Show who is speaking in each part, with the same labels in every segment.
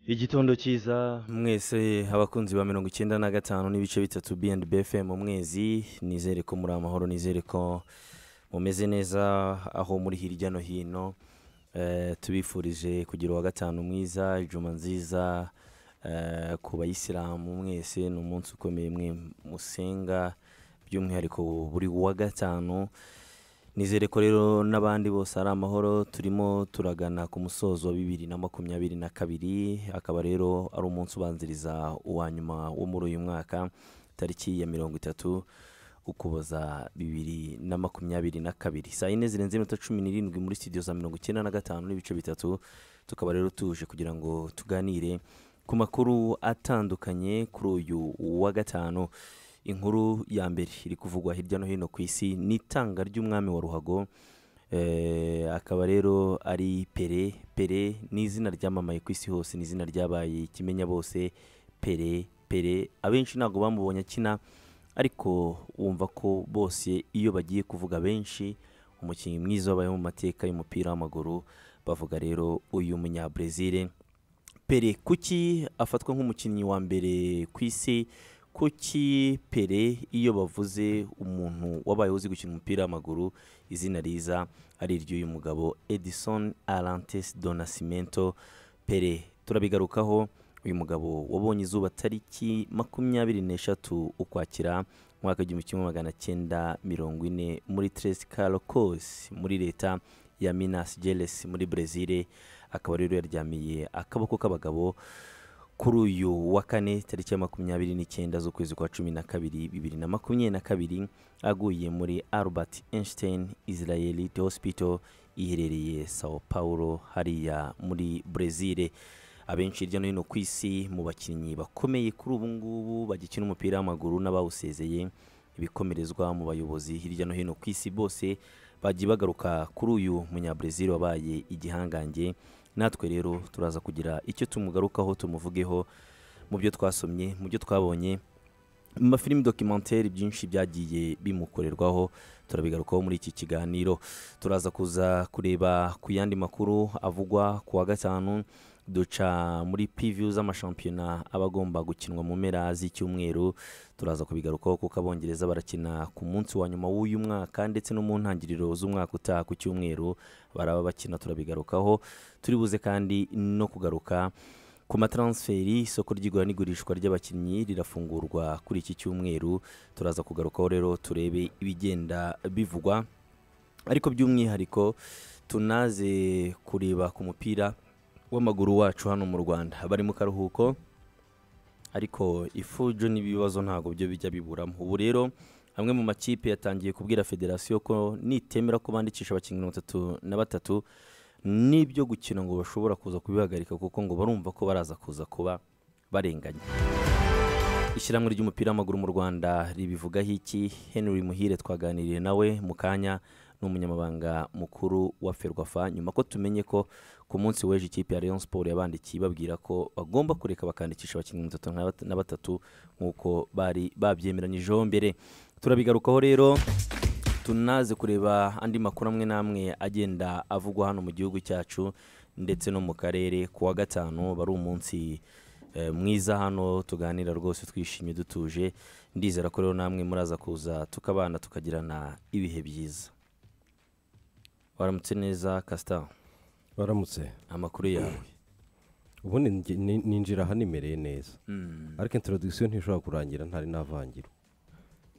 Speaker 1: igitondo cyiza mwese abakunzi ba mirongo icyenda na gatanu n'ibice bitatu B&B FM mu mwezi nizere ko muri amahoro nizere ko mumeze neza aho muri hirya no hino Eh, tubifurije kugira uwa gatanu mwiza juma nziza eh, ku bayisilamu mwese ni umunsi ukomeye mwe musenga by'umwihariko buri wa gatanu nizere ko rero n'abandi bose ari amahoro turimo turagana ku musozo wa bibiri na makumyabiri na kabiri akaba rero ari umunsi ubanziriza uwa nyuma wo muri uyu mwaka tariki ya mirongo itatu ukuboza bibiri na makumyabiri na kabiri saa yine zirenze iminota cumi n'irindwi muri studio za mirongo icyenda na gatanu n'ibice bitatu tukaba rero tuje kugira ngo tuganire ku makuru atandukanye kuri uyu wa gatanu inkuru ya mbere iri kuvugwa hirya no hino ku isi ni itanga ry'umwami wa ruhago Eh, akaba rero ari pere pere ni izina ryamamaye ku isi hose ni izina ryabaye ikimenya bose pere pere abenshi ntabwo bamubonye akina ariko wumva ko bose iyo bagiye kuvuga benshi umukinnyi mwiza wabayeho mu mateka y'umupira w'amaguru bavuga rero uyu munyabrezil pere kuki afatwa nk'umukinnyi wa mbere ku isi kuki pere iyo bavuze umuntu wabayeho uzi gukina umupira w'amaguru izina riza ari iry'uyu mugabo edison arantes donasimento pere turabigarukaho uyu mugabo wabonye izuba tariki makumyabiri n'eshatu ukwakira umwaka w'igihumbi kimwe magana cyenda mirongo ine muri Tres Carocos muri leta ya Minas Gerais muri Brezil akaba rero yaryamiye akaboko k'abagabo kuri uyu wa kane tariki ya makumyabiri n'icyenda z'ukwezi kwa cumi na kabiri bibiri na makumyabiri na kabiri aguye muri Albert Einstein Israel Hospital iherereye Sao Paulo hariya muri Brezil abenshi hirya no hino ku isi mu bakinnyi bakomeye kuri ubu ngubu bagikina umupira w'amaguru n'abawusezeye ibikomerezwa mu bayobozi hirya no hino ku isi bose bagiye bagaruka kuri uyu munyabrezil wabaye igihangange natwe rero turaza kugira icyo tumugarukaho tumuvugeho mu byo twasomye mu byo twabonye mu mafilimi dokimenteri byinshi byagiye bimukorerwaho turabigarukaho muri iki kiganiro turaza kuza kureba ku yandi makuru avugwa ku wa gatanu duca muri piviyu z'amashampiyona aba agomba gukinwa mu mpera z'icyumweru turaza kubigarukaho kuko abongereza barakina ku munsi wa nyuma w'uyu mwaka ndetse no mu ntangiriro z'umwaka utaha ku cyumweru baraba bakina turabigarukaho turibuze kandi no kugaruka ku mataransferi isoko ry'igura n'igurishwa ry'abakinnyi rirafungurwa kuri iki cyumweru turaza kugarukaho rero turebe ibigenda bivugwa ariko by'umwihariko tunaze kureba ku mupira w'amaguru wacu hano mu rwanda bari mu karuhuko ariko ifujo n'ibibazo ntabwo byo bijya biburamo ubu rero amwe mu makipe yatangiye kubwira federasiyo ko nitemera ko bandikisha abakinnyi mirongo itatu na batatu n'ibyo gukina ngo bashobora kuza kubihagarika kuko ngo barumva ko baraza kuza kuba barenganya ishyirahamwe ry'umupira w'amaguru mu rwanda ribivugaho iki henry muhire twaganiriye nawe mu kanya n'umunyamabanga mukuru wa ferwafa nyuma ko tumenye ko ku munsi w'ejo ikipe ya leon sport yabandikiye ibabwira ko bagomba kureka bakandikisha abakinnyi mirongo itatu na bat- na batatu nk'uko bari babyemeranyijeho mbere turabigarukaho rero tunaze kureba andi makuru amwe n'amwe agenda avugwa hano mu gihugu cyacu ndetse no mu karere ku wa gatanu bari umunsi eh, mwiza hano tuganira rwose twishimye dutuje ndizera ko rero namwe muraza kuza tukabana tukagirana ibihe byiza waramutse neza kasita
Speaker 2: baramutse
Speaker 1: amakuru yawe
Speaker 2: ubundi nge- ni- ninjira aha nimereye neza ariko introduction ntishobora kurangira ntari navangira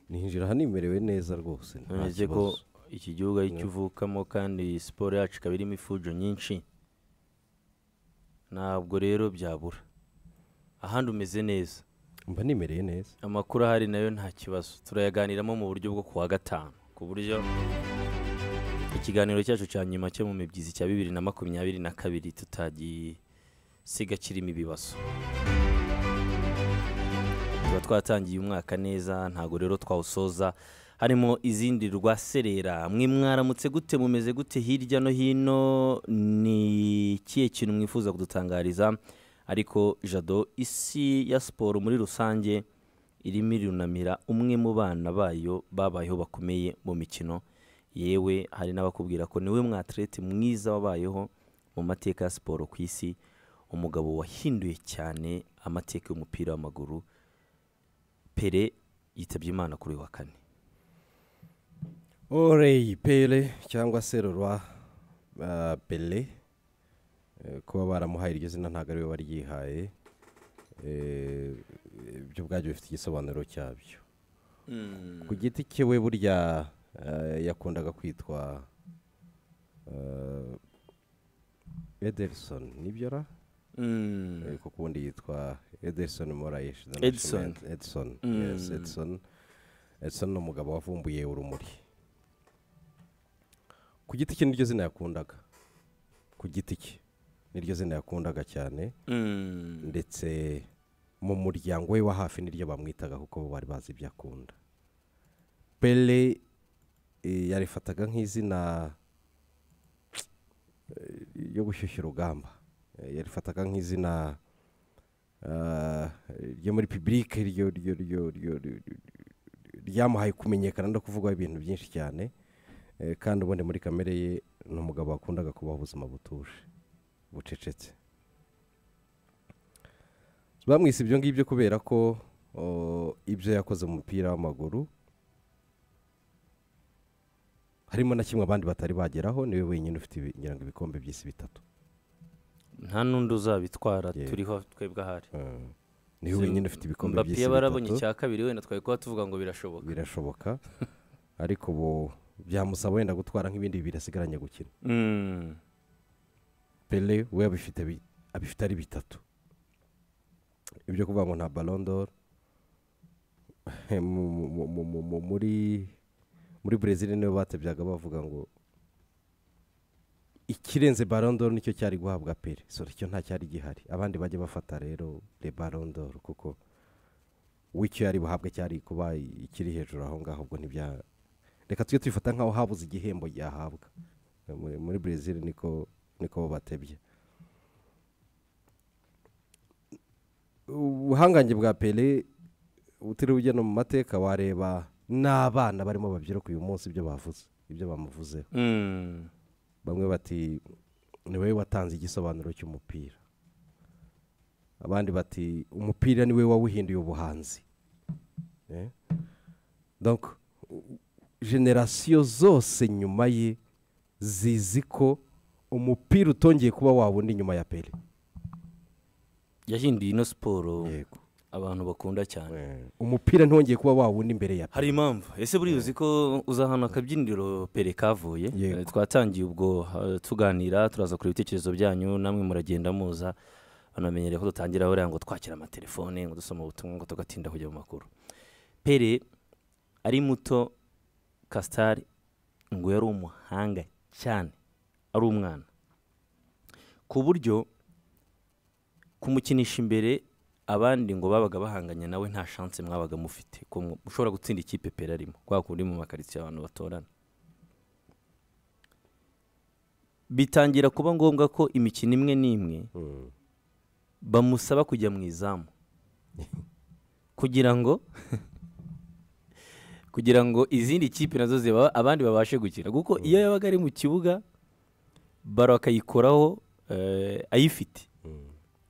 Speaker 2: ninjira aha nimerewe neza rwose nta
Speaker 1: ntuzi ko
Speaker 2: kibazo.
Speaker 1: iki gihugu ari cyo uvukamo kandi siporo yacu ikaba irimo ifujo nyinshi ntabwo rero byabura ahandi umeze neza
Speaker 2: mba nimereye neza
Speaker 1: amakuru ahari nayo nta kibazo turayaganiramo mu buryo bwo kuwa gatanu ku buryo ikiganiro cyacu cya nyuma cyo mu mibyizi cya bibiri na makumyabiri na kabiri tutagisiga kirimo ibibazo tuba twatangiye umwaka neza ntabwo rero twawusoza harimo izindi rwaserera mwe mwaramutse gute mumeze gute hirya no hino ni ikihe kintu mwifuza kudutangariza ariko jado isi ya siporo muri rusange irimo irunamira umwe mu bana bayo babayeho bakomeye mu mikino yewe hari n'abakubwira ko niwe mwaterete mwiza wabayeho mu mateka ya siporo ku isi umugabo wahinduye cyane amateka y'umupira w'amaguru pere yitabye imana kuri uyu wa kane
Speaker 2: oreyi pere cyangwa se rorwa ah, pere Eh, kuba baramuhaye iryo zina ntabwo ariwe waryihaye Eh, ibyo ubwabyo bifite igisobanuro cyabyo ku giti cyiwe burya eh, yakundaga kwitwa eh, ederson nibyo ra
Speaker 1: Mm.
Speaker 2: Eh, kuko ubundi yitwa ederson moraes the
Speaker 1: Edson.
Speaker 2: national- edson yes edson edson ni umugabo wavumbuye urumuri ku giti cye niryo zina yakundaga ku giti cye niryo zina yakundaga cyane
Speaker 1: Mm.
Speaker 2: ndetse mu muryango we wa hafi niryo bamwitaga kuko bo bari bazi ibyo akunda pele eh, yarifataga nk'izina eh, ryo gushyushya urugamba Eh, yarifataga nk'izina ah, ryo muri pibulike ryo ryo- ryo- ryo- ryo- ryo- ryamuhaye kumenyekana no kuvugwaho ibintu byinshi cyane Eh, kandi ubundi muri kamere ye ni umugabo wakundaga kubaho ubuzima butuje bucecetse bamwise ibyo ngibyo kubera ko o, ibyo yakoze mu mupira w'amaguru harimo na kimwe abandi batari bageraho niwe wenyine ufite ibi- ngira ngo ibikombe by'isi bitatu
Speaker 1: nta n'undi uzabitwara
Speaker 2: Yeah.
Speaker 1: turiho twebwe ahari
Speaker 2: Mm. niwe wenyine ufite ibikombe
Speaker 1: mbapi
Speaker 2: by'isi
Speaker 1: barabonye
Speaker 2: bitatu
Speaker 1: icya kabiri wenda twari kuba tuvuga ngo birashoboka
Speaker 2: birashoboka ariko ubu byamusaba wenda gutwara nk'ibindi bibiri asigaranye gukina
Speaker 1: Mm.
Speaker 2: pele we abifite bi- abifite ari bitatu ibyo kuvuga ngo nta balondoro muri muri brezil niyo batebyaga bavuga ngo ikirenze balondoro nicyo cyari guhabwa pele sore cyo nta cyari gihari abandi bajya bafata rero le balondoro kuko w'icyo yari buhabwe cyari kuba ikiri hejuru aho ngaho ubwo ntibya reka tujye tuyifata nk'aho habuze igihembo yahabwa muri, muri brezil niko niko bo batebye ubuhangange bwa pele utiriwe ujya no mu mateka wareba n'abana barimo babyiruka uyu munsi ibyo bavuze ibyo bamuvuzeho
Speaker 1: Mm.
Speaker 2: bamwe bati ni wowe watanze igisobanuro cy'umupira abandi bati umupira ni wowe wawuhinduye ubuhanzi Eh? donc u- generasiyo zose nyuma ye zizi ko umupira utongeye kuba wawundi nyuma ya pele
Speaker 1: yahinduye ino siporo
Speaker 2: Yego.
Speaker 1: abantu bakunda cyane
Speaker 2: umupira ntiwongeye kuba wawundi imbere ya
Speaker 1: hari impamvu ese buriya uzi ko uza ahantu akabyiniro pere kavuye
Speaker 2: Yego.
Speaker 1: Eh, twatangiye ubwo eh, tuganira turaza kureba ibitekerezo byanyu namwe muragenda muza banamenyereye ko dutangira buriya ngo twakira amatelefone ngo dusoma ubutumwa ngo tugatinda kujya mu makuru pere ari muto kasitari ngo yari umuhanga cyane ari umwana ku buryo kumukinisha imbere abandi ngo babaga bahanganye nawe nta shanse mwabaga mufite ko mu- ushobora gutsinda ikipe pera arimo kwa kundi mu makaritsiye abantu batorana bitangira kuba ngombwa ko imikino imwe n'imwe
Speaker 2: Mm.
Speaker 1: bamusaba kujya mu izamu kugira ngo kugira ngo izindi kipe nazo ziba abandi babashe gukina kuko iyo yabaga ari mu kibuga baro akayikoraho eh, ayifite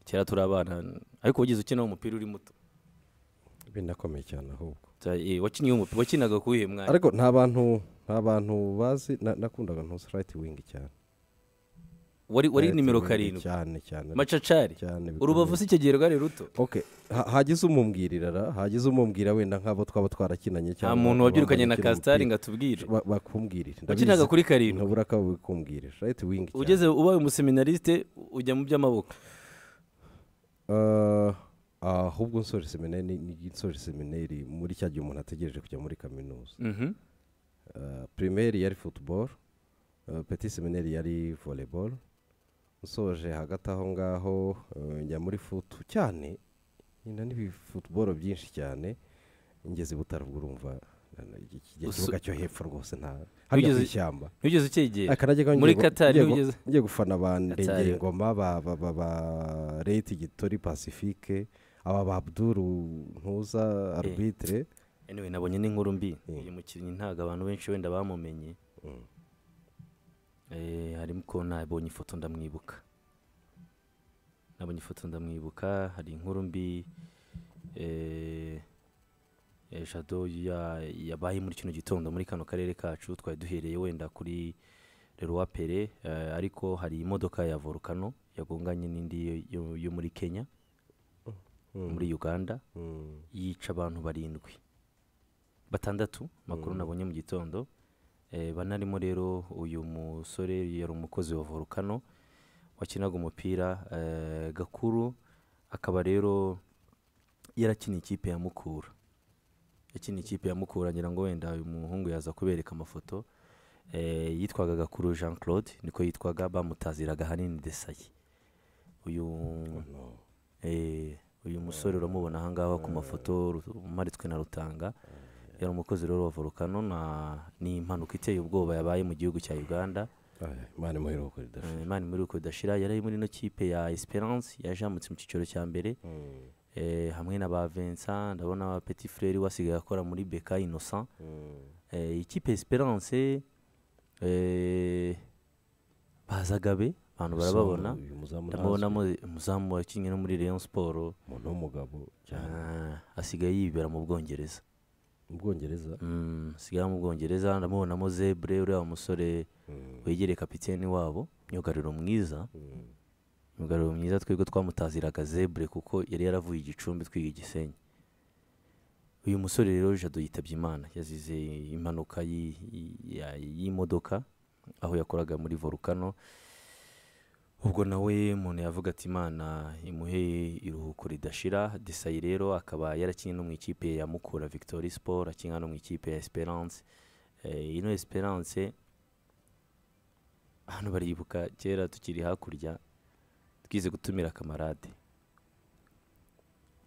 Speaker 1: kera turi abana ariko wigeze ukina umupira uri muto
Speaker 2: binakomeye cyane ahubwo
Speaker 1: Ta- eh, wakiniye umupira wakinaga ku wihe mwanya
Speaker 2: ariko nta bantu nta bantu bazi na- nakundaga ntuzi rayiti wingi cyane
Speaker 1: wari wari
Speaker 2: Right
Speaker 1: nimero
Speaker 2: wing
Speaker 1: karindwi
Speaker 2: cyane cyane
Speaker 1: macacari
Speaker 2: cyane bikomeye.
Speaker 1: urubavu si icyo gihe rwari ruto
Speaker 2: okay ha- hagize umumbwirira ra hagize umumbwira wenda nk'abo twaba twarakinanye
Speaker 1: nta
Speaker 2: cyangwa
Speaker 1: muntu
Speaker 2: abakobwa
Speaker 1: wabyirukanye na
Speaker 2: bakina
Speaker 1: kasitari
Speaker 2: umupira,
Speaker 1: ngo atubwire
Speaker 2: ba- bakubwirire
Speaker 1: wakinaga kuri karindwi
Speaker 2: ntubura ko babikumbwirira rayiti wingi cyane
Speaker 1: ugeze ubaye umuseminarisite ujya mu by'amaboko
Speaker 2: Ah, ahubwo nsoje seminari ni ni nsoje seminari muri cya gihe umuntu ategereje kujya muri kaminuza
Speaker 1: Mhm.
Speaker 2: Ah, primaire yari football ah, petit seminari yari volleyball nsoje hagati aho ngaho ah, njya muri futu cyane nyina n'ibi football byinshi cyane ngeze i butaro ubwo urumva na- na- iki- iki
Speaker 1: Usu-
Speaker 2: kibuga cyo hepfo rwose nta hariya
Speaker 1: Wigeze-
Speaker 2: mu ishyamba
Speaker 1: ntugeze ukegera
Speaker 2: Akarajya kaba
Speaker 1: muri
Speaker 2: ngiye gu-
Speaker 1: Qatar
Speaker 2: ngiye gu-
Speaker 1: ntugeze-
Speaker 2: ngiye gufana ba
Speaker 1: Qatar.
Speaker 2: ndege ngoma ba ba ba ba leta igitori pacifique aba ba abduru ntuza arbitre
Speaker 1: anyway nabonye n'inkuru mbi uyu mukinnyi ntabwo abantu benshi wenda bamumenye Eh, harimo ko nabonye ifoto ndamwibuka nabonye ifoto ndamwibuka hari inkuru mbi eh, eh, jado ya- yabaye muri kino gitondo muri kano karere kacu twari duhereye wenda kuri leroy pere eh, ariko hari imodoka ya volcano yagonganye n'indi yo- yo muri kenya muri uganda
Speaker 2: Mm.
Speaker 1: yica abantu barindwi batandatu makuru nabonye mu gitondo Eh, banarimo rero uyu musore yari umukozi wa volcano wakinaga umupira eh, gakuru akaba rero yarakina ikipe ya mukura yakina ikipe ya mukura ngira ngo wenda uyu muhungu yaza kubereka amafoto eh, yitwaga gakuru jean claude niko yitwaga bamutaziraga hanini desaye uyu
Speaker 2: No.
Speaker 1: Eh, uyu musore uramubona ahangaha ku mafoto ru- umaritswe na Rutanga yari umukozi rero wa volcano na ni impanuka iteye ubwoba yabaye mu gihugu cya Uganda
Speaker 2: Ay, Imana imuhere ukuri
Speaker 1: Eh,
Speaker 2: dashira.
Speaker 1: Imana muri uko idashira yari ari muri no kipe ya Esperance yajamutse mu cyiciro cya mbere
Speaker 2: Mm.
Speaker 1: eh, hamwe na ba Vincent ndabona ba Petit Frere wasigaye akora muri Beka Innocent
Speaker 2: Mm.
Speaker 1: eh, ikipe ya Esperance eh, bazagabe abantu barababona
Speaker 2: So, uyu muzamu
Speaker 1: ndamubonamo
Speaker 2: ntazwi.
Speaker 1: umuzamu wakinnye no muri Rayon Sport
Speaker 2: umuntu w'umugabo cyane
Speaker 1: Ah, asigaye yibera mu bwongereza
Speaker 2: mu bwongereza
Speaker 1: Mm, asigaye mu bwongereza ndamubonamo zebre uriya musore
Speaker 2: Mm.
Speaker 1: wegereye kapiteni wabo myugariro mwiza
Speaker 2: Mm.
Speaker 1: myugariro mwiza twebwe twamutaziraga zebre kuko yari yaravuye igicumbi twiga igisenyi uyu musore rero jado yitabye imana yazize impanuka yi- yi- ya- y'imodoka aho yakoraga muri volcano ubwo nawe umuntu yavuga ati imana imuhe iruhuko ridashira desayi rero akaba yarakinnye no mu ikipe ya mukura victory sport akina no mu ikipe ya esperance Eh, ino esperance hano baribuka kera tukiri hakurya twize gutumira kamarade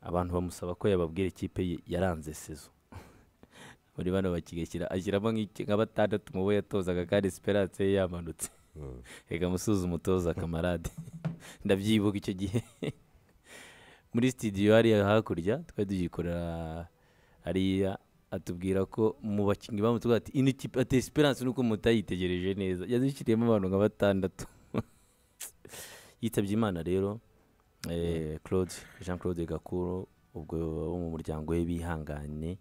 Speaker 1: abantu bamusaba ko yababwira ikipe ye yaranze sezo muri bano bakigashyira ashyiramo nk'iki- nka batandatu mu bo yatozaga kandi esperance ye yamanutse
Speaker 2: Mm.
Speaker 1: reka musuze umutoza kamarade ndabyibuka icyo gihe muri studio hariya hakurya twari tuyikorera hariya atubwira ko mu bakinnyi bamutubwira ati ino kipe ati esperance nuko mutayitegereje neza yadushyiriyemo abantu nka batandatu yitabye imana rero eh, claude jean claude gakuru ubwo wo mu muryango we bihangane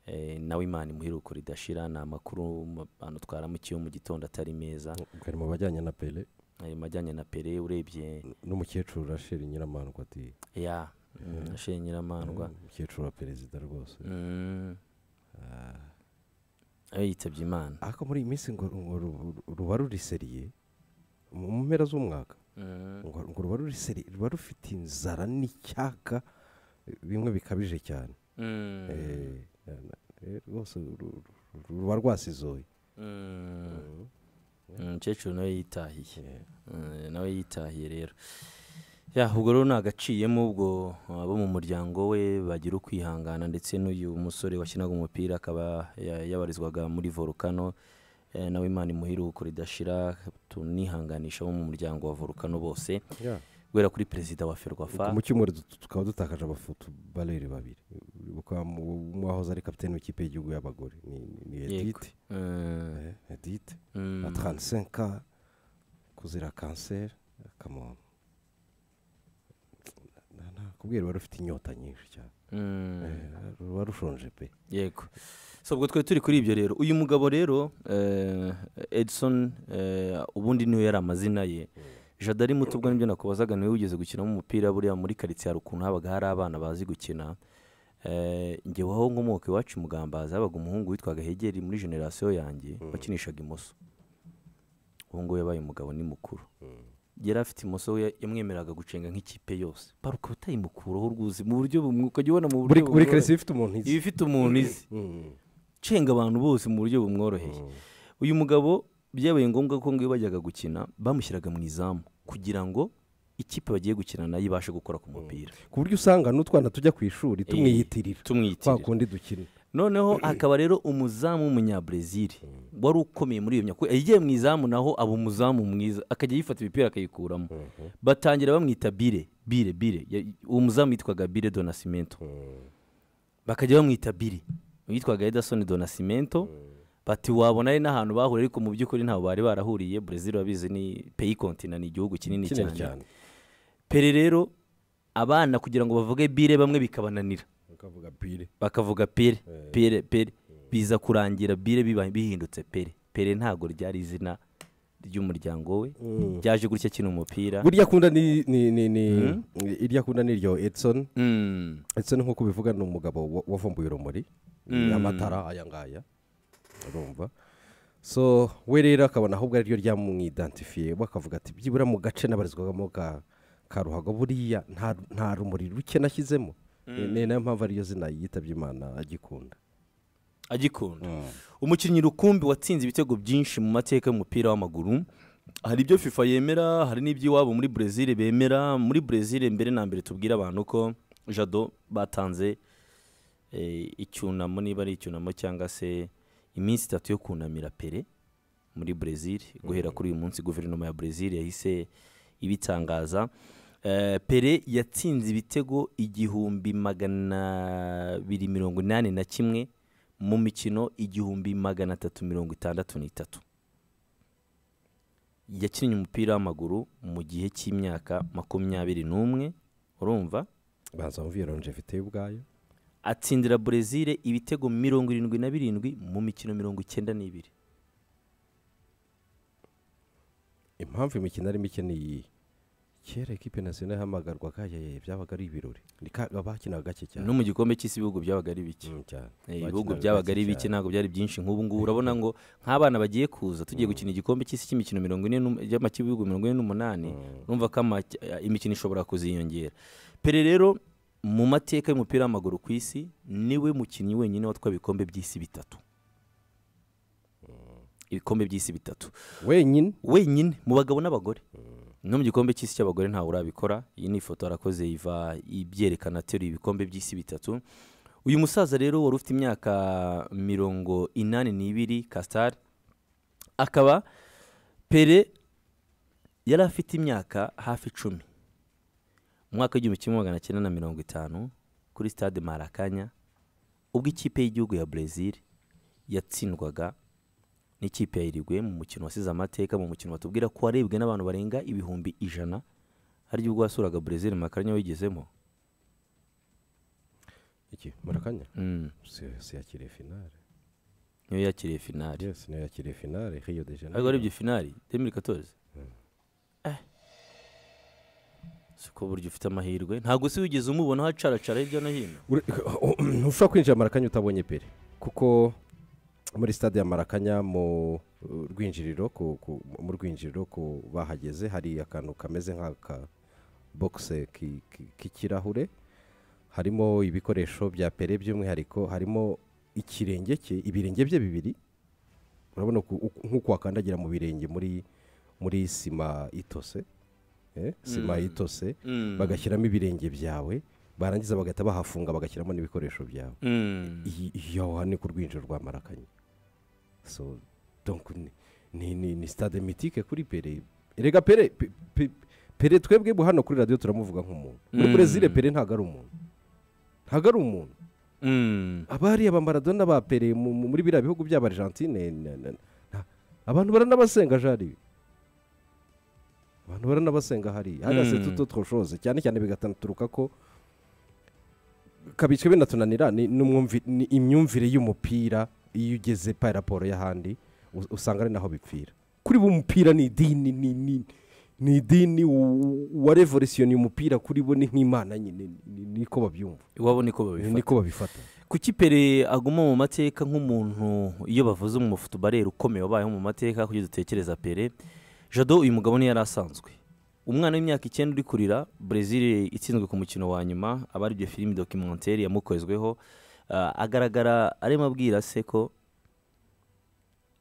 Speaker 1: eh, nawe imana imuheruko ridashira ni amakuru ma- banutwaramo ikiyo mu gitondo atari meza
Speaker 2: kari mu bajyanye na pele
Speaker 1: ayo majyanye na pere urebye
Speaker 2: n'umukecuru rasheli nyiramandwa ati
Speaker 1: ya ashinye nyiramandwa
Speaker 2: "Eh, umukecuru wa perezida rwose
Speaker 1: Mm. ayo yitabye imana
Speaker 2: ariko muri iyi minsi ngo ngo ru- ruba ruriseriye mu mu mpera z'umwaka
Speaker 1: Mm.
Speaker 2: ngo ngo ruba ruriseriye ruba rufite inzara n'icyaka eh, bimwe bikabije cyane
Speaker 1: Mm.
Speaker 2: Eh, na- na- eh, rwose ru- ru- ruba rwasizoye
Speaker 1: Mm. umukecuru nawe yitahiye
Speaker 2: Yeah.
Speaker 1: Eh, nawe yitahiye rero ya ubwo rero ni agaciyemo ubwo abo mu muryango we bagira ukwihangana ndetse n'uyu musore wakinaga umupira akaba ya- yabarizwaga muri volcano eh, nawe imana imuhiruko ridashira tunihanganisha bo mu muryango wa volcano bose
Speaker 2: Yeah.
Speaker 1: guhera kuri perezida wa ferwafa
Speaker 2: mu cyumweru du- tukaba dutakaje abafutu barere babiri Bakaba mu- umwe wahoze ari kapitene w'ikipe y'igihugu y'abagore ni ni- ni
Speaker 1: Yego.
Speaker 2: edite
Speaker 1: Mm,
Speaker 2: Eh, edite
Speaker 1: mm,
Speaker 2: à 35 ans, kuzira kanseri kamona nakubwira ruba rufite inyota nyinshi cyane
Speaker 1: mm,
Speaker 2: Eh, ruba rushonje pe
Speaker 1: yego so ubwo twari turi kuri ibyo rero uyu mugabo rero eh, edison eh, ubundi niwe yari amazina ye jada ari muto ubwo nibyo nakubazaga niwe wigeze gukinamo umupira buriya muri karitsiye hari ukuntu habaga hari abana bazi gukina Eh, njye waho nkomoka iwacu mugambaza habaga umuhungu witwaga hegeri muri generasiyo yanjye wakinishaga imoso ubu ngubu yabaye umugabo ni mukuru yari afite imoso we yamwemeraga gucenga nk'ikipe yose bara ukaba utayimukuraho rwuzi mu buryo bumwe ukajya ubona mu buryo
Speaker 2: buri buri
Speaker 1: bumwe
Speaker 2: karisiye ifite umuntu izi
Speaker 1: iba ifite umuntu izi
Speaker 2: Mm.
Speaker 1: cenga abantu bose mu buryo bumworoheye uyu mugabo byabaye ngombwa ko ngo iyo bajyaga gukina bamushyiraga mu izamu kugira ngo ikipe bagiye gukina nayo ibashe gukora ku mupira
Speaker 2: ku buryo usanga n'utwana tujya ku ishuri tumwiyitirira twa
Speaker 1: tumwiyitirira
Speaker 2: kundi dukina
Speaker 1: noneho akaba rero umuzamu w'umunyabresil wari ukomeye muri iyo myaka yagiye mu izamu naho aba umuzamu mwiza akajya yifata imipira akayikuramo batangira bamwita bire bire bire Ya- uwo muzamu yitwaga bire donasimento bakajya bamwita biri yitwaga edison donasimento bati wabona ari n'ahantu bahuriye ariko mu by'ukuri ntabwo bari barahuriye brezil babizi ni peyi kontina ni igihugu kinini
Speaker 2: kinini
Speaker 1: cyane
Speaker 2: cyane
Speaker 1: pere rero abana kugira ngo bavuge bire bamwe bikabananira
Speaker 2: ukavuga pire
Speaker 1: bakavuga pere pere pere biza kurangira bire biba- bihindutse pere pere ntabwo ryari izina ry'umuryango we ryaje gutya akina umupira
Speaker 2: burya akunda ni ni ni ni iryo akunda ni iryo edison
Speaker 1: Mm,
Speaker 2: edison nk'uko bivuga ni umugabo wa- wavumbuye urumuri amatara aya ngaya urumva so we rero akabona ahubwo ariryo ryamwidentifiye bakavuga ati byibura mu gace nabarizwagamo ka ka ruhago buriya nta nta rumuri ruke nashyizemo ni nayo mpamvu ariyo zina yitabye imana agikunda
Speaker 1: agikunda umukinnyi rukumbi watsinze ibitego byinshi mu mateka y'umupira w'amaguru hari ibyo fifa yemera hari n'ibyo iwabo muri brezil bemera muri brezil mbere na mbere tubwire abantu ko jado batanze eh, icyunamo niba ari icyunamo cyangwa se iminsi itatu yo kunamira pere muri brezil guhera kuri uyu munsi guverinoma ya brezil yahise ibitangaza Eh, pere yatsinze ibitego igihumbi magana abiri mirongo inani na kimwe mu mikino igihumbi magana atatu mirongo itandatu n'itatu yakinnye umupira w'amaguru mu gihe cy'imyaka makumyabiri n'umwe urumva
Speaker 2: banza wumviye longevite y'ubwayo
Speaker 1: atsindira brezil ibitego mirongo irindwi na birindwi mu mikino mirongo icyenda n'ibiri
Speaker 2: impamvu imikino ari mike ni iyi kera ekipe nasiyonari ihamagarwaga yeye byabaga ari ibirori Ni ka- bakinaga gake cyane
Speaker 1: no mu gikombe cy'isi ibihugu byabaga ari bike
Speaker 2: Mm, cyane.
Speaker 1: Eh,
Speaker 2: Bakinaga
Speaker 1: ibihugu
Speaker 2: gake
Speaker 1: byabaga ari bike
Speaker 2: cyane.
Speaker 1: ntabwo byari byinshi nk'ubu ngubu urabona ngo nk'abana bagiye kuza tugiye gukina igikombe cy'isi cy'imikino mirongo ine n'um- y'amakipe y'ibihugu mirongo ine n'umunani urumva ko amaki- imikino ishobora kuziyongera pere rero mu mateka y'umupira w'amaguru ku isi niwe mukinnyi wenyine watwaye ibikombe by'isi bitatu ibikombe by'isi bitatu
Speaker 2: wenyine
Speaker 1: wenyine mu bagabo n'abagore no mu gikombe cy'isi cy'abagore ntawe urabikora iyi ni ifoto arakoze iva ibyerekana ateruye ibikombe by'isi bitatu uyu musaza rero wari ufite imyaka mirongo inani n'ibiri kasitari akaba pere yari afite imyaka hafi icumi mu mwaka w'igihumbi kimwe magana cyenda na mirongo itanu kuri stade marakanya ubwo ikipe y'igihugu ya brezil yatsindwaga n'ikipe ya Uruguay mu mukino wasize amateka mu mukino batubwira ko warebwe n'abantu barenga ibihumbi ijana harya ubwo wasuraga Brazil makaranya wigezemo
Speaker 2: iki murakanya
Speaker 1: Mm,
Speaker 2: Si- si yakiriye finale
Speaker 1: niyo yakiriye finali
Speaker 2: yes niyo yakiriye finale hiyo de
Speaker 1: ariko
Speaker 2: janayiro
Speaker 1: arebye finali 2014 Eh. si ko buryo ufite amahirwe ntabwo se wigeze umubona hacaracara hirya no hino
Speaker 2: Ure- ntushobora kwinjira marakanya utabonye pere kuko muri stade ya marakanya mu uh, rwinjiriro ku- ku- mu rwinjiriro ku bahageze hari akantu kameze nk'aka bogise ki- ki- k'ikirahure harimo ibikoresho bya pere by'umwihariko harimo ikirenge cye ibirenge bye bibiri urabona uku- uku- nk'uko wakandagira mu birenge muri muri sima itose eh, sima itose
Speaker 1: Mm.
Speaker 2: bagashyiramo ibirenge byawe barangiza bagahita bahafunga bagashyiramo n'ibikoresho byawe
Speaker 1: Mm.
Speaker 2: Iyi- iyi aho hantu ni ku rwinjiro rwa marakanye so donc ni- ni ni- ni stade mitike kuri pere erega pere pe- pe- pere twebwe bu- hano kuri radiyo turamuvuga nk'umuntu muri
Speaker 1: Mm.
Speaker 2: brezil pere ntabwo ari umuntu ntabwo ari umuntu
Speaker 1: Mm.
Speaker 2: abariya ba maradona ba pere mu- mu- muri biriya bihugu by'aba argentine na- na- na- abantu baranabasenga jari abantu baranabasenga hariya hariya
Speaker 1: Mm.
Speaker 2: se tuto twoshoze cyane cyane bigataturuka ko kabitswe binatunanira ni n'umwumvi- ni imyumvire y'umupira iyo ugeze pa raporo y'ahandi u- usanga ari naho bipfira kuri bo umupira ni idini ni ni ni idini u- uwarevolutioniye umupira kuri bo ni nk'imana nyine ni- ni- niko babyumva
Speaker 1: iwabo niko babifata
Speaker 2: niko babifata
Speaker 1: kuki pere aguma mu mateka nk'umuntu iyo bavuze mu mufutubareri ukomeye wabayeho mu mateka kuko dutekereza pere jado uyu mugabo ntiyari asanzwe umwana w'imyaka icyenda uri kurira brezil itsinzwe ku mukino wa nyuma aba ari byo filimi dokimenteri yamukozweho Ah, agaragara arimo abwira se ko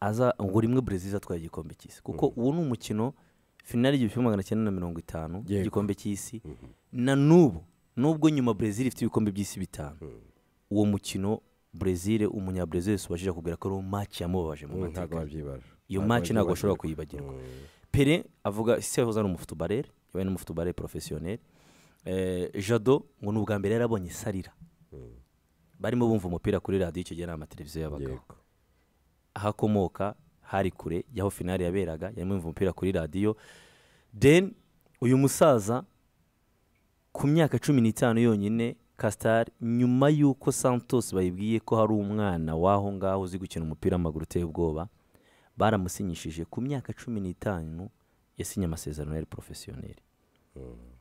Speaker 1: aza ngo rimwe brezil atwaye igikombe cy'isi kuko uwo ni umukino finali igihumbi kimwe magana cyenda na mirongo itanu
Speaker 2: Yego.
Speaker 1: igikombe cy'isi na n'ubu nubwo nyuma brezil ifite ibikombe by'isi bitanu uwo mukino brezil umunyabrezil subashije kubwira ko ari uwo maci yamubabaje mu
Speaker 2: ntabwo
Speaker 1: mateka
Speaker 2: babyibaje
Speaker 1: iyo
Speaker 2: Ntabwo
Speaker 1: maci ntabwo bashobora
Speaker 2: babyibajirwa.
Speaker 1: kuyibagirwa pere avuga isi yahoze ari umufutubarere yabaye n'umufutubarere porofesiyoneri Eh, jado ngo ni ubwa mbere yarabonye sarira barimo bumva umupira kuri radiyo icyo gihe nta mateleviziyo yabagaho
Speaker 2: Yego.
Speaker 1: aho akomoka hari kure y'aho finali yaberaga yarimo yumva umupira kuri radiyo deni uyu musaza ku myaka cumi n'itanu yonyine kasitari nyuma y'uko santos bayibwiye ko hari umwana w'aho ngaho uzi gukina umupira w'amaguru uteye ubwoba baramusinyishije ku myaka cumi n'itanu yasinye amasezerano yari porofesiyoneri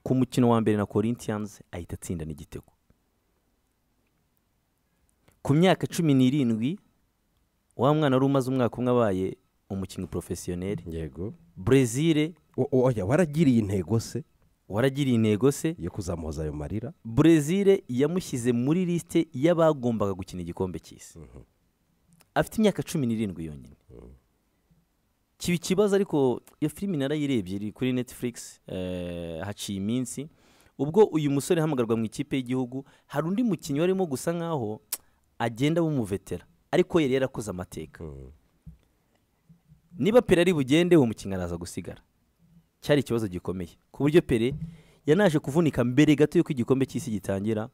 Speaker 1: ku mukino wa mbere na corinthians ahita atsinda n'igitego ku myaka cumi n'irindwi wa mwana wari umaze umwaka umwe abaye umukinnyi porofesiyoneri
Speaker 2: yego
Speaker 1: brezil
Speaker 2: O- o- oya waragiriye intego se
Speaker 1: waragiriye intego se
Speaker 2: yo kuzamuhoza ayo marira
Speaker 1: brezil yamushyize muri lisite y'abagombaga gukina igikombe cy'isi afite imyaka cumi n'irindwi yonyine kiba ikibazo ariko iyo filimi narayirebye iri kuri netflix eh, haciye iminsi ubwo uyu musore ahamagarwa mu ikipe y'igihugu hari undi mukinnyi warimo gusa nkaho agenda bumuvetera ariko yari yarakoze amateka niba pere ari bugende uwo mukinnyi araza gusigara cyari ikibazo gikomeye ku buryo pere yanaje kuvunika mbere gato y'uko igikombe cy'isi gitangira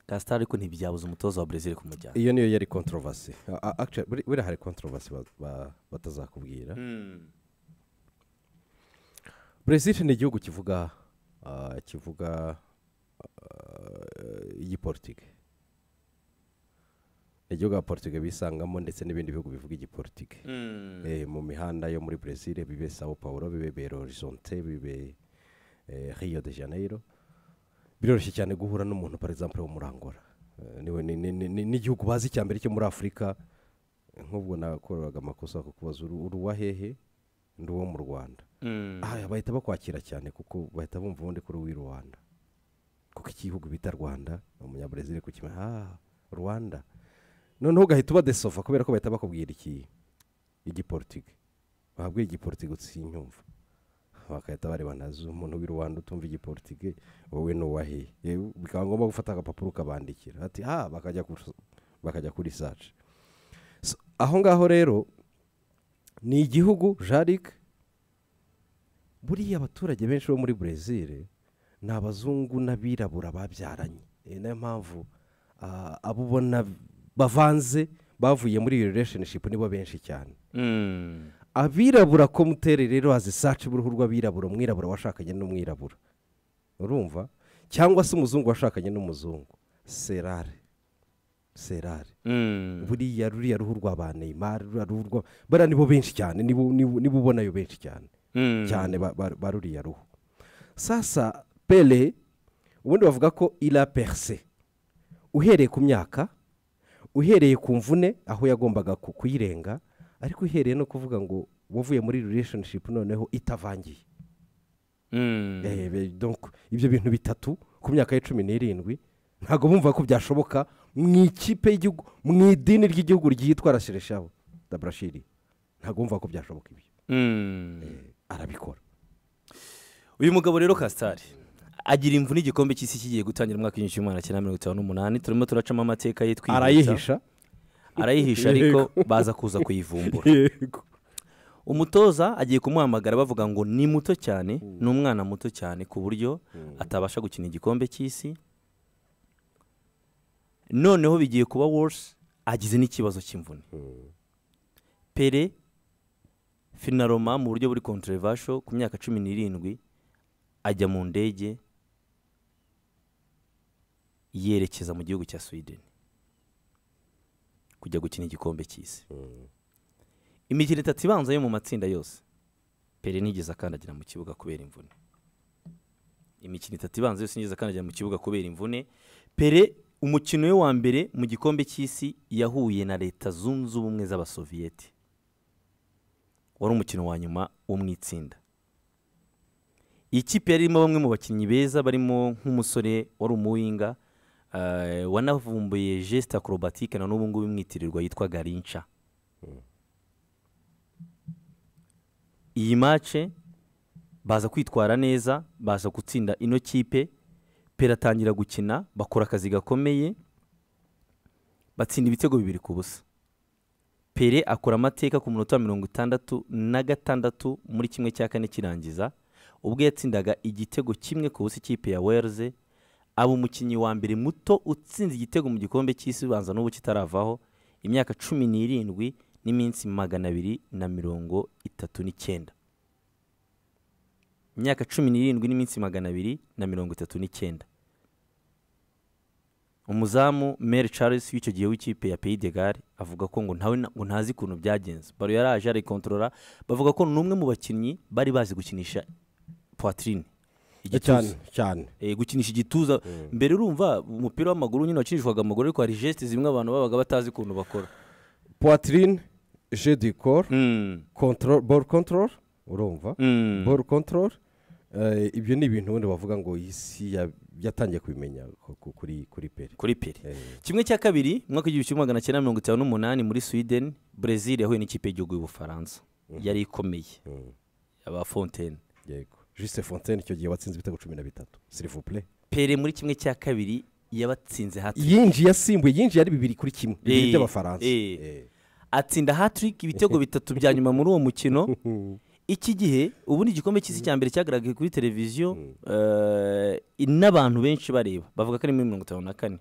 Speaker 1: kasitari ariko ntibyabuza umutoza wa brezil kumujyana
Speaker 2: iyo niyo yari controversy A- a- actually buri- buriya hari controversy ba- ba- batazakubwira brezil ni igihugu kivuga ah, kivuga ah, igipolitike ni igihugu abapolitike bisangamo ndetse n'ibindi bihugu bivuga igipolitike Eh, mu mihanda yo muri brezil bibe sao paulo bibe belo horizonte bibe eh, rio de janeiro biroroshye cyane guhura n'umuntu par exemple wo muri angola Eh, niwe- ni- ni- ni- ni- n'igihugu bazi cya mbere cyo muri afurika Eh, nk'ubwo nakoraga amakosa kukubaza uri uri uwa hehe ndi uwo mu rwanda Aha, bahita bakwakira cyane kuko bahita bumva ubundi kuri w'i rwanda kuko igihugu bita rwanda umunyabrezil kukimenya ah rwanda noneho ugahita ubadesova kubera ko bahita bakubwira iki igipolitike bahabwa igipolitike utsinyumva bagahita bareba nazo umuntu w'i rwanda utumva igipolitike wowe ni uwahiye Yewe, bikaba ngombwa gufata agapapuro ukabandikira ati ha bakajya ku- bakajya kuri saci So, aho ngaho rero ni igihugu jarike buriya abaturage benshi bo muri brezil ni abazungu n'abirabura babyaranye Eh, niyo mpamvu ah, abo ubona bavanze bavuye muri iyo relationship nibo benshi cyane abirabura komutere rero hazisaci uruhu rw'abirabura umwirabura washakanye n'umwirabura urumva cyangwa se umuzungu washakanye n'umuzungu serare serare buriya ruriya ruhu rwa ba neymar ruriya ruhu rwa bariya nibo benshi cyane nibo nibo- nibo ubonayo benshi cyane cyane ba- ba- ba ruriya ruhu sasa pele ubundi bavuga ko ira perse uhereye ku myaka uhereye ku mvune aho yagombaga ku- kuyirenga ariko uhereye no kuvuga ngo wavuye muri relationship noneho itavangiye Eh, be- donc ibyo bintu bitatu ku myaka ye cumi n'irindwi ntabwo bumva ko byashoboka mu ikipe y'igihugu mu idini ry'igihugu ryitwa rashereshabo daburashiri ntabwo bumva ko byashoboka ibyo Eh, arabikora
Speaker 1: uyu mugabo rero kasitari agira imvune igikombe cy'isi kigiye gutangira umwaka w'igihumbi kimwe magana cyenda mirongo itanu n'umunani turimo turacamo amateka ye twihuta.
Speaker 2: arayihisha
Speaker 1: arayihisha ariko baza kuza kuyivumbura
Speaker 2: yego
Speaker 1: umutoza agiye kumuhamagara bavuga ngo ni muto cyane ni umwana muto cyane ku buryo atabasha gukina igikombe cy'isi noneho bigiye kuba worse agize n'ikibazo cy'imvune pere finaroma mu buryo buri controversial ku myaka cumi n'irindwi ajya mu ndege yerekeza mu gihugu cya sweden kujya gukina igikombe cy'isi imikino itatu ibanza yo mu matsinda yose pere nigeze akandagira mu kibuga kubera imvune imikino itatu ibanza yose nigeze akandagira mu kibuga kubera imvune pere umukino we wa mbere mu gikombe cy'isi yahuye na leta zunze ubumwe z'abasoviyete wari umukino wa nyuma wo mu itsinda iyi kipe yari irimo bamwe mu bakinnyi beza barimo nk'umusore wari umuwinga eh, wanavumbuye jesite akorobatike na n'ubu ngubu imwitirirwa yitwa garinca iyi mace baza kwitwara neza baza gutsinda ino kipe pera atangira gukina bakora akazi gakomeye batsinda ibitego bibiri ku busa pere akora amateka ku munota wa mirongo itandatu na gatandatu muri kimwe cya kane kirangiza ubwo yatsindaga igitego kimwe ku busa ikipe ya wereze aba umukinnyi wa mbere muto utsinze igitego mu gikombe cy'isi ubanza n'ubu kitaravaho imyaka cumi n'irindwi n'iminsi magana abiri na mirongo itatu n'icyenda imyaka cumi n'irindwi n'iminsi magana abiri na mirongo itatu n'icyenda umuzamu Mary Charles w'icyo gihe w'ikipe ya peyi de gare avuga ko ngo ntawe na- ngo ntazi ukuntu byagenze baro yari aje arikontorora bavuga ko ni umwe mu bakinnyi bari bazi gukinisha poitrine
Speaker 2: cyane cyane
Speaker 1: Eh, gukinisha igituza mbere urumva umupira w'amaguru nyine wakinishwaga amaguru ariko hari jesite zimwe abantu babaga batazi ukuntu bakora
Speaker 2: poitrine je du corps
Speaker 1: Mm,
Speaker 2: control ball control urumva
Speaker 1: mm,
Speaker 2: ball control eh, ibyo ni ibintu ubundi bavuga ngo iyi si ya- yatangiye kubimenya ku- ku- kuri kuri peri
Speaker 1: kuri peri
Speaker 2: Eh,
Speaker 1: kimwe cya kabiri mu mwaka w'igihumbi kimwe magana cyenda mirongo itanu n'umunani muri sweden brezil yahuye n'ikipe y'igihugu y'ubufaransa yari ikomeye
Speaker 2: mm,
Speaker 1: aba fontaine
Speaker 2: yego juste fontaine icyo gihe watsinze ibitego cumi na bitatu sirivupure
Speaker 1: pere muri kimwe cya kabiri yabatsinze hatri
Speaker 2: yinjiye asimbuye yinjiye ari bibiri kuri kimwe bibiri
Speaker 1: Eh,
Speaker 2: by'abafaransa
Speaker 1: eh.
Speaker 2: Eh,
Speaker 1: atsinda hatrik ibitego bitatu bya nyuma muri uwo mukino iki gihe ubundi igikombe cy'isi cya mbere cyagaragaye kuri televiziyo eh, n'abantu benshi bareba bavuga ko ari muri mirongo itanu na kane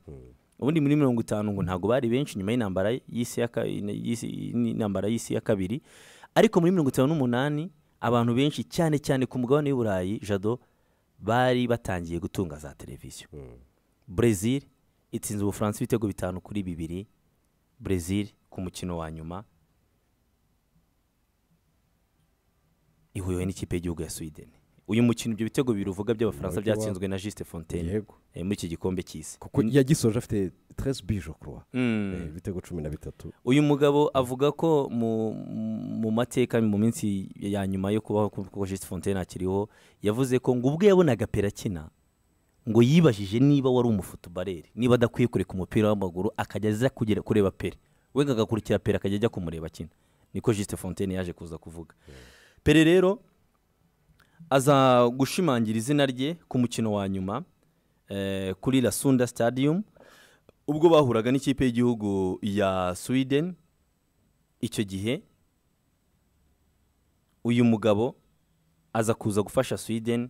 Speaker 1: ubundi muri mirongo itanu ngo ntabwo bari benshi nyuma y'intambara y'isi ya ka- y'isi- n'intambara y'isi ya kabiri ariko muri mirongo itanu n'umunani abantu benshi cyane cyane ku mugabane w'i burayi jado bari batangiye gutunga za televiziyo brezil itsinze ubufaransa ibitego bitanu kuri bibiri brezil ku mukino wa nyuma ihuriwe n'ikipe y'igihugu ya sweden uyu mukino ibyo bitego bibiri uvuga by'abafaransa
Speaker 2: Iwacu iwabo.
Speaker 1: byatsinzwe na juste fontaine
Speaker 2: yego
Speaker 1: eh, muri iki gikombe cy'isi
Speaker 2: kuko yagisoje afite treize bije kuruwa
Speaker 1: Mm.
Speaker 2: ibitego cumi na bitatu
Speaker 1: uyu mugabo avuga ko mu, mu mateka mu minsi ya nyuma yo kubaho ku- kuko Juste Fontaine akiriho yavuze ko ngo ubwo yabonaga pera akina ngo yibajije niba wari umufutubareri niba adakwiye kureka umupira w'amaguru akajya aza kugera kureba pera we agakurikira pera akajya ajya kumureba akina niko Juste Fontaine yaje kuza kuvuga pere rero aza gushimangira izina rye ku mukino wa nyuma eh, kuri rasunda stadium ubwo bahuraga n'ikipe y'igihugu ya sweden icyo gihe uyu mugabo aza kuza gufasha sweden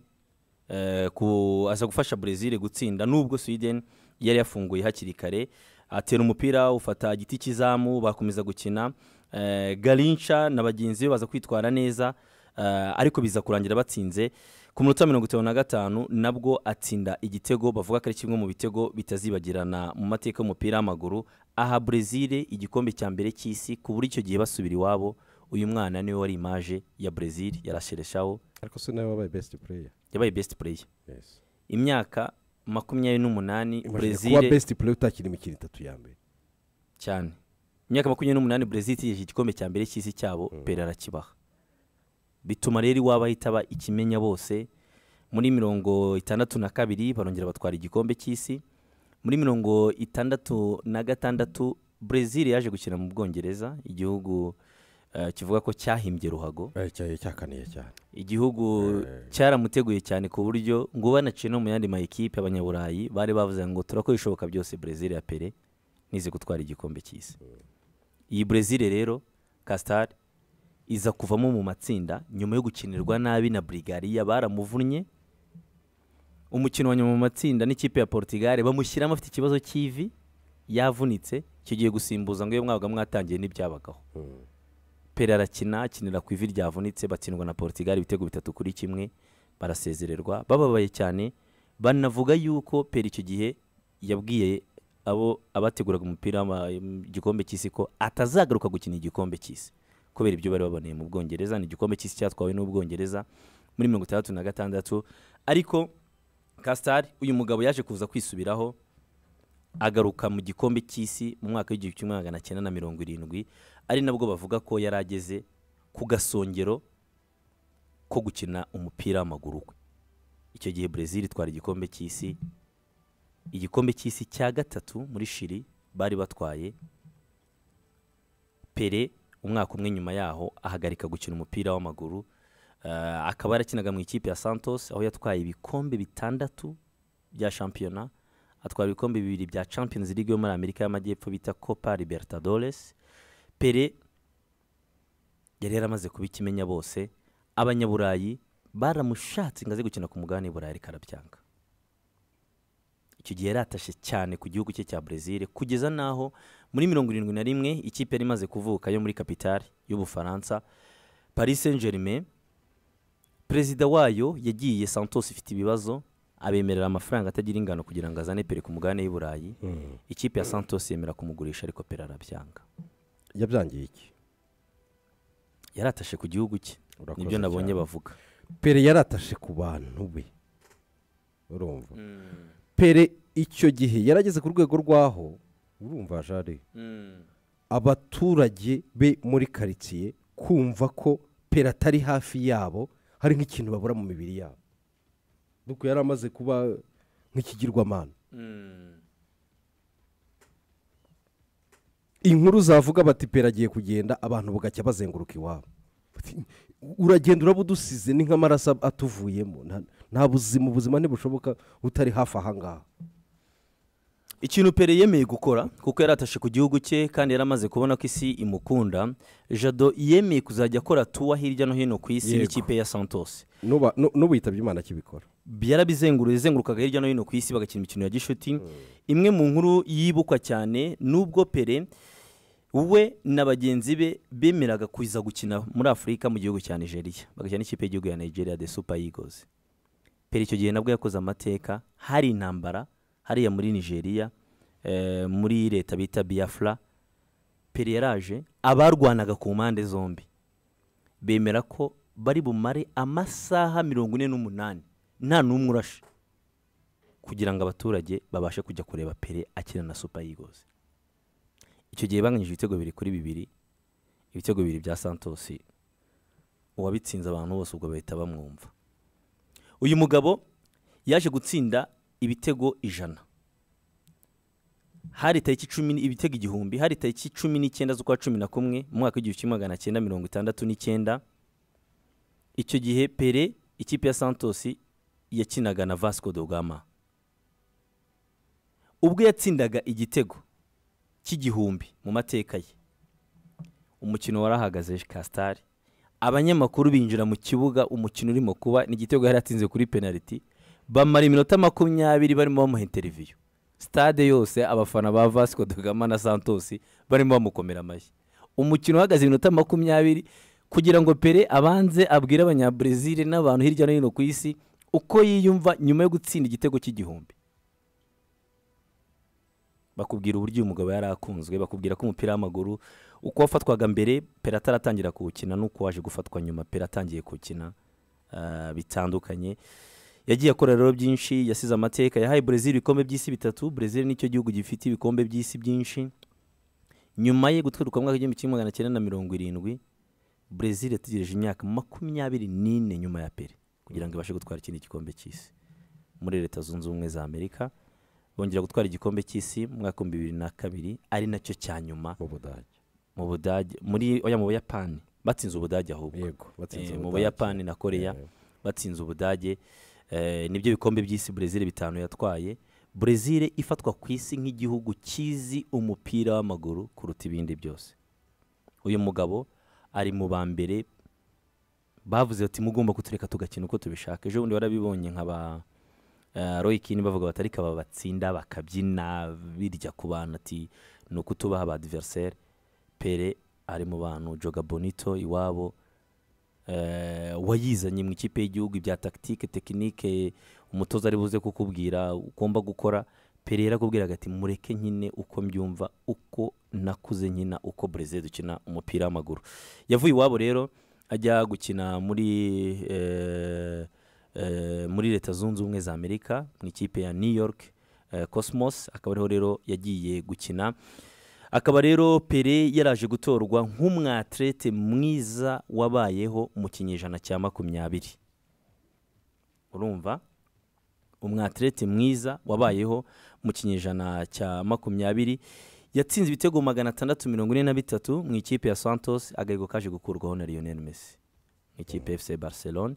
Speaker 1: eh, ku, aza gufasha brezil gutsinda nubwo sweden yari yafunguye hakiri kare atera umupira ufata igiti cy'izamu bakomeza gukina eh, garinca na bagenzi be baza kwitwara neza eh, ariko biza kurangira batsinze ku minota mirongo itanu na gatanu nabwo atsinda igitego bavuga ko ari kimwe mu bitego bitazibagirana mu mateka y'umupira w'amaguru aha brezil igikombe cya mbere cy'isi ku buryo icyo gihe basubira iwabo uyu mwana niwe wari imaje ya brezil yarashereshaho
Speaker 2: ariko se nawe wabaye best player
Speaker 1: yabaye best player
Speaker 2: yes
Speaker 1: imyaka makumyabiri n'umunani
Speaker 2: Imagine kuba
Speaker 1: brezil
Speaker 2: best player utakina imikino itatu ya mbere
Speaker 1: cyane imyaka makumyabiri n'umunani brezil itegereje igikombe cya mbere cy'isi cyabo pera arakibaha bituma rero iwabo ahita aba ikimenya bose muri mirongo itandatu na kabiri barongera batwara igikombe cy'isi muri mirongo itandatu na gatandatu brezil yaje gukina mu bwongereza igihugu eh, kivuga ko cyahimbye ruhago
Speaker 2: cyaye cyakaniye cyane
Speaker 1: igihugu
Speaker 2: Eh.
Speaker 1: cyaramuteguye cyane ku buryo ngo banaciye no mu yandi ma ekipe abanyaburayi bari bavuze ngo turakora ibishoboka byose brezil ya pere nize gutwara igikombe cy'isi iyi brezil rero kasitari iza kuvamo mu matsinda nyuma yo gukinirwa nabi na burigariya baramuvunnye umukino wa nyuma mu matsinda n'ikipe ya portugal bamushyiramo afite ikibazo cy'ivi yavunitse kigiye gusimbuza ngo iyo mwabaga mwatangiye ntibyabagaho pera arakina akinira ku ivi ryavunitse batsindwa na portugal ibitego bitatu kuri kimwe barasezererwa bababaye cyane banavuga yuko pera icyo gihe yabwiye abo abateguraga umupira w'ama- igikombe cy'isi ko atazagaruka gukina igikombe cy'isi kubera ibyo bari baboneye mu bwongereza ni igikombe cy'isi cyatwawe n'ubwongereza muri mirongo itandatu na gatandatu ariko kasitari uyu mugabo yaje kuza kwisubiraho agaruka mu gikombe cy'isi mu mwaka w'igihumbi kimwe magana cyenda na mirongo irindwi ari nabwo bavuga ko yari ageze ku gasongero ko gukina umupira w'amaguru we icyo gihe brezil itwara igikombe cy'isi igikombe cy'isi cya gatatu muri shiri bari batwaye pere umwaka umwe nyuma yaho ahagarika gukina umupira w'amaguru Eh, akaba yarakinaga mu ikipe ya santos aho yatwaye ibikombe bitandatu bya shampiyona atwara ibikombe bibiri bya champions league yo muri amerika y'amajyepfo bita copa libertadores pere yari yaramaze kuba ikimenya bose abanyaburayi baramushatse ngo aze gukina ku mugabane w'i burayi ariko arabyanga icyo gihe yaratashye cyane ku gihugu cye cya brezil kugeza n'aho muri mirongo irindwi na rimwe ikipe yari imaze kuvuka yo muri kapitali y'ubufaransa paris saint germain perezida wayo yagiye santos ifite ibibazo abemerera amafaranga atagira ingano kugira ngo azane pere ku mugabane w'i burayi ikipe ya santos yemera kumugurisha ariko pere arabyanga
Speaker 2: yabyangiye iki
Speaker 1: yaratashe ku gihugu cye
Speaker 2: Urakoze
Speaker 1: nibyo nabonye
Speaker 2: cyane.
Speaker 1: bavuga
Speaker 2: pere yaratashe ku bantu be urumva pere icyo gihe yarageze ku rwego rwaho urumva jare abaturage be muri karitsiye kumva ko pera atari hafi yabo hari nk'ikintu babura mu mibiri yabo nuko yari amaze kuba nk'ikigirwamana inkuru zavuga bati pera agiye kugenda abantu bagacya bazenguruka iwabo Bati, uragenda uraba udusize ni nk'amaraso atuvuyemo nta- nta buzima ubuzima ntibushoboka utari hafi aha ngaha
Speaker 1: ikintu pere yemeye gukora kuko yaratashe ku gihugu cye kandi yari amaze kubona ko isi imukunda jado yemeye kuzajya akora tuwa hirya no hino ku isi
Speaker 2: Yego.
Speaker 1: n'ikipe ya santos
Speaker 2: Nuba- nu- nubitabye imana akibikora
Speaker 1: yarabizenguruye izengurukaga hirya no hino ku isi bagakina imikino ya gishuti imwe mu nkuru yibukwa cyane n'ubwo pere we na bagenzi be bemeraga kuza gukina muri afurika mu gihugu cya nigeria bagakina n'ikipe y'igihugu ya nigeria the super eagles pere icyo gihe nabwo yakoze amateka hari intambara hariya muri nigeria eh, muri leta bita biafra pere yaraje abarwanaga ku mpande zombi bemera ko bari bumare amasaha mirongo ine n'umunani nta n'umwe urashe kugira ngo abaturage babashe kujya kureba pere akina na super eagles icyo gihe banganyije ibitego bibiri kuri bibiri ibitego bibiri bya santos uwabitsinze abantu bose ubwo bahita bamwumva uyu mugabo yaje gutsinda ibitego ijana hari tariki cumi n- ibitego igihumbi hari tariki cumi n'icyenda z'ukwa cumi na kumwe mu mwaka w'igihumbi kimwe magana cyenda mirongo itandatu n'icyenda icyo gihe pere ikipe ya santos yakinaga na vasco do gama ubwo yatsindaga igitego cy'igihumbi mu mateka ye umukino warahagaze kasitari abanyamakuru binjira mu kibuga umukino urimo kuba ni igitego yari atsinze kuri penaliti bamara iminota makumyabiri barimo bamuha interiviyu stade yose abafana ba vasco do gama na santos barimo bamukomera amashyi umukino uhagaze iminota makumyabiri kugira ngo pere abanze abwire abanyabrezil n'abantu hirya no hino ku isi uko yiyumva nyuma yo gutsinda igitego cy'igihumbi bakubwira uburyo uyu mugabo yari akunzwe bakubwira ko umupira w'amaguru uko wafatwaga mbere pera ataratangira kuwukina n'uko waje gufatwa nyuma pera atangiye kuwukina ah, bitandukanye yagiye akora rero byinshi yasize amateka yahaye brezil ibikombe by'isi bitatu brezil nicyo gihugu gifite ibikombe by'isi byinshi nyuma ye gutwiruka mu mwaka w'igihumbi kimwe magana cyenda na mirongo irindwi brezil yategereje imyaka makumyabiri n'ine nyuma ya pere kugira ngo ibashe gutwara ikindi gikombe cy'isi muri leta zunze ubumwe za amerika bongera gutwara igikombe cy'isi mu mwaka w'ibihumbi bibiri na kabiri ari nacyo cya nyuma
Speaker 2: mu budage
Speaker 1: mu budage muri oya mu buyapani batsinze ubudage ahubwo
Speaker 2: yego batsinze
Speaker 1: Eh, mu
Speaker 2: Ubudage.
Speaker 1: buyapani na koreya
Speaker 2: Eh.
Speaker 1: batsinze ubudage eh, nibyo bikombe by'isi brezil bitanu yatwaye brezil ifatwa ku isi nk'igihugu kizi umupira w'amaguru kuruta ibindi byose uyu mugabo ari mu ba mbere bavuze bati mugomba kutureka tugakina uko tubishaka ejo bundi warabibonye nka ba eh, roy kini bavuga bati ariko aba batsinda bakabyina birya ku bantu ati ni uko tubaha ba adversaire pere ari mu bantu joga bonito iwabo eh, wayizanye mu ikipe y'igihugu ibya tactique tekinike umutoza ari buze kukubwira ugomba gukora pere yarakubwiraga ati mureke nyine uko mbyumva uko nakuze nyina uko brezil dukina umupira w'amaguru yavuye iwabo rero ajya gukina muri eh, eh, muri leta zunze ubumwe za amerika mu ikipe ya new york eh, cosmos akaba ariho rero yagiye gukina akaba rero pere yaraje gutorwa nk'umwatrete mwiza wabayeho mu kinyejana cya makumyabiri urumva umwatrete mwiza wabayeho mu kinyejana cya makumyabiri yatsinze ibitego magana atandatu mirongo ine na bitatu mu ikipe ya santos agahego kaje gukurwaho na lionel messi mu ikipe fc barcelone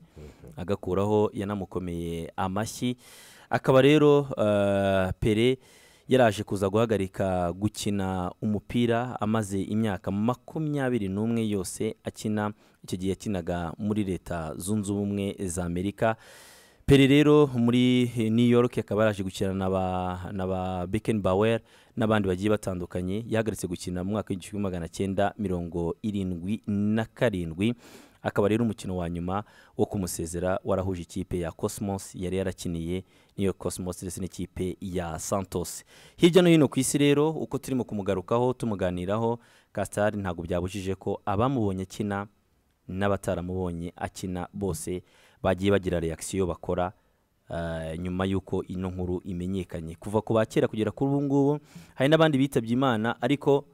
Speaker 1: agakuraho yanamukomeye amashyi akaba rero eh, pere yaraje kuza guhagarika gukina umupira amaze imyaka makumyabiri n'umwe yose akina icyo gihe yakinaga muri leta zunze ubumwe za amerika pere rero muri eh, new york akaba yaraje gukina na ba, na ba beken bawer n'abandi bagiye batandukanye yahagaritse gukina mu mwaka w'igihumbi magana cyenda mirongo irindwi na karindwi akaba rero umukino wa nyuma wo kumusezera warahuje ikipe ya cosmos yari yarakiniye n'iyo cosmos ndetse n'ikipe ya santos hirya no hino ku isi rero uko turimo kumugarukaho tumuganiraho kasitari ntabwo byabujije ko abamubonye akina n'abataramubonye akina bose bagiye bagira reakisiyo bakora ah, nyuma y'uko ino nkuru imenyekanye kuva ku ba kera kugera kuri ubu ngubu hari n'abandi bitabye imana ariko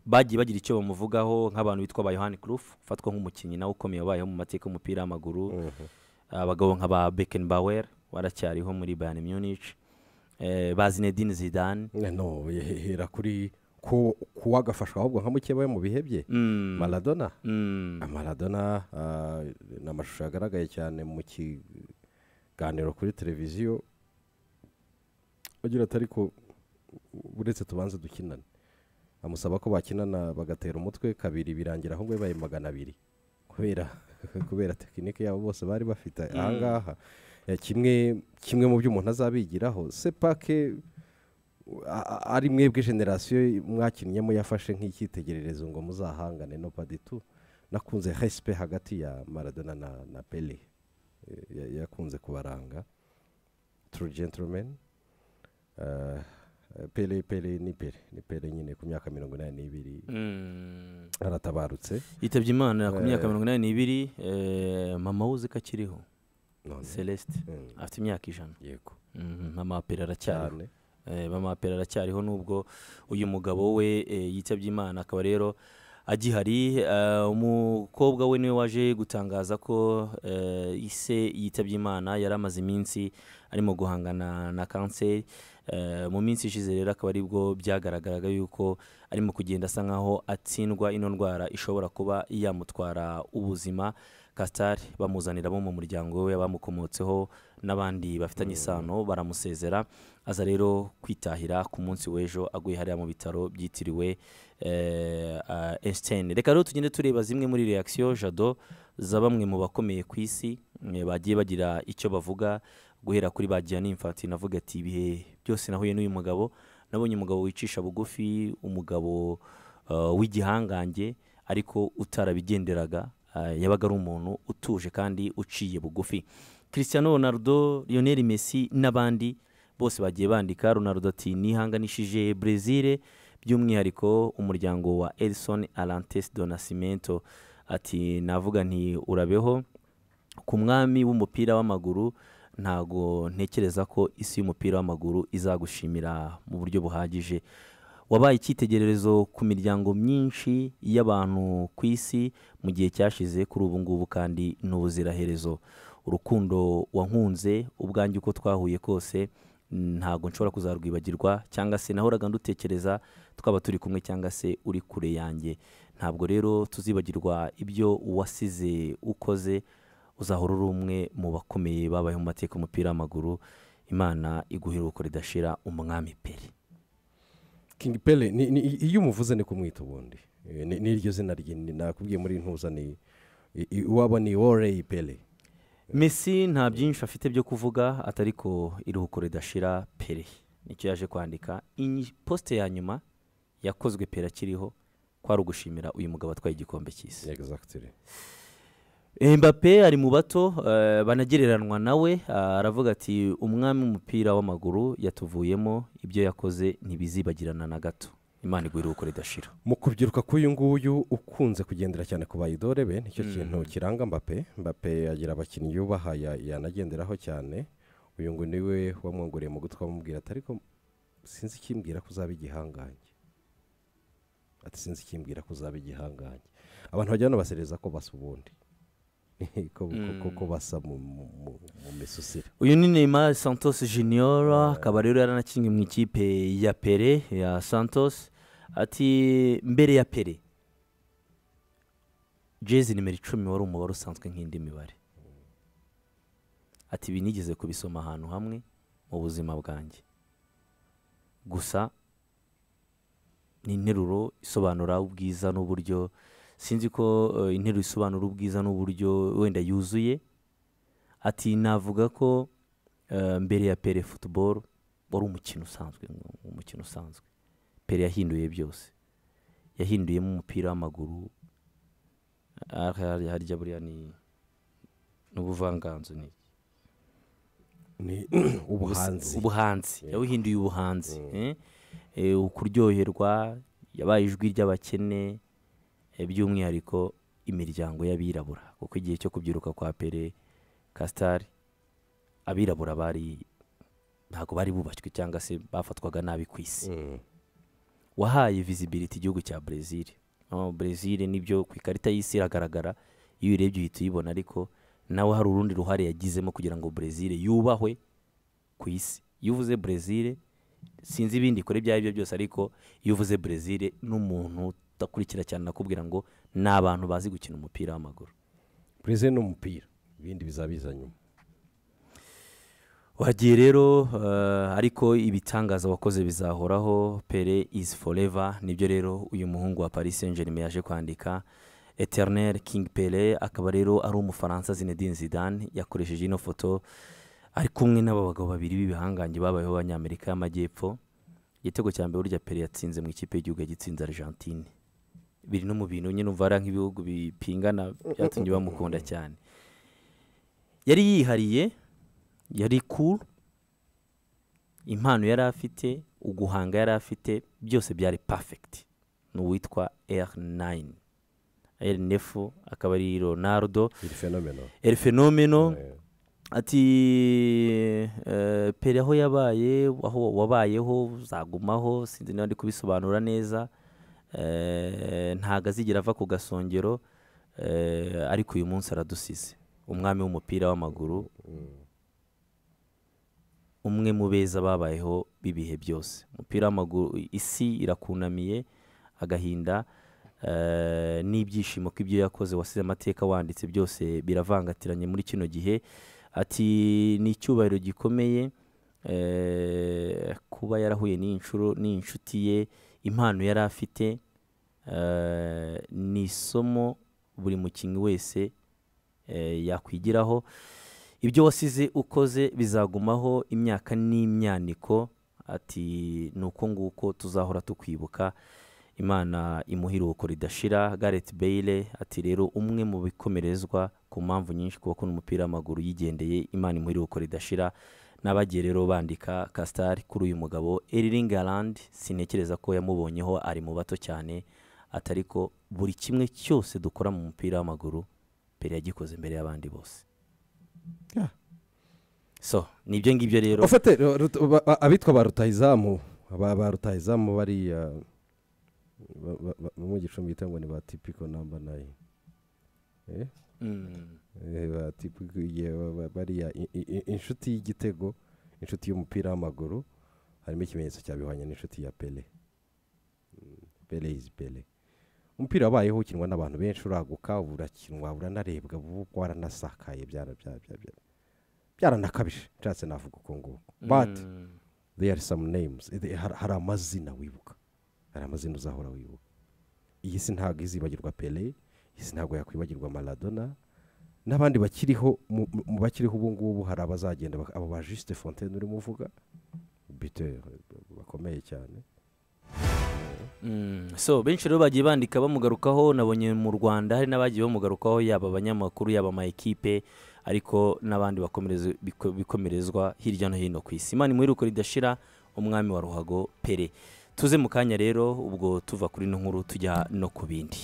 Speaker 1: bagiye bagira icyo bamuvugaho nk'abantu bitwa ba yohani kurufu ufatwa nk'umukinnyi nawe ukomeye wabayeho mu mateka y'umupira w'amaguru abagabo nka ba bekenbauer waracyariho muri bayani munich Eh, ba zinedine zidane
Speaker 2: no hera kuri ku kuwagafashwa ahubwo nka mukebaye mu bihe bye
Speaker 1: Mm,
Speaker 2: maradona
Speaker 1: mm.
Speaker 2: maradona ah, ni amashusho yagaragaye cyane mu kiganiro kuri televiziyo agira ati ariko uretse tubanze dukinane amusaba ko bakinana bagatera umutwe kabiri birangira aho babaye magana abiri kubera kubera tekinike yabo bose bari bafite ahangaha eh, kimwe kimwe mu byo umuntu azabigiraho sepake a- a- ari mwebwe generasiyo mwakinnyemo yafashe nk'icyitegererezo ngo muzahangane no paditu nakunze hesipe hagati ya maradona na, na pele Eh, ya- yakunze kubaranga tru gentleman Eh, pele pele ni pele ni pele nyine ku myaka mirongo inani n'ibiri
Speaker 1: Mm.
Speaker 2: aratabarutse
Speaker 1: yitabye imana ku myaka mirongo inani n'ibiri eh, mama we uzi ko akiriho
Speaker 2: none
Speaker 1: celeste
Speaker 2: Mm,
Speaker 1: afite imyaka ijana
Speaker 2: yego
Speaker 1: Mhm, mama wa pera aracyariho
Speaker 2: cyane
Speaker 1: Eh, mama wa pera aracyariho nubwo uyu mugabo we eh, yitabye imana akaba rero agihari Eh, umukobwa we niwe waje gutangaza ko eh, ise yitabye imana yari amaze iminsi arimo guhangana na kanseri Eh, mu minsi ishize rero akaba aribwo byagaragaraga yuko arimo kugenda asa nkaho atsindwa ino ndwara ishobora kuba yamutwara ubuzima kasitari bamuzanira abo mu muryango we abamukomotseho n'abandi bafitanye isano baramusezera aza rero kwitahira ku munsi w'ejo aguye hariya mu bitaro byitiriwe esiteni reka rero tugende tureba zimwe muri reakisiyo jado za bamwe mu bakomeye ku isi eh, bagiye bagira icyo bavuga guhera kuri ba Gianni Infantino avuga ati ibihe byose nahuye n'uyu mugabo nabonye umugabo wicisha bugufi umugabo eh, w'igihangange ariko utarabigenderaga eh, yabaga ari umuntu utuje kandi uciye bugufi Cristiano Ronaldo Lionel Messi n'abandi bose bagiye bandika Ronaldo ati nihanganishije Brezil by'umwihariko umuryango wa Edson Arantes do Nascimento ati navuga nti urabeho ku mwami w'umupira w'amaguru ntago ntekereza ko isi y'umupira w'amaguru izagushimira mu buryo buhagije wabaye icyitegererezo ku miryango myinshi y'abantu ku isi mu gihe cyashize kuri ubu ngubu kandi n'ubuziraherezo urukundo wankunze ubwanjye uko twahuye kose ntago nshobora kuzarwibagirwa cyangwa se nahoraga ndutekereza twaba turi kumwe cyangwa se uri kure yanjye ntabwo rero tuzibagirwa ibyo wasize ukoze uzahora uri umwe mu bakomeye babayeho mu mateka y'umupira w'amaguru imana iguha iruhuko ridashira umwami peri
Speaker 2: king pele ni- ni- iyo umuvuze ni kumwita ubundi Eh, ni- n'iryo zina rye ni- nakubwiye muri ntuza ni i- i- iwabo ni woreyi pele
Speaker 1: mesi nta byinshi afite byo kuvuga atari ko iruhuko ridashira pere nicyo yaje kwandika Iyi posite ya nyuma yakozwe pere akiriho kwari ugushimira uyu mugabo atwaye igikombe cy'isi
Speaker 2: exactly
Speaker 1: Mbappe ari mu bato eh, banagereranywa nawe ah, aravuga ati umwami w'umupira w'amaguru yatuvuyemo ibyo yakoze ntibizibagirana na gato imana igwa iruhuko ridashira
Speaker 2: mu kubyiruka k'uyu nguyu ukunze kugendera cyane ku bayidore be nicyo kintu kiranga mbape mbape agira abakinnyi yubaha ya- yanagenderaho cyane uyu ngo niwe wamwongoreye mu gutwi amubwira ati ariko sinzi ikimbwira ko uzaba igihangange ati sinzi ikimbwira ko uzaba igihangange abantu bajya banabasereza ko basa ubundi ko, ko- ko, ko basa mu, mu, mu, mu misusire
Speaker 1: uyu ni Neymar Santos Junior akaba rero yaranakinnye mu ikipe ya Pele ya Santos ati mbere ya Pele jezi nimero icumi wari umubare usanzwe nk'indi mibare ati ibi nigeze kubisoma ahantu hamwe mu buzima bwanjye gusa ni interuro isobanura ubwiza n'uburyo sinzi ko eh, interuro isobanura ubwiza n'uburyo wenda yuzuye ati navuga ko eh, mbere ya pere futuboro wari umukino usanzwe umukino usanzwe pere yahinduye byose yahinduyemo umupira w'amaguru ariko hariya harya buriya ni n'ubuvanganzo ni
Speaker 2: ni ubuhanzi
Speaker 1: ubuhanzi yawuhinduye ubuhanzi eh? Eh, ukuryoherwa yabaye ijwi ry'abakene eh, by'umwihariko imiryango y'abirabura kuko igihe cyo kubyiruka kwa pere kasitari abirabura bari ntabwo bari bubashywe cyangwa se bafatwaga nabi ku isi
Speaker 2: Mm.
Speaker 1: wahaye visibility igihugu cya Brazil oh, Brazil nibyo ku ikarita y'isi iragaragara iyo uyirebye uhita uyibona ariko nawe hari urundi ruhare yagizemo kugira ngo Brazil yubahwe ku isi iyo uvuze Brazil sinzi ibindi ikora ibyo ari byo byose ariko iyo uvuze Brazil n'umuntu udakurikira cyane nakubwira ngo ni abantu bazi gukina umupira w'amaguru
Speaker 2: perezida ni umupira ibindi bizaba biza nyuma
Speaker 1: wagiye rero eh, ariko ibitangaza wakoze bizahoraho pere izi foreva nibyo rero uyu muhungu wa paris saint germain yaje kwandika eternel king pere akaba rero ari umufaransa zinedine zidane yakoresheje ino foto ari kumwe n'aba bagabo babiri b'ibihangange babayeho abanyamerika y'amajyepfo igitego cya mbere burya pere yatsinze mu ikipe y'igihugu yagitsinze argentine biri no mu bintu nyine umva hariya nk'ibihugu bipingana byatumye bamukunda cyane yari yihariye yari cool impano yari afite uguhanga yari afite byose byari perfect ni uwitwa r9 r9 akaba ari ronaldo
Speaker 2: iri fenomeno
Speaker 1: el fenomeno
Speaker 2: Eh,
Speaker 1: ati eh, pere aho yabaye aho wabayeho uzagumaho sinzi niba ndi kubisobanura neza eh, ntago azigera ava ku gasongero eh, ariko uyu munsi aradusize umwami w'umupira w'amaguru umwe mu beza babayeho b'ibihe byose umupira w'amaguru isi irakunamiye agahinda eh, n'ibyishimo k'ibyo yakoze wasize amateka wanditse byose biravangatiranye muri kino gihe ati ni icyubahiro gikomeye eh, kuba yarahuye n'incuro n'inshuti ye impano yari afite eh, ni isomo buri mukinnyi wese eh, yakwigiraho ibyo wasize ukoze bizagumaho imyaka n'imyaniko ati ni uko nguko tuzahora tukwibuka imana imuha iruhuko ridashira gareth bale ati rero umwe mu bikomerezwa ku mpamvu nyinshi kuba akunda umupira w'amaguru yigendeye imana imuha iruhuko ridashira n'abagiye rero bandika kasitari kuri uyu mugabo eriringi arandi sintekereza ko yamubonyeho ari mu bato cyane atari ko buri kimwe cyose dukora mu mupira w'amaguru mbere yagikoze imbere y'abandi bose
Speaker 2: yeah.
Speaker 1: so ni ibyo ngibyo rero
Speaker 2: ufate ru- ru- ba- ba- abitwa ba rutahizamu ba ba rutahizamu bariya ba- ba- ba- mu gicumbi bita ngo ni ba tipiko namba nayi Eh?
Speaker 1: Mm.
Speaker 2: Eh, ba Tipico, ye- ba- ba- bariya i- i- i- inshuti y'igitego inshuti y'umupira w'amaguru harimo ikimenyetso cyabihwanya n'inshuti ya pele Mm, pele izi pele umupira wabayeho ukinwa n'abantu benshi uraguka ubu urakinwa buranarebwa ubu waranasakaye byara- bya- bya- bya- byaranakabije nshatse navuga uko nguko but
Speaker 1: Mm.
Speaker 2: there are some names Eh, there- har- hari amazina wibuka hari amazina uzahora wibuka iyi si ntabwo izibagirwa pele iyi si ntabwo yakwibagirwa maradona n'abandi bakiriho mu mu bakiriho ubu ngubu hari abazagenda bak- abo ba juste fontaine urimo uvuga biteur eh, bakomeye cyane
Speaker 1: Mm. so benshi rero bagiye bandika bamugarukaho nabonye mu rwanda hari n'abagiye bamugarukaho yaba abanyamakuru yaba ama ekipe ariko n'abandi bakomereza- biko- bikomerezwa hirya no hino ku isi imana imuheruko ridashira umwami wa ruhago pere tuze mu kanya rero ubwo tuva kuri ino nkuru tujya no ku bindi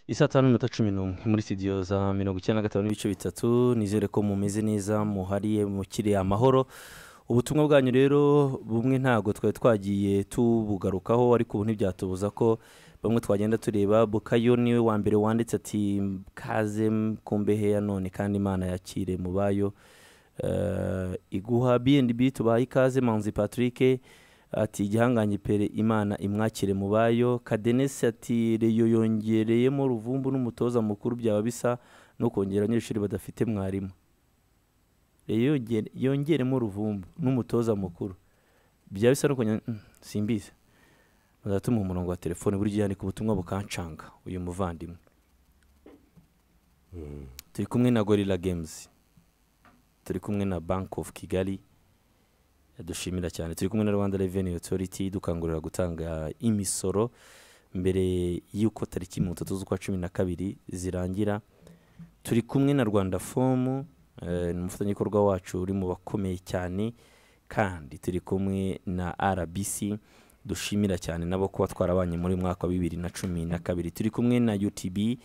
Speaker 1: isa tanu n'iminota cumi n'umwe muri sitidiyo za mirongo icyenda na gatanu n'ibice bitatu nizere ko mumeze neza muhariye mukiriye amahoro ubutumwa bwanyu rero bumwe ntabwo twari twagiye tubugarukaho ariko ubu ntibyatubuza ko bamwe twagenda tureba bukayo niwe wa mbere wanditse ati kaze mkumbehe ya none kandi imana yakire mu bayo Eh, iguha bnb tubaye ikaze manzi patrick ati igihangange pere imana imwakire mu bayo kadenesi ati reyo yongereyemo ruvumbu n'umutoza mukuru byaba bisa no kongera abanyeshuri badafite mwarimu reyo yongere- yongeremo ruvumbu n'umutoza mukuru byaba bisa no kongera Mm, simbizi muzatuma umurongo wa telefone buri gihe yandika ubutumwa bukancanga uyu muvandimwe turi kumwe na gorilla games turi kumwe na bank of kigali dushimira cyane turi kumwe na rwanda revenue authority dukangurira gutanga imisoro mbere y'uko tariki mirongo itatu z'ukwa cumi na kabiri zirangira turi kumwe na rwanda fomu ni umufatanyabikorwa wacu uri mu bakomeye cyane kandi turi kumwe na rbc dushimira cyane nabo kuba twarabanye muri mwaka wa bibiri na cumi na kabiri turi kumwe na utb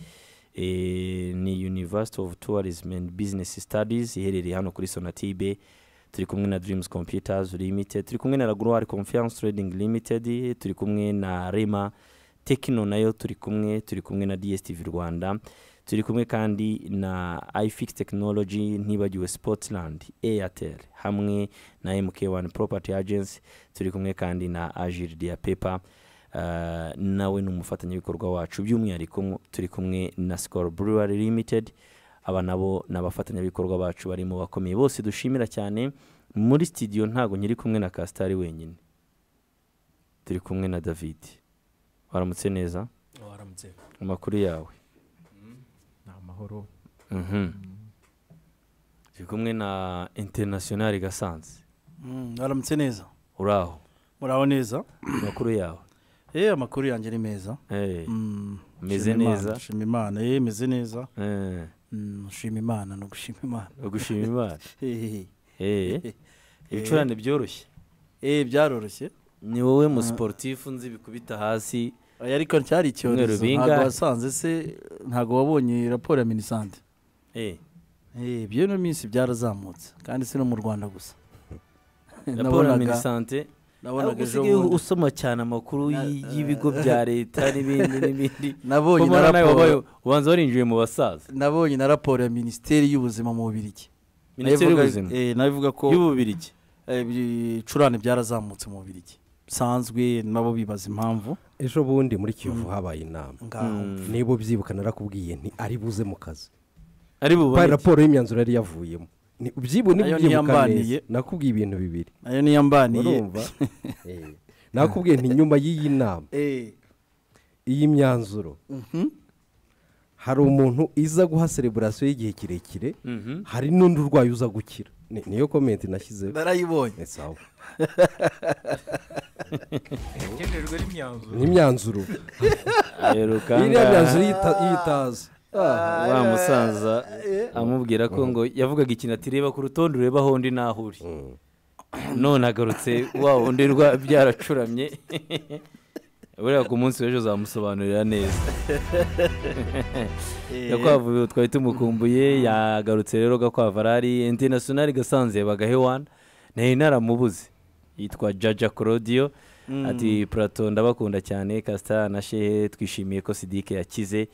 Speaker 1: eh, ni university of tourism and business studies iherereye hano kuri sonatibe turi kumwe na dreams computers limited turi kumwe na lagroir confiance trading limited turi kumwe na rema tekino nayo turi kumwe turi kumwe na dstv rwanda turi kumwe kandi na ifix technology ntibagiwe sportland airtel hamwe na mk1 property agency turi kumwe kandi na agile dia paper Ah, nawe ni umufatanyabikorwa wacu by'umwihariko turi kumwe na sikoro buruwari limited aba nabo ni abafatanyabikorwa bacu bari mu bakomeye bose dushimira cyane muri sitidiyo ntabwo nyiri kumwe na kasitari wenyine turi kumwe na david waramutse neza
Speaker 3: waramutse
Speaker 1: amakuru yawe
Speaker 3: ni amahoro
Speaker 1: Mhm. turi kumwe na interinasiyonari gasanze
Speaker 4: Mm, aramutse neza
Speaker 1: uraho
Speaker 4: muraho neza
Speaker 1: amakuru yawe
Speaker 4: eh amakuru yanjye ni meza
Speaker 1: Eh,
Speaker 4: Mm,
Speaker 1: Umeze
Speaker 4: shima
Speaker 1: neza?
Speaker 4: Imana, shima imana eh meze neza
Speaker 1: eh,
Speaker 4: Mm, shima imana no gushima imana
Speaker 1: gushima imana
Speaker 4: Eh,
Speaker 1: Eh, ibicurane byoroshye
Speaker 4: eh byaroroshye
Speaker 1: ni wowe mu siporutifu nzi bikubita hasi
Speaker 4: Oya, ariko cyari
Speaker 1: Umweru
Speaker 4: icyorezo
Speaker 1: bingahe?
Speaker 4: ntabwo wasanze se ntabwo wabonye raporo ya minisante
Speaker 1: Eh,
Speaker 4: eh by'ino minsi byarazamutse kandi si no mu rwanda gusa
Speaker 1: raporo ya minisante
Speaker 4: nabonaga ejo
Speaker 1: usigaye
Speaker 4: bundi-
Speaker 1: usoma cyane amakuru y- y'ibigo bya leta n'ibindi n'ibindi
Speaker 4: nabonye
Speaker 1: Ko
Speaker 4: na
Speaker 1: mbona nawe wabaye
Speaker 4: raporo
Speaker 1: ubanza warinjiye mu basaza
Speaker 4: nabonye na raporo ya minisiteri y'ubuzima mu bubirigi
Speaker 1: minisiteri
Speaker 4: Nayo ivuga-
Speaker 1: y'ubuzima
Speaker 4: eh, nayo ivuga ko
Speaker 1: y'ububirigi
Speaker 4: Eh, ibicurane byarazamutse mu bubirigi bisanzwe nabo bibaza impamvu
Speaker 2: ejo bundi muri kiyovu habaye inama
Speaker 4: ngaho
Speaker 2: niba ubyibuka narakubwiye nti ari buze mu kazi
Speaker 1: ari
Speaker 2: bari
Speaker 1: buboneke
Speaker 2: raporo y'imyanzuro yari yavuyemo Ni ubyibu-
Speaker 4: Nayo
Speaker 2: n'ubyibuka
Speaker 4: ntiyambaniye.
Speaker 2: neza nakubwiye ibintu bibiri
Speaker 4: nayo niyo mbaniye
Speaker 2: urumva Eh, nakubwiye nti nyuma y'iyi nama
Speaker 4: Eh,
Speaker 2: iyi myanzuro hari umuntu iza guha sereburasiyo y'igihe kirekire hari n'undi urwaye uza gukira Ni- niyo komenti nashyizeho
Speaker 4: narayibonye
Speaker 2: Eh, sawa.
Speaker 3: igenderwe n'imyanzuro
Speaker 2: ni imyanzuro
Speaker 1: aheruka
Speaker 2: iriya
Speaker 1: ngaha,
Speaker 2: myanzuro yita- yitaza
Speaker 1: wa musaza amubwira ko ngo yavugaga ikintu ati reba ku rutonde urebe aho undi naho uri none agarutse wa wundi rwa- byaracuramye buriya ku munsi w'ejo zamusobanurira neza gakwavu twari tumukumbuye yagarutse rero gakwavu arari interinasiyonari gasanze bagahewana nayo naramubuze yitwa jaja korodiyo ati purato ndabakunda cyane kasita na shehe twishimiye ko sidike yakize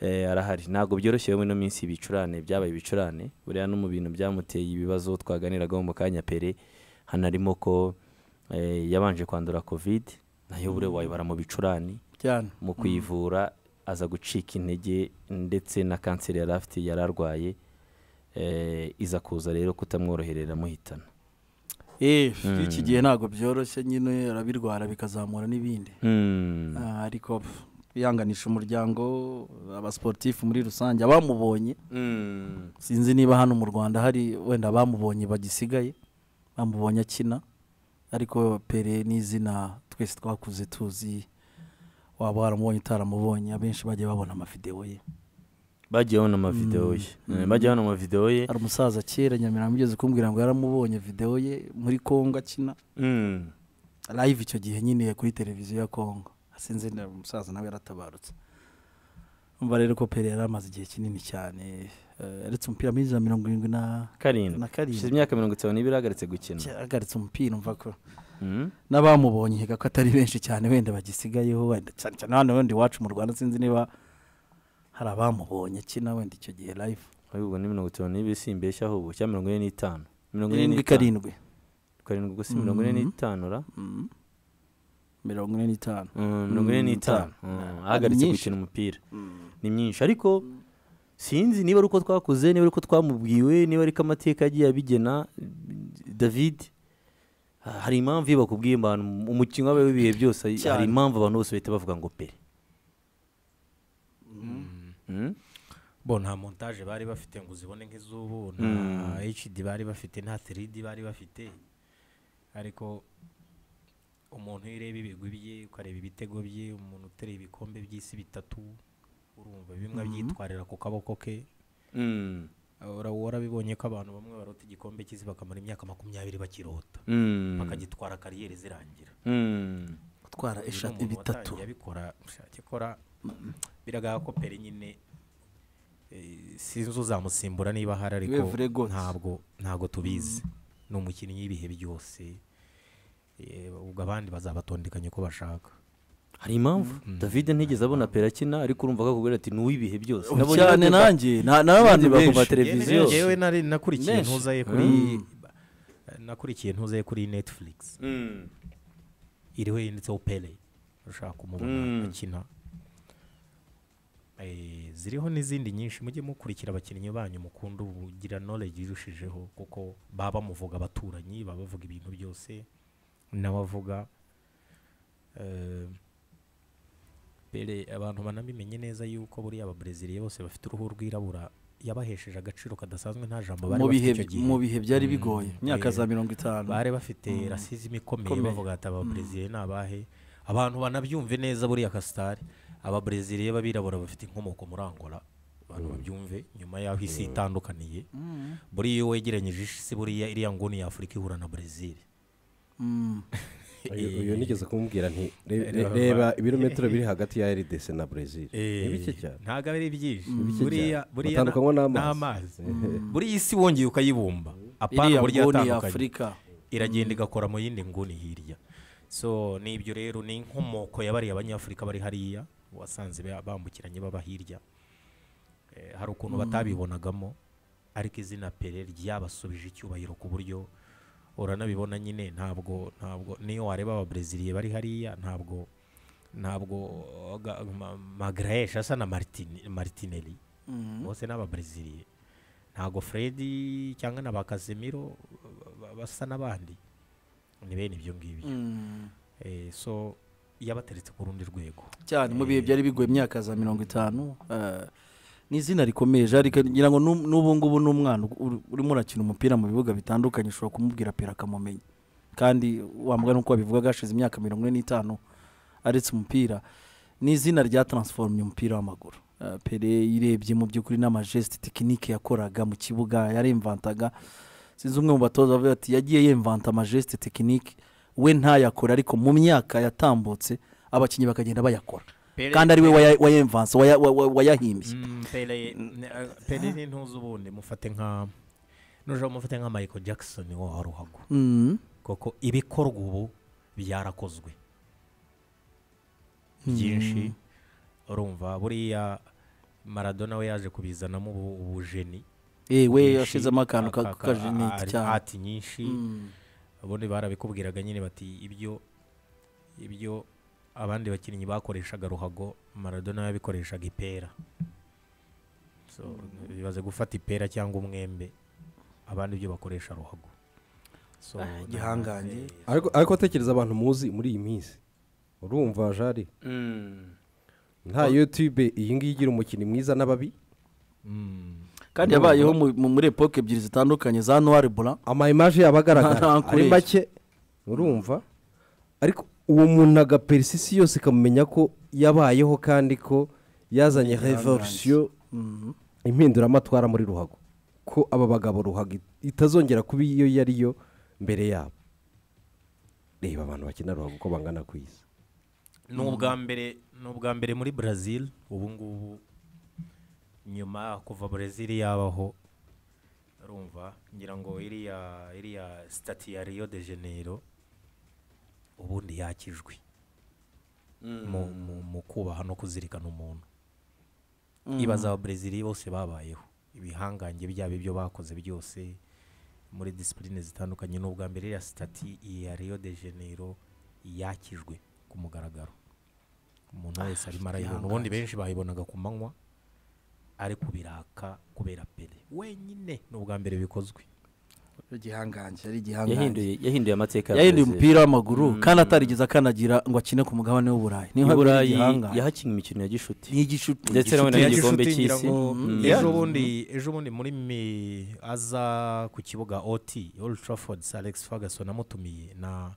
Speaker 1: Eh, arahari ntabwo byoroshye muri ino minsi ibicurane byabaye ibicurane buriya no mu bintu byamuteye ibibazo twaganiragaho mu kanya pere hano arimo ko eh, yabanje kwandura kovide nayo buriya wayibara mu bicurane
Speaker 4: cyane
Speaker 1: mu kuyivura aza gucika intege ndetse na kanseri yari afite yari arwaye eh, iza kuza rero kutamworoherera amuhitana
Speaker 4: Eh, iki gihe ntabwo byoroshye nyine arabirwara bikazamura n'ibindi Ah, ariko pf, kwihanganisha umuryango abasiporutifu muri rusange abamubonye sinzi niba hano mu rwanda hari wenda abamubonye bagisigaye bamubonye akina ariko pere ni izina twese twakuze tuzi waba waramubonye utaramubonye abenshi bagiye babona amavidewo ye
Speaker 1: bagiye babona amavidewo ye Eh, bagiye babona amavidewo ye
Speaker 4: hari umusaza kera nyamirambo ugeze kumbwira ngo yaramubonye videwo ye muri kongo akina
Speaker 1: Mm.
Speaker 4: live icyo gihe nyine kuri televiziyo ya kongo sinzi na umusaza nawe yaratabarutse umva rero ko pere yari amaze igihe kinini cyane eh, yaretse umupira muri za mirongo irindwi na
Speaker 1: karindwi
Speaker 4: na karindwi.
Speaker 1: hashize imyaka mirongo itanu n'ibiri ahagaritse gukina
Speaker 4: yahagaritse umupira umva ko
Speaker 1: Mm.
Speaker 4: n'abamubonye ko atari benshi cyane wenda bagisigayeho wenda cyane cyane hano wenda iwacu mu rwanda sinzi niba hari abamubonye akina wenda icyo gihe live
Speaker 1: ahubwo ni mirongo itanu n'ibiri si imbeshyi ahubwo cyangwa mirongo ine n'itanu mirongo ine
Speaker 4: irindwi
Speaker 1: n'itanu
Speaker 4: karindwi
Speaker 1: karindwi gusa mirongo ine
Speaker 4: Mhm.
Speaker 1: n'itanu ra
Speaker 4: Mm. mirongo ine n'itanu
Speaker 1: Mm, mirongo ine
Speaker 4: Mm,
Speaker 1: n'itanu
Speaker 4: itanu.
Speaker 1: Mm, ahagaritse
Speaker 4: Myinshi.
Speaker 1: gukina umupira ni myinshi ariko sinzi niba ari uko twakoze niba ari uko twamubwiwe niba ari ko amateka yagiye abigena david ah, hari impamvu iyo bakubwiye abantu umukinnyi wabaye w'ibihe byose hari
Speaker 4: Cyane.
Speaker 1: impamvu abantu bose bahita bavuga ngo pere Mm?
Speaker 3: bo nta montage bari bafite ngo uzibone nk'izubu
Speaker 1: Mm.
Speaker 3: nta hd bari bafite nta 3d bari bafite ariko umuntu iyo ureba ibigwi bye ukareba ibitego bye umuntu utereye ibikombe by'isi bitatu urumva bimwe abyitwarira ku kaboko ke
Speaker 1: Mm.
Speaker 3: Ura- warabibonye ko abantu bamwe barota igikombe cy'isi bakamara imyaka makumyabiri bakirota
Speaker 1: Mm.
Speaker 3: bakagitwara kariyeri zirangira
Speaker 1: Mm.
Speaker 4: gutwara
Speaker 3: Uyu ni
Speaker 4: eshatu
Speaker 3: umuntu
Speaker 4: bitatu
Speaker 3: watangiye abikora ushake kora biragaragara ko peri nyine eh, sinzi uzamusimbura niba ahari ariko
Speaker 4: Iwe Vre Goat.
Speaker 3: ntabwo ntabwo tubizi ni umukinnyi w'ibihe byose Eh, ubwo abandi bazabatondekanya uko bashaka
Speaker 1: hari impamvu david ntigeze abona pera akina ariko urumva ko akubwira ati ni uw'ibihe byose
Speaker 4: Ubu
Speaker 1: Nabonye
Speaker 4: cyane
Speaker 1: babyumva-
Speaker 4: nanjye na- nawe abantu
Speaker 1: Benshi.
Speaker 4: bakumva
Speaker 1: Yewe,
Speaker 4: televiziyo
Speaker 1: yewe.
Speaker 3: yewe nari nakurikiye
Speaker 1: Menshi.
Speaker 3: ntuzaye kuri
Speaker 4: Mm.
Speaker 3: nakurikiye ntuzaye kuri netflix
Speaker 1: Mm.
Speaker 3: iriho yanditseho pere ushaka kumubona
Speaker 1: Mm.
Speaker 3: akina Eh, ziriho n'izindi nyinshi mujye mukurikira abakinnyi banyu mukunda ubugira knowledge irushijeho kuko baba bamuvuga abaturanyi baba bavuga ibintu byose nawe avuga Eh, pere abantu banamenye neza yuko buriya ababreziliya bose bafite uruhu rwirabura yabahesheje agaciro kadasanzwe nta jambo bari
Speaker 4: mu bihe
Speaker 3: bafite icyo gihe
Speaker 4: mu bihe byari
Speaker 3: Mm.
Speaker 4: bigoye imyaka
Speaker 3: Eh,
Speaker 4: za mirongo itanu
Speaker 3: bari bafite rasizimu ikomeye
Speaker 4: Ikomeye.
Speaker 3: bavuga ati ababreziliya ni abahe abantu banabyumve neza buriya kasitari ababreziliya b'abirabura bafite inkomoko muri angola abantu babyumve nyuma y'aho isi itandukaniye buriya iyo wegeranyije isi buriya iriya nguni y'afurika ihura na brezil
Speaker 4: Mm.
Speaker 2: Uyu uyu nigeze kumubwira nti "Re- re- reba ibirometero biri hagati ya rdc na brezil ni bike cyane
Speaker 3: ntabwo ari byinshi
Speaker 2: bike
Speaker 3: buriya
Speaker 2: cyane.
Speaker 3: buriya
Speaker 2: Batandukanywa
Speaker 3: na-
Speaker 2: n'amazi.
Speaker 3: n'amazi buriya isi wongeye ukayibumba apana
Speaker 4: iriya
Speaker 3: uburyo
Speaker 4: nguni ya
Speaker 3: yatandukanye
Speaker 4: afurika
Speaker 3: iragenda igakora mu yindi nguni hirya so ni ibyo rero ni inkomoko yabariye abanyafurika bari hariya wasanze ba- bambukiranye baba hirya Eh, hari ukuntu batabibonagamo ariko izina pere ryabasubije icyubahiro ku buryo uranabibona nyine ntabwo ntabwo niyo wareba ababreziliya bari hariya ntabwo ntabwo ga- ma- magraesh asa na Martin- martinelli
Speaker 4: Mm.
Speaker 3: bose ni ababreziliya ntabwo fredi cyangwa na ba casemiro ba- ba- basa n'abandi ni bene ibyo ngibyo
Speaker 4: Mm.
Speaker 3: Eh, so yabateretse ku rundi rwego
Speaker 4: cyane mu bihe byari bigoye imyaka za mirongo itanu eh, ni izina rikomeye Jean Luc, ngira ngo n'u- n'ubu ngubu ni umwana ur- urimo urakina umupira mu bibuga bitandukanye ushobora kumubwira pera akamumenya kandi wambwa nuko wabivugaga hashize imyaka mirongo ine n'itanu aretse umupira ni izina rya taransifomye umupira w'amaguru Eh, pere yirebye mu by'ukuri n'amajesite tekinike yakoraga mu kibuga yarimvantaga sinzi umwe mu batoza bavuga ati yagiye yemvanta amajesite tekinike we ntayakora ariko mu myaka yatambutse abakinnyi bakagenda bayakora
Speaker 3: Pele-
Speaker 4: kandi ari we waya- wayemvanse waya- wa- wa- wayahimbye
Speaker 3: Mm, pele ne- eh, pele ni ntuzi ubundi mufate nka nujya mufate nka michael jackson wo wa ruhago
Speaker 4: Mm.
Speaker 3: kuko ibikorwa ubu byarakozwe byinshi urumva buriya maradona we yaje kubizanamo ubu- ubujeni
Speaker 4: Eh, we
Speaker 3: bwinshi,
Speaker 4: yashizemo akantu ka-
Speaker 3: aka- aka-
Speaker 4: kajeniti
Speaker 3: ari-
Speaker 4: cyane
Speaker 3: ati nyinshi
Speaker 4: Mm.
Speaker 3: ubundi barabikubwiraga nyine bati ibyo ibyo abandi bakinnyi bakoreshaga ruhago maradona yabikoreshaga ipera so bibaze gufata ipera cyangwa umwembe abandi ibyo bakoresha ruhago so na-
Speaker 4: igihangange.
Speaker 3: eh,
Speaker 2: ariko ariko tekereza abantu muzi muri iyi minsi urumva jari
Speaker 1: Mm.
Speaker 2: nta yutube iyi ngiyi igira umukinnyi mwiza n'ababi
Speaker 3: mm.
Speaker 4: kandi yabayeho mu- mu- muri epoke ebyiri zitandukanye za noir blanc
Speaker 2: ama image yaba
Speaker 4: Nta-
Speaker 2: agaragara
Speaker 4: nta
Speaker 2: ari
Speaker 4: nkoresha.
Speaker 2: make urumva ariko uwo muntu agaperisi isi yose ikamumenya ko yabayeho kandi ko yazanye revolution
Speaker 4: Mm.
Speaker 2: impinduramatwara muri ruhago ko aba bagabo ruhago it- itazongera kuba iyo yari yo mbere yabo reba abantu bakina ruhago uko bangana ku isi
Speaker 3: ni ubwa mbere ni ubwa mbere muri brazil ubu ngubu nyuma kuva Brazil yabaho urumva ngira ngo iriya iriya sitati ya Rio de Janeiro ubundi yakijwe mu- mu- mu kubaha no kuzirikana umuntu ibaza ababrezili bose babayeho ibihangange byabo ibyo bakoze byose muri disipurine zitandukanye ni ubwa mbere iriya sitati iya Rio de Janeiro yakijwe ku mugaragaro umuntu wese arimo arayibona ubundi benshi bayibonaga ku manywa ariko biraka kubera pere wenyine ni ubwa mbere bikozwe
Speaker 4: igihangange yari igihangange
Speaker 1: yahinduye yahinduye amateka ya
Speaker 4: yahinduye
Speaker 1: Brazil.
Speaker 4: umupira w'amaguru kandi atarigeze akanagira ngo akine ku mugabane w'uburayi niho yabereye
Speaker 1: iburayi
Speaker 4: igihangange
Speaker 1: yahakinnye imikino ya gishuti
Speaker 4: ni igishuti
Speaker 1: ndetse na none
Speaker 3: Inshuti ya
Speaker 1: n'igikombe
Speaker 3: gishuti ngira
Speaker 1: cy'isi
Speaker 3: ngo
Speaker 1: Mm.
Speaker 3: ejo bundi ejo bundi muri mi aza ku kibuga ot old trafford sir alex ferguson amutumiye na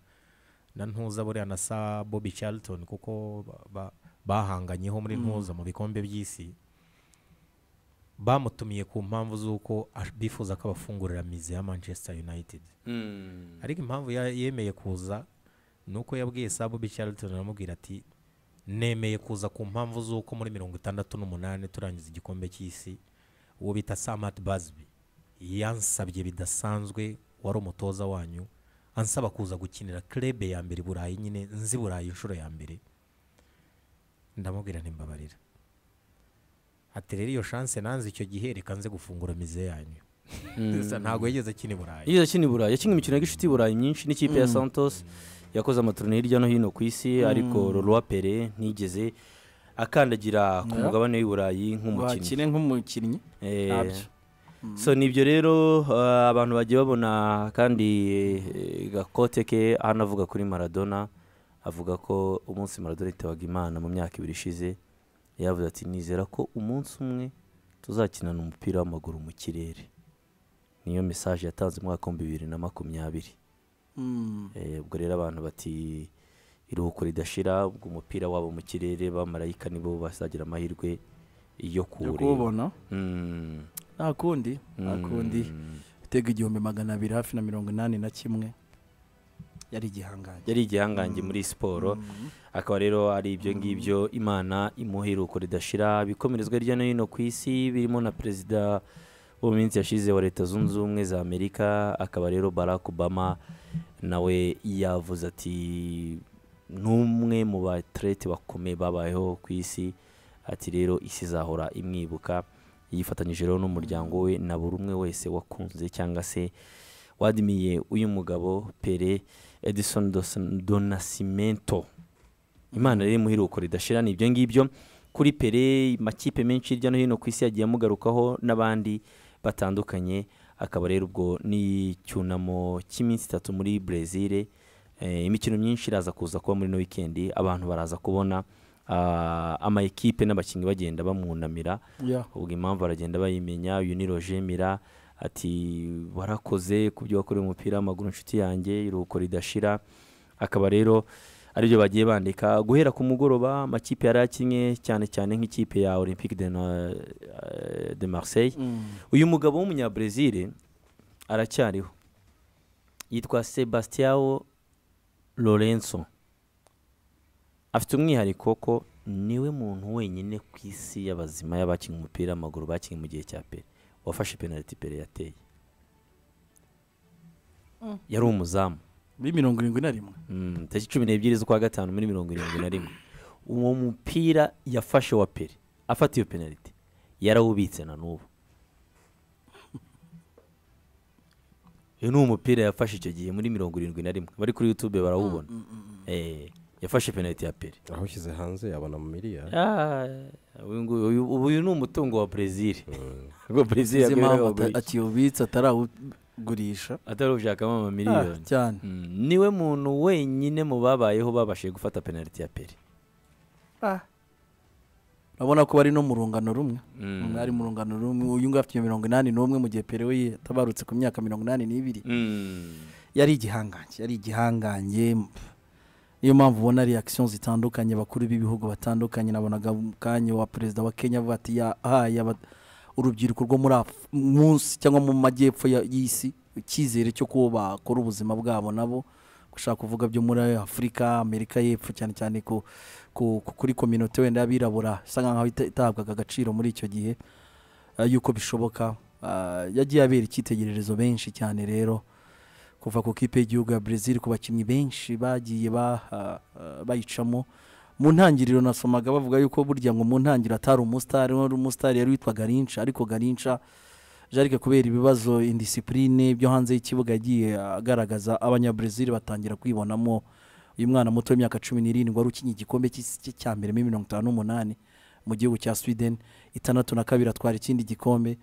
Speaker 3: na ntuza buriya na sa bobby charlton kuko ba- ba- bahanganyeho muri ntuza mu bikombe by'isi bamutumiye ku mpamvu z'uko ash- bifuza ko abafungurira mize ya manchester united
Speaker 1: Mm.
Speaker 3: ariko impamvu ya- yemeye kuza ni uko yabwiye sa Bobby Charlton aramubwira ati nemeye kuza ku mpamvu z'uko muri mirongo itandatu n'umunani turangiza igikombe cy'isi uwo bita Samat Busby yansabye bidasanzwe wari umutoza wanyu ansaba kuza gukinira club ya mbere i Burayi nyine nzi Burayi inshuro ya mbere ndamubwira ntimbabarira ati rero iyo chance nanze icyo gihe reka nze gufungura mize yanyu ntabwo yigeze akina i Burayi
Speaker 1: yigeze akina i burayi yakinnye imikino ya gishuti i burayi myinshi n'ikipe ya santos yakoze amaturne hirya no hino ku isi ariko rorwa pere ntigeze akandagira ku
Speaker 4: Yeah.
Speaker 1: mugabane w'i burayi nk'umukinnyi
Speaker 4: wakine nk'umukinnyi
Speaker 1: Eh,
Speaker 4: ntabyo
Speaker 1: so ni ibyo rero eh, abantu bagiye babona kandi eh, gakote ke hano avuga kuri maradona avuga ko umunsi maradona yitabaga imana mu myaka ibiri ishize yavuze ati nizera ko umunsi umwe tuzakinana umupira w'amaguru mu kirere niyo mesaje yatanze mu mwaka w'ibihumbi bibiri na makumyabiri
Speaker 4: Mm.
Speaker 1: Eh, ubwo rero abantu bati iruhuko ridashira ubwo umupira wabo mu kirere bamarayika nibo bazagira amahirwe yo
Speaker 4: yo
Speaker 1: kuwureba
Speaker 4: kuwubona
Speaker 1: Mm.
Speaker 4: nta kundi nta kundi
Speaker 1: Mm.
Speaker 4: itega igihumbi magana abiri hafi na mirongo inani na kimwe yari igihangange
Speaker 1: yari igihangange muri siporo akaba rero ari ibyo ngibyo imana imuha iruhuko ridashira bikomerezwa hirya no hino ku isi birimo na perezida wo mu minsi yashize wa leta zunze ubumwe za amerika akaba rero barack obama nawe yavuze ati n'umwe mu baterete bakomeye babayeho ku isi ati rero isi izahora imwibuka yifatanyije rero n'umuryango we na buri umwe wese wakunze cyangwa se wadimiye uyu mugabo pere edison Dos- donasimento imana rero imuhiruko ridashira ni ibyo ngibyo kuri pere makipe menshi hirya no hino ku isi yagiye amugarukaho n'abandi batandukanye akaba rero ubwo n'icyunamo cy'iminsi itatu muri brezil Eh, imikino myinshi iraza kuza kuba muri no wikendi abantu baraza kubona ah, ama ekipe n'abakinnyi bagenda bamwunamira
Speaker 4: Yeah.
Speaker 1: ubwo impamvu aragenda bayimenya uyu ni roger mira ati warakoze ku byo wakoreye umupira w'amaguru inshuti yanjye iruhuko ridashira akaba rero aribyo bagiye bandika guhera ku mugoroba amakipe yari akinye cyane cyane nk'ikipe ya olympique de, Na- eh, de marseille
Speaker 4: Mm.
Speaker 1: uyu mugabo w'umunyabrazil aracyariho yitwa sebastiao lorenzo afite umwihariko ko niwe muntu wenyine ku isi y'abazima y'abakinnye umupira w'amaguru bakinnye mu gihe cya pere wafashe penaliti pere yateye yari umuzamu
Speaker 4: muri mirongo irindwi na rimwe
Speaker 1: Mm, tariki cumi n'ebyiri z'ukwa gatanu muri mirongo irindwi na rimwe uwo mupira yafashe wa pere afata iyo penaliti yarawubitse na n'ubu uyu ni umupira yafashe icyo gihe muri mirongo irindwi na rimwe bari kuri youtube barawubona Eh, yafashe penaliti ya pere
Speaker 2: aho ushyize hanze yabona mu miliyari
Speaker 1: Ah, uyu nguyu- uyu- ubu uyu ni umutungo wa brezil ubwo brezil
Speaker 4: izi mpamvu ata-
Speaker 1: yaguye
Speaker 4: akiwubitse atarawugurisha
Speaker 1: atarushakamo
Speaker 4: Ah,
Speaker 1: amamiliyoni
Speaker 4: cyane
Speaker 1: Mm, niwe muntu wenyine mu babayeho babashije gufata penaliti ya pere
Speaker 4: urabona ko bari no mu rungano rumwe
Speaker 1: Mm.
Speaker 4: umwe ari mu rungano rumwe uyu nguyu afite mirongo inani n'umwe mu gihe pere we yatabarutse ku myaka mirongo inani n'ibiri
Speaker 1: Mm.
Speaker 4: yari igihangange yari igihangange niyo mpamvu ubona reakisiyo zitandukanye bakuru b'ibihugu batandukanye nabonaga mu kanya wa perezida wa kenya avuga ati yahaye aba- urubyiruko rwo muri Af- munsi cyangwa mu majyepfo ya- y'isi icyizere cyo kuba bakora ubuzima bwabo nabo gushaka kuvuga byo muri afurika amerika y'epfo cyane cyane ku, ku, ku- kuri kominote wenda y'abirabura isa nkaho ita- itahabwaga agaciro muri icyo gihe ah, yuko bishoboka Ah, yagiye abera icyitegererezo benshi cyane rero kuva ku kipe y'igihugu ya Brazil ku bakinnyi benshi bagiye ba- ah, ah, bayicamo mu ntangiriro nasomaga bavuga yuko burya ngo mu ntangiriro atari umusitari wari umusitari yari witwa garinca ariko garinca jarike kubera ibibazo indisipurine byo hanze y'ikibuga yagiye agaragaza abanyabrazil batangira kwibonamo uyu mwana muto w'imyaka cumi n'irindwi wari ukinnye igikombe cy'isi cye cya mbere muri mirongo itanu n'umunani mu gihugu cya sweden itandatu na kabiri atwara ikindi gikombe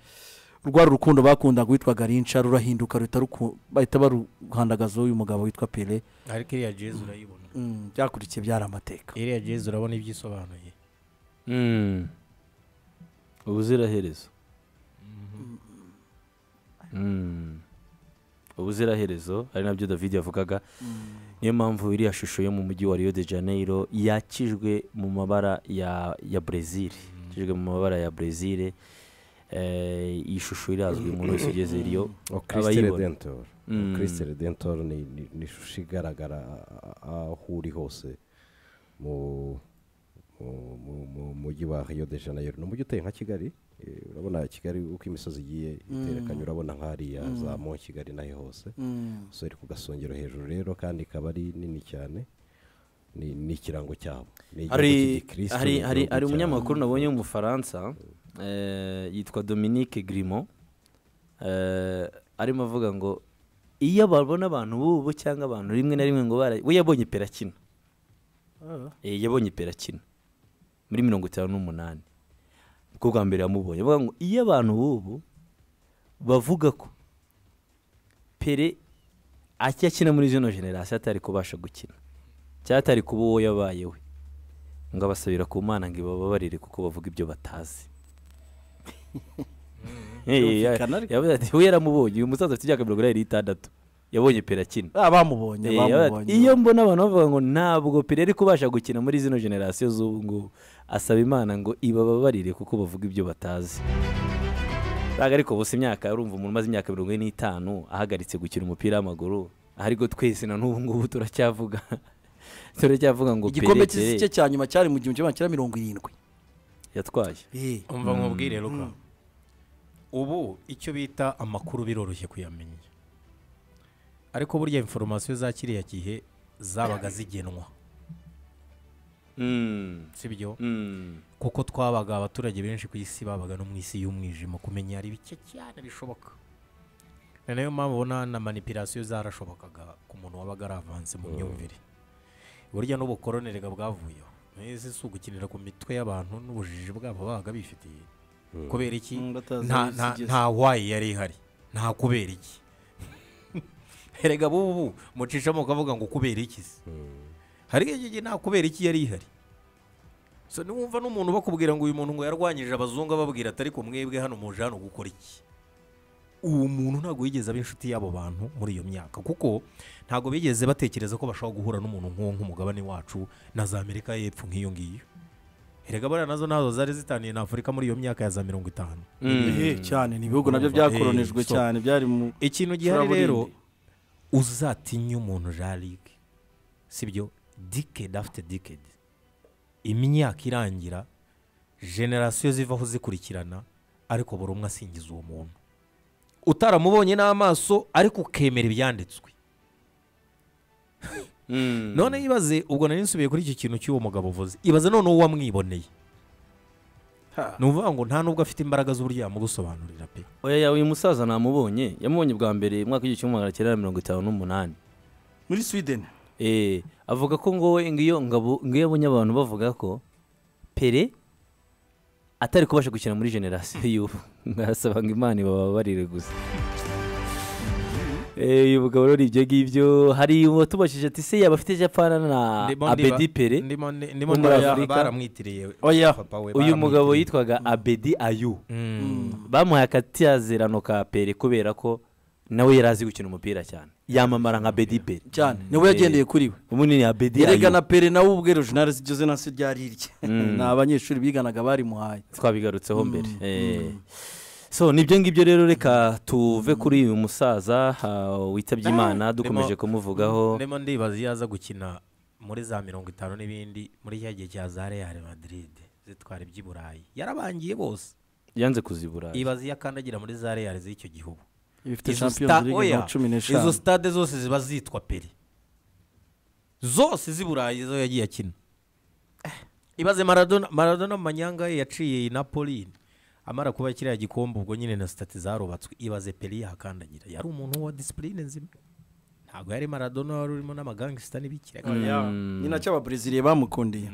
Speaker 4: rwari urukundo bakundaga witwa garinca rurahinduka ruhita ruku- bahita baruhandagaza uyu mugabo witwa pele
Speaker 3: ariko iriya jezi urayibona
Speaker 4: Mm, byakurikiye byari amateka
Speaker 3: iriya jezi urabona ibyo isobanuye
Speaker 1: Mm. ubuziraherezo Mm. ubuziraherezo ari nabyo david yavugaga niyo mpamvu iriya shusho yo mu mujyi wa rio de janeiro yakijwe mu mabara ya ya brezil yakijwe mu mabara ya brezil Eh, iyi shusho irazwi umuntu wese ugeze riyo
Speaker 2: kirisite
Speaker 1: Abayibona.
Speaker 2: redentor
Speaker 1: Mm.
Speaker 2: kirisite redentor ni ni- ni ishusho igaragara a- a- aho uri hose mu mu- mu- mu mujyi wa rio de janeiro ni umujyi uteye nka kigali Eh, urabona kigali uko imisozi igiye iterekanye urabona nk'hariya za mo kigali n'aho hose
Speaker 4: Mm.
Speaker 2: so iri ku gasongero hejuru rero kandi ikaba ari nini cyane ni ni ikirango cyabo Ni igihugu
Speaker 1: hari
Speaker 2: cy'igikristo,
Speaker 1: hari
Speaker 2: ni
Speaker 1: hari
Speaker 2: igihugu
Speaker 1: hari
Speaker 2: cya-
Speaker 1: umunyamakuru nabonye w'umufaransa eh, yitwa dominique grimo eh, arimo avuga ngo iyo babona abantu bubu cyangwa abantu rimwe na rimwe ngo bara- we yabonye perakina Eh, yabonye perakina muri mirongo itanu n'umunani bwo bwa mbere yamubonye avuga ngo iyo abantu bubu bavuga ko pere akina muri zino generasiyo atari kubasha gukina cyangwa atari kuba uwo yabaye we ngo abasabira ku mana ngo ibababarire kuko bavuga ibyo batazi Eh, ya-
Speaker 4: Byumvikana ariko.
Speaker 1: yavuze ati we yaramubonye uyu musaza afite imyaka mirongo inani n'itandatu yabonye pere akina
Speaker 4: Ah, bamubonye
Speaker 1: Eh, yabaye ati,
Speaker 4: bamubonye
Speaker 1: iyo mbona abantu bavuga ngo ntabwo pire ari kubasha gukina muri zino generasiyo z'ubu ngubu asaba imana ngo ibababarire kuko bavuga ibyo batazi ntabwo ariko bose imyaka urumva umuntu umaze imyaka mirongo ine n'itanu ahagaritse gukina umupira w'amaguru ariko twese na n'ubu ngubu turacyavuga turacyavuga ngo Pele,
Speaker 4: igikombe cy'isi
Speaker 1: Pele
Speaker 4: cye cya nyuma cyari mu gihumbi kimwe magana mirongo irindwi
Speaker 1: yatwaye
Speaker 4: Eh.
Speaker 3: umva nkubwire ruka ubu icyo bita amakuru biroroshye kuyamenya ariko burya inforomasiyo za kiriya gihe zabaga zigenwa
Speaker 1: Mm,
Speaker 3: si byo
Speaker 1: mm,
Speaker 3: kuko twabaga abaturage benshi ku isi babaga no mu isi y'umwijima kumenya hari bike cyane bishoboka ni nayo mpamvu ubona na manipirasiyo zarashobokaga ku muntu wabaga ari avanse mu myumvire burya n'ubukoronere bwavuyeho mwese si ugukinira ku mitwe y'abantu n'ubujiji bwabo babaga bifitiye kubera iki
Speaker 4: Mm, batazi
Speaker 3: nta
Speaker 4: aho isi
Speaker 3: nta-
Speaker 4: igeze.
Speaker 3: nta wayi yari ihari nta kubera iki erega bubu mucishamo ukavuga ngo kubera iki se hari igihe gihe nta kubera iki yari ihari so niwumva n'umuntu bakubwira ngo uyu muntu ngo yarwanyije abazungu ababwira atari ku mwebwe hano muje hano gukora iki uwo muntu ntabwo yigeze aba inshuti y'abo bantu muri iyo myaka kuko ntabwo bigeze batekereza ko bashobora guhura n'umuntu nk'uwo nk'umugabane wacu na za amerika y'epfo nk'iyo ngiyo erega bariya nazo ntazo zari zitaniye na afurika muri iyo myaka ya za mirongo itanu
Speaker 4: Eh, cyane ni ibihugu nabyo byakoronijwe
Speaker 3: Eh, so-
Speaker 4: cyane byari mu
Speaker 3: ikintu gihari
Speaker 4: Icuraburindi.
Speaker 3: rero uzatinye umuntu jarike sibyo dikedi afite dikedi imyaka irangira generasiyo zivaho zikurikirana ariko buri umwe asingiza uwo muntu utaramubonye n'amaso ariko ukemera ibyanditswe
Speaker 1: mm.
Speaker 3: none ibaze ubwo nari nsubiye kuri iki kintu cy'uwo mugabo uvuze ibaze noneho uwamwiboneye
Speaker 4: Ha.
Speaker 3: ni ukuvuga ngo nta n'ubwo afite imbaraga z'uburyo yamugusobanurira pe
Speaker 1: oya ya, uyu musaza namubonye yamubonye bwa mbere mu mwaka w'igihumbi kimwe magana cyenda na mirongo itanu n'umunani
Speaker 4: muri sweden
Speaker 1: Eh, avuga ko ngo we ngiyo ngabo ngiyo abonye abantu bavuga ko pere atari kubasha gukina muri generasiyo y'ubu ngasaba ngo imana ibababarire gusa Eh, uyu mugabo rero ibyo ngibyo hari uwatubashije ati se yaba afite japana na
Speaker 3: Ndimo ndiba-
Speaker 1: abedi pere
Speaker 3: ndimo ndi- ndimo
Speaker 1: wo muri
Speaker 3: ndibara-
Speaker 1: Afurika.
Speaker 3: baramwitiriye
Speaker 4: oya
Speaker 3: papa we
Speaker 1: uyu mugabo
Speaker 3: baramwitiriye.
Speaker 1: yitwaga abedi ayu
Speaker 3: Mm.
Speaker 1: bamuhaye akatiyazirano ka pere kubera ko nawe yari azi gukina umupira cyane yamamara nka bedi pere
Speaker 4: cyane niwe yagendeye kuri we
Speaker 1: ubundi ni abedi
Speaker 4: erega na
Speaker 1: ayu
Speaker 4: pere nawe ubwe regional igeze na se ryari irye ni abanyeshuri biganaga barimuhaye
Speaker 1: twabigarutseho mbere Eh. so nibyo ngibyo rero reka tuve kuri uyu musaza ah, witabye imana dukomeje
Speaker 3: Ndimo-
Speaker 1: kumuvugaho
Speaker 3: ndimo ndibaza iyo aza gukina muri za mirongo itanu n'ibindi muri cya gihe cya za real madrid zitwara iby'i burayi yarabangiye bose
Speaker 1: yanze kuzibura
Speaker 3: ibaze iyo akandagira muri za reyari z'icyo gihugu
Speaker 4: ifite
Speaker 3: izo
Speaker 4: shampiyoni
Speaker 3: sta-
Speaker 4: ziri
Speaker 3: oya,
Speaker 4: nka cumi
Speaker 3: izo
Speaker 4: n'eshanu
Speaker 3: sitade zose ziba zitwa peri zose z'i burayi zo yagiye akina Eh, ibaze maradona maradona mu manyanga ye yaciye i napoli amara kuba kiriya gikombe ubwo nyine na sitati zarubatswe ibaze peri yahakandagira yari umuntu wa disipurine nzima ntabwo yari maradona wari urimo n'amagangisita n'ibikira
Speaker 4: ni nacyo ababreziliya bamukundiye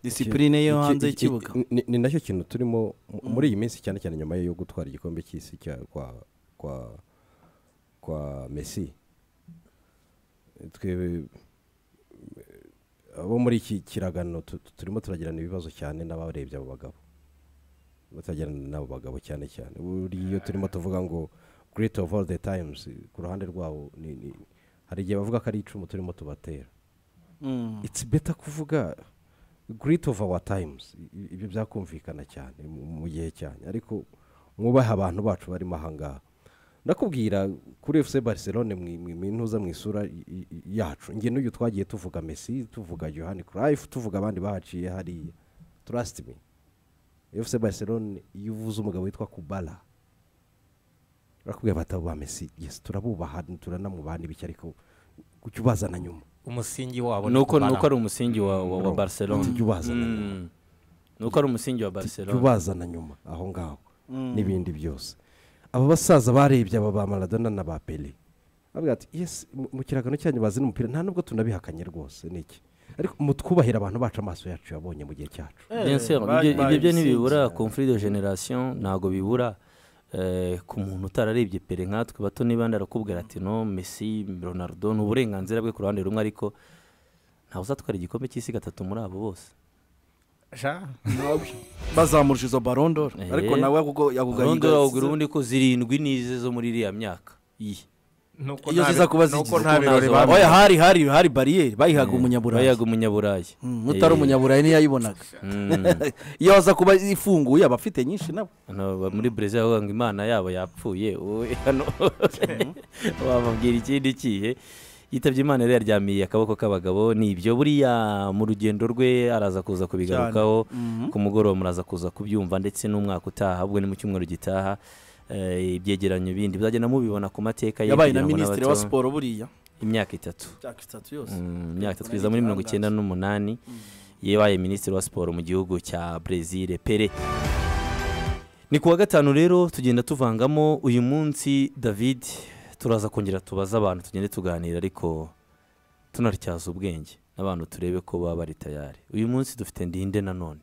Speaker 4: disipurine yo
Speaker 2: Iki-
Speaker 4: hanze
Speaker 2: iki-
Speaker 4: y'ikibuga
Speaker 2: ni- ni nacyo kintu turimo mu- muri iyi minsi cyane cyane nyuma yo gutwara igikombe cy'isi cya- kwa kwa kwa mesi twebwe eh, abo muri iki kiragano tu- tu- turimo turagirana ibibazo cyane n'abarebye abo bagabo Turimo turagirana n'abo bagabo cyane cyane buriya iyo turimo tuvuga ngo great of all the times ku ruhande rwabo ni- ni- hari igihe bavuga ko ari icumu turimo tubatera
Speaker 4: Mm.
Speaker 2: it's better kuvuga great of our times I- ibyo byakumvikana cyane mu mu gihe cyane ariko mwubahe abantu bacu barimo ahangaha ndakubwira kuri fc barcelone mwi- mwi- mwintuza mu isura i- i- i- yacu nge n'uyu twagiye tuvuga messi tuvuga johani craif tuvuga abandi bahaciye hariya trust me fc barcelone iyo uvuze umugabo witwa kubala barakubwira batabo ba messi yes turabubaha turanamubaha n'ibiki ariko kuki ubazana nyuma
Speaker 3: umusingi wabo
Speaker 1: ni uko
Speaker 3: kubara.
Speaker 1: ari umusingi wa wa- wa
Speaker 2: Wrong.
Speaker 1: barcelona
Speaker 2: Tujya ubazana nyuma.
Speaker 1: Mm. ni uko ari umusingi wa barcelona
Speaker 2: ubazana nyuma aho ngaho n'ibindi byose aba basaza barebye aba ba maradona na ba peri bavuga ati yesi mu- mu kiragano cyanyu bazi n'umupira nta nubwo tunabihakanye rwose ni iki ariko mutwubahire abantu bacu amaso yacu yabonye mu gihe cyacu
Speaker 4: Eh,
Speaker 1: Bien sûr,
Speaker 4: ba-
Speaker 1: ibyo ibyo byo
Speaker 4: babisinze.
Speaker 1: ntibibura conflit de generation ntabwo bibura eh, ku muntu utararebye pere nkatwe bato niba ndarakubwira ati no messi ronaldo ni uburenganzira bwe ku ruhande rumwe ariko ntawe uzatwara igikombe cy'isi gatatu muri abo bose
Speaker 3: Sha.
Speaker 4: bazamurusha izo barondoro
Speaker 1: Eh.
Speaker 4: ariko nawe yakugo-
Speaker 1: ubundi
Speaker 4: yakugahiga
Speaker 1: wabwira ubundi ko zirindwi n'ize zo muri iriya myaka iyi
Speaker 3: Nuko
Speaker 4: iyo
Speaker 3: nta-
Speaker 4: ziza kuba
Speaker 3: nuko
Speaker 4: zigize
Speaker 3: nta birori
Speaker 1: nazo-
Speaker 3: babi-
Speaker 4: oya hari hari hari bariyeri bayihaga
Speaker 1: bayaga
Speaker 4: umunyaburayi
Speaker 1: umunyaburayi
Speaker 4: Mm, utari umunyaburayi ntiyayibonaga
Speaker 1: Mm.
Speaker 4: iyo aza kuba ifunguye aba afite nyinshi nabo
Speaker 1: Hano ba- muri brezil bavuga ngo imana yabo yapfuye wowe hano wababwira ikindi kihe yitabye imana rero yaryamiye akaboko k'abagabo ni ibyo buriya mu rugendo rwe araza kuza kubigarukaho ku mugoroba muraza kuza kubyumva ndetse n'umwaka utaha ahubwo ni mu cyumweru gitaha eh, ibyegeranyo bindi muzagenda mubibona ku mateka ye
Speaker 4: yabaye
Speaker 1: kugira
Speaker 4: na
Speaker 1: ngo
Speaker 4: minisitiri
Speaker 1: n'abato-
Speaker 4: wa siporo buriya
Speaker 1: imyaka itatu
Speaker 4: myaka itatu yose
Speaker 1: Mm, imyaka itatu kugeza muri mirongo icyenda n'umunani yabaye minisitiri wa siporo mu gihugu cya brezil pere ni kuwa gatanu rero tugenda tuvangamo uyu munsi david turaza kongera tubaze abantu tugende tuganira ariko tunatyaza ubwenge n'abantu turebe ko baba bari tayari uyu munsi dufite ndinde nanone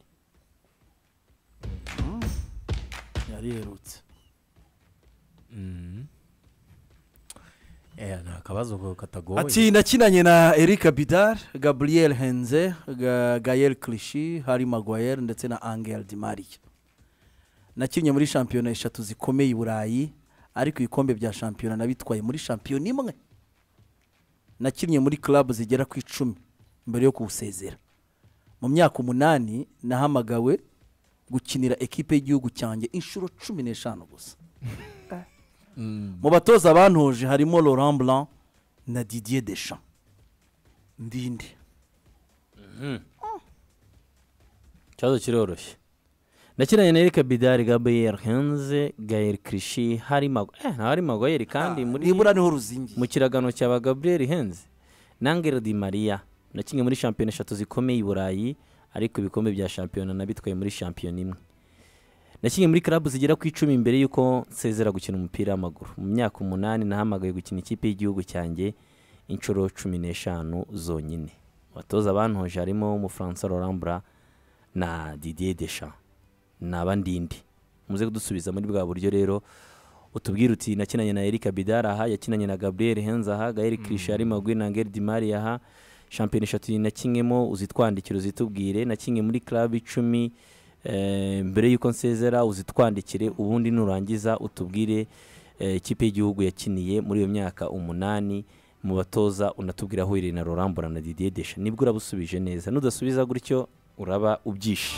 Speaker 4: yariherutse
Speaker 3: Mm. Eh, ni akabazo katagoye
Speaker 4: ati nakinanye na eric bidar gabriel henze Ga- gael clichy hari maguire ndetse na angel di maria nakinnye muri shampiyona eshatu zikomeye i burayi ariko ibikombe bya shampiyona nabitwaye muri shampiyona imwe nakinnye muri club zigera ku icumi mbere yo kuwusezera mu myaka umunani nahamagawe gukinira ekipe y'igihugu cyanjye inshuro cumi n'eshanu gusa mu batoza bantoje harimo laurent blanc na didier deschamps ndinde
Speaker 1: ikibazo kiroroshye nakinanye na erika bidari gabriel henze gael krishi hari mago eh, nta hari magoyeri kandi muri
Speaker 4: nibura niho ruzingi
Speaker 1: mu kiragano cyaba gabriel henze nangelo di maria na kimwe muri shampiyona eshatu zikomeye i burayi ariko ibikombe bya shampiyona nabitwaye muri shampiyona imwe na kimwe muri karabu zigera ku icumi mbere y'uko nsezera gukina umupira w'amaguru mu myaka umunani nahamagaye gukina ikipe y'igihugu cyanjye inshuro cumi n'eshanu zonyine abatoza bantoje harimo umufaransa rorambura na didier deschamps ni abandindi muze kudusubiza muri bwa buryo rero utubwire uti nakinanye na Eric Bidar aha yakinanye na Gabriel Henze aha Gael Krisha ari magwi na Angel Di Maria aha shampiyona eshatu nakinnyemo uzitwandikire uzitubwire nakinye muri club icumi eh, mbere y'uko nsezera uzitwandikire ubundi nurangiza utubwire eh, ikipe y'igihugu yakiniye muri iyo myaka umunani mu batoza unatubwira aho uherereye na Rorambura na Didier Deschamps nibwo urabusubije neza nudasubiza gutyo uraba ubyishe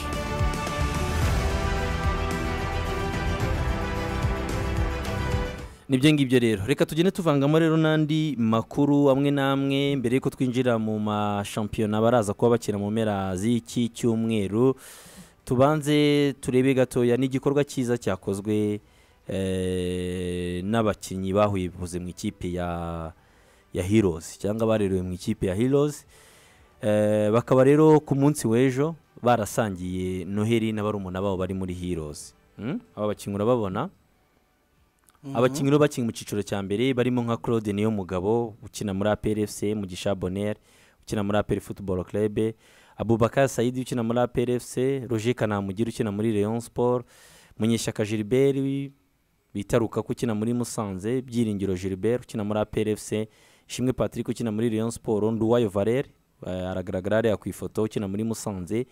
Speaker 1: nibyo ngibyo rero reka tugende tuvangamo rero n'andi makuru amwe n'amwe mbere y'uko twinjira mu mashampiyona baraza kuba bakina mu mpera z'iki cyumweru tubanze turebe gatoya ni igikorwa cyiza cyakozwe eh, n'abakinnyi bahwibuze mu ikipe ya ya heroes cyangwa barerewe mu ikipe ya heroes Eh, bakaba rero ku munsi w'ejo barasangiye noheli na barumuna babo bari muri heroes Hmm? aba bakinnyi urababona abakinnyi rero bakinnyi mu cyiciro cya mbere barimo nka claude niyo mugabo ukina muri apr fc mugisha bonner ukina muri apr football club abubakar sayidi ukina muri apr fc roger kanamugire ukina muri leon sport munyeshyaka gilbert bita rukaku ukina muri musanze byiringiro gilbert ukina muri apr fc ishimwe patrick ukina muri leon sport nduwayo valer eh, aragaragara hariya ku ifoto ukina muri musanze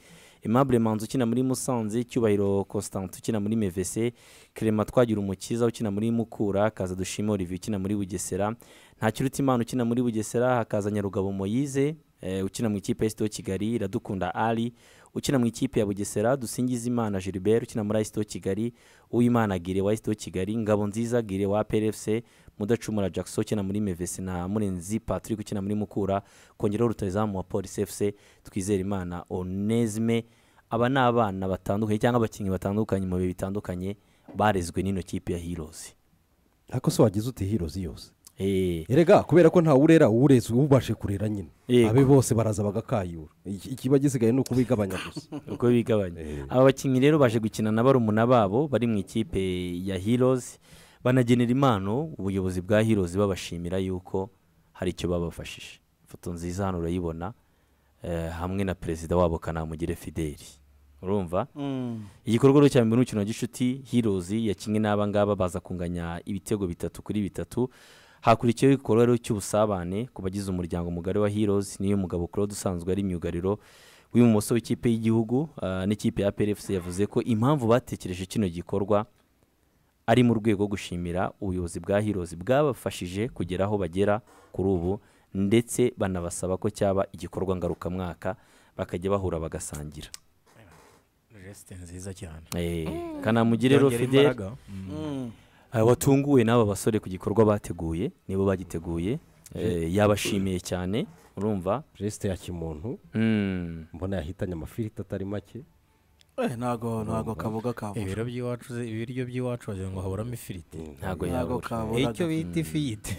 Speaker 1: aimable manzi ukina muri musanze cyubahiro constant ukina muri mevese kerema twagira umukiza ukina muri mukura hakaza dushima olivier ukina muri bugesera ntakirutimana ukina muri bugesera hakaza nyarugabo moyize eh, ukina mu ikipe ya sito kigali iradukunda ali ukina mu ikipe ya bugesera dusingizimana gilbert ukina muri sito kigali uwimana gire wa sito kigali ngabo nziza gire wa prfc mudacumura jackson ukina muri mevese na murenzi patrick ukina muri mukura kongeraho rutazamu wa polisi fc twizere imana onesme aba ni abana batandukanye cyangwa abakinnyi batandukanye mu bihe bitandukanye barezwe n'ino kipe ya heroes
Speaker 2: ariko se wagize uti hirozi yose
Speaker 1: Eh,
Speaker 2: erega kubera ko ntawe urera ureze ubashe kurera nyine
Speaker 1: Yego.
Speaker 2: abe bose baraza bagakayura Iki- ikiba gisigaye ni ukubigabanya gusa
Speaker 1: uko bigabanya aba bakinnyi rero baje gukina na barumuna babo bari mu ikipe ya heroes banagenera impano ubuyobozi bwa heroes babashimira yuko hari icyo babafashije ifoto nziza hano urayibona eh, hamwe na perezida wabo kanamugire fideli urumva igikorwa rero cya mbere n'umukino wa gishuti heroes yakinnye n'aba ngaba baza kunganya ibitego bitatu kuri bitatu hakurikiyeho igikorwa rero cy'ubusabane ku bagize umuryango mugari wa heroes niyo mugabo claude usanzwe ari myugariro w'ibumoso w'ikipe y'igihugu ah, n'ikipe ya prfc yavuze ko impamvu batekereje kino gikorwa ari mu rwego rwo gushimira ubuyobozi bwa heroes bwabafashije kugera aho bagera kuri ubu ndetse banabasaba ko cyaba igikorwa ngarukamwaka bakajya bahura bagasangira
Speaker 3: resite nziza cyane
Speaker 1: Eh, kanamugire rero
Speaker 3: Byongera
Speaker 1: fidele
Speaker 3: imbaraga. Mm.
Speaker 1: Aba watunguwe n'aba basore ku gikorwa bateguye nibo bagiteguye eh, yabashimiye cyane urumva
Speaker 2: resite ya kimuntu
Speaker 1: Mm.
Speaker 2: mbona yahitanye amafiriti atari make
Speaker 4: ntago ntago kaboga kabura
Speaker 3: ibiro by'iwacu ze- ibiryo by'iwacu wagira ngo haburamo ifiriti
Speaker 1: ntabwo
Speaker 4: ntago
Speaker 1: yabura
Speaker 4: kabura
Speaker 3: icyo bita ifiriti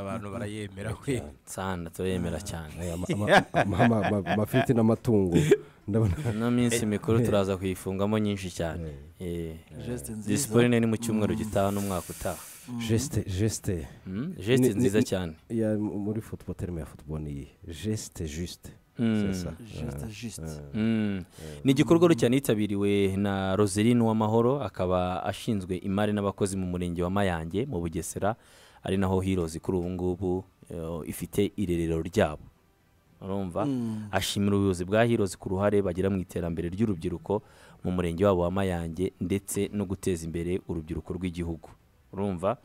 Speaker 3: abantu barayemera we
Speaker 1: sana turemera cyane
Speaker 2: Aya ma- ama- ama- ama- ama- amafiriti n'amatungo ndabona
Speaker 1: ino minsi mikuru turaza kuyifungamo nyinshi cyane Eh,
Speaker 4: Geste nziza.
Speaker 1: disipurine ni mu cyumweru gitaha n'umwaka utaha
Speaker 2: jesite jesite
Speaker 1: Mm, geste
Speaker 2: Ni- ni-
Speaker 1: nziza
Speaker 2: ni-
Speaker 1: cyane
Speaker 2: ya muri football terime ya football ni iyi jesite jisite
Speaker 1: Mm.
Speaker 4: juste juste
Speaker 1: Mm. ni igikorwa rero cyane yitabiriwe na roseline w'amahoro akaba ashinzwe imari n'abakozi mu murenge wa mayange mu bugesera ari naho hirozi kuri ubu ngubu eh, ifite irerero ryabo urumva ashimira ubuyobozi bwa hirozi ku ruhare bagira mu iterambere ry'urubyiruko mu murenge wabo wa mayange ndetse no guteza imbere urubyiruko rw'igihugu urumva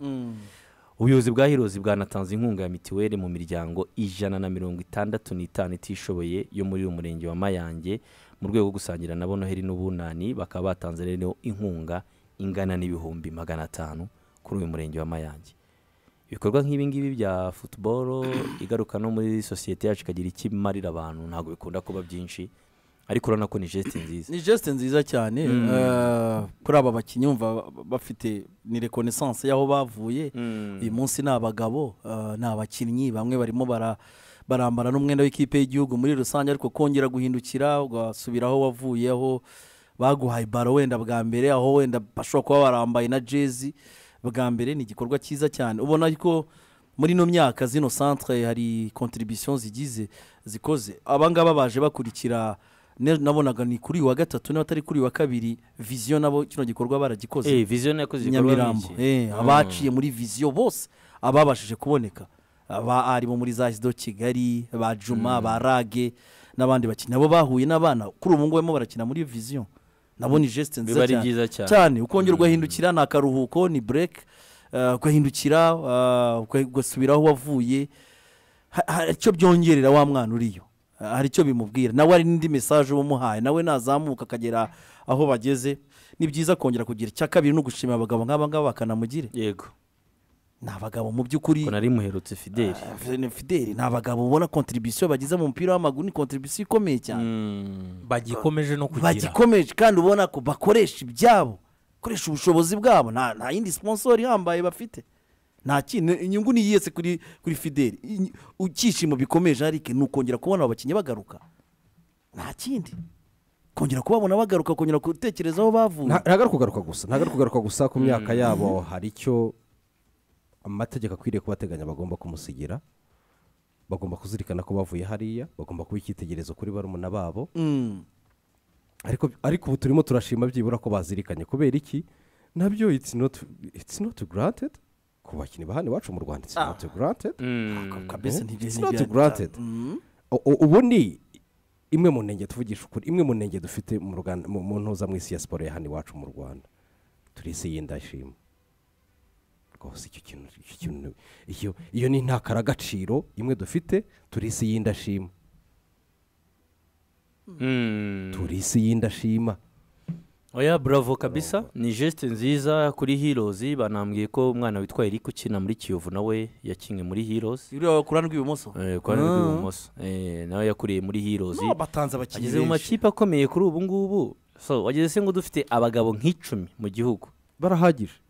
Speaker 1: ubuyobozi bwa hirozi bwanatanze inkunga ya mituweli mu miryango ijana na mirongo itandatu n'itanu itishoboye yo muri uyu murenge wa mayange mu rwego rwo gusangira nabo noheli n'ubunani bakaba batanze rero inkunga ingana n'ibihumbi magana atanu kuri uyu murenge wa mayange ibikorwa nk'ibi ngibi bya futuboro igaruka no muri sosiyete yacu ikagira icyo imarira abantu ntabwo bikunda kuba byinshi ariko urabona ko ni jeste nziza
Speaker 4: ni geste nziza cyane eh, kuri aba bakinnyi wumva bafite ni reconnaissance y'aho bavuye uyu munsi ni abagabo eh, ni abakinnyi bamwe barimo bara barambara n'umwenda w'ikipe y'igihugu muri rusange ariko kongera guhindukira ugasubira aho wavuye aho baguhaye baro wenda bwa mbere aho wenda bashobora kuba barambaye na jezi bwa mbere ni igikorwa cyiza cyane ubona ko muri ino myaka zino centre hari contribution zigize zikoze abangaba baje bakurikira ne- nabonaga ni kuri uyu wa gatatu niba atari kuri uyu wa kabiri vision nabo kino gikorwa baragikoze
Speaker 1: eh vision yakoze igikorwa
Speaker 4: nyamirambo
Speaker 1: nk'iki
Speaker 4: eh, abaciye muri viziyo bose ababashije kuboneka aba ari bo muri za hisido kigali ba juma ba rage n'abandi bakinnyi nabo bahuye n'abana kuri ubu ngubu barimo barakina muri viziyo nabo ni jesite
Speaker 1: Biba
Speaker 4: nziza
Speaker 1: ari byiza
Speaker 4: cyane
Speaker 1: cyane.
Speaker 4: cyane ukongera ugahindukira ni akaruhuko ni bureke eh, ugahindukira eh, uga- ugasubira aho wavuye Ha- hari icyo byongerera wa mwana uriyo Ha- hari icyo bimubwira nawe hari n'indi mesaje uba umuhaye nawe nazamuka akagera aho bageze ni byiza kongera kugira icya kabiri no gushimira abagabo nk'aba ngaba bakanamugire
Speaker 1: yego
Speaker 4: ni abagabo mu by'ukuri
Speaker 1: ko nari muherutse fideli
Speaker 4: Ah, fideli ni abagabo ubona kontribisiyo bagize mu mupira w'amaguru ni kontribisiyo ikomeye cyane
Speaker 3: bagikomeje no kugira
Speaker 4: bagikomeje kandi ubona ko bakoresha ibyabo bakoresha ubushobozi bwabo nta nta yindi sponsor ihambaye bafite nta kintu inyungu niyiyese kuri kuri fideli Inyu- icyishimo bikomeje ariko ni ukongera kubona abo bakinnyi bagaruka nta kindi kongera kubabona bagaruka kongera gutekereza aho bavuye
Speaker 2: Nta- ntabwo ari kugaruka gusa ntabwo ari kugaruka gusa ku myaka yabo hari icyo amategeko akwiriye kubateganya bagomba kumusigira bagomba kuzirikana ko bavuye hariya bagomba kuba icyitegererezo kuri barumuna babo
Speaker 4: Mm.
Speaker 2: ariko ariko ubu turimo turashima byibura ko bazirikanye kubera iki nabyo it's not it's not granted ku bakinnyi ba hano iwacu mu rwanda it's not granted
Speaker 4: kabisa
Speaker 2: it's
Speaker 4: ntibyo
Speaker 2: not
Speaker 4: ntibyo-
Speaker 2: granted
Speaker 4: Mm.
Speaker 2: U- u- ubu ni imwe mu ntenge tuvugisha ukuri imwe mu ntenge dufite mu Ruganda- mu- mu ntuza mu isi ya siporo ya hano iwacu mu rwanda turi isi y'indashima rwose icyo kintu icyo kintu iyo iyo ni intakaragaciro imwe dufite turi isi y'indashima turi isi y'indashima
Speaker 1: oya buravo kabisa ni jesite nziza kuri hirozi banambwiye ko umwana witwa erike ukina muri kiyovu nawe yakinnye muri hirozi
Speaker 4: uriya kuruhande rw'ibumoso
Speaker 1: ku ruhande rw'ibumoso Eh, nawe yakuriye muri hirozi
Speaker 4: no batanze abakinnyi
Speaker 1: ageze mu
Speaker 4: benshi
Speaker 1: makipe akomeye kuri ubu ngubu so wageze se ngo dufite abagabo nk'icumi mu gihugu
Speaker 2: barahagije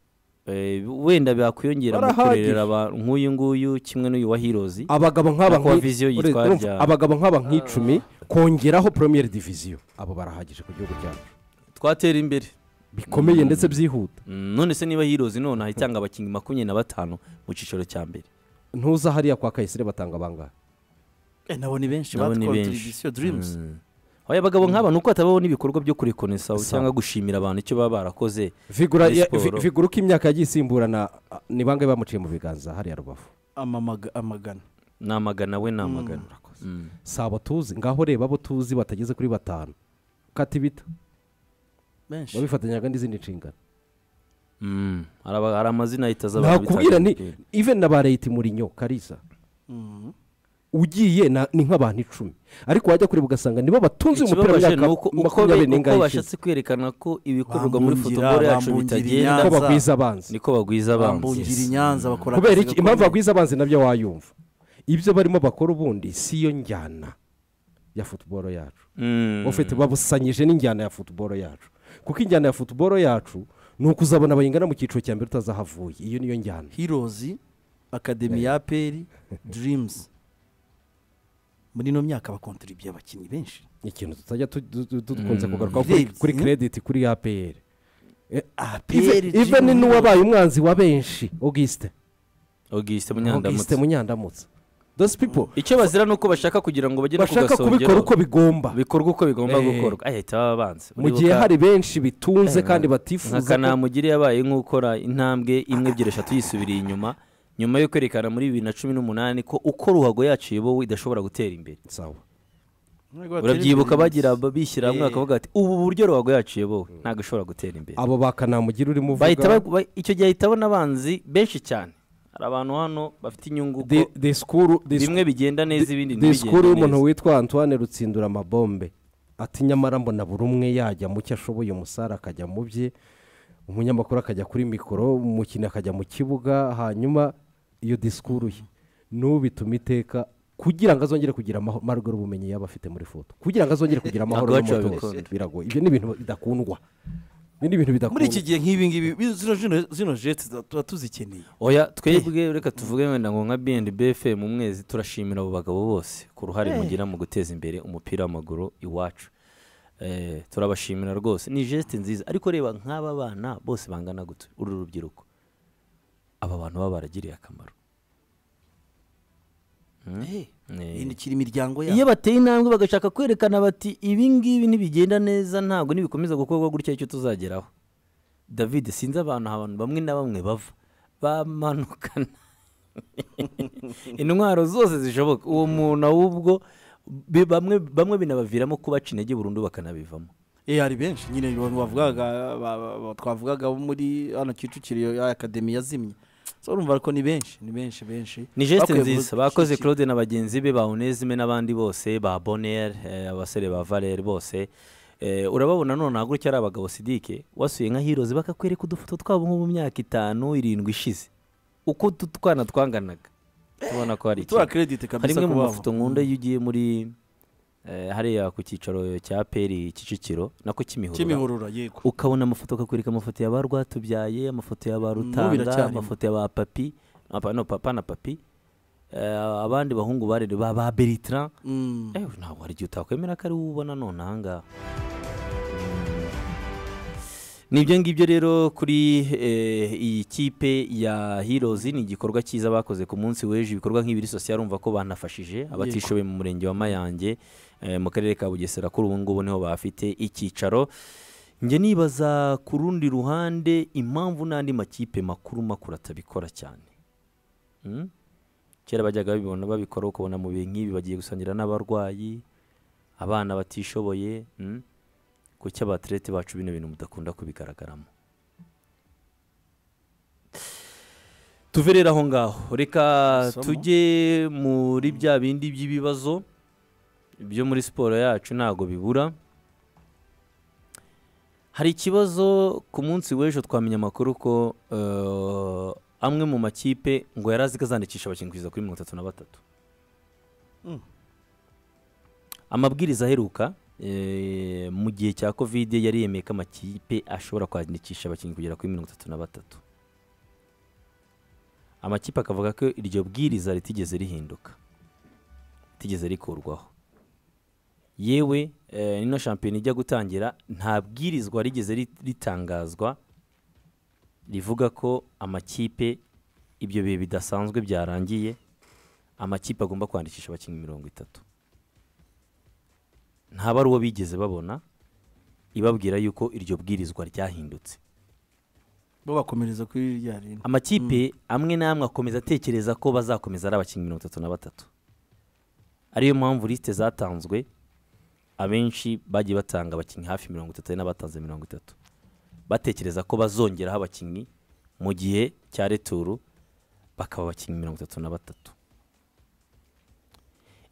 Speaker 1: Eh, wenda bakwiyongera mu
Speaker 2: Barahagije.
Speaker 1: kurerera abantu nk'uyu nguyu kimwe n'uyu wa hirozi
Speaker 2: abagabo nk'aba
Speaker 1: Nyakubahwa
Speaker 2: nk'i-
Speaker 1: Viziyo
Speaker 2: ure-
Speaker 1: yitwa
Speaker 2: urumva,
Speaker 1: ryari?
Speaker 2: abagabo nk'aba nk'icumi kongeraho premier diviziyo abo barahagije ku gihugu cyacu
Speaker 1: twatera imbere
Speaker 2: bikomeye ndetse byihuta
Speaker 1: Mm, none se niba hirozi nonaha itanga abakinnyi makumyabiri na batanu mu cyiciro cya mbere
Speaker 2: ntuza hariya kwa kayisire batanga abangahe
Speaker 4: Eh, nabo ni benshi
Speaker 1: nabo ni
Speaker 4: batwaye
Speaker 1: benshi
Speaker 4: televiziyo dirimusi
Speaker 1: Mm. Oya, abagabo nk'aba ni uko hatabaho n'ibikorwa byo kurekonesaho
Speaker 2: Sawa.
Speaker 1: cyangwa gushimira abantu icyo baba barakoze
Speaker 2: vigura
Speaker 1: Muri
Speaker 2: ya-
Speaker 1: siporo.
Speaker 2: vi- vigura uko imyaka yagiye isimburana a- ni bangahe bamuciye mu biganza hariya rubavu
Speaker 4: Amamaga- amagana
Speaker 1: ni amagana we ni amagana Mm.
Speaker 2: si abo tuzi ngaho reba abo tuzi batageze kuri batanu kata ibita
Speaker 4: benshi
Speaker 2: babifatanyaga n'izindi nshingano
Speaker 1: Mm. hari aba- hari amazina ahita aza abantu
Speaker 2: nakubwira
Speaker 1: bitabira
Speaker 2: ni
Speaker 1: umupira.
Speaker 2: even na ba reyiti murinyo karisa ugiye na- ni nk'abantu icumi ariko wajya kureba ugasanga nibo batunze uyu mupira mu
Speaker 1: ikibabaje ni uko
Speaker 2: myaka
Speaker 1: uko
Speaker 2: makumyabiri
Speaker 1: be-
Speaker 2: n'ingahe
Speaker 1: uko
Speaker 2: ishize
Speaker 1: bashatse kwerekana ko ibikorerwa muri
Speaker 4: Bambungira,
Speaker 1: futuboro yacu
Speaker 4: bambungira
Speaker 1: bitagenda
Speaker 2: ko
Speaker 4: Nyanza.
Speaker 2: bagwiza abanzi
Speaker 1: niko bagwiza
Speaker 4: bambungira
Speaker 1: abanzi
Speaker 4: inyanza bakora
Speaker 2: kubera
Speaker 4: akazi
Speaker 2: iki
Speaker 4: gakomeye.
Speaker 2: impamvu bagwiza abanzi nabyo wayumva ibyo barimo bakora ubundi si yo njyana ya futuboro yacu
Speaker 1: Mm.
Speaker 2: ufite babusanyije n'injyana ya futuboro yacu kuko injyana ya futuboro yacu ni ukuzabona bayingana mu cyiciro cya mbere utazahavuye iyo niyo njyana
Speaker 4: hirozi akademi ya aperi dirimusi muri ino myaka bakontiribiye abakinnyi benshi
Speaker 2: Ni ikintu tutajya tu- tu- tu- dukunze kugaruka
Speaker 4: Irebye.
Speaker 2: kuri kerediti kuri apr
Speaker 4: aperi
Speaker 2: even n'uwabaye umwanzi wa benshi augusite
Speaker 1: Augustin
Speaker 2: augusite
Speaker 1: Munyandamutse
Speaker 2: munyandamutse those people
Speaker 1: icyo bazira ni uko bashaka kugira ngo bagere ku
Speaker 2: bashaka kubikora
Speaker 1: gasongero
Speaker 2: uko bigomba
Speaker 1: bikorwa uko bigomba
Speaker 2: Eh.
Speaker 1: gukorwa ahita baba abanza
Speaker 2: mu gihe hari benshi bitunze kandi batifuza
Speaker 1: nka
Speaker 2: ko-
Speaker 1: kanamugire yabaye nk'ukora intambwe imwe ebyiri eshatu yisubiriye inyuma nyuma yo kwerekana muri bibiri na cumi n'umunani ko uko ruhago yacu iyobowe idashobora gutera imbere
Speaker 2: Sawa.
Speaker 1: urabyibuka bagira bishyira hamwe bakavuga bati ubu buryo ruhago yacu iyobowe ntabwo ishobora gutera imbere
Speaker 2: abo ba kanamugire urimo
Speaker 1: bahita
Speaker 2: uvuga
Speaker 1: bagu- ba- icyo gihe bahita babona abanzi benshi cyane hari abantu hano bafite inyungu ko
Speaker 2: di- disikuru disikuru-
Speaker 1: bimwe bigenda neza ibindi
Speaker 2: disikuru
Speaker 1: ntibigende
Speaker 2: y'umuntu
Speaker 1: neza
Speaker 2: witwa antoine rutsindura amabombe ati nyamara mbona buri umwe yajya mu cyo ashoboye umusare akajya mu bye umunyamakuru akajya kuri mikoro umukinnyi akajya mu kibuga hanyuma iyo disikuru ye n'ubituma iteka kugira ngo azongere kugira amaho- amahirwe y'ubumenyi yaba afite muri foto kugira ngo azongere kugira amahoro
Speaker 1: Ntabwo bacu
Speaker 2: n'umutuzo
Speaker 1: babikunda.
Speaker 2: biragoye ibyo ni ibintu bidakundwa ibi ni ibintu
Speaker 4: muri iki
Speaker 2: bidakundwa
Speaker 4: gihe nk'ibi ngibi bi- zino- zino- zino jeti tuba tuzikeneye
Speaker 1: oya twebwe reka tuvuge wenda ngo nka bfm mu mwezi turashimira abo bagabo bose ku ruhare mugira mu guteza imbere umupira w'amaguru iwacu Eh, turabashimira rwose ni jesite nziza ariko reba nk'aba bana bose bangana gutya uru rubyiruko aba bantu baba baragiriye akamaro
Speaker 4: Eh,
Speaker 1: Eh,
Speaker 4: bindukira imiryango
Speaker 1: iyo
Speaker 4: yabo
Speaker 1: bateye intambwe bagashaka kwerekana bati ibi ngibi nibigenda neza ntabwo nibikomeza gukorwa gutya icyo tuzageraho david sinzi abantu abantu bamwe na bamwe bava bamanukana intwaro zose zishoboka uwo muntu ahubwo bi- bamwe bamwe binabaviramo kubaca intege burundu bakanabivamo
Speaker 4: Eh, hari benshi nyine abantu bavugaga ba- ba- ba- twavugaga bo muri hano kicukiro ya akademi yazimye So, urumva ko ni benshi ni benshi benshi
Speaker 1: ni jeste
Speaker 4: Bakwiye
Speaker 1: nziza
Speaker 4: guhugukira
Speaker 1: bakoze
Speaker 4: iki-
Speaker 1: claude na bagenzi be ba onesime n'abandi bose ba bonere eh, abasore ba valere bose Eh, urababona none ntabwo ari abagabo sidike wasuye nka hirozi bakakwereka udufoto twabo nko mu myaka itanu irindwi ishize uko utu twana twanganaga tubona ko hari
Speaker 4: tura
Speaker 1: ikintu
Speaker 4: kerediti
Speaker 1: hari
Speaker 4: kabisa
Speaker 1: imwe mu
Speaker 4: ku babo
Speaker 1: mafoto nkunda iyo ugiye muri eh, hariya ku cyicaro cya peri kicukiro nako kimihurura
Speaker 4: kimihurura yego
Speaker 1: ukabona amafoto ukakwereka amafoto ya ba rwatubyaye amafoto ya ba rutanga
Speaker 4: biracyarimo.
Speaker 1: amafoto ya ba papi apa- no papa na papi eh, abandi bahungu barere ba ba beritran
Speaker 4: Mm.
Speaker 1: ewe ntabwo hari igihe utakwemera ko ari wowe ubona none ahangaha Mm. ni ibyo ngibyo rero kuri eh, iyi kipe ya heroes ni igikorwa cyiza bakoze ku munsi w'ejo ibikorwa nk'ibiri sosiyal urumva ko banafashije abatishoboye mu murenge wa mayange eh, mu karere ka bugesera kuri ubu ngubu niho bafite icyicaro njye nibaza ku rundi ruhande impamvu n'andi makipe makuru makuru atabikora cyane Mm? kera bajyaga babibona babikora ukabona mu bihe nk'ibi bagiye gusangira n'abarwayi abana batishoboye mm? kuki abaterete bacu bino bintu mudakunda kubigaragaramo tuve rero aho ngaho reka
Speaker 4: Isomo.
Speaker 1: tujye muri bya bindi by'ibibazo byo muri siporo yacu ntago bibura hari ikibazo ku munsi w'ejo twamenya amakuru ko eh, amwe mu makipe ngo yari azi ko azandikisha abakinnyi kugeza kuri mirongo itatu na batatu
Speaker 4: Mm.
Speaker 1: amabwiriza aheruka eh, mu gihe cya kovide yari yemeye ko amakipe ashobora kwandikisha abakinnyi kugera kuri mirongo itatu na batatu amakipe akavuga ko iryo bwiriza ritigeze rihinduka ritigeze rikurwaho yewe eh, ino shampiyona ijya gutangira nta bwirizwa rigeze rit- ritangazwa rivuga ko amakipe ibyo bihe bidasanzwe byarangiye amakipe agomba kwandikisha abakinnyi mirongo itatu ntaba ari uwo bigeze babona ibabwira yuko iryo bwirizwa ryahindutse
Speaker 4: bo bakomereza kuri rya rinda
Speaker 1: amakipe amwe n'amwe akomeza atekereza ko bazakomeza ari abakinnyi mirongo itatu na batatu ariyo mpamvu lisite zatanzwe abenshi bagiye batanga abakinnyi hafi mirongo itatu hari n'abatanze mirongo itatu batekereza ko bazongeraho abakinnyi mu gihe cya returu bakaba abakinnyi mirongo itatu na batatu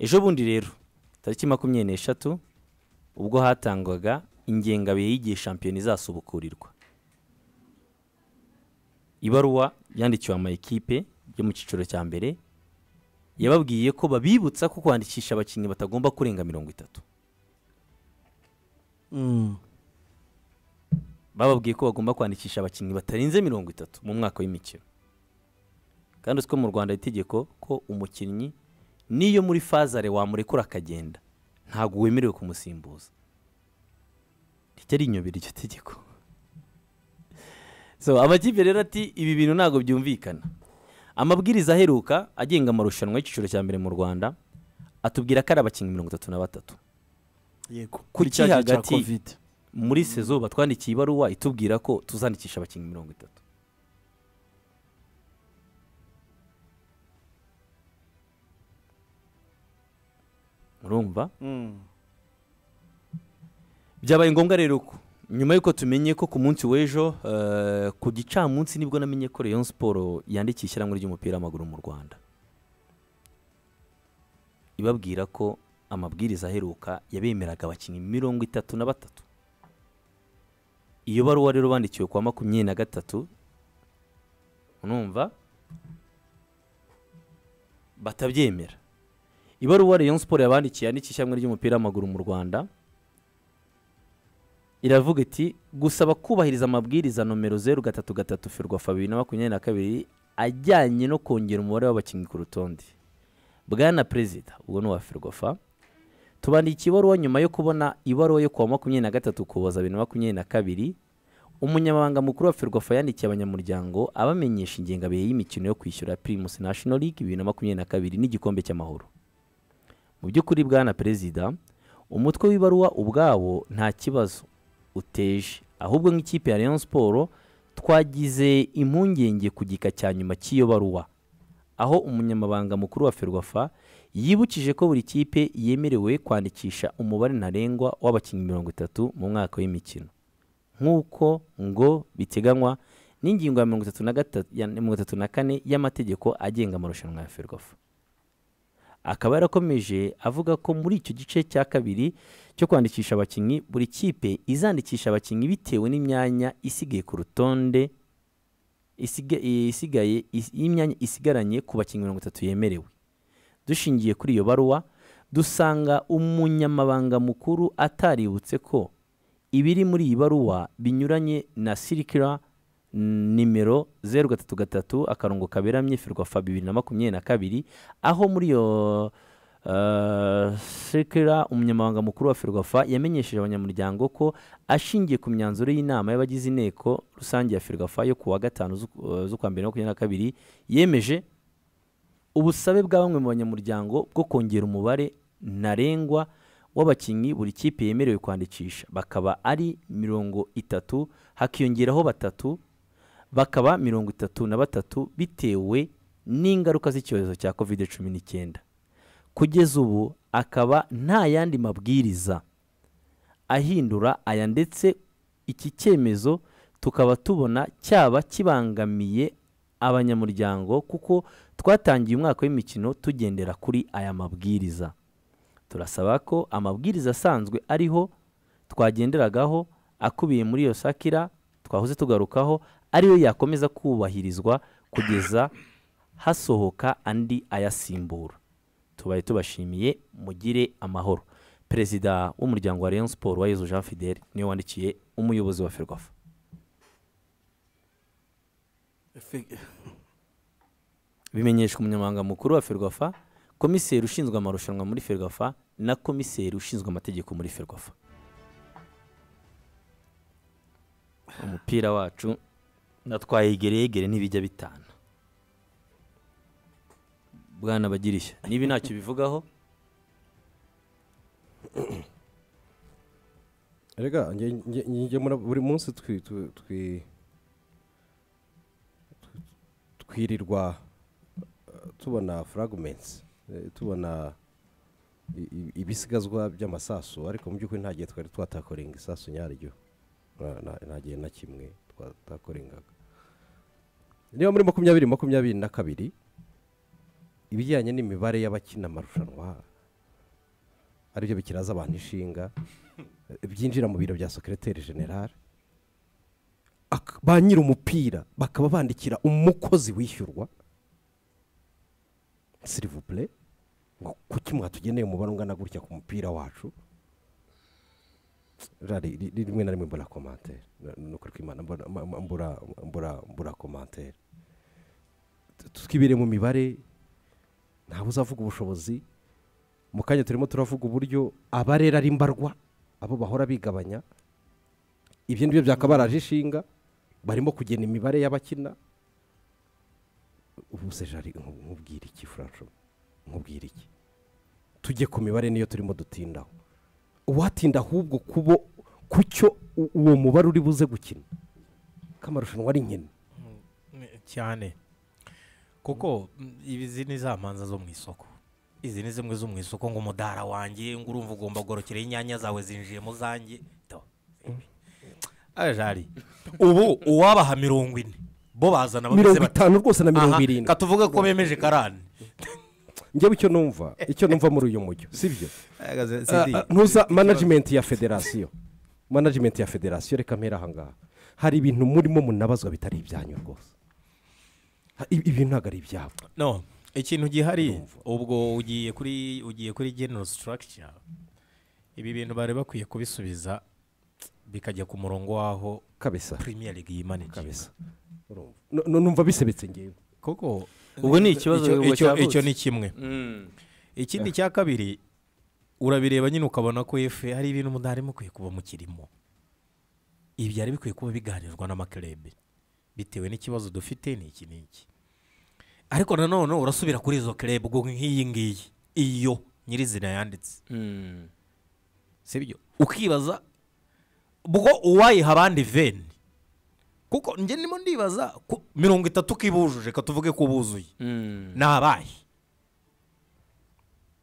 Speaker 1: ejo bundi rero tariki makumyabiri n'eshatu ubwo hatangwaga ingengabihe y'igihe shampiyona izasubukurirwa ibaruwa yandikiwe amakipe yo mu cyiciro cya mbere yababwiye ko babibutsa ko kwandikisha abakinnyi batagomba kurenga mirongo itatu
Speaker 4: Mm.
Speaker 1: bababwiye ko bagomba kwandikisha abakinnyi batarenze mirongo itatu mu mwaka w'imikino kandi uzi ko mu rwanda hari itegeko ko umukinnyi n'iyo muri fazare wamurekura akagenda ntabwo wemerewe kumusimbuza rijya rinyobera iryo tegeko so amakipe rero ati ibi bintu ntabwo byumvikana amabwiriza aheruka agenga amarushanwa y'icyiciro cya mbere mu rwanda atubwira ko ari abakinnyi mirongo itatu na batatu
Speaker 4: yego
Speaker 1: Ku
Speaker 4: Kuri cya gihe cya
Speaker 1: kihagati.
Speaker 4: covid
Speaker 1: muri sezo batwandikiye ibaruwa itubwira ko tuzandikisha abakinnyi mirongo itatu murumva byabaye ngombwa rero ko nyuma y'uko tumenye ko ku munsi w'ejo eh, ku gicamunsi nibwo namenye ko rayon siporo yandikiye ishyirahamwe ry'umupira w'amaguru mu rwanda ibabwira ko amabwiriza aheruka yabemeraga abakinnyi mirongo itatu na batatu iyo baruwa rero bandikiwe kwa makumyabiri na gatatu unumva batabyemera ibaruwa rayon siporo yabandikiye yandikiye ishyirahamwe ry'umupira w'amaguru mu rwanda iravuga iti gusaba kubahiriza amabwiriza nomero zeru gatatu gatatu ferwafa bibiri na makumyabiri na kabiri ajyanye no kongera umubare w'abakinnyi ku rutonde bwana perezida ubwo ni uwa ferwafa tubandikiye ibaruwa nyuma yo kubona ibaruwa yo kuwa makumyabiri na gatatu ukuboza bibiri na makumyabiri na kabiri umunyamabanga mukuru wa ferwafa yandikiye abanyamuryango abamenyesha ingengabihe y'imikino yo kwishyura pirimusi national league bibiri na makumyabiri na kabiri n'igikombe cy'amahoro mu by'ukuri bwana perezida umutwe w'ibaruwa ubwawo nta kibazo uteje ahubwo nk'ikipe ya Rayon Sport twagize impungenge ku gika cya nyuma cy'iyo baruwa aho umunyamabanga mukuru wa Ferwafa yibukije ko buri kipe yemerewe kwandikisha umubare ntarengwa w'abakinnyi mirongo itatu mu mwaka w'imikino nk'uko ngo biteganywa n'ingingo ya mirongo itatu na gata- ya mirongo itatu na kane y'amategeko agenga amarushanwa ya Ferwafa akaba yarakomeje avuga ko muri icyo gice cya kabiri cyo kwandikisha abakinnyi buri kipe izandikisha abakinnyi bitewe n'imyanya isigaye ku rutonde isiga- isigaye is- y'imyanya isigaranye ku bakinnyi mirongo itatu yemerewe dushingiye kuri iyo baruwa dusanga umunyamabanga mukuru ataributse ko ibiri muri iyi baruwa binyuranye na sirikira mm, nimero zeru gatatu gatatu akarongo kaberamye firwa fa bibiri na makumyabiri na kabiri aho muri iyo uh, sirikira umunyamabanga mukuru wa ferwafa yamenyesheje abanyamuryango ko ashingiye ku myanzuro y'inama y'abagize inteko rusange ya ferwafa yo kuwa gatanu z'uku- eh, z'ukwa mbere makumyabiri na kabiri yemeje ubusabe bwa bamwe mu banyamuryango bwo kongera umubare ntarengwa w'abakinnyi buri kipe yemerewe kwandikisha bakaba ari mirongo itatu hakiyongeraho batatu bakaba mirongo itatu na batatu bitewe n'ingaruka z'icyorezo cya covid cumi n'icyenda kugeza ubu akaba nta yandi mabwiriza ahindura aya ndetse iki cyemezo tukaba tubona cyaba kibangamiye abanyamuryango kuko twatangiye umwaka w'imikino tugendera kuri aya mabwiriza turasaba ko amabwiriza asanzwe ariho twagenderagaho akubiye muri iyo sakira twahoze tugarukaho ariyo yakomeza kubahirizwa kugeza hasohoka andi ayasimbura tubaye tubashimiye mugire amahoro perezida w'umuryango wa Rayon Sport wa Yezu Jean Fidel niwe wandikiye umuyobozi wa Ferwafa
Speaker 4: Efe-
Speaker 1: bimenyeshwa umunyamabanga mukuru wa Ferwafa komiseri ushinzwe amarushanwa muri Ferwafa na komiseri ushinzwe amategeko muri Ferwafa umupira wacu natwaye yegereyegere ntibijya bitana bwana bagirishya niba ntacyo bivugaho
Speaker 2: rega nge- nge- nge mura- buri munsi twi- twi- twi- twirirwa eh, tubona furagumenti tubona i- i- ibisigazwa by'amasasu ariko mu by'ukuri nta gihe twari twatakorenga isasu nyaryo Na- na- nta gihe na kimwe twatakorengaga niba muri makumyabiri makumyabiri na kabiri ibijyanye n'imibare y'abakina amarushanwa aribyo bikiraza abantu ishinga byinjira mu biro bya sekereteri generale Ak- ba nyiri umupira bakaba bandikira umukozi wishyurwa sirivupure ngo kuki mwatugeneye umubare ungana gutya ku mupira wacu Rari- ri- ri- rimwe na rimwe mbura komantere ni ukuri kw'imana mbura- mba- mba- mbura- mbura- mbura komantere Tu- twibere mu mibare ntawe uzavuga ubushobozi mu kanya turimo turavuga uburyo abarera ari mbarwa abo bahora bigabanya ibyo ngibyo byakabaraje ishinga barimo kugena imibare y'abakina ubu se jari nku- nkubwira iki furanco nkubwira iki tujye ku mibare niyo turimo dutindaho uwatinda ahubwo kubo ku cyo u- uwo mubare uri buze gukina k'amarushanwa ari nkene
Speaker 3: cyane kuko mm, izi ni za manza zo mu isoko izi ni zimwe zo mu isoko ngo umudara wanjye ngo urumva ugomba gorokeraho inyanya zawe zinjiye mu zanjye Do. ajari ubu uwabaha mirongo ine bo bazana bameze
Speaker 2: mirongo
Speaker 3: bati-
Speaker 2: itanu rwose na mirongo
Speaker 3: Aha,
Speaker 2: irindwi
Speaker 3: katuvuge ko bemeje karani
Speaker 2: njyewe icyo numva icyo numva muri uyu mujyo si byo Ah,
Speaker 3: Ah,
Speaker 2: ah, ntuza manajimenti ya federasiyo manajimenti ya federasiyo reka mpera ahangaha hari ibintu murimo munabazwa bitari ibyanyu rwose Ha, ibi ibi ntabwo ari ibyabo
Speaker 3: no ikintu gihari
Speaker 2: Urumva.
Speaker 3: ubwo ugiye kuri ugiye kuri general structure ibi bintu bari bakwiye kubisubiza bikajya ku murongo waho
Speaker 2: kabisa
Speaker 3: premier league yimanage
Speaker 2: kabisa Urumva. Nu- nu- numva bisebetse ngewe
Speaker 3: kuko
Speaker 1: ubwo ni ikibazo
Speaker 3: icyo-
Speaker 1: ubwo
Speaker 3: icyo-
Speaker 1: cyavutse.
Speaker 3: icyo ni kimwe
Speaker 1: Mm.
Speaker 3: ikindi cya kabiri urabireba nyine ukabona ko efe hari ibintu mudari mukwiye kuba mukirimo ibi byari bikwiye kuba biganirwa n'amakerebe bitewe n'ikibazo dufite ni iki n'iki ariko nanone urasubira kuri izo kerebe ubwo nk'iyi ngiyi iyo nyirizina yanditse
Speaker 1: Mm.
Speaker 3: sibyo ukibaza bwo uwayiha abandi veni kuko njye ndimo ndibaza ko mirongo itatu kibujuje katuvuge ko buzuye
Speaker 1: Mm.
Speaker 3: ni abahe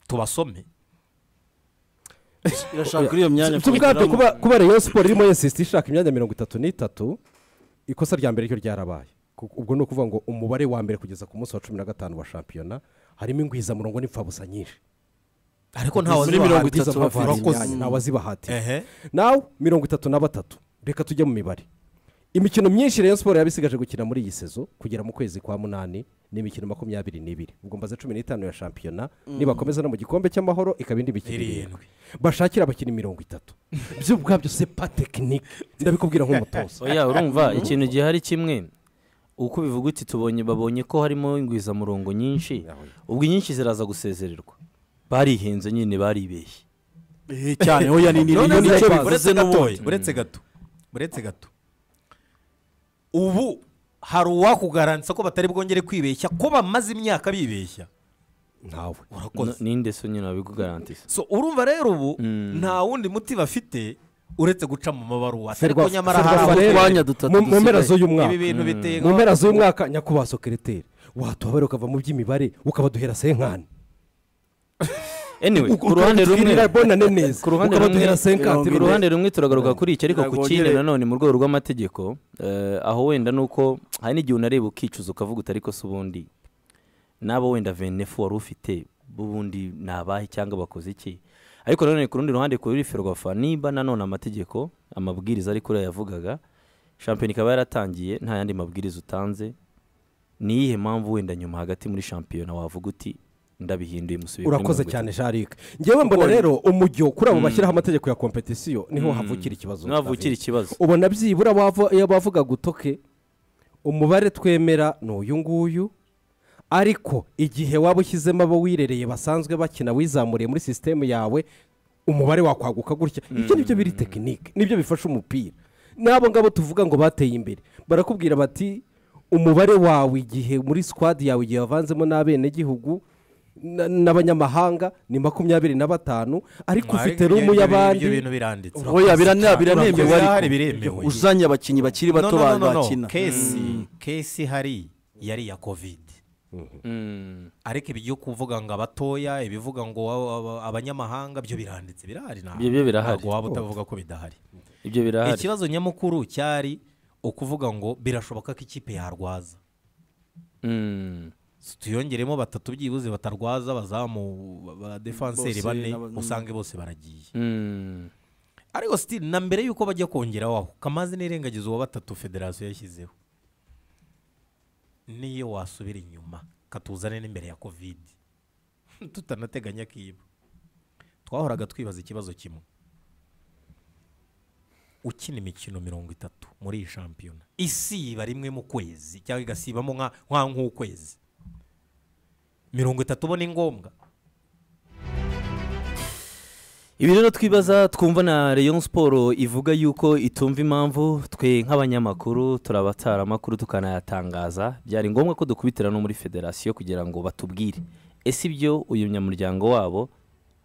Speaker 3: tubasome
Speaker 4: irashaka kuri iyo myanya
Speaker 2: si ubwabyo
Speaker 4: kuyigeramo.
Speaker 2: kuba kuba rayon siporo irimo yensisita ishaka imyanya mirongo itatu n'itatu ikosa rya mbere ryo ryarabaye Kuko- ubwo ni ukuvuga ngo umubare wa mbere kugeza ku munsi wa cumi na gatanu wa shampiyona harimo ingwizamurongo n'imfabusa nyinshi
Speaker 3: ariko ntawe
Speaker 4: Muri
Speaker 3: azi
Speaker 4: mirongo
Speaker 3: bahati
Speaker 4: itatu bafite
Speaker 2: Urakoze,
Speaker 4: imyanya.
Speaker 2: ntawe azibahatira
Speaker 3: ehe
Speaker 2: nawe mirongo itatu na batatu reka tujye mu mibare imikino myinshi rero siporo yabisigaje gukina muri iyi sezo kugera mu kwezi kwa munani ni imikino makumyabiri n'ibiri ubwo mbaze cumi n'itanu ya shampiyona nibakomeza no mu gikombe cy'amahoro ikaba indi mikino irindwi
Speaker 3: irindwi
Speaker 2: bashakira abakinnyi mirongo itatu byo ubwabyo se pa tekinike ndabikubwira nk'umutoza
Speaker 1: oya urumva ikintu gihari kimwe uko bivuga uti tubonye babonye ko harimo ingwizamurongo nyinshi ubwo inyinshi ziraza gusezererwa barihenze nyine baribeshye
Speaker 4: Eh, cyane hoya ni ni
Speaker 3: None
Speaker 4: ni-
Speaker 3: uretse-
Speaker 4: nicyo bivuze
Speaker 3: uretse gato
Speaker 4: n'ubundi
Speaker 3: uretse gato uretse gato ubu hari uwakugaransa ko batari bwongere kwibeshya ko bamaze imyaka bibeshya
Speaker 2: ntawe
Speaker 1: N-
Speaker 3: urakoze
Speaker 1: ninde so nyine wabikugarantisa
Speaker 3: so urumva rero ubu
Speaker 1: Mm.
Speaker 3: nta wundi muti bafite uretse guca mu mabaruwa ariko
Speaker 2: Ferwa-
Speaker 3: nyamara
Speaker 2: Ferwa
Speaker 3: hari
Speaker 2: Farere,
Speaker 4: utwanya dutatu
Speaker 2: mu- mu mpera
Speaker 4: dusigaye.
Speaker 2: z'uyu mwaka
Speaker 3: ibi bintu biteye
Speaker 2: mu mpera z'uyu mwaka nyakubahwa sokereteri watuhabera ukava mu by'imibare ukabaduhera senkani
Speaker 1: anyway ku
Speaker 2: Uko
Speaker 1: ruhande rumwe
Speaker 2: twirira bonane neza
Speaker 1: ku ruhande rumwe
Speaker 2: ukabaduhera senkati
Speaker 1: ku ruhande rumwe turagaruka kuri iki ariko ku
Speaker 4: Ntabwo
Speaker 1: kindi
Speaker 4: wongere-
Speaker 1: nanone mu rwego rw'amategeko eh, aho wenda ni uko hari n'igihe unareba ukicuza ukavuga uti ariko se ubundi n'abo wenda venefu wari ufite bubundi ni abahe cyangwa bakoze iki ariko nanone ku rundi ruhande kuri ferwafa niba nanone amategeko amabwiriza ari kuriya yavugaga shampiyona ikaba yaratangiye nta yandi mabwiriza utanze ni iyihe mpamvu wenda nyuma hagati muri shampiyona wavuga uti ndabihinduye musubiye kuri
Speaker 2: urakoze
Speaker 1: mirongo
Speaker 2: cyane
Speaker 1: itatu."
Speaker 2: sharike ngewe mbona rero umujyo kuri abo bashyiraho amategeko ya kompetisiyo niho havukira ikibazo
Speaker 1: niho havukira
Speaker 2: David.
Speaker 1: ikibazo
Speaker 2: ubona byibura wava- iyo bavuga gutoke umubare twemera ni uyu nguyu ariko igihe waba ushyizemo abo wirereye basanzwe bakina wizamuriye muri sisitemu yawe umubare wakwaguka gutya ibyo ni byo biri tekinike nibyo bifasha umupira n'abo ngabo tuvuga ngo bateye imbere barakubwira bati umubare wawe igihe muri sikwadi yawe igihe wavanzemo n'abenegihugu na- n'abanyamahanga ni makumyabiri na batanu ariko
Speaker 3: Mwari-
Speaker 2: ufite rumu
Speaker 3: ibyo-
Speaker 2: y'abandi
Speaker 3: ibyo bintu biranditse
Speaker 4: hoya birane
Speaker 3: Urakoze,
Speaker 4: biranemewe
Speaker 3: birahari,
Speaker 4: ariko
Speaker 3: biremewe.
Speaker 4: uzanye abakinnyi bakiri
Speaker 3: No, no,
Speaker 4: bato
Speaker 3: no,
Speaker 4: ba-
Speaker 3: no, no.
Speaker 4: bakina
Speaker 3: kesi kesi hari yari iya kovide ariko ibi byo kuvuga ngo abatoya ibivuga ngo aba- aba- abanyamahanga byo biranditse birahari ntabwo
Speaker 1: Ibyo- ibyo birahari.
Speaker 3: ntabwo waba utavuga ko bidahari
Speaker 1: ibyo birahari
Speaker 3: ikibazo nyamukuru cyari ukuvuga ngo birashoboka ko ikipe yarwaza
Speaker 1: Mm.
Speaker 3: So, tuyongeremo batatu byibuze batarwaza bazamu ba defanseri
Speaker 4: Bose
Speaker 3: bane
Speaker 4: n'aba-
Speaker 3: usange bose baragiye
Speaker 1: Mm.
Speaker 3: ariko sitili na mbere y'uko bajya kongeraho aho kamaze n'irengagiza uwa batatu federasiyo yashyizeho niyo wasubira inyuma katuzane n'imbere ya kovide tutanateganya kiba twahoraga twibaza ikibazo kimwe ukina imikino mirongo itatu muri iyi shampiyona isiba rimwe mu kwezi cyangwa igasibamo nka nka nk'ukwezi mirongo itatu uba ni ngombwa
Speaker 1: ibi rero twibaza twumva na Rayon siporo ivuga yuko itumva impamvu twe nk'abanyamakuru turabatara amakuru tukanayatangaza byari ngombwa ko dukubitira no muri federasiyo kugira ngo batubwire ese ibyo uyu munyamuryango wabo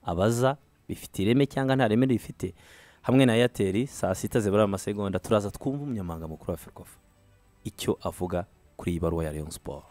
Speaker 1: abaza bifite ireme cyangwa nta reme rifite hamwe na eyateri saa sita zibura amasegonda turaza twumva umunyamabanga mukuru wa ferwafa icyo avuga kuri iyi baruwa ya Rayon siporo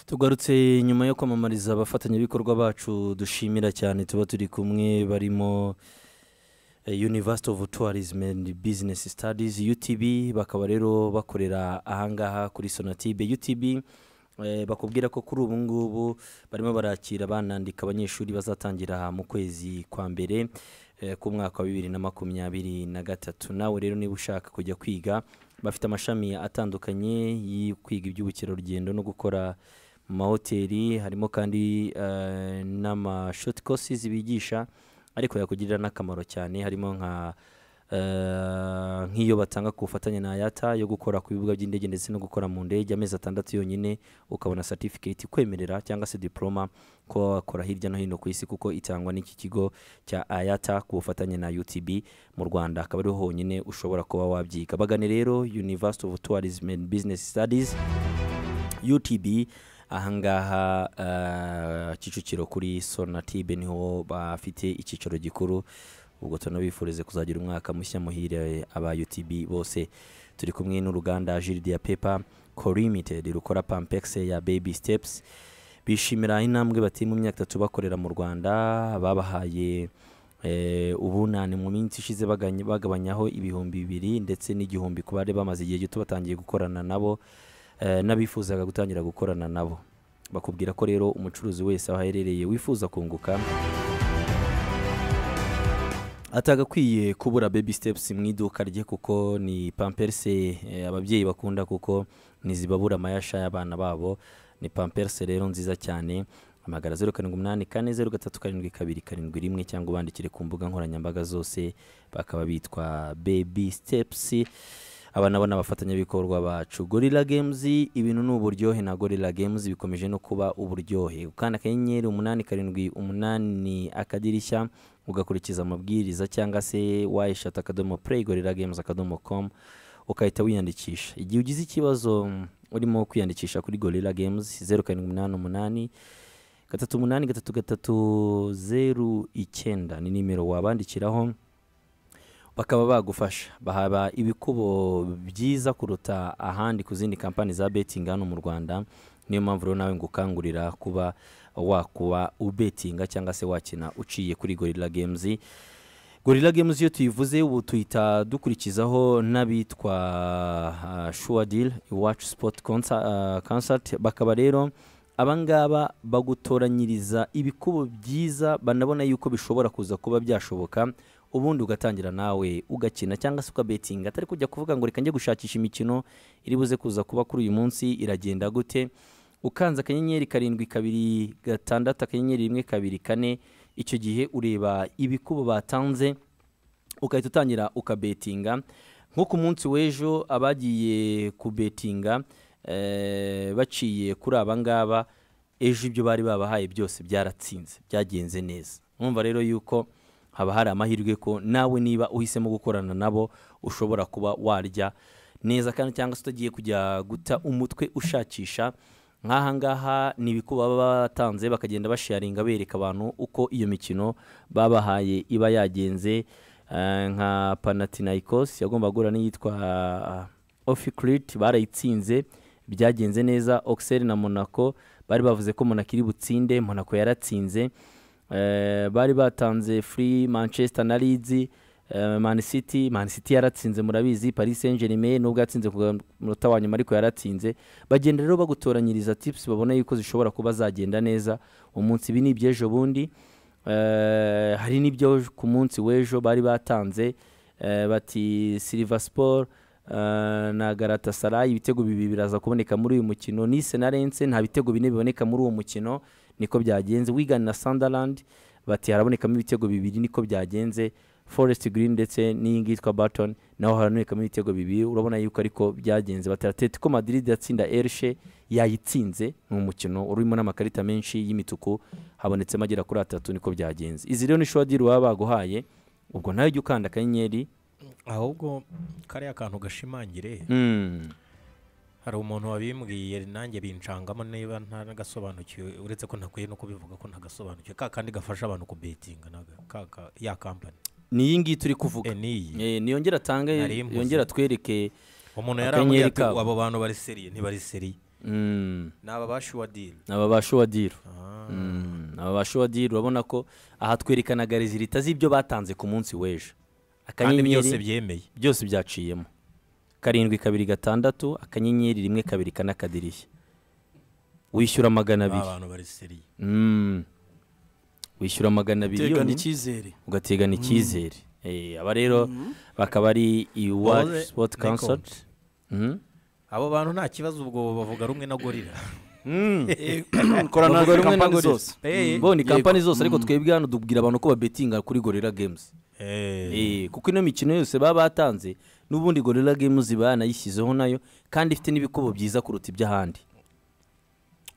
Speaker 1: tugarutse nyuma yo kwamamariza abafatanyabikorwa bacu dushimira cyane tuba turi kumwe barimo eh, university of tourism and business studies utb bakaba rero bakorera ahangaha kuri sonatibe utb eh, bakubwira ko kuri ubu ngubu barimo barakira banandika abanyeshuri bazatangira mu kwezi kwa mbere eh, k'umwaka wa bibiri na makumyabiri na gatatu nawe rero niba ushaka kujya kwiga bafite amashami atandukanye yo kwiga iby'ubukerarugendo no gukora mu mahoteli harimo kandi eh, n'amashoti kosizi bigisha ariko yakugirira n'akamaro cyane harimo nka eh, nk'iyo batanga ku bufatanye na yata yo gukora ku bibuga by'indege ndetse no gukora mu ndege amezi atandatu yonyine ukabona certificate ikwemerera cyangwa se diploma kuba wakora hirya no hino ku isi kuko itangwa n'iki kigo cya ayata ku bufatanye na utb mu rwanda akaba ariho honyine ushobora kuba wabyiga bagane rero university of tourism and business studies utb ahangaha eh, kicukiro kuri sonatibe niho bafite icyicaro gikuru ubwo tunabifurize kuzagira umwaka mushya muhire aba utb bose turi kumwe n'uruganda jiridi ya pepa limited rukora pampex ya baby steps bishimira intambwe bateye mu myaka itatu bakorera mu rwanda babahaye eh, ubunani mu minsi ishize baganye- bagabanyaho ibihumbi bibiri ndetse n'igihumbi ku bari bamaze igihe gito batangiye gukorana nabo eh, n'abifuzaga gutangira gukorana nabo bakubwira ko rero umucuruzi wese aho aherereye wifuza kunguka atagakwiye kubura baby steps mu iduka rye kuko ni pamperse eh, ababyeyi bakunda kuko ntizibabura amayasha y'abana babo ni pamperse rero nziza cyane amagara zeru karindwi umunani kane zeru gatatu karindwi kabiri karindwi rimwe cyangwa ubandikire ku mbuga nkoranyambaga zose bakaba bitwa baby steps aba nabo ni abafatanyabikorwa bacu gorilla games ibintu ni uburyohe na gorilla games bikomeje no kuba uburyohe ukanda akanyenyeri umunani karindwi umunani akadirishya ugakurikiza amabwiriza cyangwa se wayishata akadomo play gorilla games akadomo com ukahita wiyandikisha igihe ugize ikibazo mm, urimo kwiyandikisha kuri gorilla games zeru karindwi umunani umunani gatatu umunani gatatu gatatu zeru icyenda ni nimero wabandikiraho bakaba bagufasha bahaba ibikubo byiza kuruta ahandi ku zindi kampani za betingi hano mu rwanda niyo mpamvu rero nawe ngukangurira kuba wakuba ubetinga cyangwa se wakina uciye kuri gorilla games gorilla games iyo tuyivuze ubu tuhita dukurikizaho n'abitwa ah, sure deal iwacu sport concert, ah, concert bakaba rero abangaba bagutoranyiriza ibikubo byiza banabona yuko bishobora kuza kuba byashoboka ubundi ugatangira nawe ugakina cyangwa se ukabetinga atari kujya kuvuga ngo reka njye gushakisha imikino iri buze kuza kuba kuri uyu munsi iragenda gute ukanze akanyenyeri karindwi kabiri gatandatu akanyenyeri rimwe kabiri kane icyo gihe ureba ibikubo batanze ugahita utangira ukabetinga nko ku munsi w'ejo abagiye kubetinga eh, baciye kuri aba ngaba ejo ibyo bari babahaye byose byaratsinze byagenze neza mwumva rero yuko haba hari amahirwe ko nawe niba uhisemo gukorana nabo ushobora kuba warya neza kandi cyangwa se utagiye kujya guta umutwe ushakisha nk'aha ngaha ni ibikuba baba batanze bakagenda basharinga bereka abantu uko iyo mikino babahaye iba yagenze Eh, nka panatinayikos yagomba guhura n'iyitwa ofikirit barayitsinze byagenze neza ogiseri na monaco bari bavuze ko monaco iri butsinde monaco yaratsinze Eh, bari batanze free manchester na leeds eh, man city man city yaratsinze murabizi paris saint germain nubwo yatsinze ku munota wa nyuma ariko yaratsinze bagenda rero bagutoranyiriza tips babona yuko zishobora kuba zagenda neza umunsi ibi ni iby'ejo bundi Eh, hari n'ibyo ku munsi w'ejo bari batanze eh, bati silver sport eh, na garatasarayi ibitego bibiri biraza kuboneka muri uyu mukino nise na rense nta bitego bine biboneka muri uwo mukino niko byagenze wigani na sunderland bati harabonekamo ibitego bibiri niko byagenze forest green ndetse n'iyingi yitwa barton naho harabonekamo ibitego bibiri urabona yuko ariko byagenze bati atletico madrid yatsinda erishe yayitsinze ni umukino urimo n'amakarita menshi y'imituku habonetsemo agera kuri atatu niko byagenze izi rero ni shodiri baba baguhaye ubwo nawe ujya ukanda akanyenyeri
Speaker 3: ahubwo kariya kantu gashimangire
Speaker 1: Mm.
Speaker 3: hari umuntu wabimbwiye nanjye bincangamo niba ntanagasobanukiwe uretse ko ntakwiye no kubivuga ko ntagasobanukiwe ka kandi gafasha abantu kubetinga naga ka- ka- ya kampani
Speaker 1: ni iyi ngiyi turi kuvuga
Speaker 3: Eh, n'iyi
Speaker 1: Eh, niyongere atange
Speaker 3: Nari mvuze.
Speaker 1: yongere atwereke
Speaker 3: umuntu
Speaker 1: Akanyenyeri
Speaker 3: yarambwiye ati
Speaker 1: kabo.
Speaker 3: abo bantu bari seriye ntibari seriye ni aba bashuwa diri
Speaker 1: aba bashuwa diri aba bashuwa diri urabona ko aha twerekanaga rezilita z'ibyo batanze ku munsi w'ejo
Speaker 3: kandi byose
Speaker 1: akanyenyeri
Speaker 3: byemeye
Speaker 1: byose byaciyemo karindwi kabiri gatandatu akanyenyeri rimwe kabiri kane akadirishya wishyura magana
Speaker 3: aba
Speaker 1: abiri
Speaker 3: bantu bariseriye
Speaker 1: Mm. wishyura magana abiri
Speaker 4: utekana
Speaker 1: yonyine
Speaker 4: icyizere
Speaker 1: ugategana icyizere Eh, aba rero bakaba ari
Speaker 3: Bose
Speaker 1: iwacu sipoti
Speaker 3: Nikon.
Speaker 1: kansoti
Speaker 3: abo bantu nta kibazo ubwo bavuga rumwe na gorira
Speaker 4: korana
Speaker 1: bavuga rumwe
Speaker 4: na
Speaker 1: na
Speaker 4: kampani
Speaker 1: gorira
Speaker 4: zose
Speaker 3: Eh,
Speaker 1: bo ni
Speaker 4: Yego.
Speaker 1: kampani zose ariko twebwe hano tubwira abantu ko babetinga kuri gorira games
Speaker 3: eh,
Speaker 1: Eh, kuko ino mikino yose baba batanze n'ubundi gorira games iba yanayishyizeho nayo kandi ifite n'ibikobo byiza kuruta iby'ahandi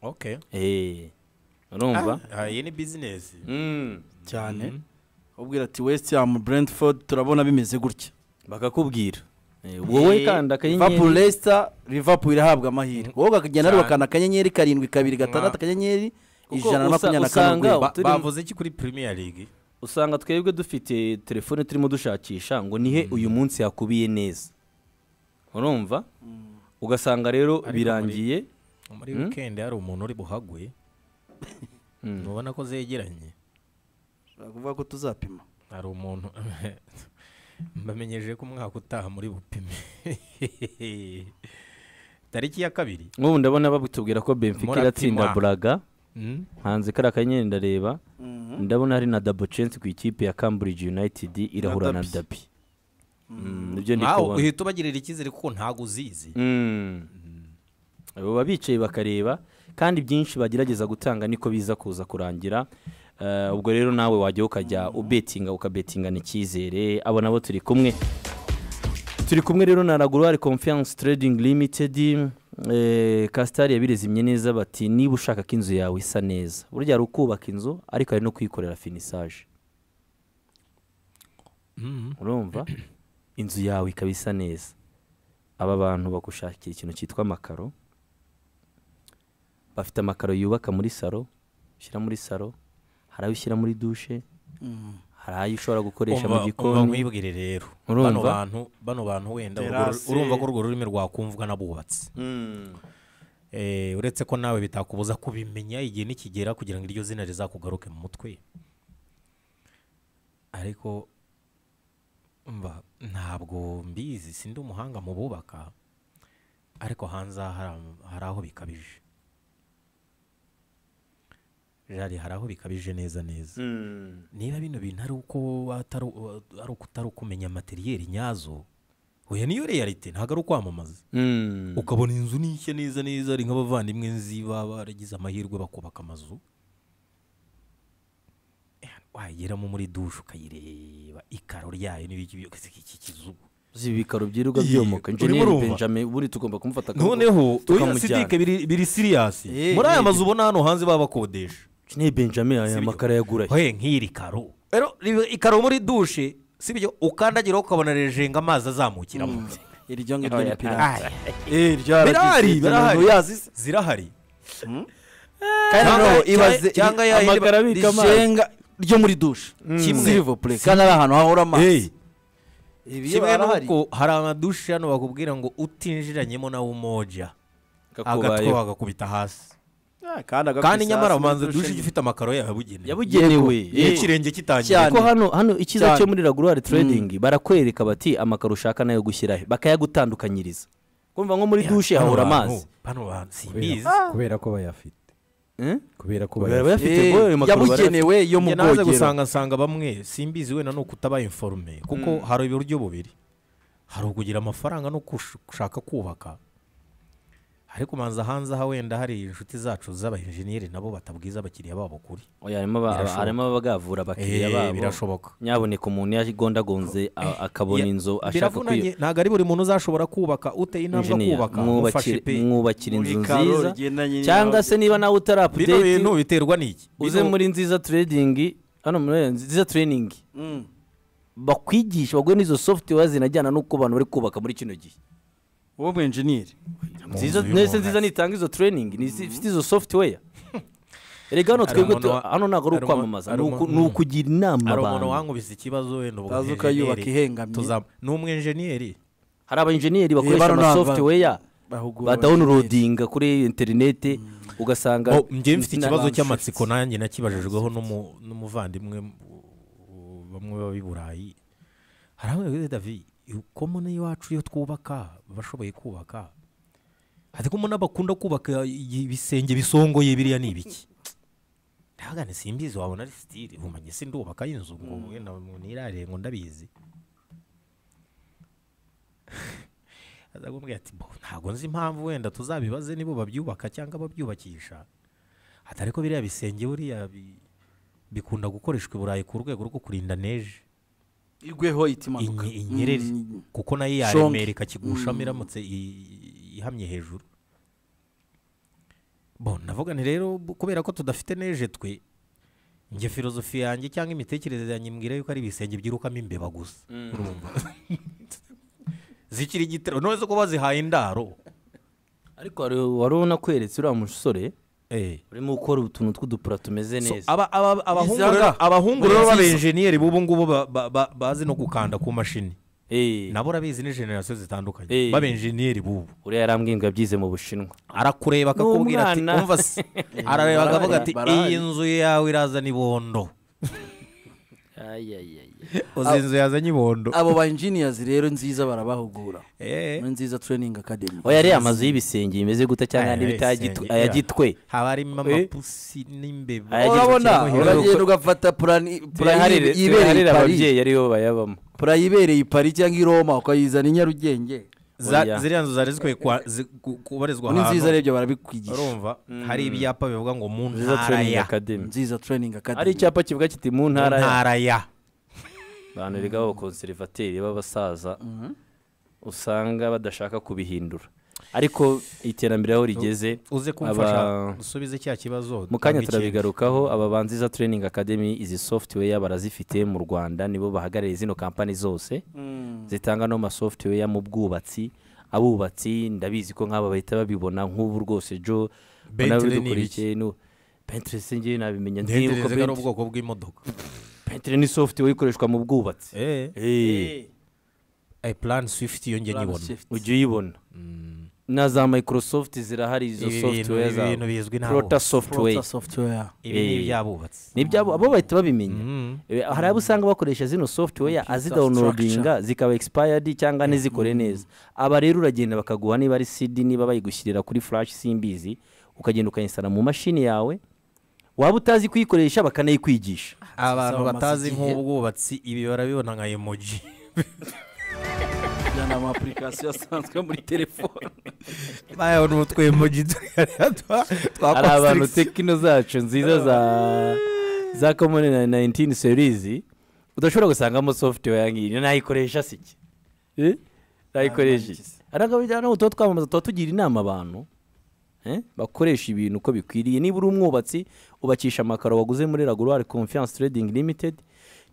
Speaker 3: okay
Speaker 1: Eh, urumva
Speaker 3: Ah, ah, iyi ni bizinesi
Speaker 1: Mm.
Speaker 4: cyane ubwira ati wesiti yamu burendifodi turabona bimeze gutya
Speaker 1: bakakubwira Eh, wowe kandi
Speaker 4: liverpool
Speaker 1: akanyenyeri
Speaker 4: leicester liverpool irahabwa amahirwe wowe ukagenda
Speaker 3: Cyane.
Speaker 4: n'ubakana akanyenyeri karindwi kabiri gatandatu akanyenyeri
Speaker 1: Kuko usa-
Speaker 4: ijana na makumyabiri na
Speaker 1: usanga
Speaker 4: karindwi
Speaker 1: ubu
Speaker 4: Ba-
Speaker 1: turi-
Speaker 3: bavuze iki kuri premier league
Speaker 1: usanga twebwe dufite telefone turimo dushakisha ngo nihe uyu munsi yakubiye neza urumva ugasanga rero
Speaker 3: Ariko
Speaker 1: birangiye
Speaker 3: muri weekend hari umuntu uri buhagwe ntubona ko zegeranye
Speaker 4: ushobora kuvuga ko tuzapima
Speaker 3: hari umuntu mbamenyesheje ko umwaka utaha muri bupime tariki ya kabiri
Speaker 1: nk'ubu ndabona batubwira ko benfica
Speaker 3: Murapimwa.
Speaker 1: iratsinda buraga
Speaker 3: Mm.
Speaker 1: hanze kari akanyenyeri ndareba ndabona hari na dabocensi ku ikipe ya cambridge united irahura na
Speaker 4: Dabi.
Speaker 1: dabi Mm, nibyo ndi
Speaker 3: Nkaho
Speaker 1: kubona
Speaker 3: uhita ubagirira icyizere kuko ntabwo uzizi
Speaker 1: Mm. baba bicaye bakareba kandi byinshi bagerageza gutanga niko biza kuza kurangira Eh, ubwo rero nawe wajya ukajya ubetinga ukabetingana icyizere abo nabo turi kumwe turi kumwe rero na raguruwari confiance trading limited eh, kasitari yabirezimye neza bati niba ushaka ko inzu yawe isa neza burya hari ukubaka inzu ariko hari no kuyikorera finisaje urumva inzu yawe ikaba isa neza aba bantu bagushakira ikintu cyitwa amakaro bafite amakaro yubaka muri saro ushyira muri saro hari ayo ushyira muri dushe hari ayo ushobora gukoresha mu
Speaker 3: Umva- umva
Speaker 1: gikoni
Speaker 3: nkwibwire rero
Speaker 1: Urumva?
Speaker 3: bano bantu bano bantu wenda urwo ru-
Speaker 4: Terase.
Speaker 3: urumva ko urwo rurimi rwakumvwa n'abubatsi Eh, uretse ko nawe bitakubuza kubimenya igihe nikigera kugira ngo iryo zina rizakugaruke mu mutwe ariko mba ntabwo mbizi sindi umuhanga mu bubaka ariko hanze aha hari am- hari aho bikabije jari hari aho bikabije neza neza niba bino bintu ari uko atari u- ari uko utari ukumenya materiyeri nyazo oya niyo realite ntabwo ari ukwamamaza
Speaker 1: Mm.
Speaker 3: ukabona inzu n'ishya neza neza ari nk'abavandimwe nzi baba baragize amahirwe bakubaka amazu Eh, wayigeramo muri dushe ukayireba ikaro ryayo n'ibiki byose iki kizu
Speaker 1: uzi ibikaro byirirwa
Speaker 3: Iyi,
Speaker 1: byomoka
Speaker 3: urimo
Speaker 1: injeniyeri
Speaker 3: urumva?
Speaker 1: benjamin buri tugomba kumufata akaboko,
Speaker 3: noneho
Speaker 1: tukamujyana.
Speaker 3: sidike biri siriyasi
Speaker 4: Eh,
Speaker 3: muri
Speaker 4: eh,
Speaker 3: aya mazu ubona hano hanze baba bakodesha
Speaker 1: injeniyeri benjamin aya makaro yagura he
Speaker 3: he nk'iri karo rero riba- ikaro muri dushe si byo ukandagiraho ukabona rejenga amazi azamukiramo
Speaker 4: iryo ngiryo ni
Speaker 1: Oya,
Speaker 4: pirate
Speaker 3: Aya.
Speaker 4: Eh, rya
Speaker 3: birahari
Speaker 4: RGC,
Speaker 3: birahari
Speaker 4: umuntu yazi se.
Speaker 3: zirahari
Speaker 4: kandi
Speaker 3: Cyangwa-
Speaker 4: noneho
Speaker 3: cyangwa-
Speaker 4: ibaze
Speaker 3: cyangwa ya yindi
Speaker 1: amakaro abika amazi.
Speaker 4: rijenga ryo muri dushe
Speaker 3: Kimwe.
Speaker 4: silivopure kandi ari ahantu hahora amazi
Speaker 3: Hey.
Speaker 4: ibi
Speaker 3: kimwe
Speaker 4: arahari.
Speaker 3: n'uko hari amadushe hano bakubwira ngo utinjiranyemo nawe umoja agatwe
Speaker 1: kakubayeho
Speaker 3: bagakubita hasi
Speaker 4: Ah, kandi agakwisasu
Speaker 3: kandi nyamara
Speaker 4: muri
Speaker 3: ubanza
Speaker 4: dushe
Speaker 3: dushe
Speaker 4: nyine.
Speaker 3: ifite amakaro yabugenewe
Speaker 1: yabugenewe
Speaker 3: iyo
Speaker 1: eh.
Speaker 3: ikirenge kitangiye
Speaker 4: cyane.
Speaker 1: ariko hano hano icyiza
Speaker 4: Cyane.
Speaker 1: cyo muri raguruwari trading barakwereka bati amakaro ushaka nayo gushyirahe bakayagutandukanyiriza kumva nko muri dushe
Speaker 3: Bano
Speaker 1: hahora
Speaker 3: bantu-
Speaker 1: amazi
Speaker 3: bano bantu simbizi
Speaker 2: kubera kubera ko bayafite
Speaker 1: Eh?
Speaker 2: kubera ko
Speaker 1: Baba
Speaker 2: bayafite
Speaker 1: bayafite
Speaker 4: Eh,
Speaker 1: ngo ayo makaro barayafite.
Speaker 4: yabugenewe yo mu
Speaker 3: njye naze
Speaker 4: bwogero
Speaker 3: gusanga nsanga bamwe simbizi wenda ni ukutaba informe kuko hari uburyo bubiri hari ukugira amafaranga no kush- gushaka kubaka ariko ubanza hanze aha wenda hari inshuti zacu z'abayenjeniyeri nabo batabwiza abakiriya babo kuri
Speaker 1: Oya, harimo aba-
Speaker 3: Birashoboka.
Speaker 1: harimo abagavura abakiriya
Speaker 3: Eh,
Speaker 1: babo
Speaker 3: birashoboka
Speaker 1: nyaboneka umuntu yagondagonze a- akabona
Speaker 3: Ya-
Speaker 1: inzu ashaka
Speaker 3: biravunanye ntabwo ari buri muntu uzashobora kubaka uteye intambwe
Speaker 1: kwinjiniya
Speaker 3: kubaka mufashe pe
Speaker 1: mwubakira
Speaker 4: Muri
Speaker 1: inzu
Speaker 4: karo
Speaker 1: nziza
Speaker 4: rigendanye
Speaker 1: cyangwa
Speaker 4: n'aho-
Speaker 1: se niba nawe utari
Speaker 3: bino bintu
Speaker 1: apudeti
Speaker 3: biterwa n'iki
Speaker 1: uze
Speaker 3: Bino-
Speaker 1: muri nziza trading hano muri nziza training
Speaker 4: Mm.
Speaker 1: bakwigisha baguhe n'izo software zinajyana n'uko abantu bari kubaka muri kino gihe
Speaker 4: wowe ubu enjeniyeri
Speaker 3: Mu
Speaker 1: nziza
Speaker 3: nzu
Speaker 1: nese
Speaker 3: y'umuntu
Speaker 1: nziza nitanga izo training ifite izo software erega hano twebwe
Speaker 3: umuntu
Speaker 1: tu-
Speaker 3: wa-
Speaker 1: hano ntabwo ari
Speaker 3: hari umu-
Speaker 1: ukwamamaza
Speaker 3: hari
Speaker 1: ni uku-
Speaker 3: umu-
Speaker 1: ni ukugira inama
Speaker 3: hari umuntu
Speaker 1: abantu
Speaker 3: wankubise ikibazo wenda ubwo
Speaker 4: Utazi ukayubaka
Speaker 3: enjeniyeri
Speaker 4: ihengamye.
Speaker 3: tuzam- ni umwenjeniyeri
Speaker 1: hari abayenjeniyeri bakoresha
Speaker 4: bano
Speaker 1: ama
Speaker 4: ntabwo-
Speaker 1: software
Speaker 4: bahugura
Speaker 1: badawunirodinga kuri interineti ugasanga
Speaker 3: Oh, njyewe mfite ikibazo
Speaker 4: n'abandi
Speaker 3: cy'amatsiko nanjye nakibajijweho n'umu- n'umuvandimwe uh, bamwe b'ab'i burayi hari aho yavuze davi komune iwacu iyo twubaka bashoboye kubaka hari ko umuntu bakunda kubaka i- ibisenge bisongoye biriya ni ibiki ndabagane simbizi wabona ari sitire umanye se ndubaka inzu ngo wenda umuntu yirarire ngo ndabizi aza kumbwira ati "Bo, ntabwo nzi impamvu wenda tuzabibaze nibo babyubaka cyangwa babyubakisha atari ko biriya bisenge buriya bi- bikunda gukoreshwa i burayi ku rwego rwo kurinda neje
Speaker 4: igweho itimanuka
Speaker 3: inye- inyereri
Speaker 4: Mm.
Speaker 3: kuko nayo
Speaker 4: Shongi.
Speaker 3: yaremera ikakigushamo iramutse i- ihamye hejuru bo navuga ni rero bu- kubera ko tudafite neje twe njye filozofi yanjye cyangwa imitekerereze yanjye mbwira yuko ari ibisenge byirukamo imbeba gusa urumva zikiri igitero none zo kuba zihaye indaro
Speaker 1: ariko wari wari unakweretse uriya musore
Speaker 3: eh
Speaker 1: urimo gukora utuntu tw'udupura tumeze
Speaker 3: So,
Speaker 1: neza
Speaker 3: aba- aba- abahungu
Speaker 4: Izaga.
Speaker 3: rero- abahungu
Speaker 4: Buri
Speaker 3: rero
Speaker 4: zizo.
Speaker 3: b'abenjeniyeri b'ubu ngubu ba- ba- ba- bazi no gukanda ku mashini
Speaker 1: Eh,
Speaker 3: nabo urabizi ni generasiyo zitandukanye
Speaker 1: Eh.
Speaker 3: b'abenjeniyeri b'ubu
Speaker 1: uriya yarambwiye ngo yabyize mu bushinwa
Speaker 3: arakureba akakubwira ati
Speaker 1: N'umwana.
Speaker 3: umva se arareba akavuga ati
Speaker 4: Barahari.
Speaker 3: iyi nzu yawe irazana ibondo uzi inzu yazanye ibondo
Speaker 4: abo ba engineers rero nziza barabahugura
Speaker 3: Eh.
Speaker 4: muri nziza training academy
Speaker 1: oya ariya amazu y'ibisenge bimeze gutya cyangwa
Speaker 3: Aya
Speaker 1: n'ibitagitwe
Speaker 3: bisenge, yeah.
Speaker 1: ayagitwe
Speaker 3: haba harimo
Speaker 1: Eh.
Speaker 3: amapusi n'imbeba
Speaker 1: Aya-
Speaker 4: urabona
Speaker 1: Yagize ikintu
Speaker 4: uragenda ugafata purani
Speaker 1: turaharire turaharire ababyeyi aribo bayabamo
Speaker 4: purani ibereye i pari cyangwa i roma ukayizana i nyarugenge
Speaker 3: Za-
Speaker 1: Oya.
Speaker 3: ziriya nzu zari zikwiye kwa- zi- ku- kubarizwa
Speaker 4: muri nziza
Speaker 3: ahantu
Speaker 4: rero barabikwigisha
Speaker 3: urumva hari ibyapa bivuga ngo mu
Speaker 1: nziza
Speaker 3: ntara
Speaker 1: training
Speaker 3: ya
Speaker 1: academy
Speaker 4: nziza training
Speaker 1: hari
Speaker 4: academy
Speaker 1: icyapa kivuga kiti mu
Speaker 3: mu
Speaker 1: ntara ya
Speaker 3: ntara ya
Speaker 1: abantu biga b'abakonserivateri b'abasaza usanga badashaka kubihindura ariko iterambere aho rigeze
Speaker 3: uze
Speaker 1: Aba-
Speaker 3: kumfasha usubize cya kibazo
Speaker 1: mu kanya
Speaker 3: tanga ikintu.
Speaker 1: turabigarukaho aba banziza training academy izi software barazifite mu rwanda nibo bahagarariye zino kampani zose zitanga no masoftware mu bwubatsi abubatsi ndabizi ko nk'aba bahita babibona nk'ubu rwose jo
Speaker 3: Bentley ni
Speaker 1: bidukurikiye nu Pinterest njyewe nabimenya
Speaker 3: ntekereza
Speaker 1: ndibuka
Speaker 3: ko ari ubwoko bw'imodoka
Speaker 1: Pinterest ni software ikoreshwa mu bwubatsi
Speaker 3: eh
Speaker 1: Eh.
Speaker 3: eh, plan swift iyo njye
Speaker 4: Plan
Speaker 3: nyibona
Speaker 4: shift.
Speaker 1: ujya uyibona na za microsoft zirahari izo
Speaker 3: Ibi bintu-
Speaker 1: software
Speaker 3: ibi bintu bizwi
Speaker 1: za
Speaker 3: n'abo.
Speaker 1: prota
Speaker 4: Prota
Speaker 1: software
Speaker 4: software
Speaker 3: ibi ni
Speaker 1: Eh.
Speaker 3: ibyabubatsi
Speaker 1: nibyo abo abo bahita babimenya
Speaker 3: Mm.
Speaker 1: Eh, hari abo usanga bakoresha zino software azidawunodinga zikaba expired cyangwa ntizikore neza aba rero uragenda bakaguha niba ari cd niba bayigushyirira kuri flash simbizi ukagenda ukayinsara mu mashini yawe waba utazi kuyikoresha bakanayikwigisha
Speaker 3: abantu
Speaker 4: bamaze
Speaker 3: batazi
Speaker 4: igihe.
Speaker 3: nk'ubwubatsi ibi barabibona nka emoji
Speaker 4: aya ni ama application asanzwe muri telefone
Speaker 3: bayabona utwo emoji twa
Speaker 1: hari abantu tekino zacu nziza za za common na 19 series udashobora gusangamo software yangiyi nayikoresha siki Eh? nayikoresha iki? arangabo bijyana n'utuba twamamaza tuba tugira inama abantu eh, bakoresha ibintu uko bikwiriye niba uri umwubatsi ubakisha amakaro waguze muri raguruwari confiance trading limited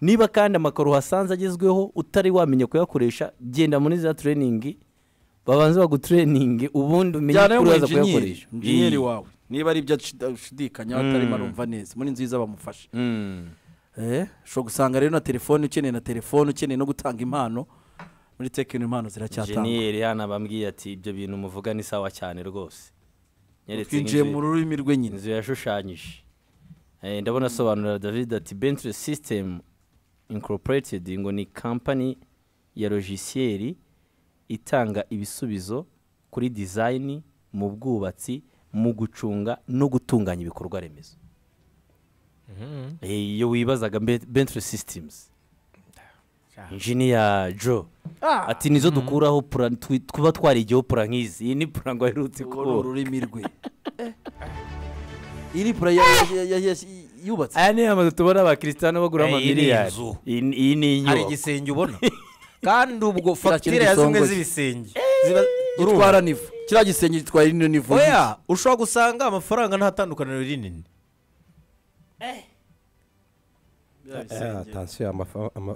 Speaker 1: niba kandi amakaro uhasanze agezweho utari wamenya kuyakoresha genda muri za training babanze bagutureninge ubundi umenye
Speaker 4: njyana
Speaker 1: kuri waza
Speaker 4: y'umwenjenyeri
Speaker 1: kuyakoresha
Speaker 4: injenyeri
Speaker 1: Eh.
Speaker 4: wawe niba ari ibyo ashid- ashidikanya atarimo arumva neza muri nziza bamufasha
Speaker 1: Mm.
Speaker 4: Eh, ushobora gusanga rero na telefone ukeneye na telefone ukeneye no gutanga impano muri tekino impano ziracyatangwa
Speaker 1: jeniyeri hano bambwiye ati ibyo bintu muvuga ni sawa cyane rwose Nyeretse
Speaker 4: twinjiye
Speaker 1: nk'inzu-
Speaker 4: mu rurimi rw'nyina
Speaker 1: inzu yashushanyije Eh, ndabona asobanurira david ati bentley system incorporated ngo ni kampani ya logiciel itanga ibisubizo kuri design mu bwubatsi mu gucunga no gutunganya ibikorwa remezo Eh, iyo wibazaga Ben- bentley systems engineer joe ati nizo dukuraho pura twi- tuba twarigiyeho pura nk'izi iyi ni pura ngo aherutse
Speaker 4: uwo ni
Speaker 1: kubura
Speaker 4: ururimi rwe iri pura ya- ya- ya- ya- yubatse
Speaker 1: aya ni amazu tubona abakirisitan bagura
Speaker 3: Eh, iyi ni
Speaker 1: amamiliyari
Speaker 3: inzu.
Speaker 1: iyi ni- iyi ni
Speaker 3: hari
Speaker 1: inyubako
Speaker 3: igisenge ubona kandi ubwo
Speaker 4: Kiriya kintu
Speaker 3: fagitire ya zimwe
Speaker 4: gisongoye.
Speaker 3: z'ibisenge
Speaker 4: gitwara nivo kiriya gisenge gitwara ino nivo
Speaker 3: oya ushobora gusanga amafaranga nta tandukaniro rinini
Speaker 2: atansiyo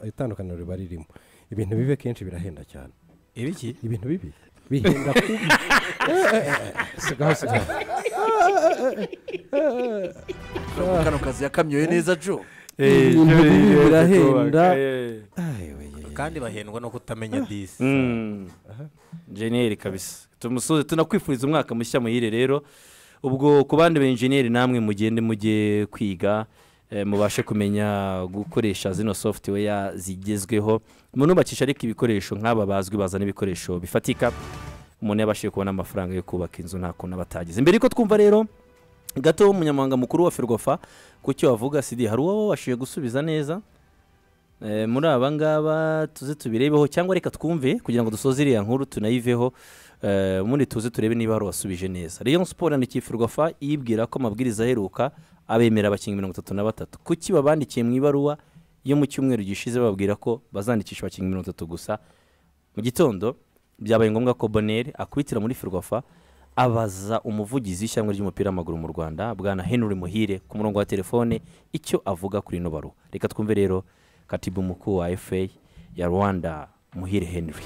Speaker 2: itandukaniro riba ririmo ibintu bibi kenshi birahenda cyane
Speaker 3: ibiki
Speaker 2: ibintu bibi bihenda kubi Eh, eh, eh, sigaho sigaho
Speaker 4: Urumva kano kazi yakamyoye neza jo
Speaker 2: ibintu bibi birahenda
Speaker 3: kandi bahendwa no kutamenya disi
Speaker 1: Mm. jeniyeri kabisa tumusoze tunakwifuriza umwaka mushya muhire rero ubwo ku bandi benjeniyeri namwe mugende mujye kwiga eh, mubashe kumenya gukoresha zino software zigezweho munubakisha ariko ibikoresho nk'aba bazwi bazana ibikoresho bifatika umuntu yabashije kubona amafaranga yo kubaka inzu nta kuntu aba atagize mbere yuko twumva rero gato umunyamabanga mukuru wa ferwafa ku cyo wavuga sidi hari uwo wabashije gusubiza neza Eh, muri aba ngaba tuze tubirebeho cyangwa reka twumve kugira ngo dusoze iriya nkuru tunayiveho eh, ubundi tuze turebe niba hari uwasubije neza rayon siporo yandikishijwe fa yibwira ko amabwiriza aheruka abemera abakinnyi mirongo itatu na batatu kuki babandikiye mu ibaruwa yo mu cyumweru gishize bababwira ko bazandikisha abakinnyi mirongo itatu gusa mu gitondo byabaye ngombwa ko boneri akubitira muri ferwafa abaza umuvugizi w'ishyamba ry'umupira w'amaguru mu rwanda bwana henry muhire ku murongo wa telefone icyo avuga kuri ino baruwa reka twumve rero katibu mkuu wa FA ya Rwanda Muhire Henry.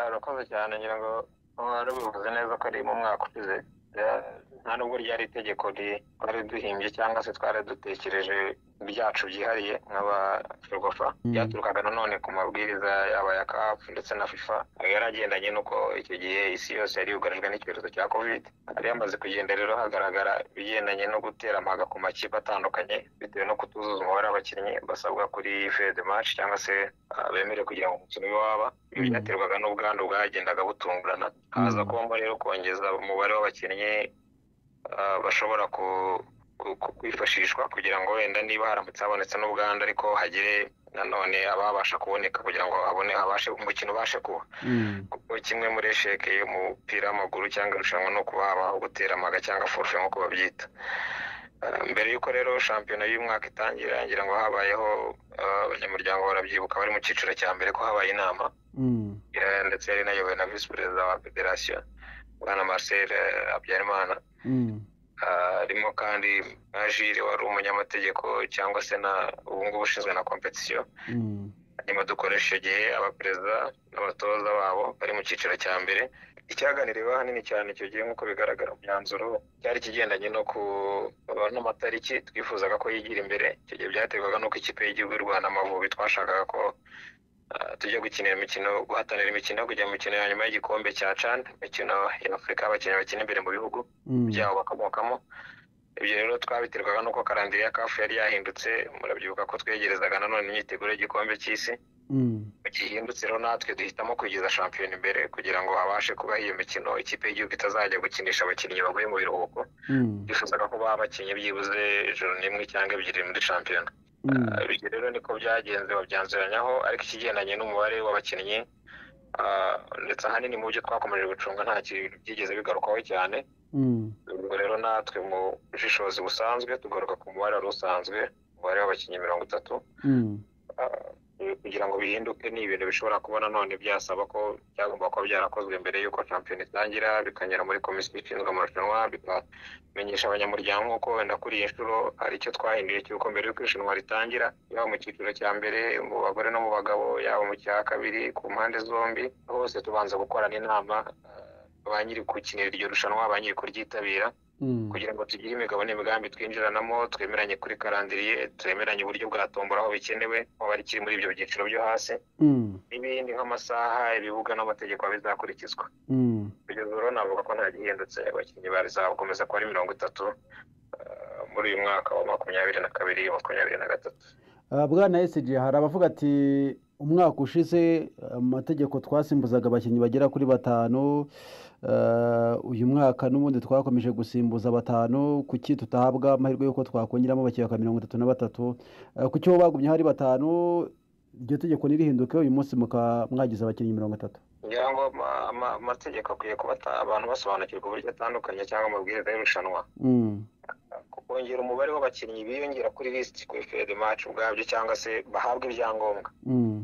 Speaker 5: urakoze cyane ngira ngo wari ubivuze neza ko ari mu mwaka ushize Ya- nta nubwo ryari itegeko ri- twari duhimbye cyangwa se twari dutekereje byacu byihariye nk'abaferwafa byaturukaga nanone ku mabwiriza yaba ya kafu ndetse na fifa yari agendanye n'uko icyo gihe isi yose yari yugarijwe n'icyorezo cya kovide hari hamaze kugenda rero hagaragara ibigendanye no gutera amaga ku makipe atandukanye bitewe no kutuzuza umubare w'abakinnyi basabwa kuri fede match cyangwa se ah, bemerewe kugira ngo umukino ube waba ibi
Speaker 4: Mm.
Speaker 5: byaterwaga n'ubwandu bwagendaga butungurana haza
Speaker 4: Mm.
Speaker 5: kuba rero kongeza umubare w'abakinnyi ah, bashobora ku- ku- ku- kwifashishwa kugira ngo wenda niba haramutse habonetse n'ubwandu ariko hagire nanone ababasha kuboneka kugira ngo habone habashe umukino ubashe kuba kuko kimwe muri esheke y'umupira w'amaguru cyangwa irushanwa no kuba habaho gutera amaga cyangwa forfe nk'uko babyita Eh, mbere y'uko rero shampiyona y'uyu mwaka itangira ngira ngo habayeho eh, abanyamuryango barabyibuka bari mu cyiciro cya mbere ko habaye inama eh, ndetse yari inayobowe na visi perezida wa federasiyo bwana marcel eh, habyarimana Ah, harimo kandi na jire wari umunyamategeko cyangwa se na ubu ngubu ushinzwe na kompetisiyo hanyuma dukoresha icyo gihe abaperezida n'abatoza babo bari mu cyiciro cya mbere icyaganiriwe ahanini cyane icyo gihe nk'uko bigaragara mu myanzuro cyari ikigendanye no ku n'amatariki twifuzaga ko yigira imbere icyo gihe byaterwaga n'uko ikipe y'igihugu y'u rwanda amavubi twashakaga ko ah, tujya gukinira imikino guhatanira imikino kujya mu mikino ya nyuma y'igikombe cya can imikino ya afurika abakinnyi bakina imbere mu bihugu byabo bakomokamo ibyo rero twabiterwaga n'uko karandire ya kafu yari yahindutse murabyibuka ko twegerezaga nanone imyiteguro y'igikombe cy'isi gihindutse rero natwe duhitamo kugeza shampiyona imbere kugira ngo habashe kuba iyo mikino ikipe y'igihugu itazajya gukinisha abakinnyi bavuye mu biruhuko bifuzaga ko baba bakinnyi byibuze ijoro n'imwe cyangwa ebyiri muri shampiyona Ah, ibyo rero niko byagenze babyanzuranyaho ariko ikigendanye n'umubare w'abakinnyi ah, ndetse ahanini mu byo twakomeje gucunga nta kintu byigeze bigarukwaho cyane ubwo rero natwe mu bushishozi busanzwe tugaruka ku mubare wari usanzwe umubare w'abakinnyi mirongo itatu Eh, kugira ngo bihinduke ni ibintu bishobora kuba nanone byasaba ko byagomba kuba byarakozwe mbere y'uko shampiyona itangira bikanyura muri komisiyo ishinzwe amarushanwa bikamenyesha abanyamuryango ko wenda kuri iyi nshuro hari icyo twahinduye cy'uko mbere y'uko irushanwa ritangira yaba mu cyiciro cya mbere mu bagore no mu bagabo yaba mu cya kabiri ku mpande zombi hose tubanza gukorana inama eh, ba nyiri gukinira iryo rushanwa ba nyiri kuryitabira kugira ngo tugire imigabo n'imigambi twinjiranamo twemeranye kuri karandiriye twemeranye uburyo bwatombora aho bikenewe aho bari kiri muri ibyo byiciro byo hasi n'ibindi nk'amasaha ibibuga n'amategeko bizakurikizwa kugeza ubu rero navuga ko nta gihindutse abakinnyi bazakomeza kuba ari mirongo itatu eh, muri uyu mwaka wa makumyabiri na kabiri makumyabiri na gatatu
Speaker 6: Ah, bwana esiji hari abavuga ati umwaka ushize amategeko twasimbuzaga abakinnyi bagera kuri batanu ah, uyu mwaka n'ubundi twakomeje gusimbuza batanu kuki tutahabwa amahirwe y'uko twakongeramo abakinnyi baka mirongo itatu na batatu Ah, kuki bo bagumye hari batanu iryo tegeko ntirihinduke uyu munsi mukaba mwagize abakinnyi mirongo itatu
Speaker 5: ngira ngo ama- ama- amategeko akwiye kuba ata- abantu basobanukirwa uburyo atandukanye cyangwa amabwiriza y'irushanwa
Speaker 6: Mm,
Speaker 5: kongera umubare w'abakinnyi biyongera kuri lisiti kuri fede match ubwabyo cyangwa se bahabwa ibyangombwa
Speaker 6: mm,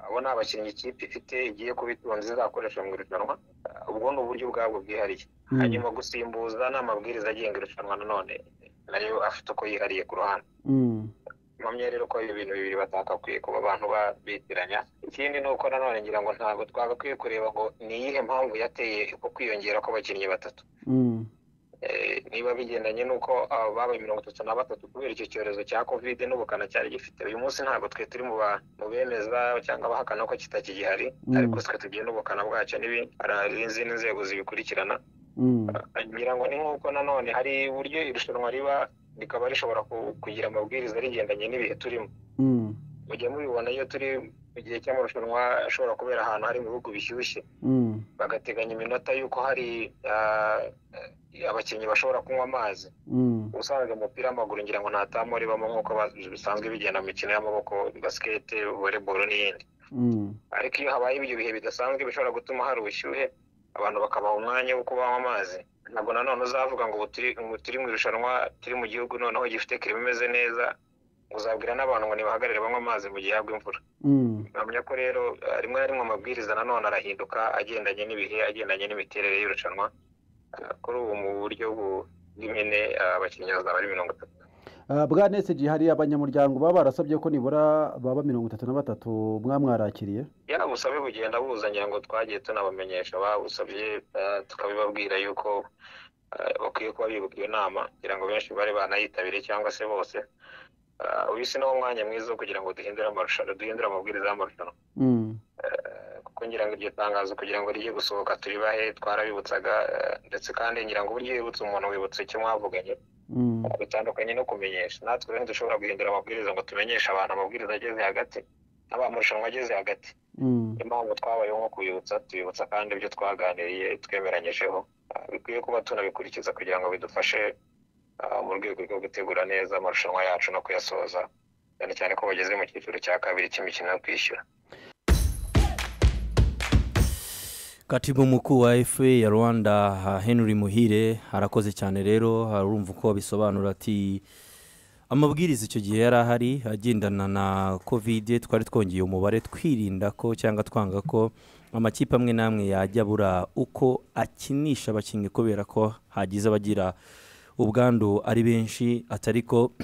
Speaker 5: abo ni abakinnyi ikipe ifite igiye kuba itunze izakoresha mu irushanwa Ah, ubwo ni uburyo ubwabwo bwihariye
Speaker 6: Mm.
Speaker 5: hanyuma gusimbuza ni amabwiriza agenga irushanwa nanone nayo afite uko yihariye ku ruhande
Speaker 6: mm,
Speaker 5: mpamya rero ko ibi bintu bibiri batakakwiye kuba abantu babitiranya ikindi ni uko nanone ngira ngo ntabwo twagakwiye kureba ngo ni iyihe mpamvu yateye uko kwiyongera kw'abakinnyi batatu
Speaker 6: mm,
Speaker 5: eh, niba bigendanye n'uko aba babaye mirongo itatu na batatu kubera icyo cyorezo cya covid n'ubukana cyari gifite uyu munsi ntabwo twe turi mu ba- mu bemeza cyangwa abahakana ko kitakigihari
Speaker 6: Mm.
Speaker 5: ariko twe tugiye n'ubukana bwacyo n'ibi- hari izindi nzego zibikurikirana
Speaker 6: Mm.
Speaker 5: ngira ngo ni nk'uko nanone hari uburyo irushanwa riba rikaba rishobora ku- kugira amabwiriza rigendanye n'ibihe turimo
Speaker 6: Mm.
Speaker 5: mujya mubibona iyo turi mu gihe cy'amarushanwa ashobora kubera ahantu hari mu bihugu bishyushye
Speaker 6: Mm.
Speaker 5: bagateganya iminota y'uko hari ah, eh, abakinnyi bashobora kunywa amazi
Speaker 6: Mm.
Speaker 5: ubusanzwe umupira w'amaguru ngira ngo nta tamu ribamo nk'uko ba- bisanzwe bigenda mu mikino y'amaboko basikete volleyball n'iyindi
Speaker 6: Mm.
Speaker 5: ariko iyo habaye ibyo bihe bidasanzwe bishobora gutuma hari ubushyuhe abantu bakabaha umwanya wo kubanywa amazi ntabwo nanone uzavuga ngo ubu turi- ubu turi mu irushanwa turi mu gihugu noneho gifite kirimo imeze neza uzabwira n'abantu ngo nibahagarare banywe amazi mu gihe hagwa imvura
Speaker 6: Mm.
Speaker 5: nkamenya ko rero eh, rimwe na rimwe amabwiriza nanone arahinduka agendanye n'ibihe agendanye n'imiterere y'irushanwa Eh, kuri ubu mu buryo bu- bw'imene eh, abakinnyi bazaba ari mirongo itatu
Speaker 6: Ah, bwa neseji hari abanyamuryango baba barasabye ko nibura baba mirongo itatu na batatu mwamwarakiriye
Speaker 5: ya busabe bugenda buza ngira ngo twagiye tunabamenyesha babusabye eh, tukabibabwira yuko eh, bakwiye kuba bibuka iyo nama kugira ngo benshi bari banayitabire cyangwa se bose Eh, uyu si nawo mwanya mwiza wo kugira ngo duhindure amarushanwa duhindure amabwiriza y'amarushanwa
Speaker 6: Mm.
Speaker 5: kuko ngira ngo iryo tangazo kugira ngo rijye gusohoka turibahe twarabibutsaga eh, ndetse kandi ngira ngo uburyo iyo wibutsa umuntu wibutsa icyo mwavuganye
Speaker 6: Mm.
Speaker 5: bitandukanye no kumenyesha natwe rero ntidushobora guhindura amabwiriza ngo tumenyeshe abantu amabwiriza ageze hagati n'abamarushanwa ageze hagati
Speaker 6: Mm.
Speaker 5: niyo mpamvu twabayeho nko kubibutsa tubibutsa kandi ibyo twaganiriye twemeranyijeho Ah, bikwiye kuba tunabikurikiza kugira ngo bidufashe ah, mu rwego rwo gutegura neza amarushanwa yacu no kuyasoza cyane cyane ko bageze mu cyiciro cya kabiri cy'imikino yo kwishyura
Speaker 1: katibu mukuru wa fa ya rwanda henry muhire arakoze cyane rero arumva uko abisobanura ati amabwiriza icyo gihe yari ahari agendana na kovide twari twongeye umubare twirinda ko cyangwa twanga ko amakipe amwe n'amwe yajya abura uko akinisha abakinnyi kubera ko hagize abagira ubwandu ari benshi atari ko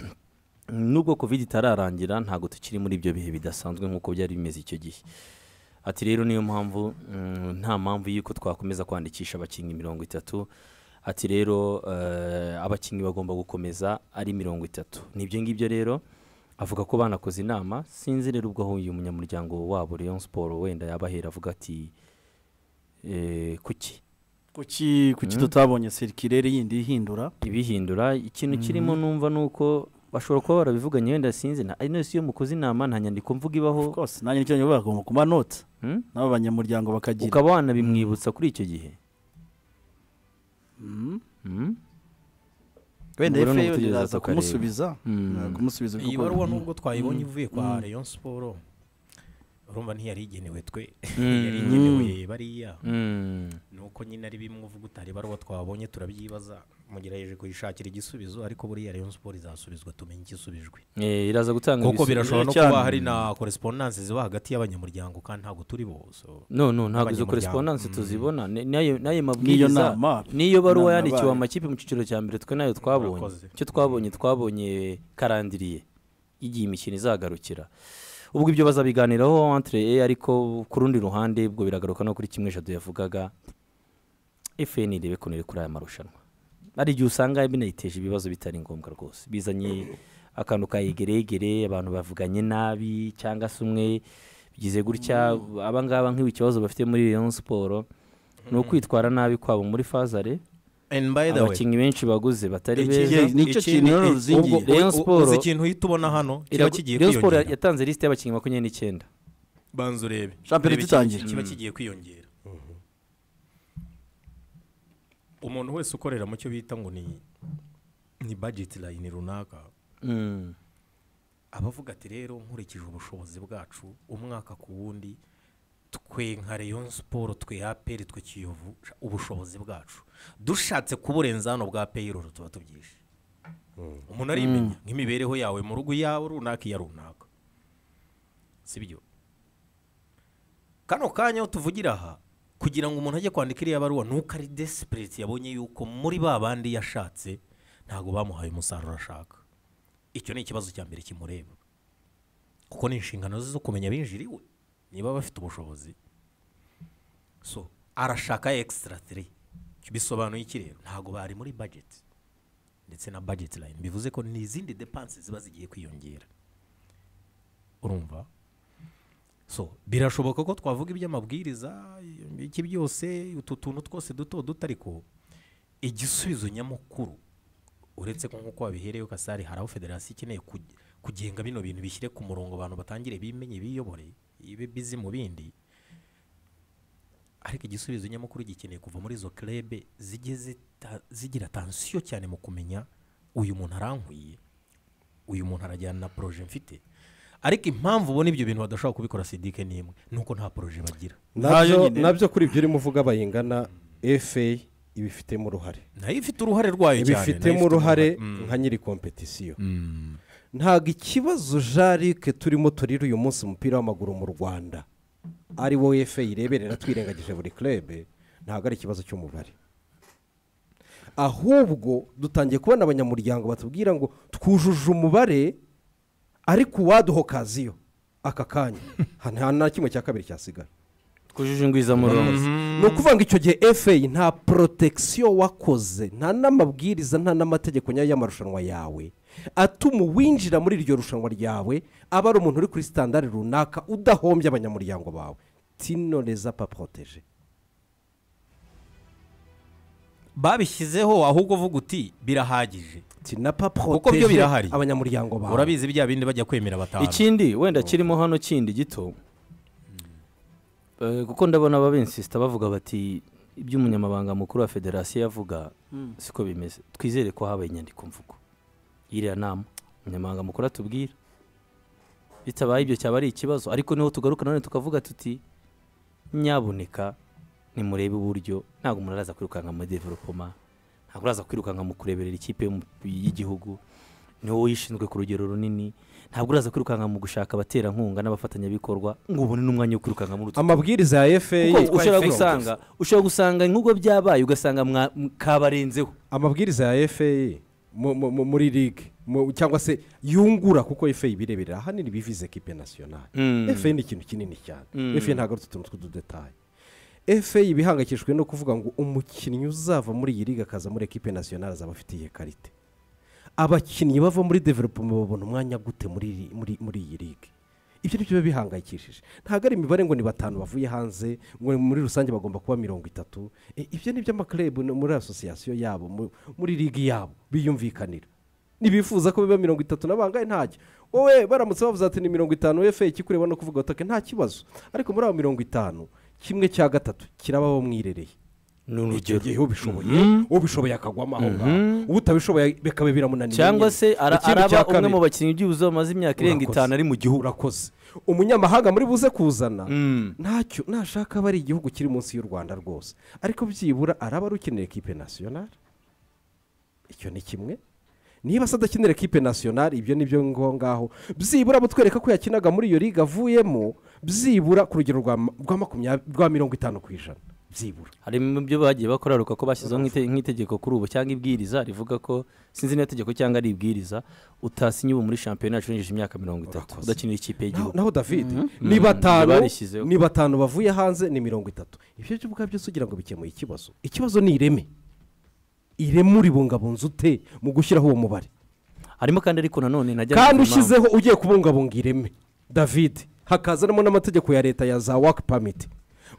Speaker 1: nubwo kovide itararangira ntabwo tukiri muri ibyo bihe bidasanzwe nk'uko byari bimeze icyo gihe ati rero niyo mpamvu mm, nta mpamvu y'uko twakomeza kwandikisha abakinnyi mirongo itatu ati rero eh, abakinnyi bagomba gukomeza ari mirongo itatu nibyo ngibyo rero avuga ko banakoze inama sinzi rero ubwo aho uyu munyamuryango wabo Rayon Sport wenda yabahera avuga ati eh, kuki
Speaker 4: kuki kuki tutabonye serikirere yindi ihindura
Speaker 1: ibihindura ikintu kirimo numva nuko bashobora kuba barabivuganye wenda sinzi na ari nasi iyo mukoze inama nta nyandiko mvuga ibaho
Speaker 4: rwose nanjye nicyo nyuma bagomba kuba noti
Speaker 1: Hmm?
Speaker 4: n'abo banyamuryango bakagira
Speaker 1: ukaba wanabimwibutsa kuri icyo gihe Hmm?
Speaker 4: wenda
Speaker 1: Ubwo rero
Speaker 4: efe
Speaker 1: ni ugutegereza
Speaker 4: iraza
Speaker 1: tukareba.
Speaker 4: kumusubiza
Speaker 1: Mm.
Speaker 4: eh, kumusubiza
Speaker 3: iyi
Speaker 4: kuko-
Speaker 3: baruwa nubwo twayibonye ivuye kwa Rayon Sport urumva ntiyari igenewe twe yari igenewe bariya
Speaker 1: Hmm.
Speaker 3: nuko nyine ari bimwe uvuga utari ibaruwa twabonye turabyibaza mugerageje kuyishakira igisubizo ariko buriya Rayon Sport izasubizwa tumenye igisubijwe
Speaker 1: Eh, iraza gutanga
Speaker 3: kuko
Speaker 1: ibisubizo.
Speaker 3: birashobora no
Speaker 4: cyane.
Speaker 3: kuba hari na korespondanse ziba hagati y'abanyamuryango kandi ntabwo turi bo so
Speaker 1: no no ntabwo izo
Speaker 3: Abanyamuryango.
Speaker 1: korespondanse tuzibona Ni- n'ayo n'ayo
Speaker 4: n'iyo
Speaker 1: mabwiriza
Speaker 4: nama
Speaker 1: niyo baruwa
Speaker 4: inama
Speaker 1: yandikiwe
Speaker 4: yabaye.
Speaker 1: amakipe mu cyiciro cya mbere twe nayo twabonye
Speaker 3: Murakoze.
Speaker 1: icyo twabonye twabonye karandiriye igihe imikino izagarukira ubwo ibyo bazabiganiraho entre e ariko ku rundi ruhande ubwo biragaruka no kuri kimwe eshatu yavugaga fn irebe ukuntu iri kuri aya marushanwa hari igihe usanga binayiteje ibibazo bitari ngombwa rwose bizanye akantu ka yegeregere abantu bavuganye nabi cyangwa se umwe bigize gutya abangaba nk'ibi kibazo bafite muri Rayon Sport ni ukwitwara nabi kwabo muri fazare
Speaker 3: and by the way
Speaker 1: abakinnyi benshi baguze batari
Speaker 3: iki-
Speaker 1: beza
Speaker 4: Ni cyo
Speaker 3: iki-
Speaker 4: kintu rero
Speaker 3: i-
Speaker 4: ruzingiye.
Speaker 3: ubwo-
Speaker 1: Rayon
Speaker 3: u-
Speaker 1: Sport-
Speaker 3: uzi ikintu uhita ubona hano kiba
Speaker 1: Iragu-
Speaker 3: kigiye
Speaker 1: Rayon Sport
Speaker 3: kwiyongera
Speaker 1: yatanze lisite y'abakinnyi makumyabiri n'icyenda
Speaker 3: banza urebe
Speaker 4: Shampiyona
Speaker 3: Reba iki-
Speaker 4: igitangira.
Speaker 3: kiba kigiye kwiyongera umuntu wese ukorera mu cyo bita ngo ni ni budget line runaka
Speaker 1: Mm.
Speaker 3: abavuga ati rero nkurikije ubushobozi bwacu umwaka ku wundi twe nka Rayon Sport twe APR twe Kiyovu ubushobozi bwacu dushatse kuburenza hano bwa APR rero tuba tubyishe umuntu arimenya nk'imibereho yawe mu rugo iyawe runaka iya runaka sibyo kano kanya aho tuvugira aha kugira ngo umuntu ajye kwandika iriya baruwa nuko ari desperate yabonye yuko muri ba bandi yashatse ntabwo bamuhaye umusaruro ashaka icyo ni ikibazo cya mbere kimureba kuko ni inshingano ze zo kumenya abinjiriwe niba bafite ubushobozi so arashaka extra 3 bisobanuye iki rero ntabwo bari muri budget ndetse na budget line bivuze ko ni izindi depanse ziba zigiye kwiyongera urumva so birashoboka ko twavuga iby'amabwiriza iki byose utu tuntu twose duto duto ariko igisubizo nyamukuru uretse ko nk'uko wabiherewe kasari hari aho federasiyo ikeneye kuge- kugenga bino bintu bishyire ku murongo abantu batangire bimenye biyobore ibe bizi mu bindi ariko igisubizo nyamukuru gikeneye kuva muri izo kerebe zijye zita- zigira tansiyo cyane mu kumenya uyu muntu arankwiye uyu muntu arajyana na poroje mfite ariko impamvu ubona ibyo bintu badashobora kubikora sidike n'imwe ni uko nta poroje bagira
Speaker 4: Ntayo
Speaker 2: nabyo
Speaker 4: nyine.
Speaker 2: nabyo kuri ibyo urimo uvuga bayingana efe ibifitemo uruhare
Speaker 3: nayo ifite uruhare rwayo cyane nayo
Speaker 2: ibifitemo uruhare nka nyiri kompetisiyo ntabwo ikibazo jarike turimo turira uyu munsi umupira w'amaguru mu rwanda ari wo efe ireberera twirengagije buri kerebe ntabwo ari ikibazo cy'umubare ahubwo dutangiye kubona abanyamuryango batubwira ngo twujuje umubare ariko uwaduhokaziyo aka kanya nta na kimwe cya kabiri cyasigara
Speaker 1: twujuje ingwizamurongo
Speaker 2: ni ukuvuga ngo icyo gihe efe nta porotegisiyo wakoze nta n'amabwiriza nta n'amategeko nyayo y'amarushanwa yawe atuma uwinjira muri iryo rushanwa ryawe aba ari umuntu uri kuri sitandari runaka udahombye abanyamuryango bawe tino reza pa poroteje
Speaker 3: babishyizeho ahubwo uvuga uti birahagije
Speaker 2: tina pa
Speaker 3: Kuko byo birahari.
Speaker 2: poroteje abanyamuryango bawe
Speaker 3: urabizi bya bindi bajya kwemera batanu
Speaker 1: ikindi wenda kirimo hano kindi gito Eh, kuko ndabona ababensisita bavuga bati ibyo umunyamabanga mukuru wa federasiyo yavuga siko bimeze twizere ko habaye inyandikomvugo y'iriya nama umunyamabanga mukuru atubwira bitabaye ibyo cyaba ari ikibazo ariko niho tugaruka nanone tukavuga tuti nyaboneka nimurebe uburyo ntabwo umuntu araza kwirukanka muri developoma ntabwo uraza kwirukanka mu kureberera ikipe y'umu- y'igihugu niwe uyishinzwe ku rugero runini ntabwo uraza kwirukanka mu gushaka abaterankunga n'abafatanyabikorwa ngo ubone n'umwanya wo kwirukanka muri utu
Speaker 2: amabwiriza ya efe
Speaker 1: kuko ushobora gusanga ushobora gusanga nk'ubwo byabaye ugasanga mwa- m- kabarenzeho
Speaker 2: amabwiriza ya efe muri ligue mu- cyangwa se yungura kuko efe ibireberera ahanini bivize kipe nasiyonari efe ni ikintu kinini cyane
Speaker 1: Mm.
Speaker 2: efe ntabwo ari utuntu tw'ududetaye efe ibihangayikishijwe no kuvuga ngo umukinnyi uzava muri iyi liga akaza muri ekipe nasiyonari azaba afite iyi karite abakinnyi bava muri developoma babona umwanya gute muri iri- muri muri iyi liga ibyo ni byo biba bihangayikishije ntabwo ari imibare ngo ni batanu bavuye hanze ngo muri rusange bagomba kuba mirongo itatu E, ibyo ni by'amaklub no muri asosiyasiyo yabo mu- muri ligi yabo biyumvikanira ntibifuza ko biba mirongo itatu na bangahe ntacyo wowe baramutse bavuze ati ni mirongo itanu efe ikikureba no kuvuga utake nta kibazo ariko muri abo mirongo itanu kimwe cya gatatu kirababo mwirereye
Speaker 1: ni
Speaker 2: icyo
Speaker 1: urugero
Speaker 2: gihe ubishoboye ubishoboye akagwamo aho ngaho utabishoboye bikaba biramunanira
Speaker 1: cyangwa
Speaker 2: nyine.
Speaker 1: se ara-
Speaker 2: Ikindi
Speaker 1: araba
Speaker 2: cya
Speaker 1: umwe
Speaker 2: kabiri,
Speaker 1: mu bakinnyi byibuze bamaze imyaka irenga
Speaker 2: Urakoze.
Speaker 1: itanu ari mu gihugu
Speaker 2: urakoze umunyamahanga muri buze kuzana
Speaker 1: Mm.
Speaker 2: ntacyo nashaka aba ari igihugu kiri munsi y'u rwanda rwose ariko byibura araba ari ukenera ekipe nasiyonari icyo ni kimwe niba se adakenera ekipe nasiyonari ibyo ni byo ngaho ngaho byibura butwereka ko yakinaga muri iyo liga avuyemo byibura ku rugero rwa ma- rwa makumyabiri rwa mirongo itanu ku ijana byibura
Speaker 1: harimo ibyo bagiye bakoraruka ko bashyizeho nk'ite- nk'itegeko kuri ubu cyangwa ibwiriza rivuga ko sinzi niba itegeko cyangwa ari ibwiriza utasinye ubu muri shampiyona yacurangije imyaka mirongo itatu
Speaker 2: Urakoze.
Speaker 1: udakinira ikipe
Speaker 2: naho
Speaker 1: y'igihugu
Speaker 2: naho david ni batanu
Speaker 1: barishyizeho.
Speaker 2: ni batanu bavuye hanze ni mirongo itatu ibyo byo ubwabyo byose ugira ngo bikemuye ikibazo ikibazo ni ireme ireme uribungabunza ute mu gushyiraho uwo mubare
Speaker 1: harimo kandi ariko nanone najya
Speaker 2: kandi
Speaker 1: numva impamvu-
Speaker 2: ushyizeho ugiye kubungabunga ireme david hakazanamo n'amategeko ya leta ya za waki pamiti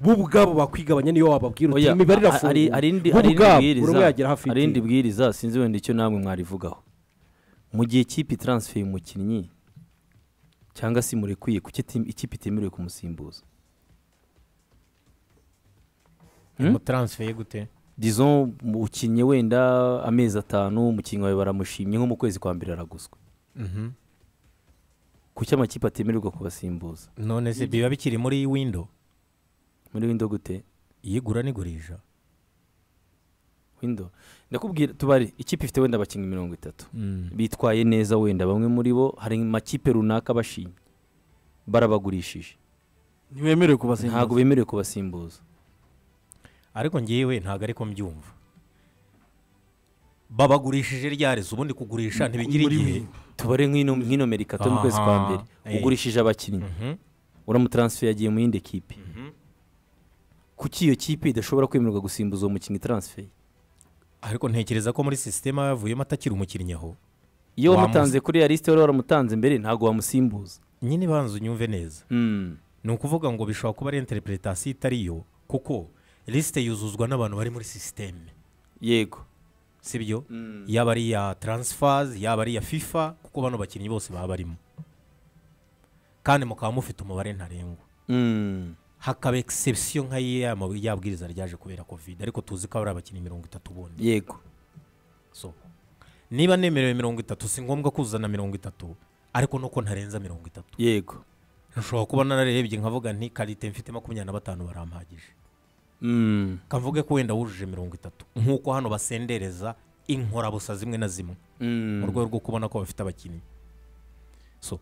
Speaker 2: bo ubwabo bakwigabanya niyo wababwira uti
Speaker 1: Oya,
Speaker 2: imibare
Speaker 1: a- a- hari- hari indi
Speaker 2: irafunguye
Speaker 1: hari
Speaker 2: bo
Speaker 1: indi
Speaker 2: ubwabo buri umwe yagera
Speaker 1: bwiriza
Speaker 2: hafi
Speaker 1: hari indi
Speaker 2: y'itiro.
Speaker 1: bwiriza sinzi wenda icyo namwe mwarivugaho mu gihe ikipe taransiferi umukinnyi cyangwa se murekwiye kuki ikipe itemerewe kumusimbuza
Speaker 3: umutaransiferi gute
Speaker 1: dizo ukinnye wenda amezi atanu umukinnyi wawe baramushimye nko mu kwezi kwa mbere araguzwe kuki amakipe atemererwa kubasimbuza
Speaker 3: none se biba bikiri muri windo
Speaker 1: muri windo gute
Speaker 3: iyigura n'igurisha
Speaker 1: windo ndakubwira tubare ikipe ifite wenda abakinnyi mirongo itatu bitwaye neza wenda bamwe muri bo hari amakipe runaka bashimye barabagurishije
Speaker 4: ntiwemerewe kubasimbuza
Speaker 1: ntabwo bemerewe kubasimbuza
Speaker 3: ariko ngewe ntabwo ari ko mbyumva babagurishije ryareze ubundi kugurisha ntibigira
Speaker 4: Muri
Speaker 3: igihe
Speaker 1: tubare nk'ino nk'ino merika mu kwezi kwa
Speaker 3: Aha,
Speaker 1: mbere
Speaker 3: eh.
Speaker 1: ugurishije abakinnyi
Speaker 3: Mhm.
Speaker 1: uramutaransiferi yagiye mu yindi kipe kuki iyo kipe idashobora kwemererwa gusimbuza uwo mukinnyi taransiferi
Speaker 3: ariko ntekereza ko muri sisiteme yavuyemo atakiri umukinnyi aho
Speaker 1: iyo
Speaker 3: Wamuzi-
Speaker 1: wamutanze kuri ya lisite wari waramutanze mbere ntabwo wamusimbuza
Speaker 3: nyine banza unyumve neza
Speaker 1: Mm.
Speaker 3: ni ukuvuga ngo bishobora kuba ari interpretation itari yo kuko lisite yuzuzwa n'abantu bari muri sisiteme
Speaker 1: yego
Speaker 3: sibyo yaba ari iya taransifaz yaba ari iya fifa kuko bano bakinnyi bose baba barimo kandi mukaba mufite umubare ntarengwa
Speaker 1: Mm.
Speaker 3: hakaba egisepsiyo nka ya ma- ya bwiriza ryaje kubera kovide ariko tuzi ko hari abakinnyi mirongo itatu bundi
Speaker 1: yego
Speaker 3: so niba nemerewe mirongo itatu si ngombwa kuzana mirongo itatu ariko nuko ntarenza mirongo itatu
Speaker 1: yego
Speaker 3: ushobora kuba nararebye nkavuga nti karite mfite makumyabiri na batanu barampagije
Speaker 1: Mm.
Speaker 3: kavuge ko wenda wujuje mirongo itatu nk'uko hano basendereza inkorabusa zimwe na zimwe
Speaker 1: Mm.
Speaker 3: mu rwego rwo kubona ko bafite abakinnyi so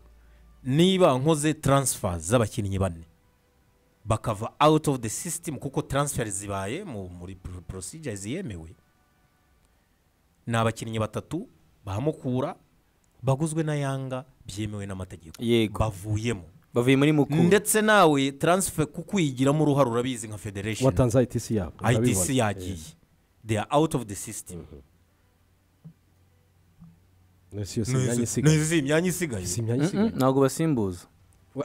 Speaker 3: niba nkoze taransifa z'abakinnyi bane bakava out of the system kuko taransiferi zibaye mu- muri pro- procedure ziyemewe ni abakinnyi batatu bahamukura baguzwe na yanga byemewe n'amategeko
Speaker 1: Yego.
Speaker 3: bavuyemo
Speaker 1: bavuye muri mukuru
Speaker 3: ndetse nawe taransifa kukwigiramo uruhare urabizi nka federation
Speaker 2: watanze ayitisi yabo
Speaker 3: IDC
Speaker 2: urabibona.
Speaker 3: yagiye they are out of the system
Speaker 2: Nasi yose imyanya isigaye.
Speaker 3: nizi imyanya isigaye
Speaker 2: Si imyanya isigaye.
Speaker 1: ntabwo basimbuza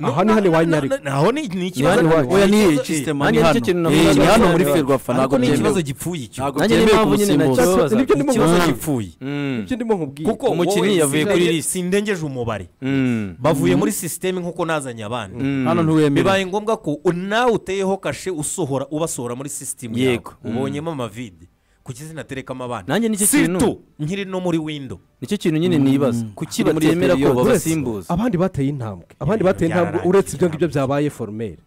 Speaker 2: aha ni hano iwanyu ariko
Speaker 3: naho ni ni ikibazo
Speaker 1: hano iwacu.
Speaker 4: oya niyo
Speaker 3: Eh,
Speaker 4: system
Speaker 1: nanjye nicyo
Speaker 4: ni hano
Speaker 1: kintu
Speaker 4: Eh,
Speaker 1: navugaga
Speaker 4: ni hano muri
Speaker 1: cyane.
Speaker 4: ferwafa
Speaker 3: ariko
Speaker 4: ntabwo
Speaker 3: ni ikibazo
Speaker 4: byemewe
Speaker 3: gipfuye icyo
Speaker 4: ntabwo
Speaker 1: Nanjye
Speaker 4: byemewe
Speaker 1: n'impamvu nyine
Speaker 4: gusimbuza
Speaker 1: nacyo-
Speaker 2: Ni ibyo ndimo
Speaker 3: ikibazo
Speaker 2: nkubwira.
Speaker 3: gipfuye
Speaker 2: Ni
Speaker 1: Mm.
Speaker 2: ibyo ndimo nkubwira
Speaker 3: kuko
Speaker 1: umukinnyi
Speaker 3: wowe
Speaker 1: yavuye kuri
Speaker 3: sindengeje-
Speaker 1: list.
Speaker 3: sindengeje umubare
Speaker 1: Mm.
Speaker 3: bavuye muri sisiteme nk'uko nazanye abandi
Speaker 4: hano ntiwemerewe
Speaker 3: bibaye ngombwa ko nawe uteyeho kashe usohora ubasohora muri sisiteme
Speaker 1: Yego.
Speaker 3: yawe ubonyemo amavide ku kizina terekamo abandi
Speaker 1: Nanjye nicyo kintu.
Speaker 3: Surtout nkiri no muri windo
Speaker 1: nicyo kintu nyine nibaza kuki
Speaker 4: Muri iyo
Speaker 1: batemera ko
Speaker 4: periode.
Speaker 1: babasimbuza
Speaker 2: abandi bateye intambwe abandi
Speaker 3: Ibintu
Speaker 2: bateye intambwe
Speaker 3: byararangiye
Speaker 2: uretse ibyo ngibyo byabaye foromeri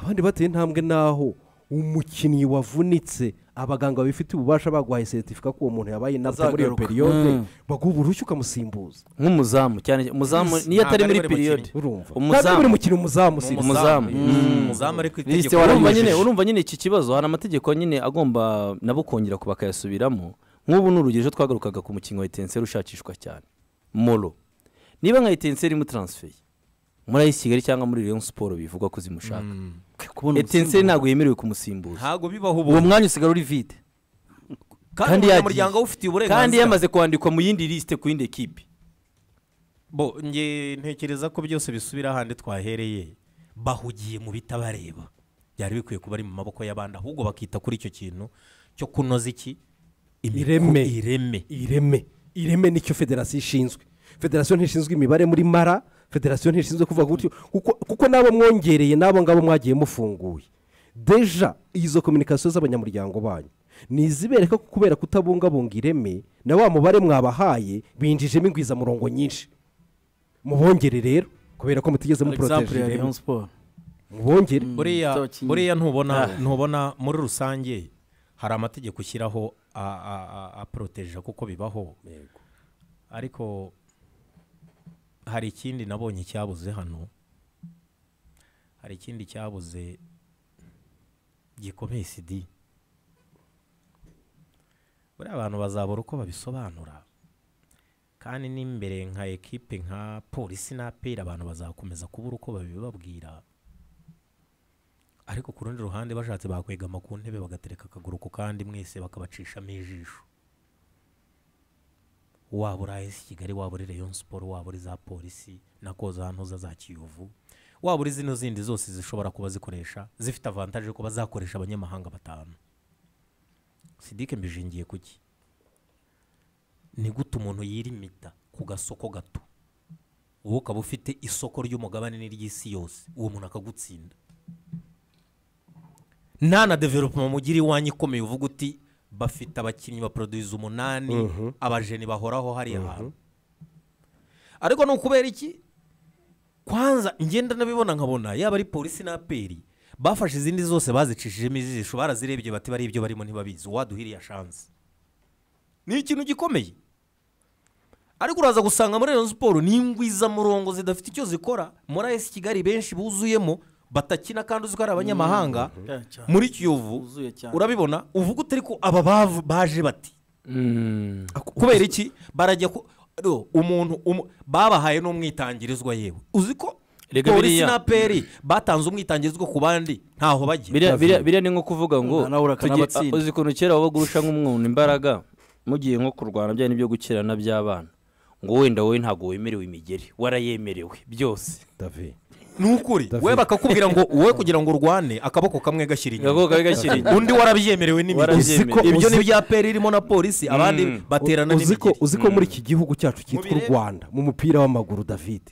Speaker 2: abandi bateye intambwe n'aho umukinnyi wavunitse abaganga babifitiye ububasha baguhaye seritifika ko uwo muntu yabaye inabwe muri iyo
Speaker 4: Azagaruka.
Speaker 2: periyode
Speaker 4: Mm.
Speaker 2: baguha uruhushya ukamusimbuza
Speaker 1: nk'umuzamu cyane umuzamu niyo atari
Speaker 3: ntabwo
Speaker 1: muri
Speaker 3: ari buri
Speaker 1: periyode
Speaker 2: urumva
Speaker 1: Umuzamu.
Speaker 2: ntabwo buri mukinnyi umuzamu si
Speaker 1: Umuzamu.
Speaker 3: umuzamu ariko itegeko
Speaker 1: urumva nyine
Speaker 3: yaranyujije.
Speaker 1: urumva nyine iki kibazo hari amategeko nyine agomba nabo kongera ku bakayasubiramo nk'ubu ni urugero twagarukaga ku mukinnyi wa etenseri ushakishwa cyane moro niba nka etenseri irimo taransiferi muri ayi kigali cyangwa muri leon siporo bivugwa ko zimushaka
Speaker 4: kubona
Speaker 1: etenseri
Speaker 4: umusimbuza.
Speaker 1: ntabwo yemerewe kumusimbuza
Speaker 3: ntabwo bibaho
Speaker 4: uwo
Speaker 3: ubu
Speaker 4: mwanya usigara uri vide
Speaker 3: kandi
Speaker 1: kandi yagiye.
Speaker 3: umunyamuryango ufitiye uburenganzira
Speaker 1: kandi yamaze kwandikwa mu yindi lisite ku yindi ekipi
Speaker 3: bo nge ntekereza ko byose bisubira ahandi twahereye bahugiye mu bitabareba byari bikwiye kuba ari mu maboko y'abandi ahubwo bakita kuri icyo kintu cyo kunoza iki Imiku-
Speaker 2: Ireme.
Speaker 3: ireme
Speaker 2: ireme ireme nicyo federasiyo ishinzwe federasiyo ntishinzwe imibare muri mara federasiyo ntishinzwe kuvuga gutyo kuko- kuko n'abo mwongereye n'abo ngabo mwagiye mufunguye deja izo kominikasiyo z'abanyamuryango banyu ni izibereka ko kubera kutabungabunga ireme na wa mubare mwabahaye binjijemo ingwizamurongo nyinshi mubongere rero kubera ko mutigeze
Speaker 4: example ya
Speaker 2: muporoteje
Speaker 4: Rayon
Speaker 2: ireme
Speaker 4: Sport
Speaker 2: mubongere
Speaker 3: buriya
Speaker 4: z'abakinnyi.
Speaker 3: buriya ntubona ntubona muri rusange hari amategeko ushyiraho a- a- a- aporoteje kuko bibaho ariko hari ikindi nabonye cyabuze hano hari ikindi cyabuze gikomeye sidi buriya abantu bazabura uko babisobanura kandi n'imbere nka ekipe nka polisi n'aperi abantu bazakomeza kubura uko babibabwira ariko ku rundi ruhande bashatse bakwegama ku ntebe bagatereka akaguru ku kandi mwese bakabacishamo ijisho waba uri ayesi kigali waba uri rayon siporo waba uri za polisi na ko za ntuza za kiyovu waba uri zino zindi zose zishobora kuba zikoresha zifite avantaje kuba zakoresha abanyamahanga batanu sidike mbijingiye kuki ni gute umuntu yirimita ku gasoko gato wowe ukaba ufite isoko ry'umugabane n'iry'isi yose uwo muntu akagutsinda nta na development mugira iwanyu ikomeye uvuga uti bafite abakinnyi baproduza umunani abajeni bahoraho hariya hantu ariko ni ukubera iki kwanza ngenda nabibona nkabona yaba ari polisi na aperi bafashe izindi zose bazicishijemo ijisho barazirebye bati bari ibyo barimo ntibabizi uwaduhiriye shansi ni ikintu gikomeye ariko uraza gusanga muri Rayon siporo n'ingwizamurongo zidafite icyo zikora muri ayesi kigali benshi buzuyemo batakina kandi uzi ko ari abanyamahanga muri kiyovu
Speaker 4: Buzuye cyane.
Speaker 3: urabibona uvuga utari ko aba bav- baje bati kubera iki barajya ku do, umuntu umu- babahaye n'umwitangirizwa yewe uzi ko
Speaker 1: Erega
Speaker 3: polisi
Speaker 1: biriya-
Speaker 3: na peri batanze umwitangizwa ku bandi ntaho bajya
Speaker 1: biriya biriya- biriya ni nko kuvuga ngo
Speaker 4: Nawe urakana
Speaker 1: tugiye-
Speaker 4: abatsinda.
Speaker 1: uzi ukuntu kera wabaga urusha nk'umwuntu imbaraga mugiye nko kurwana bya nibyo gukirana by'abana ngo wenda wowe ntabwo wemerewe imigeri warayemerewe byose
Speaker 2: davi
Speaker 3: ni ukuri we bakakubwira ngo wowe kugira ngo urwane akaboko kamwe gashyira inyuma
Speaker 1: gakoko kabi gashyira inyuma
Speaker 3: undi warabyemerewe n'imigezi
Speaker 1: Warabyemerewe.
Speaker 3: ibyo ni
Speaker 2: Uzi-
Speaker 3: ibya peri irimo na polisi abandi baterana
Speaker 2: uzi ko
Speaker 3: n'imigeri
Speaker 2: uzi ko muri iki gihugu cyacu cyitwa u rwanda mu mupira w'amaguru david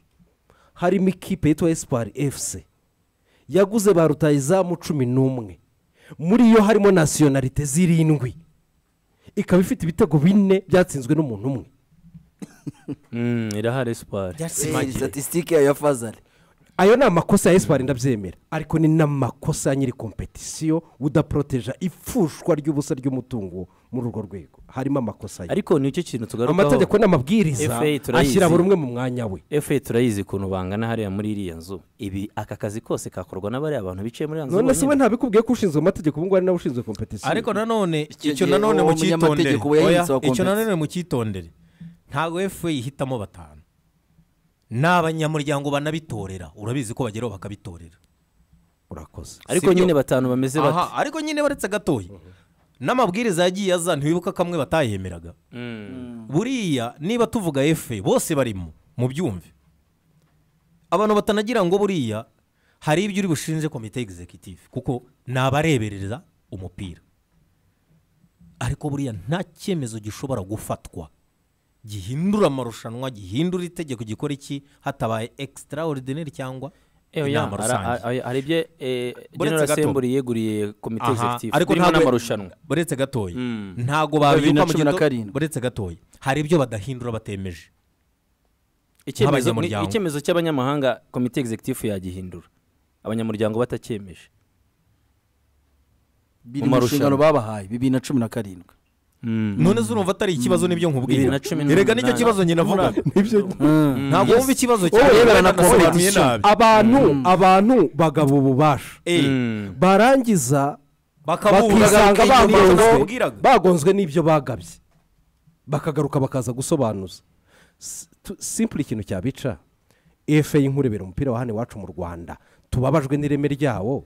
Speaker 2: harimo ikipe yitwa esipari efuse yaguze ba rutayizamu cumi n'umwe muri yo harimo nasiyonarite zirindwi ikaba ifite ibitego bine byatsinzwe n'umuntu umwe
Speaker 1: Mm, irahari sipari
Speaker 4: statisitike ya fazari
Speaker 2: ayo ni amakosa ya esipari ndabyemera ariko ni n'amakosa ya nyiri kompetisiyo udaporoteja ipfushwa ry'ubusa ry'umutungo muri urwo rwego harimo amakosa ye
Speaker 1: ariko nicyo kintu tugarukaho
Speaker 2: amategeko n'amabwiriza
Speaker 1: FA turayizi.
Speaker 2: ashyira buri umwe mu mwanya we
Speaker 1: efe turayizi ukuntu bangana hariya muri iriya nzu ibi aka kazi kose kakorwa n'abariya bantu bicaye muri iriya nzu
Speaker 2: none se we
Speaker 1: bonyine.
Speaker 2: ntabikubwiye ko ushinzwe amategeko ubu ngubu ari nawe ushinzwe kompetisiyo
Speaker 3: ariko nanone
Speaker 4: Icyo
Speaker 3: icyo
Speaker 4: gihe
Speaker 3: nanone
Speaker 4: uwo
Speaker 3: mucyitondere
Speaker 4: munyamategeko uba yahindutse
Speaker 3: Oya,
Speaker 4: wa
Speaker 3: icyo
Speaker 4: competence.
Speaker 3: nanone mucyitondere ntabwo efe ihitamo batanu ni abanyamuryango banabitorera urabizi ko bageraho bakabitorera
Speaker 2: urakoze
Speaker 1: ariko
Speaker 3: sibyo.
Speaker 1: nyine batanu bameze bate
Speaker 3: Aha, ariko nyine baretse gatoya n'amabwiriza yagiye aza ntiwibuka kamwe batayemeraga buriya niba tuvuga efe bose barimo mu byumve abantu batanagira ngo buriya hari ibyo uri bushinje komite egizekitivu kuko ni abareberera umupira ariko buriya nta cyemezo gishobora gufatwa gihindura amarushanwa gihindura itegeko gikora iki hatabaye ekisitara oridineri cyangwa
Speaker 1: Eyo ya,
Speaker 3: inama
Speaker 1: ara-
Speaker 3: rusange
Speaker 1: a- a- hari ibyo eh,
Speaker 3: Uretse
Speaker 1: general
Speaker 3: gato.
Speaker 1: assembly yeguriye komite
Speaker 3: Aha,
Speaker 1: executive
Speaker 3: ariko
Speaker 1: birimo
Speaker 3: ntabwo-
Speaker 1: n'amarushanwa
Speaker 3: buretse gatoya
Speaker 1: Mm.
Speaker 3: ntabwo
Speaker 4: Bibiri na
Speaker 3: babibuka mu
Speaker 4: cumi na
Speaker 3: gito-
Speaker 4: karindwi.
Speaker 3: buretse gatoya hari ibyo badahindura batemeje
Speaker 1: icyemezo ni-
Speaker 3: Nk'abanyamuryango.
Speaker 1: icyemezo cy'abanyamahanga komite executive yagihindura abanyamuryango batacyemeje
Speaker 4: biri
Speaker 1: Mu
Speaker 4: mu
Speaker 1: marushanwa.
Speaker 4: nshingano babahaye bibiri na cumi na karindwi
Speaker 3: none se urumva atari ikibazo n'ibyo
Speaker 1: Bibiri
Speaker 3: nkubwiye
Speaker 1: na cumi
Speaker 3: erega
Speaker 1: n'umunani.
Speaker 3: nicyo kibazo njye navuga ntabwo wumva ikibazo
Speaker 4: Wowe
Speaker 3: cyawe
Speaker 4: yemerana
Speaker 3: wenda
Speaker 4: na
Speaker 3: nasobanuye
Speaker 4: competition.
Speaker 3: nabi
Speaker 2: abantu abantu bagaba ububasha
Speaker 3: Eh,
Speaker 1: Mm.
Speaker 2: barangiza
Speaker 3: bakabura
Speaker 2: bakisanga bagonzwe
Speaker 3: bakabwiraga
Speaker 2: bagonzwe n'ibyo bagabye bakagaruka bakaza gusobanuza S- tu- simpure ikintu cyabica efe y'inkurebera umupira wa hano iwacu mu rwanda tubabajwe n'ireme ryawo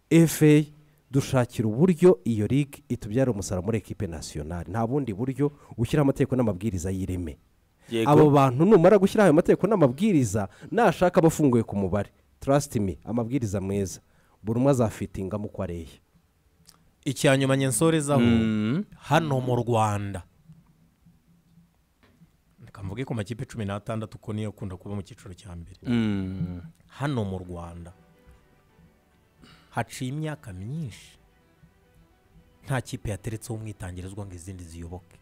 Speaker 2: efe dushakira uburyo iyo ligue itubyara umusaruro muri ekipe nasiyonari nta bundi buryo ushyiraho amategeko n'amabwiriza y'ireme
Speaker 1: Yego.
Speaker 2: abo bantu numara gushyiraho ayo mategeko n'amabwiriza nashaka abafunguye ku mubare trust me amabwiriza meza buri umwe azafitingamo uko areye
Speaker 3: icya nyuma nyensorezaho hano mu rwanda kamvuge ku makipe cumi n'atandatu ko niyo akunda kuba mu cyiciro cya mbere
Speaker 1: Mm.
Speaker 3: hano mu rwanda haciye imyaka myinshi nta kipe yateretseho umwitangirizwa ngo izindi ziyoboke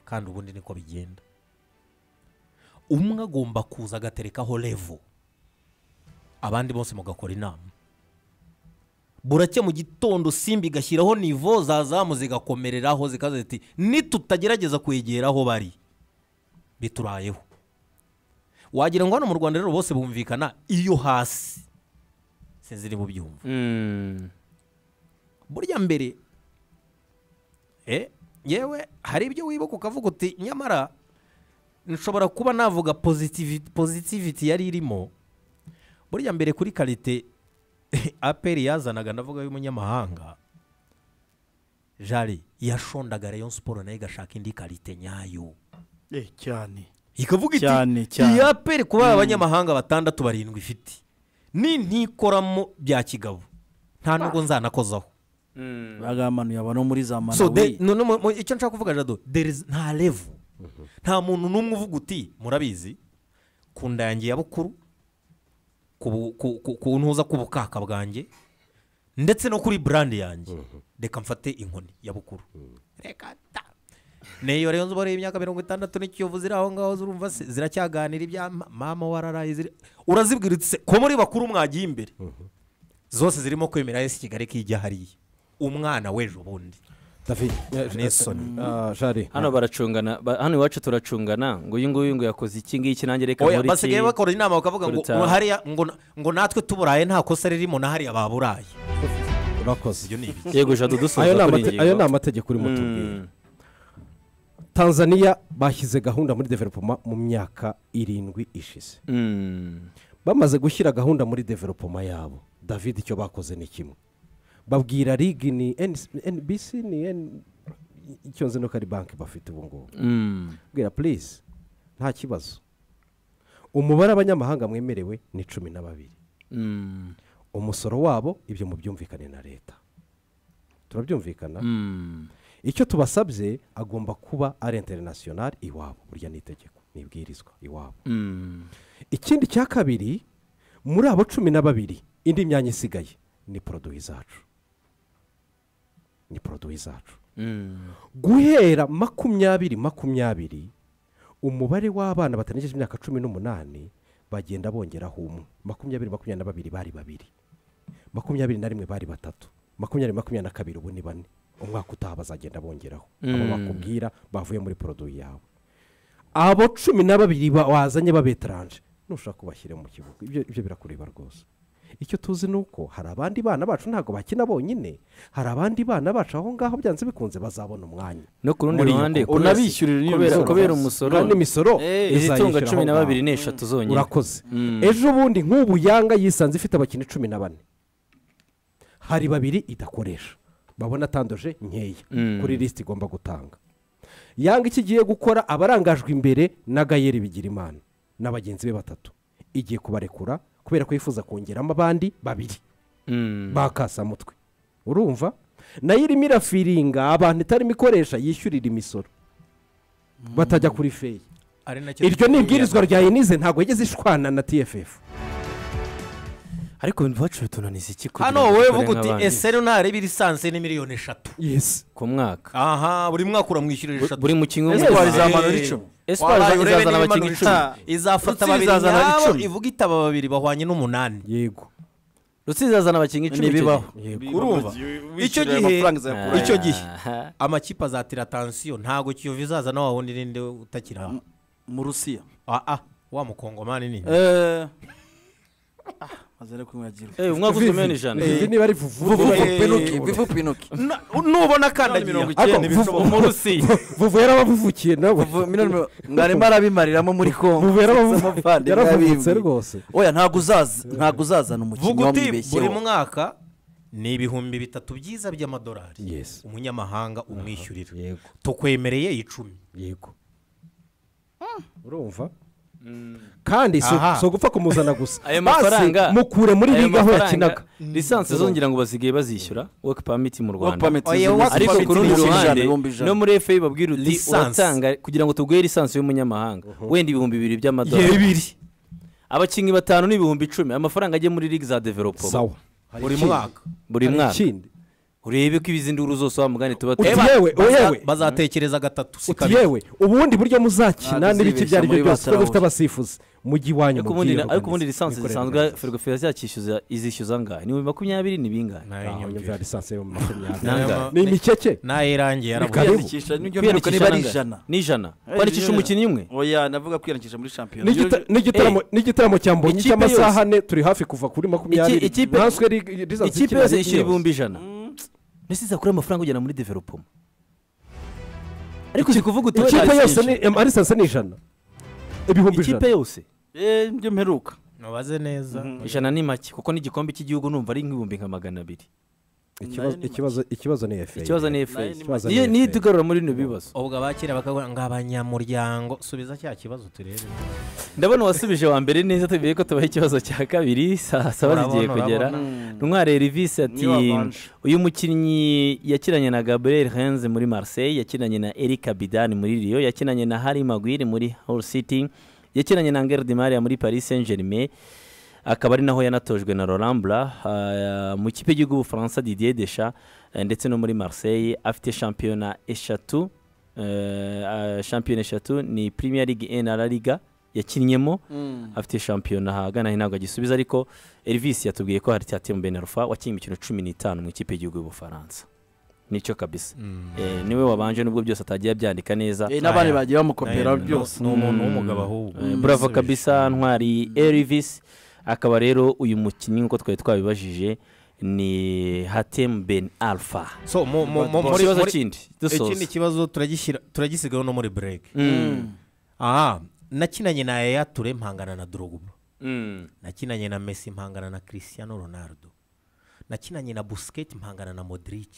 Speaker 3: kandi ubundi niko bigenda umwe agomba kuza agaterekaho revo abandi bose mugakora inama buracye mu gitondo simba igashyiraho nivo zazamu zigakomereraho zikaza ziti nitutagerageza kwegera aho bari biturayeho wagira ngo hano mu rwanda rero bose bumvikana iyo hasi sinziri bubyumva
Speaker 1: Mm.
Speaker 3: burya mbere eh, yewe hari ibyo wibuka ukavuga uti nyamara nshobora kuba navuga positivity, positivity yari irimo burya mbere kuri karite aperi yazanaga ndavuga y'umunyamahanga jari yashondaga rayon siporo nayo igashaka indi karite nyayo
Speaker 4: cyane
Speaker 3: ikavuga iti
Speaker 4: Cyane, cyane.
Speaker 3: iyi aperi kuba abanyamahanga batandatu barindwi ifite ni ntikoramo bya kigabo nta nubwo nzanakozaho
Speaker 4: bagamanuye abantu muri za
Speaker 3: so de-
Speaker 4: malawi
Speaker 3: none mu- mu- icyo nshaka kuvuga jado there is- nta levu nta muntu n'umwe uvuga uti murabizi ku nda yanjye ya bukuru ku bu- ku- ku- ku ntuza k'ubukaka bwanjye ndetse no kuri burandi yanjye reka mfate inkoni ya bukuru reka ta niyo rero nzu imyaka mirongo itandatu n'ikiyovu ziri aho ngaho zurumva se ziracyaganira ibya ma- mama wararaye ziri urazibwira uti se ko muri bakuru mwagiye imbere zose zirimo kwemera esi kigali ko ijya hariya umwana w'ejo bundi
Speaker 2: David
Speaker 3: N'isoni.
Speaker 2: Ah, Jari
Speaker 1: hano baracungana ba- hano iwacu turacungana ngo uyu nguyu ngo yakoze iki ngiki nanjye reka
Speaker 3: oya
Speaker 1: nkore
Speaker 3: basigaye
Speaker 1: iki
Speaker 3: bakora inama bakavuga ngo
Speaker 1: Kuruta-
Speaker 3: hariya ngo na- ngo natwe tuburaye nta kosa ririmo na hariya baburaye
Speaker 2: urakoze
Speaker 3: ni ibiki
Speaker 1: yego jadu dusoza
Speaker 2: ayo ni
Speaker 1: kuri
Speaker 2: amate-
Speaker 1: iyi
Speaker 2: ayo ni
Speaker 1: ngingo.
Speaker 2: amategeko urimo tubwira
Speaker 1: Mm.
Speaker 2: tanzania bashyize gahunda muri developoma mu myaka irindwi ishize
Speaker 1: Mm.
Speaker 2: bamaze gushyira gahunda muri developoma yabo david icyo bakoze ni kimwe babwira rig ni nbc ni icyo nzi nuko ari banki bafite ubu ngubu bwira purize nta kibazo umubare abanyamahanga mwemerewe ni cumi na babiri umusoro wabo ibyo mubyumvikane na leta turabyumvikana icyo tubasabye agomba kuba ari interinasiyonari iwabo burya ni itegeko ni ibwirizwa iwabo ikindi cya kabiri muri abo cumi na babiri indi myanya isigaye ni poroduwi zacu ni poroduwi zacu guhera makumyabiri makumyabiri umubare w'abana batarengeje imyaka cumi n'umunani bagenda bongeraho umwe makumyabiri makumyabiri na babiri bari babiri makumyabiri na rimwe bari batatu makumyabiri makumyabiri na kabiri ubu ni bane umwaka utaha bazagenda bongeraho abo bakubwira bavuye muri poroduwi yawe abo cumi na babiri wazanye babetaranje ntushobora kubashyira mu kibuga ibyo birakureba rwose icyo tuzi ni uko hari abandi bana bacu ntabwo bakina bonyine hari abandi bana bacu aho ngaho byanze bikunze bazabona umwanya
Speaker 1: no ku rundi ruhande
Speaker 4: unabishyurira n'iyo
Speaker 1: kubera
Speaker 4: misoro.
Speaker 1: kubera umusoro
Speaker 2: kandi imisoro
Speaker 1: izitunga
Speaker 2: izayishyura
Speaker 1: cumi
Speaker 2: aho
Speaker 1: na
Speaker 2: ngaho.
Speaker 1: babiri n'eshatu zonyine
Speaker 2: urakoze ejo bundi nk'ubu yanga yisanze ifite abakinnyi cumi na bane hari babiri idakoresha babona atandoje nkeya kuri lisiti igomba gutanga yanga icyo igiye gukora abarangajwe imbere na gayeri bigirimana na bagenzi be batatu igiye kubarekura kubera ko yifuza kongeramo abandi babiri
Speaker 1: Mm.
Speaker 2: bakasamutwe urumva nayo irimo irafiringa abantu itarimo ikoresha yishyurira imisoro batajya kuri feyi
Speaker 3: ari nacyo
Speaker 2: iryo ni ibwirizwa rya enize ntabwo yigeze ishwana na tff
Speaker 1: ariko ntibacure tunaniza iki kugira
Speaker 3: hano
Speaker 1: ngo
Speaker 3: wowe
Speaker 1: dukore
Speaker 3: vuga uti
Speaker 1: nk'abandi?
Speaker 3: ese rero ntareba irisanse ni miliyoni eshatu
Speaker 2: yesi
Speaker 1: ku mwaka
Speaker 3: aha buri mwaka uramwishyurira eshatu
Speaker 1: buri mu kimwe
Speaker 4: Ese
Speaker 1: muri-
Speaker 4: wabizamanura
Speaker 1: Eh,
Speaker 4: icumi?
Speaker 1: ese
Speaker 3: Wabaye urebe
Speaker 1: izazana
Speaker 3: niba
Speaker 1: abakinnyi
Speaker 3: imanura
Speaker 1: icumi
Speaker 3: icumi. izafata
Speaker 4: Rutsizi
Speaker 3: babiri
Speaker 4: izazana
Speaker 3: nyabo
Speaker 4: icumi.
Speaker 3: ivuga itaba babiri bahwanye n'umunani
Speaker 2: yego
Speaker 1: rusizi azana abakinnyi icumi icyo
Speaker 4: ntibibaho
Speaker 1: gihe.
Speaker 3: urumva icyo
Speaker 4: wishyurira
Speaker 3: gihe
Speaker 4: amafaranga izayakura
Speaker 3: icyo
Speaker 1: hehe.
Speaker 3: gihe amakipe azatira atansiyo ntabwo kiyovu izazana wa wundi ninde utakiri aho
Speaker 4: mu rusiya
Speaker 3: ah ah wa mukongomani ni
Speaker 4: eee mazere kunyagirwa
Speaker 1: Eh, umwaka uzwi miliyoni ijana
Speaker 2: izi niba ari vuvu
Speaker 4: bivu pinoki
Speaker 3: Na- nubona akandagira
Speaker 2: icyenda
Speaker 1: Ariko, mu Rusizi.
Speaker 2: vuvu yarabavukiye nawe
Speaker 4: mwarimo arabimariramo muri kongo
Speaker 2: vuvu
Speaker 4: Abavandimwe
Speaker 2: yaravuvutse
Speaker 4: abibwe.
Speaker 2: rwose
Speaker 4: oya ntabwo uzaza ntabwo uzazana umukinnyi
Speaker 3: vuga uti buri
Speaker 4: wamwibeshyeho
Speaker 3: mwaka ni ibihumbi bitatu byiza by'amadolari
Speaker 2: yesi
Speaker 3: umunyamahanga umwishyurira
Speaker 2: yego
Speaker 3: tukwemereye icumi
Speaker 2: yego urumva kandi si
Speaker 3: Aha.
Speaker 2: si ugupfa kumuzana gusa
Speaker 1: ayo
Speaker 2: Basi,
Speaker 1: mafaranga
Speaker 2: mukure muri
Speaker 1: ayo
Speaker 2: liga aho
Speaker 1: mafaranga,
Speaker 2: yakinaga
Speaker 1: lisansi zongera ngo basigaye bazishyura woke pamiti mu
Speaker 4: Work
Speaker 1: rwanda
Speaker 4: permit
Speaker 3: Oya,
Speaker 4: zizwi
Speaker 3: work
Speaker 4: nka
Speaker 1: ariko
Speaker 3: permit
Speaker 1: ku rundi
Speaker 4: ibihumbi ijana,
Speaker 1: ruhande
Speaker 4: ibihumbi ijana.
Speaker 1: no muri efe babwira uti
Speaker 3: Lisansi.
Speaker 1: uratanga kugira ngo tuguhe lisansi y'umunyamahanga wenda ibihumbi bibiri by'amadolari abakinnyi batanu n'ibihumbi icumi amafaranga ajya muri ligue za developo
Speaker 2: sawa
Speaker 3: buri mwaka
Speaker 1: buri
Speaker 2: Hari
Speaker 1: mwaka
Speaker 2: ikindi
Speaker 1: urebe ko izi nduru zose wa mugani tuba
Speaker 2: Uti
Speaker 1: tuzi.
Speaker 3: Eba,
Speaker 2: yewe,
Speaker 3: baza-
Speaker 2: yewe.
Speaker 3: bazatekereza gatatu si
Speaker 2: uti
Speaker 3: kabiri
Speaker 2: yewe ubundi buryo muzakina
Speaker 4: Ntabwo
Speaker 2: n'ibiki ibyo ari byo
Speaker 4: uzibeshya muri
Speaker 2: byose kuko mufite
Speaker 4: Batarabona.
Speaker 2: abasifuzi mu gihe iwanyu
Speaker 1: ariko ubundi
Speaker 2: mubyiyoroganiza.
Speaker 1: ariko ubundi lisansi
Speaker 2: Mikorere
Speaker 1: zisanzwe
Speaker 2: organize.
Speaker 1: ferwafe yazakishyuza izishyuza angahe ni ibihumbi makumyabiri ni bingahe
Speaker 3: Nayo
Speaker 2: Aho
Speaker 3: nyumvira.
Speaker 2: nyumvira lisansi yo mu makumyabiri
Speaker 1: Nangahe?
Speaker 2: ni imikeke
Speaker 3: nayo irangiye yarabuze
Speaker 2: Karibu.
Speaker 4: kwiyandikisha n'ibyo mperuka niba
Speaker 1: kwiyandikisha
Speaker 4: ari
Speaker 1: angahe?
Speaker 4: ijana
Speaker 1: ni ijana kwandikisha umukinnyi umwe
Speaker 4: oya navuga kwiyandikisha muri shampiyona
Speaker 2: N'igita- n'igitaramo n'igitaramo cya mbonyi
Speaker 1: Ikipe
Speaker 2: cy'amasaha ane turi hafi kuva kuri makumyabiri
Speaker 1: Iki- ikipe-
Speaker 2: natwe ri- lisansi
Speaker 1: ikipe
Speaker 2: ikina
Speaker 1: yose
Speaker 2: ari
Speaker 1: yishyura
Speaker 2: yose.
Speaker 1: ibihumbi ijana mbese izakura amafaranga ujyana muri developoma ariko uzi kuvuga uti wenda
Speaker 2: ikipe yose ni
Speaker 1: lisansi-
Speaker 2: em- ari lisansi ni ijana ibihumbi ijana
Speaker 1: ikipe yose
Speaker 4: Eh, nibyo mperuka
Speaker 3: ntubaze neza
Speaker 1: ijana ni make kuko n'igikombe cy'igihugu numva ari nk'ibihumbi nka magana abiri
Speaker 2: Ikibazo- ikibazo- ikibazo ni efe
Speaker 1: ikibazo ni efe
Speaker 4: Nayo ni
Speaker 2: make.
Speaker 1: niyo niyo itugarura muri bino bibazo
Speaker 3: ubwo abakera bakavuga ngo abanyamuryango subiza cya kibazo turebe
Speaker 1: ndabona wasubije wa mbere neza tubiye ko tubaha ikibazo cya kabiri saa saba
Speaker 3: Urabona,
Speaker 1: zigiye kugera
Speaker 3: urabona.
Speaker 1: ntware rivisi ati
Speaker 4: Niyo wabanje.
Speaker 1: uyu mukinnyi yakinanye na gabriel henze muri marseille yakinanye na eric abidani muri rio yakinanye na harry maguire muri hull city yakinanye na ngeri maria muri paris saint germain akaba ari naho yanatojwe na rorambura mu kipe y'igihugu ubufaransa didier desha eh, ndetse no muri marseille afite shampiyona eshatu eh, ah, shampiyona eshatu ni premier league na la liga yakinnyemo afite shampiyona ahagana ntabwo agisubiza ariko Elvis yatubwiye ko hari Thiago Benarfa wakinnye imikino cumi n'itanu mu ikipe y'igihugu y'ubufaransa nicyo kabisa Eh, niwe wabanje nubwo byose atagiye abyandika neza
Speaker 4: Eh, n'abandi
Speaker 3: Aya.
Speaker 4: bagiye bamukopera
Speaker 3: Nayo-
Speaker 4: byose
Speaker 3: ni umuntu w'umugabo ahubwo
Speaker 1: Eh, bravo kabisa ntwari Elvis akaba rero uyu mukinnyi nk'uko twari twabibajije ni Hatem Ben Alpha
Speaker 3: so mu- mu-
Speaker 1: Mu
Speaker 3: mu- muri
Speaker 1: kibazo
Speaker 3: muri-
Speaker 1: kindi
Speaker 3: ikindi
Speaker 1: dusoza
Speaker 3: kibazo turagishyira turagisigaho no muri break
Speaker 1: Mm.
Speaker 3: aha nakinanye na yaya ture mpangana na dorogba nakinanye na Messi mpangana na Cristiano Ronaldo nakinanye na Busquets mpangana na Modric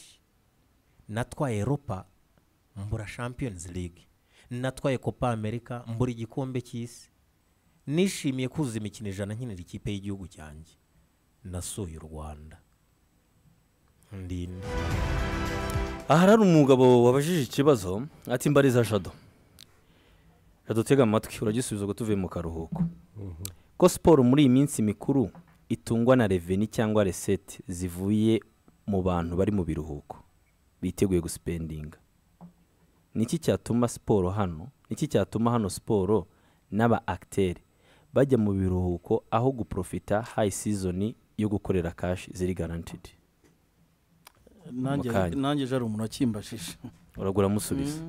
Speaker 3: natwaye Europa mbura Champions League natwaye Copa America mbura igikombe cy'isi nishimiye kuzuza imikino ijana nkinira ikipe y'igihugu cyanjye nasuye u Rwanda ndinde
Speaker 1: aha hari umugabo wabajije ikibazo ati mbariza jado jado tega amatwi uragisubiza ubwo tuvuye mu karuhuko ko siporo muri iyi minsi mikuru itungwa na reveni cyangwa resete zivuye mu bantu bari mu biruhuko biteguye gusipendinga niki cyatuma siporo hano niki cyatuma hano siporo n'aba akiteri bajya mu biruhuko aho guprofita hayi sizoni yo gukorera kashi ziri garantidi
Speaker 4: nanjye
Speaker 1: Mukanya.
Speaker 4: nanjye ejo hari umuntu wakimbashije
Speaker 1: uragura musubiza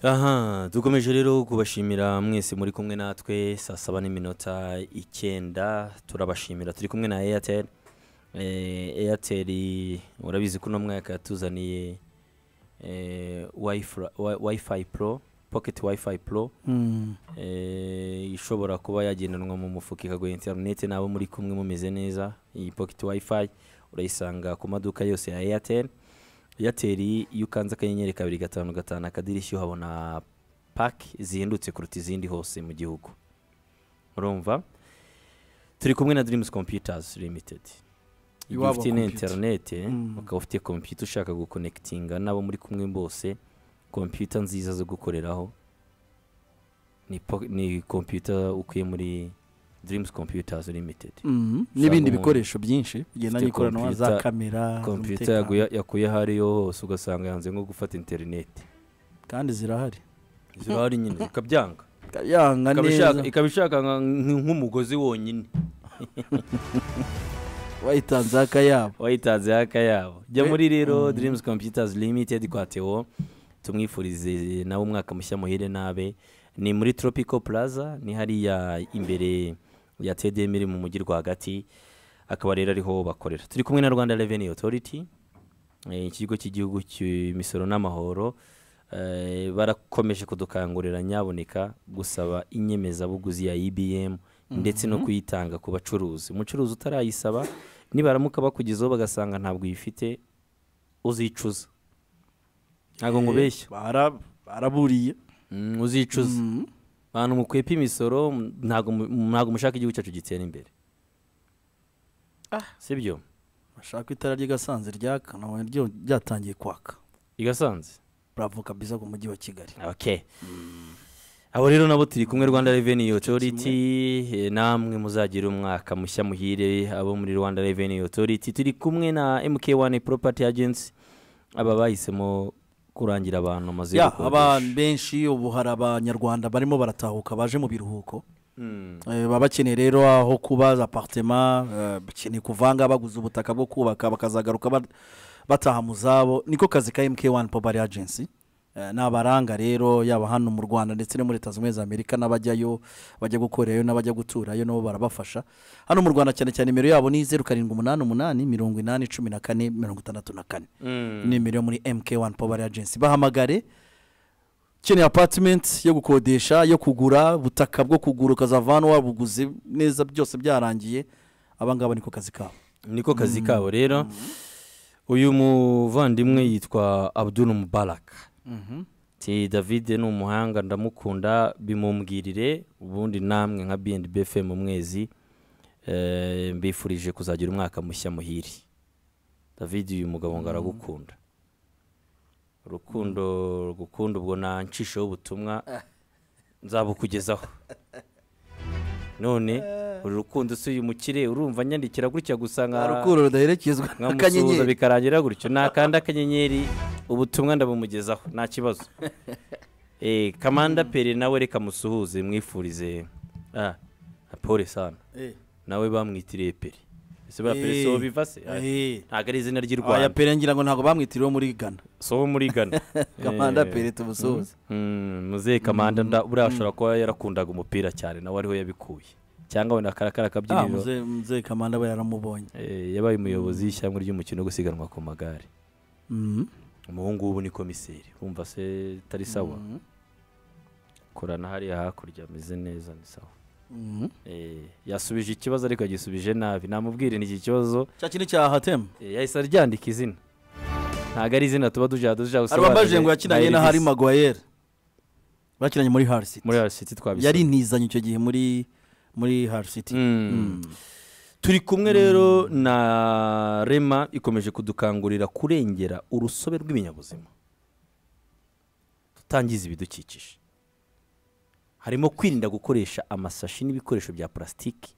Speaker 1: aha dukomeje rero kubashimira mwese muri kumwe natwe saa saba n'iminota icyenda turabashimira turi kumwe na eyateri eyateri urabizi ko uno mwaka yatuzaniye eh, Wi-Fi- Wi- wifi pro pocket wifi pro eh, ishobora kuba yagendanwa mu mufuka ikaguha interineti n'abo muri kumwe mumeze neza iyi pocket wifi urayisanga ku maduka yose ya airtel airtel iyo ukanze akanyenyeri kabiri gatanu gatanu akadirishya uhabona paki zihendutse kuruta izindi hose mu gihugu urumva turi kumwe na dreams computers limited igihe
Speaker 4: Iwabo
Speaker 1: ufite na
Speaker 4: computer.
Speaker 1: interinete
Speaker 4: Mm.
Speaker 1: ukaba ufite kompiyuta ushaka gukonekitinga n'abo muri kumwe bose kompiyuta nziza zo gukoreraho ni po- ni kompiyuta ukuye muri dreams computers limited
Speaker 4: Mhm. n'ibindi
Speaker 1: umuntu
Speaker 4: bikoresho byinshi
Speaker 1: ufite
Speaker 4: bigendanye n'ikoranabuhanga za
Speaker 1: computer-
Speaker 4: kamera
Speaker 1: kompiyuta
Speaker 4: z'umutekano.
Speaker 1: yaguye- yakuye aho ariyo hose ugasanga yanze nko gufata interineti
Speaker 4: kandi zirahari
Speaker 1: zirahari nyine zikabyanga
Speaker 4: yanga
Speaker 1: Ikaba
Speaker 4: neza
Speaker 1: ishaka- ikaba ishaka nka- nk'umugozi wonyine
Speaker 4: wayitanze akayabo
Speaker 1: wayitanze haka yabo jya
Speaker 4: Eh,
Speaker 1: muri rero dreams computers limited kwa teo tumwifurize nawe umwaka mushya muhire nabe ni muri tropical plaza ni hariya imbere ya tdm iri mu mujyi rwagati akaba rero ariho bakorera turi kumwe na rwanda revenue authority eh, ikigo cy'igihugu cy'imisoro n'amahoro eh, barakomeje kudukangurira nyaboneka gusaba inyemezabuguzi ya ibm ndetse no kuyitanga ku bacuruzi umucuruzi utarayisaba nibaramuka bakugezeho bagasanga ntabwo uyifite uzicuza ntabwo ngo ubeshye
Speaker 4: Bara- baraburiye
Speaker 1: Mm, uzicuza
Speaker 4: Mhm.
Speaker 1: abantu mukwepa imisoro m- ntabwo mu- ntabwo mushaka igihugu cyacu gitera imbere sibyo
Speaker 4: bashaka itara ry'igasanze ryaka nabonye ryo ryatangiye kwaka
Speaker 1: igasanze
Speaker 4: bravo kabisa ku mujyi wa kigali
Speaker 1: okay abo rero nabo turi kumwe rwanda revenue authority eh, namwe muzagira umwaka mushya muhire abo muri rwanda revenue authority turi kumwe na mk1 property agency aba bahisemo kurangira abantu amazu yo
Speaker 4: ya
Speaker 1: gukodesha.
Speaker 4: abantu benshi ubu hari abanyarwanda barimo baratahuka baje mu biruhuko
Speaker 1: Mm.
Speaker 4: Eh, baba bakeneye rero aho kuba za apartema eh, bakeneye kuvanga baguze ubutaka bwo kubaka bakazagaruka ba- bataha mu zabo niko kazi ka mk1 popari agency Eh, ni abaranga rero yaba hano mu rwanda ndetse no muri leta zunze ubumwe za amerika n'abajyayo bajya gukorerayo n'abajya guturayo nabo barabafasha hano mu rwanda cyane cyane nimero yabo ni zeru karindwi umunani umunani mirongo inani cumi na kane mirongo itandatu na kane
Speaker 1: Mm.
Speaker 4: nimero yo muri mk1 power agency bahamagare ukeneye apartment yo gukodesha yo kugura ubutaka bwo kugura ukazava hano wabuguze neza byose byarangiye aba ngaba niko kazi kabo
Speaker 1: niko kazi kabo rero uyu muvandimwe yitwa abdul mubaraka ti david ni umuhanga ndamukunda bimumbwirire ubundi namwe nka bnb fm mu mwezi eh, mbifurije kuzagira umwaka mushya muhire david uyu mugabo ngo aragukunda urukundo rugukunda ubwo nanshisheho ubutumwa nzabukugezaho none uru rukundo si uyu mukire urumva nyandikira gutya gusa nka
Speaker 4: urukundo rudaherekezwa
Speaker 1: nkamusuhuza
Speaker 4: n'akanyenyeri
Speaker 1: bikarangira gutyo nakanda akanyenyeri ubutumwa ndabumugezaho nta kibazo Eh, kamanda pere nawe reka musuhuze mwifurize Ah, pole sana
Speaker 4: Eh,
Speaker 1: nawe bamwitiriye pere ese ba pere
Speaker 4: Eh.
Speaker 1: so biva se Ah,
Speaker 4: eh.
Speaker 1: ntabwo ari izina ry'i
Speaker 4: aya
Speaker 1: rwanda
Speaker 4: pere ngira ngo ntabwo bamwitiriwe muri ghana
Speaker 1: so wo muri gana
Speaker 4: kamanda pere tumusuhuze
Speaker 1: muzehe kamanda nda- buriya ashobora kuba yarakundaga umupira cyane nawe ariho yabikuye cyangwa wenda akarakara
Speaker 4: Ah,
Speaker 1: akabyiniro
Speaker 4: muze muze kamanda we yaramubonye
Speaker 1: Eh, yabaye umuyobozi w'ishyamba ry'umukino wo gusiganwa ku magare
Speaker 4: Mhm.
Speaker 1: umuhungu w'ubu ni komiseri wumva se itari sawa korana hariya hakurya ameze neza ni sawa
Speaker 4: Mhm.
Speaker 1: Eh, yasubije ikibazo ariko yagisubije nabi namubwire ni iki kibazo
Speaker 4: cya kintu cya hatemu
Speaker 1: Eh, yahise aryandika izina ntabwo ari izina tuba duja duja gusobanura
Speaker 4: arabambajije ngo
Speaker 1: na-
Speaker 4: yakinanye
Speaker 1: na
Speaker 4: na hari
Speaker 1: Elvis.
Speaker 4: magwayeri bakinanye muri harisiti
Speaker 1: muri harisiti twabisoma
Speaker 4: yari ntizanye icyo gihe muri muri harisiti
Speaker 1: Mm. turi kumwe rero na rema ikomeje kudukangurira kurengera urusobe rw'ibinyabuzima tutangiza ibidukikije harimo kwirinda gukoresha amasashi n'ibikoresho bya purasitiki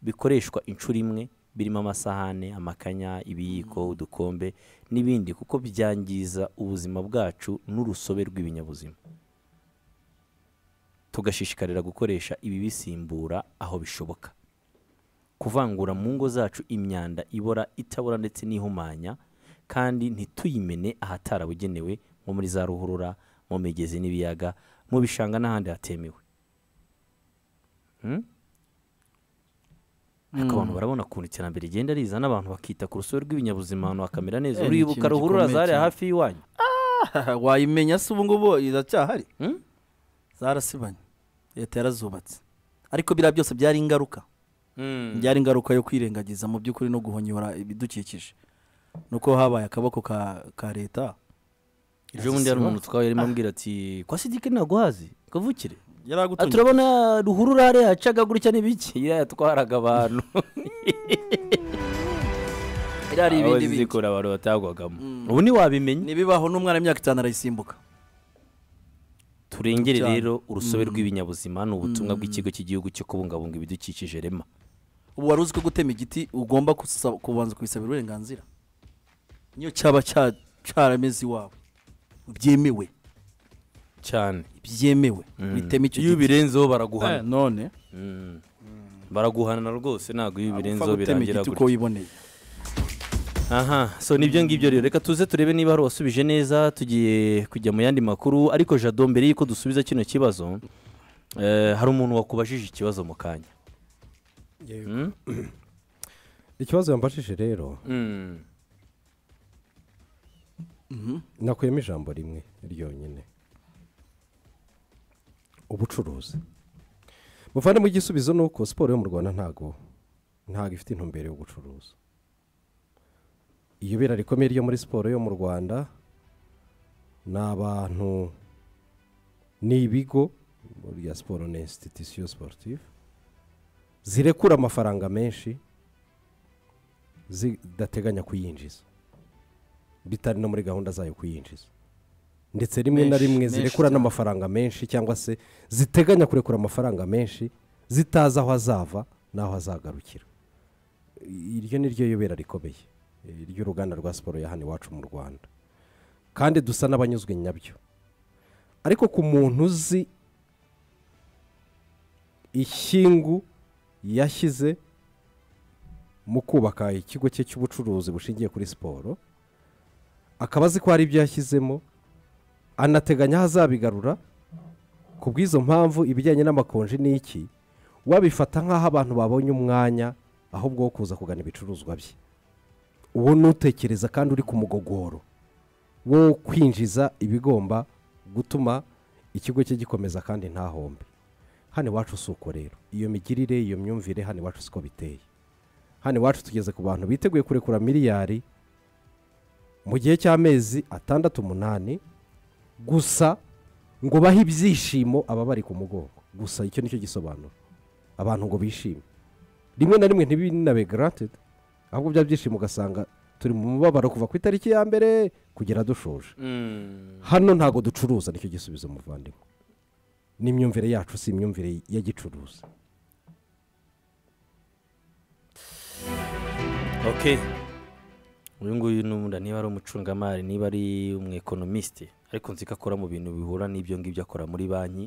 Speaker 1: bikoreshwa inshuro imwe birimo amasahane amakanya ibiyiko udukombe n'ibindi kuko byangiza ubuzima bwacu n'urusobe rw'ibinyabuzima tugashishikarira gukoresha ibibisimbura aho bishoboka kuvangura mu ngo zacu imyanda ibora itabora ndetse n'ihumanya kandi ntituyimene ahatarabugenewe nko muri za ruhurura mu migezi n'ibiyaga mu bishanga n'ahandi hatemewe Hmm? ariko abantu barabona ukuntu iterambere rigenda riza n'abantu bakita ku rusobe rw'ibinyabuzima ahantu hakamera neza
Speaker 4: Eh, ni
Speaker 1: uribuka
Speaker 4: ikintu
Speaker 1: ruhurura
Speaker 4: gikomeye
Speaker 1: zariya
Speaker 4: cyane.
Speaker 1: hafi y'iwanyu
Speaker 4: wayimenya se ubu ngubu iracyahari
Speaker 1: Hmm?
Speaker 4: zarasibanye leta yarazubatse ariko biriya byose byari ingaruka byari ingaruka yo kwirengagiza mu by'ukuri no guhonyora ibidukikije nuko habaye akaboko ka ka leta
Speaker 1: ejo bundi hari umuntu twawe yarimo ambwira ati kwa sidike ntaguhazi kavukire Ah,
Speaker 4: yaragutumye
Speaker 1: turabona ruhurura hariya yacaga gutya n'ibiki iriya yatwaraga abantu
Speaker 4: biriya ari
Speaker 1: aho
Speaker 4: ibindi bintu
Speaker 1: zikora abantu batagwagamo ubu ntiwabimenya
Speaker 4: ntibibaho n'umwana w'imyaka itanu arayisimbuka
Speaker 1: turengere
Speaker 4: cyane.
Speaker 1: rero urusobe rw'ibinyabuzima ni ubutumwa bw'ikigo cy'igihugu cyo kubungabunga ibidukikije rema
Speaker 4: ubu wari uzi ko gutema igiti ugomba kusa- kubanza kubisabira uburenganzira niyo cyaba cya- cyarameze iwawe byemewe
Speaker 1: cyane
Speaker 4: byemewe bitema icyo
Speaker 1: iyo
Speaker 4: giti
Speaker 1: ubirenzeho
Speaker 4: Eh,
Speaker 1: baraguhana
Speaker 4: none
Speaker 1: Mm. baraguhana rwose ntabwo iyo
Speaker 4: upfa
Speaker 1: ubirenzeho
Speaker 4: gutema
Speaker 1: birangira
Speaker 4: igiti
Speaker 1: gutya
Speaker 4: uko wiboneye
Speaker 1: aha so nibyo ngibyo rero reka tuze turebe niba hari uwasubije neza tugiye kujya mu yandi makuru ariko jado mbere y'uko dusubiza kino kibazo eh, hari umuntu wakubajije ikibazo mu kanya Mm?
Speaker 2: ikibazo yambajije rero
Speaker 1: Mm.
Speaker 2: nakuyemo ijambo rimwe ryonyine ubucuruzi muvandimwe igisubizo ni uko siporo yo mu rwanda ntago ntago ifite intumbero yo gucuruza iyobera rikomeye ryo muri siporo yo mu rwanda ni abantu ni ibigo buriya siporo ni institution sportive zirekura amafaranga menshi zidateganya kuyinjiza bitari no muri gahunda zayo kuyinjiza ndetse rimwe na
Speaker 4: Menshi,
Speaker 2: rimwe
Speaker 4: menshi
Speaker 2: zirekura
Speaker 4: cyane.
Speaker 2: n'amafaranga menshi cyangwa se ziteganya kurekura amafaranga menshi zitazi aho azava n'aho azagarukira iryo ni ryo yobera rikomeye eh, ry'uruganda rwa siporo ya hano iwacu mu rwanda kandi dusa n'abanyuzwe nyabyo ariko ku muntu uzi ishyingu yashyize mu kubaka ikigo cye cy'ubucuruzi bushingiye kuri siporo akaba azi ko hari ibyo yashyizemo anateganya aho azabigarura ku bw'izo mpamvu ibijyanye n'amakonji ni iki wabifata nk'aho abantu babonye umwanya ahubwo wo kuza kugana ibicuruzwa bye uwo nutekereza kandi uri ku mugogoro wo kwinjiza ibigomba gutuma ikigo cye gikomeza kandi ntahombe hano iwacu si uko rero iyo migirire iyo myumvire hano iwacu siko biteye hano iwacu tugeze ku bantu biteguye kurekura miliyari mu gihe cy'amezi atandatu umunani gusa ngo bahe ibyishimo ababari ku mugongo gusa icyo nicyo gisobanuro abantu ngo bishime rimwe na rimwe ntibinabe garantedi ahubwo bya byishimo ugasanga turi mu mubabaro kuva ku itariki ya mbere kugera dushoje
Speaker 1: Mm.
Speaker 2: hano ntago ducuruza nicyo gisubizo muvandimwe n'imyumvire yacu si imyumvire ya gicuruza
Speaker 1: ok uyu nguyu n'ubundi niba ari umucungamari niba ari umwekonomisite ariko nzi ko akora mu bintu bihura n'ibyo ngibyo akora muri banki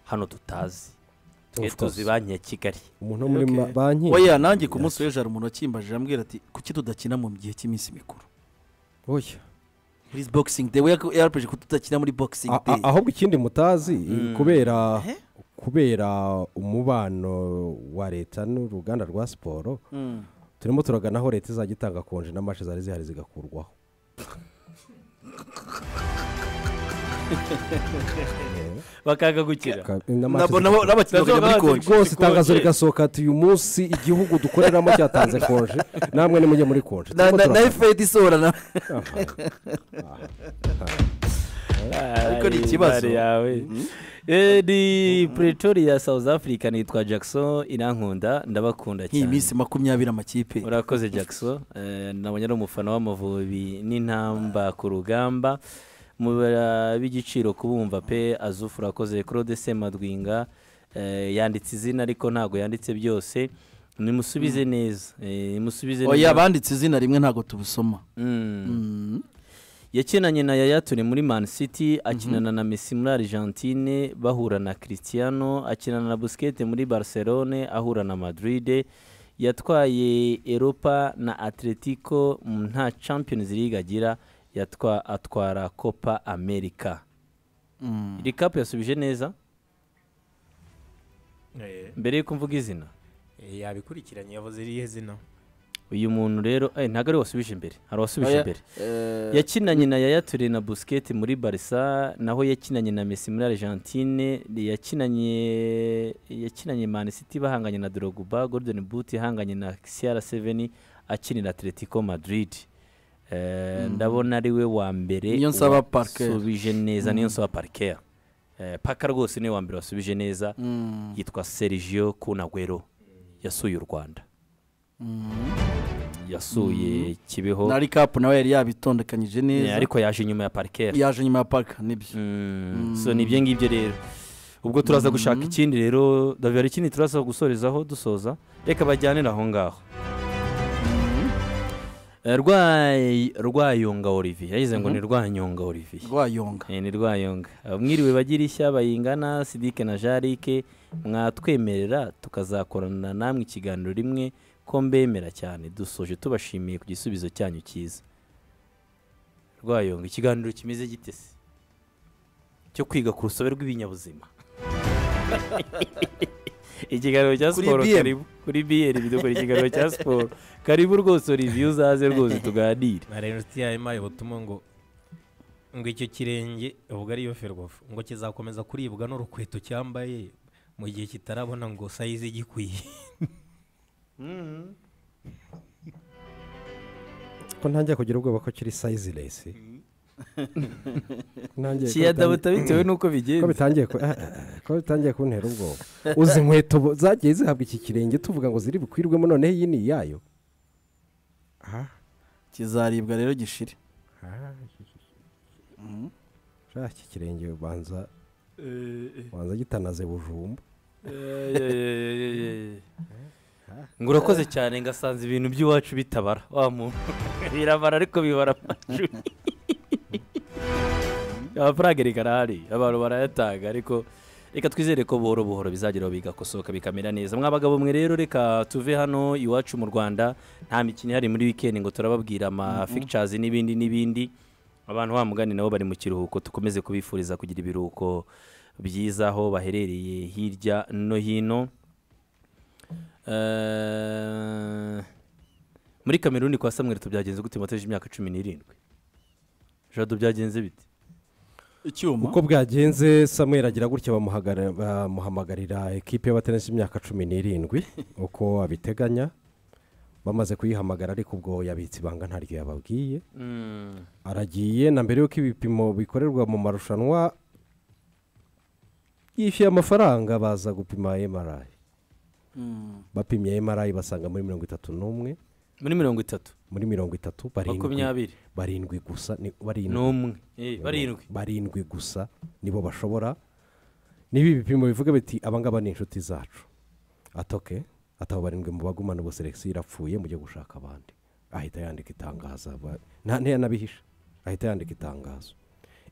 Speaker 1: hano tutazi twe
Speaker 2: Of course.
Speaker 1: tuzi banki ya kigali
Speaker 2: umuntu wo muri
Speaker 4: Okay.
Speaker 2: ma- banki
Speaker 4: oya nanjye ku munsi w'ejo hari umuntu wakimbajije arambwira ati kuki tudakina mu gihe cy'iminsi mikuru
Speaker 2: oya
Speaker 4: muri boxing day we yarapeje ko tudakina muri boxing
Speaker 2: A-
Speaker 4: day
Speaker 2: a- ahubwo ikindi mutazi kubera
Speaker 4: Eh?
Speaker 2: kubera umubano wa leta n'uruganda rwa siporo
Speaker 4: Mm.
Speaker 2: turimo turagana aho leta izajya itanga konje n'amashi zari zihari zigakurwaho
Speaker 1: bakaga gukira
Speaker 2: Ka- n'amashi
Speaker 4: Nabo- nabo- n'abakinnyi bakajya muri konji
Speaker 2: rwose itangazo rigasohoka ati uyu munsi igihugu dukoreramo cyatanze konje namwe nimujye muri konje
Speaker 4: na
Speaker 2: Turimo
Speaker 4: na- na
Speaker 2: turagana.
Speaker 4: efedi isohora na
Speaker 1: ariko
Speaker 4: ni ikibazo.
Speaker 1: yawe Eh, ni pretoria south africa nitwa jackson irankunda ndabakunda
Speaker 4: nk'iyi
Speaker 1: cyane
Speaker 4: minsi makumyabiri amakipe
Speaker 1: urakoze jackson Eh, nabonye ari umufana w'amavubi n'intamba ku rugamba mubara b'igiciro kubumva pe azufu urakoze claude semadwinga eh, yanditse izina ariko ntabwo yanditse byose nimusubize neza Eh, nimusubize
Speaker 4: oya banditse izina rimwe ntabwo tubusoma
Speaker 1: Mm.
Speaker 4: Mm.
Speaker 1: yakinanye na yaya ture muri man city akinana na messi muri argentine bahura na cristiano akinana na busikete muri barcelone ahura na madrid yatwaye europa na atletico mm, nta champions league agira yatwa atwara copa america rikapu yasubije neza
Speaker 3: Eh,
Speaker 1: mbere yuko mvuga izina
Speaker 3: eh, yabikurikiranye yavuze irihe zina
Speaker 1: uyu muntu rero eh, ntabwo ari we wasubije imbere hari uwasubije imbere yakinanye na yaya ture na busiketi muri barisa naho yakinanye na mesi muri argentine yakinanye yakinanye manisiti bahanganye na dorogba gordon buti ihanganye na siyara seveni akinira atletico madrid Eh, ndabona ari we wa mbere
Speaker 4: Niyo nsaba Parker.
Speaker 1: wasubije neza niyo nsaba parker Eh, paka rwose niwe wa mbere wasubije neza yitwa sergio kunagwero yasuye u rwanda yasuye kibeho
Speaker 4: na rikapu nawe yari yabitondekanyije
Speaker 1: Eh,
Speaker 4: neza
Speaker 1: ariko yaje inyuma ya parker
Speaker 4: yaje nyuma ya parika nibyo
Speaker 1: Mm, so ni ibyo ngibyo rero ubwo turaza gushaka ikindi rero david hari ikindi turaza gusorezaho dusoza reka bajyanire aho ngaho Eh, rwayi- rwayonga olivier yagize ngo ni rwanyonga olivier
Speaker 4: rwayonga
Speaker 1: Eh, ni rwayonga mwiriwe bagira ishya bayingana sidike na jarike mwatwemerera tukazakorana namwe ikiganiro rimwe ko mbemera cyane dusoje tubashimiye ku gisubizo cyanyu cyiza rwayonga ikiganiro kimeze gite se cyo kwiga ku rusobe rw'ibinyabuzima ikiganiro cya
Speaker 4: Kuri
Speaker 1: siporo
Speaker 4: BM.
Speaker 1: karibu kuri biyeri bidukora ikiganiro cya siporo karibu rwose olivier uzaze rwose tuganire
Speaker 3: ntarengwa inshuti yawe impaye ubutumwa ngo ngo icyo kirenge uvuga ariyo ferwafu ngo kizakomeza kuribwa n'urukweto cyambaye mu gihe kitarabona ngo sayizi igikwiye
Speaker 2: ko ntangiye kugira ubwoba ko kiri sayiziresi
Speaker 1: kiyadabuta bitewe n'uko
Speaker 2: ko
Speaker 1: bigenze
Speaker 2: bitangiye ku- eh, eh, ko bitangiye kuntera ubwoba uzi inkweto bo- zagiye zihabwa iki kirenge tuvuga ngo ziri bukwirwemo noneho iyi ni iyayo
Speaker 4: kizaribwa rero gishire
Speaker 2: Sha, iki kirenge ubanza ubanza gitanaze bujumba
Speaker 1: ngo urakoze cyane ngasanze ibintu by'iwacu bitabara wa muntu birabara ariko bibara amajwi amafaranga erega arahari abantu barayatanga ariko reka twizere ko buhoro buhoro bizageraho bigakosoka bikamera neza mwabagabo mwe rero reka tuve hano iwacu mu rwanda nta mikino ihari muri wikendi ngo turababwira ama fictures n'ibindi n'ibindi abantu wa mugani nabo bari mu kiruhuko tukomeze kubifuriza kugira ibiruhuko byiza aho baherereye hirya no hino Eh, muri kameruni kwa samweri tubyagenze gute mwateje imyaka cumi n'irindwi jado byagenze bite
Speaker 4: icyuma
Speaker 2: uko bwagenze samuel agira gutya bamuhagara- bamuhamagarira ekipe y'abatenesi y'imyaka cumi n'irindwi uko abiteganya bamaze kuyihamagara ariko ubwo yabitse ibanga ntaryo yababwiye aragiye na mbere y'uko ibipimo bikorerwa mu marushanwa yishyuye amafaranga baza gupima mri bapimye mri basanga muri mirongo itatu n'umwe
Speaker 1: muri mirongo itatu
Speaker 2: muri mirongo itatu barindwi
Speaker 1: makumyabiri
Speaker 2: barindwi gusa ni- barindwi
Speaker 1: n'umwe Eh, barindwi
Speaker 2: barindwi gusa nibo bashobora niba ibipimo bivuga biti abangaba ni inshuti zacu atoke atabo barindwi mu bagumana ubu seregisiyo irapfuye mujye gushaka abandi ahita yandika itangazo aba- nta ntiyanabihisha ahita yandika itangazo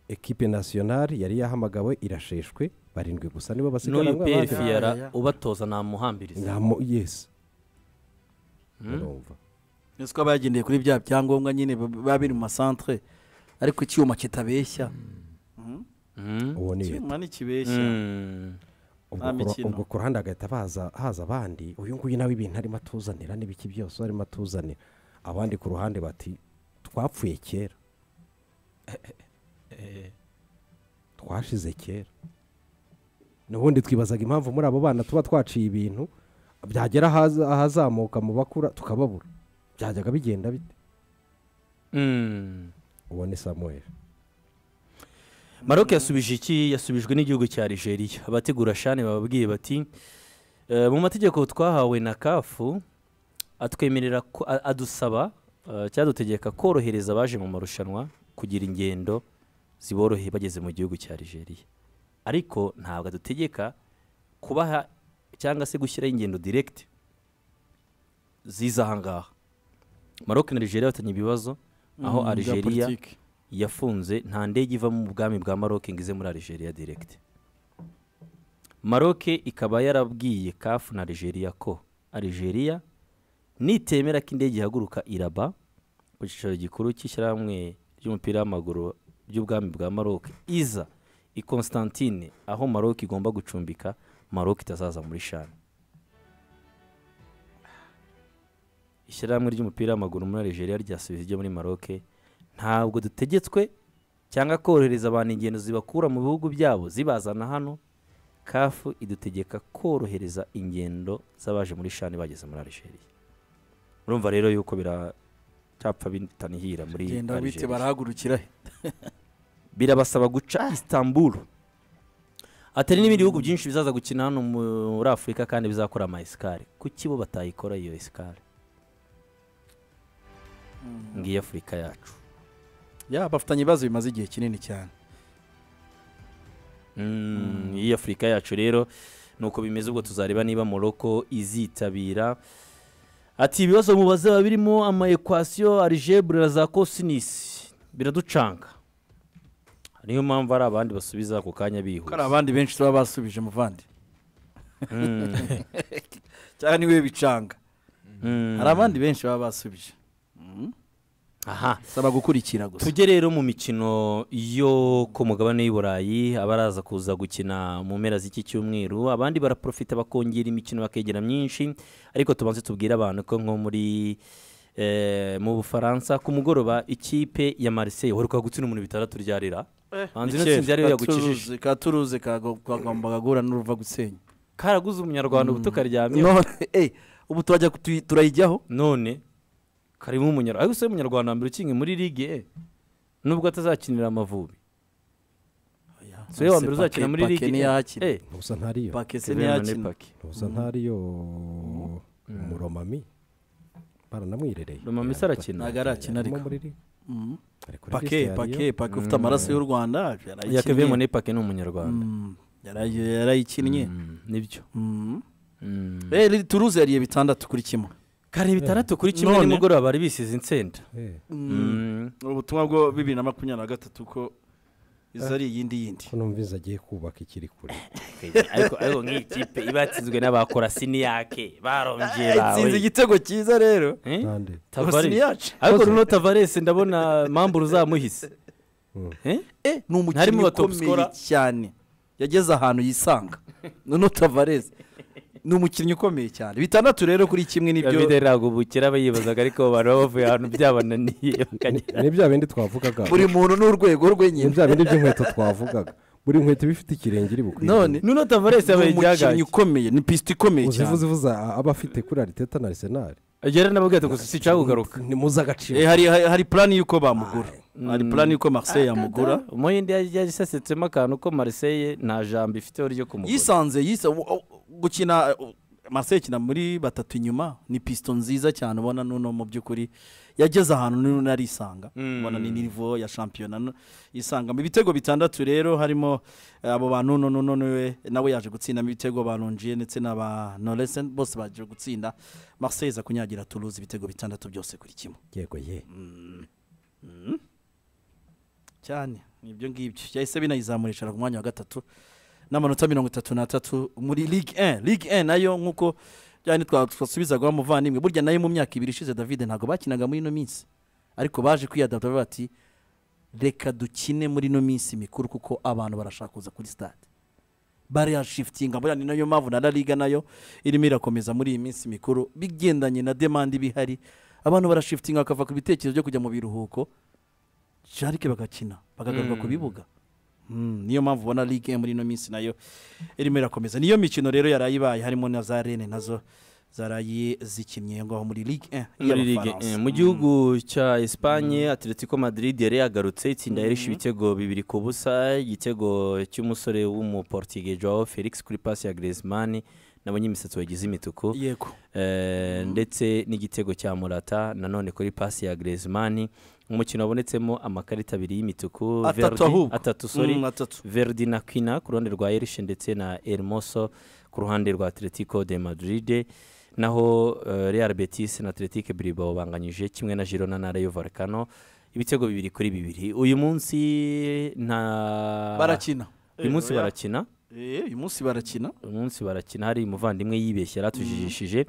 Speaker 2: ekipe nasiyonari yari yahamagawe irasheshwe barindwi gusa nibo basigaye
Speaker 1: n'uyu peri fiyara
Speaker 4: Ya, ya.
Speaker 1: ubatoza namuhambiriza
Speaker 2: yesi urumva
Speaker 4: ese ko bagendeye kuri bya byangombwa nyine biba biri mu masantere ariko icyuma kitabeshya
Speaker 1: Mm.
Speaker 2: uwo ni
Speaker 4: icyuma ntikibeshya
Speaker 1: Mm.
Speaker 2: ubwo
Speaker 4: Nta
Speaker 2: ku ru-
Speaker 4: mikino.
Speaker 2: ubwo ku ruhande hagahita baza haza abandi uyu nguyu nawe ibintu arimo atuzanira n'ibiki byose arimo atuzanira abandi ku ruhande bati twapfuye kera twashize kera n'ubundi twibazaga impamvu muri abo bana tuba twaciye ibintu byagera ahaza- ahazamuka mu bakura tukababura byajyaga bigenda bite
Speaker 1: Mm.
Speaker 2: uwo ni samuel
Speaker 1: maroc yasubije iki yasubijwe n'igihugu cya nigeria abategura shani bababwiye bati "Eh, mu mategeko twahawe na kafu atwemerera ko a- adusaba eh, cyadutegeka korohereza abaje mu marushanwa kugira ingendo ziboroheye bageze mu gihugu cya nigeria ariko ntabwo adutegeka kubaha cyangwa se gushyiraho ingendo direkiti ziza aha ngaha maroc na nigeria batanye ibibazo aho
Speaker 4: Mm, bya
Speaker 1: algeria
Speaker 4: politiki.
Speaker 1: yafunze nta ndege iva mu bwami bwa maroc ngo ize muri algeria direct maroc ikaba yarabwiye kafu na algeria ko algeria nitemera ko indege ihaguruka iraba ku cyicaro gikuru cy'ishyirahamwe ry'umupira w'amaguru ry'ubwami bwa maroc iza i constantine aho maroc igomba gucumbika maroc itazaza muri shani ishyirahamwe ry'umupira w'amaguru muri Algeria ryasubiza ibyo muri maroc ntabwo dutegetswe cyangwa korohereza abantu ingendo zibakura mu bihugu byabo zibazana hano kafu idutegeka korohereza ingendo z'abaje muri shani bageze muri Algeria urumva rero yuko biracapfa bitanihira muri
Speaker 4: genda wite
Speaker 1: Algeria
Speaker 4: barahagurukira he
Speaker 1: birabasaba guca Istanbul atari n'ibindi bihugu byinshi bizaza gukina hano muri afurika kandi bizakora ama esikari kuki bo batayikora iyo esikari ngiyo afurika yacu
Speaker 4: ya bafitanye ibibazo bimaze igihe kinini cyane
Speaker 1: Mm, iyi afurika yacu rero nuko bimeze ubwo tuzareba niba morocco izitabira ati ibibazo mubaze biba birimo ama equation algebra za cosinus biraducanga niyo mpamvu hari abandi basubiza ako kanya
Speaker 4: ko hari
Speaker 1: bihuse
Speaker 4: abandi benshi tuba basubije muvandi
Speaker 1: Mm,
Speaker 4: cyangwa niwe bicanga
Speaker 1: mm.
Speaker 4: hari abandi benshi baba basubije
Speaker 1: aha
Speaker 4: saba gukurikira gusa
Speaker 1: tujye rero mu mikino yo ku mugabane w'i burayi abaraza kuza gukina mu mpera z'iki cyumweru abandi baraprofita bakongera imikino bakegera myinshi ariko tubanze tubwire abantu ko nko muri eh, mu bufaransa ku mugoroba ikipe ya Marseille waheruka gutsinda umuntu bitandatu ryarira hanze ino tsinzi yari yagukijije
Speaker 4: katuruze kagombaga guhura n'uruva gusenya
Speaker 1: karaguze umunyarwanda ubu tukaryamye
Speaker 4: none eh, ubu turajya kutu- turayijyaho
Speaker 1: none karimo umunyarwanda ariko se umunyarwanda wa mbere ukinye muri ligue eh, nubwo atazakinira amavubi so wa mbere uzakina muri ligue
Speaker 4: pake
Speaker 1: eh,
Speaker 4: ntiyakina
Speaker 1: eh,
Speaker 2: ntubusa ntariyo
Speaker 4: pake se
Speaker 1: Kevin Mane
Speaker 4: ntiyakina
Speaker 1: Pake.
Speaker 2: ntubusa ntariyo umuromami baranamwirereye
Speaker 1: Romami se arakina?
Speaker 4: ntabwo arakina ariko Mhm. pake
Speaker 2: pake
Speaker 4: pake pake ufite amaraso y'u rwanda yarayikinnye.
Speaker 1: ya Kevin Mone Pake ni umunyarwanda
Speaker 4: Mm, yarayi- yarayikinnye
Speaker 1: Mm, nibyo
Speaker 4: Mhm.
Speaker 1: Mm.
Speaker 4: Eh, turuze yariye bitandatu kuri kimwe
Speaker 1: kare bitandatu kuri kimwe
Speaker 4: None?
Speaker 1: nimugoroba bari bisize insenda Mm.
Speaker 4: ubutumwa bwo bibiri na makumyabiri na gatatu ko izo ari iyindi yindi
Speaker 2: ko numvise agiye kubaka ikiri kure
Speaker 1: ariko ariko nk'iyi kipe iba yatsinzwe n'abakora siniyake barongeye
Speaker 4: itsinze
Speaker 1: bawe
Speaker 4: igitego cyiza rero
Speaker 1: Eh?
Speaker 2: kandi
Speaker 1: Tavares.
Speaker 4: Siniyace.
Speaker 1: ariko noneho Tavares ndabona mpamvu uzamuhise Eh?
Speaker 4: Eh, ni
Speaker 1: Harimo
Speaker 4: umukinnyi
Speaker 1: ba top
Speaker 4: ukomeye
Speaker 1: scorer.
Speaker 4: cyane yageze ahantu yisanga noneho tavareze ni umukinnyi ukomeye cyane bitandatu rero kuri kimwe nibyo
Speaker 1: David Ragubukira abayibazaga ariko abantu baba bavuye ahantu byabananiye bakagenda
Speaker 2: ni bya bindi twavugaga
Speaker 4: buri muntu n'urwego rwe
Speaker 2: ni
Speaker 4: nyine
Speaker 2: bya bindi by'inkweto twavugaga buri nkweto iba ifite ikirenge iri bukwiye
Speaker 4: none
Speaker 1: noneho Tavares
Speaker 4: ni
Speaker 1: yabaye
Speaker 4: umukinnyi
Speaker 1: igihagararo
Speaker 4: ukomeye ni pisite ikomeye
Speaker 2: uzivuze
Speaker 4: cyane
Speaker 2: uvuze aba afite kuri ariteta na arisenali
Speaker 1: agera n'ababwira ati gusa sica kugaruka
Speaker 2: ni muza agaciro
Speaker 4: Eh, hari hari- hari plan y'uko bamugura hari plan y'uko Marseille yamugura
Speaker 1: umuhinde yasesetsemo akantu ko Marseille nta jambo ifiteho ryo kumugura
Speaker 4: yisanze yisa u- u- gukina u- Marseille ikina muri batatu inyuma ni pisito nziza cyane ubona nuno mu by'ukuri yageze ahantu nuno arisanga ubona ni nivo ya shampiyona nu- yisangamo ibitego bitandatu rero harimo eh, abo ba nuno nuno niwe nawe yaje gutsindamo ibitego ba longiye ndetse na ba noresen bose baje gutsinda Marseille iza kunyagira turuzi ibitego bitandatu byose kuri kimwe
Speaker 2: yego ye
Speaker 4: cyane nibyo ngibyo cyahise binayizamura icara ku mwanya wa gatatu n'amanota mirongo itatu n'atatu muri ligue 1 ligue 1 nayo nk'uko byane twasubizagaho umuvandimwe burya nayo mu myaka ibiri ishize david ntabwo bakinaga muri ino minsi ariko baje kwiyadapta bati reka dukine muri ino minsi mikuru kuko abantu barashaka kuza kuri stade bariya shifitinga buriya ni nayo mpamvu na la liga nayo irimo irakomeza muri iyi minsi mikuru bigendanye na demande iba ihari abantu barashifitinga bakava ku bitekerezo byo kujya mu biruhuko jarike bagakina bakagaruka ku bibuga Mm, niyo mpamvu ubona ligue muri ino minsi nayo irimo irakomeza niyo mikino rero yarayibaye harimo na za rene nazo zaraye zikinnye ngaho muri ligue 1
Speaker 1: muri ligue 1 mu gihugu cya Espagne Atletico Madrid yari yagarutse itsinda yarishe ibitego bibiri ku busa igitego cy'umusore w'umuportugais Joao Felix kuri pasi ya Griezmann nabonye imisatsi wagize imituku
Speaker 4: yego
Speaker 1: Eh, ndetse n'igitego cya Morata nanone kuri pasi ya Griezmann umukino wabonetsemo amakarita abiri y'imituku
Speaker 4: atatu
Speaker 1: Verdi-
Speaker 4: ahubwo
Speaker 1: atatu sorry
Speaker 4: Mm, atatu
Speaker 1: Verdi na Quina ku ruhande rwa Elche ndetse na Hermoso ku ruhande rwa Atletico de Madrid naho eh, Real Betis na Athletic Bilbao banganyije kimwe na Girona na Rayo Vallecano ibitego bibiri kuri bibiri uyu munsi nta
Speaker 4: barakina
Speaker 1: uyu munsi
Speaker 4: Eh, oya.
Speaker 1: barakina
Speaker 4: Eh, uyu munsi barakina
Speaker 1: uyu munsi barakina hari umuvandimwe yibeshye yaratujijishije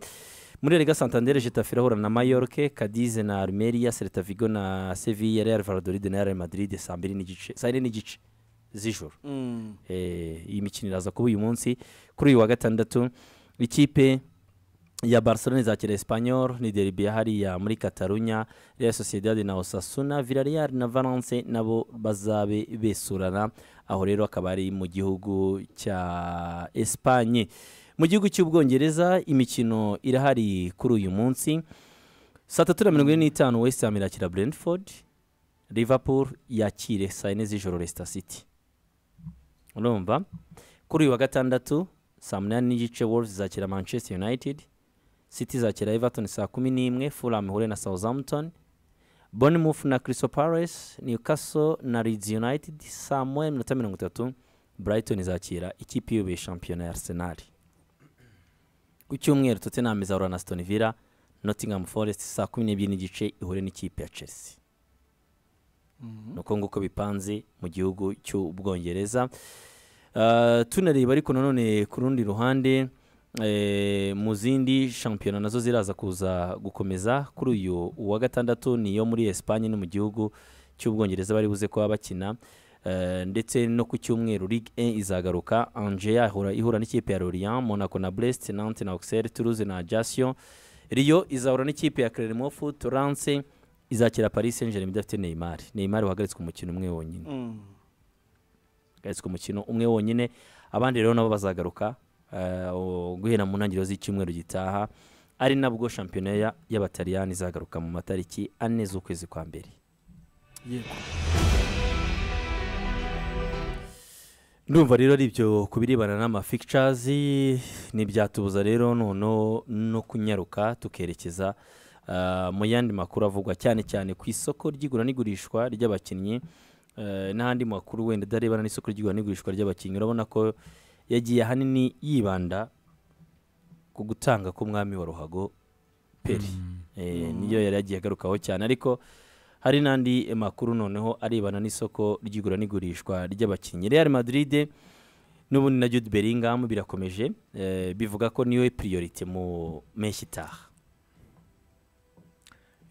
Speaker 1: muri Liga Santander Getafe irahura na Mallorca Cadiz na Almeria Celta Vigo na Sevilla Real Valladolid na Real Madrid saa mbiri n'igice saa yine n'igice z'ijoro
Speaker 4: Mm.
Speaker 1: Eh, iyi mikino iraza kuba uyu munsi kuri uyu wa gatandatu ikipe ya barcelona izakira espanyol ni deribi hariya muri katarunya real sociedad na osasuna villarreal na valence nabo bazabe besurana aho rero akaba ari mu gihugu cya espanye mu gihugu cy'ubwongereza imikino irahari kuri uyu munsi saa tatu na mirongo ine n'itanu west ham irakira brentford liverpool yakire saa yine z'ijoro leicester city urumva kuri uyu wa gatandatu saa munani n'igice wolves izakira manchester united city izakira everton saa kumi n'imwe fulham ihure na southampton bournemouth na crystal palace newcastle na leeds united saa moya n'iminota mirongo itatu brighton izakira ikipe iyoboye shampiyona ya arsenal ku cyumweru tottenham izahura na stone villa nottingham forest saa kumi n'ebyiri n'igice ihure n'ikipe ya chelsea ni uko nguko bipanze mu gihugu cy'ubwongereza Uh, tunareba ariko nanone ku rundi ruhande eh, mu zindi shampiyona nazo ziraza kuza gukomeza kuri uyu uwa gatandatu ni iyo muri Espagne no mu gihugu cy'ubwongereza bari buze kuba bakina Eh, ndetse no ku cyumweru Ligue 1 izagaruka Angers ihura, ihura n'ikipe ya Lorient Monaco na Brest Nantes na Auxerre Toulouse na Ajaccio Rio izahura n'ikipe ya Clermont Foot Lens izakira Paris Saint-Germain idafite Neymar Neymar wahagaritswe umukino umwe wonyine
Speaker 4: Mm.
Speaker 1: gatswe umukino umwe wonyine abandi rero nabo bazagaruka eh, o- guhera mu ntangiriro z'icyumweru gitaha ari nabwo shampiyona ya- y'abataliyani izagaruka mu matariki ane z'ukwezi kwa mbere
Speaker 4: Yego.
Speaker 1: ndumva rero ari ibyo ku birebana n'amafictures ntibyatubuza rero noneho no kunyaruka tukerekeza ah, mu yandi makuru avugwa cyane cyane ku isoko ry'igura n'igurishwa ry'abakinnyi eh, n'ahandi makuru wenda adarebana n'isoko ry'igura n'igurishwa ry'abakinnyi urabona ko yagiye ahanini yibanda ku gutanga k'umwami wa ruhago peri Eh, niyo yari yagiye agarukaho cyane ariko hari n'andi makuru noneho arebana n'isoko ry'igura n'igurishwa ry'abakinnyi real madrid n'ubundi na jude bellingham birakomeje eh, bivuga ko niyo priorite mu mpeshyi itaha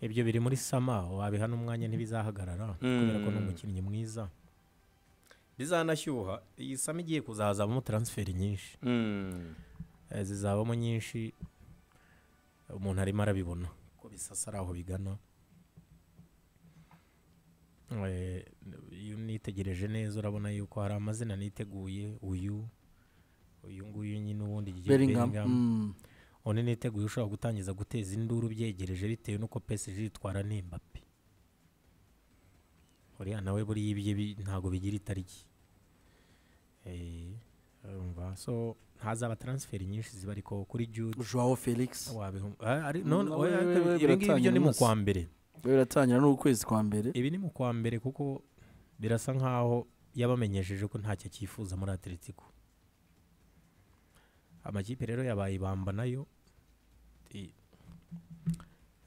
Speaker 3: ibyo biri muri sama wabiha n'umwanya ntibizahagarara kubera ko ni
Speaker 1: Mm.
Speaker 3: umukinnyi mwiza bizanashyuha iyi sama igiye kuzazabamo taransiferi nyinshi Eh, zizabamo nyinshi umuntu arimo arabibona ko bisasa ari aho bigana Eh, iyo unitegereje neza urabona yuko hari amazina niteguye uyu uyu nguyu nyine ubundi igihe
Speaker 4: Bellingham. Mm.
Speaker 3: une niteguye ushobora gutangiza guteza induru byegereje bitewe n'uko PSG yitwara n'imbapi uriya nawe buriya ibye bi- ntabwo bigira itariki Eh, urumva so hazaba transferi nyinshi ziba ariko kuri Jude
Speaker 4: Joao Felix.
Speaker 3: wabihu- Ah, ari- none-
Speaker 4: nawe
Speaker 3: oya,
Speaker 4: we- we
Speaker 3: ibi ngibi byo ni mu
Speaker 4: biratangira
Speaker 3: kwa mbere
Speaker 4: We biratangira n'ukwezi kwa mbere.
Speaker 3: ibi ni mu kwa mbere kuko birasa nkaho yabamenyesheje ko ntacyo cyifuza muri atletico amakipe rero yabaye ibamba nayo I-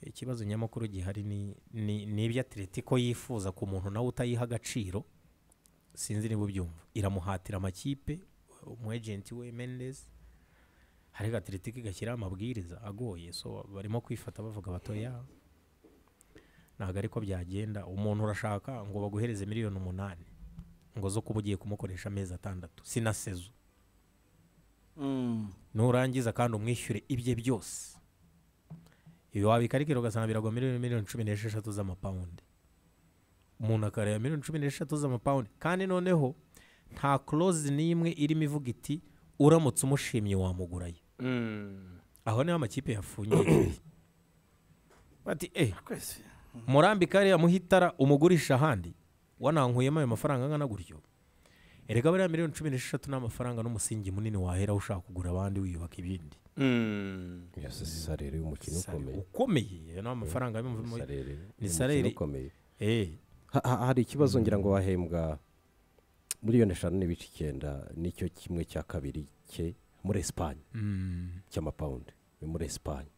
Speaker 3: ikibazo nyamukuru gihari ni- ni ni ibyo atletico yifuza ku muntu nawe utayiha agaciro sinzi niba ubyumva iramuhatira amakipe umwejenti we mendez ariko atletico igashyiraho amabwiriza agoye so barimo kwifata bavuga batoya ntabwo ariko byagenda umuntu urashaka ngo baguhereze miliyoni umunani ngo zo kuba ugiye kumukoresha amezi atandatu sinasezo
Speaker 4: Mm.
Speaker 3: nurangiza kandi umwishyure ibye byose ibi wabikarikira ugasanga biragwa miliyoni miliyoni cumi n'esheshatu z'amapawundi umuntu akareba miliyoni cumi n'esheshatu z'amapawundi kandi noneho nta korozi n'imwe irimo ivuga iti uramutse umushimye wamugurayo aho niho amakipe yafungiye bati eh
Speaker 4: Kwezi.
Speaker 3: murambika hariya muhitara umugurisha ahandi wanankuyemo ayo mafaranga angana gutyo erega bariya miliyoni cumi n'esheshatu ni amafaranga n'umusingi munini waheraho ushaka kugura abandi wiyubaka ibindi
Speaker 2: iyo si sarere y'umukino
Speaker 3: Sare-
Speaker 2: ukomeye
Speaker 3: ukomeye ayo ni amafaranga yo mu- mu-
Speaker 2: Sarere
Speaker 3: ni
Speaker 2: y'umukino
Speaker 3: sarere-
Speaker 2: ukomeye
Speaker 3: Eh,
Speaker 2: Ha- ha- hari ikibazo ngira ngo wahembwa miliyoni eshanu n'ibice icyenda nicyo kimwe cya kabiri cye muri esipanye
Speaker 3: mm,
Speaker 2: cy'amapawundi yo muri esipanye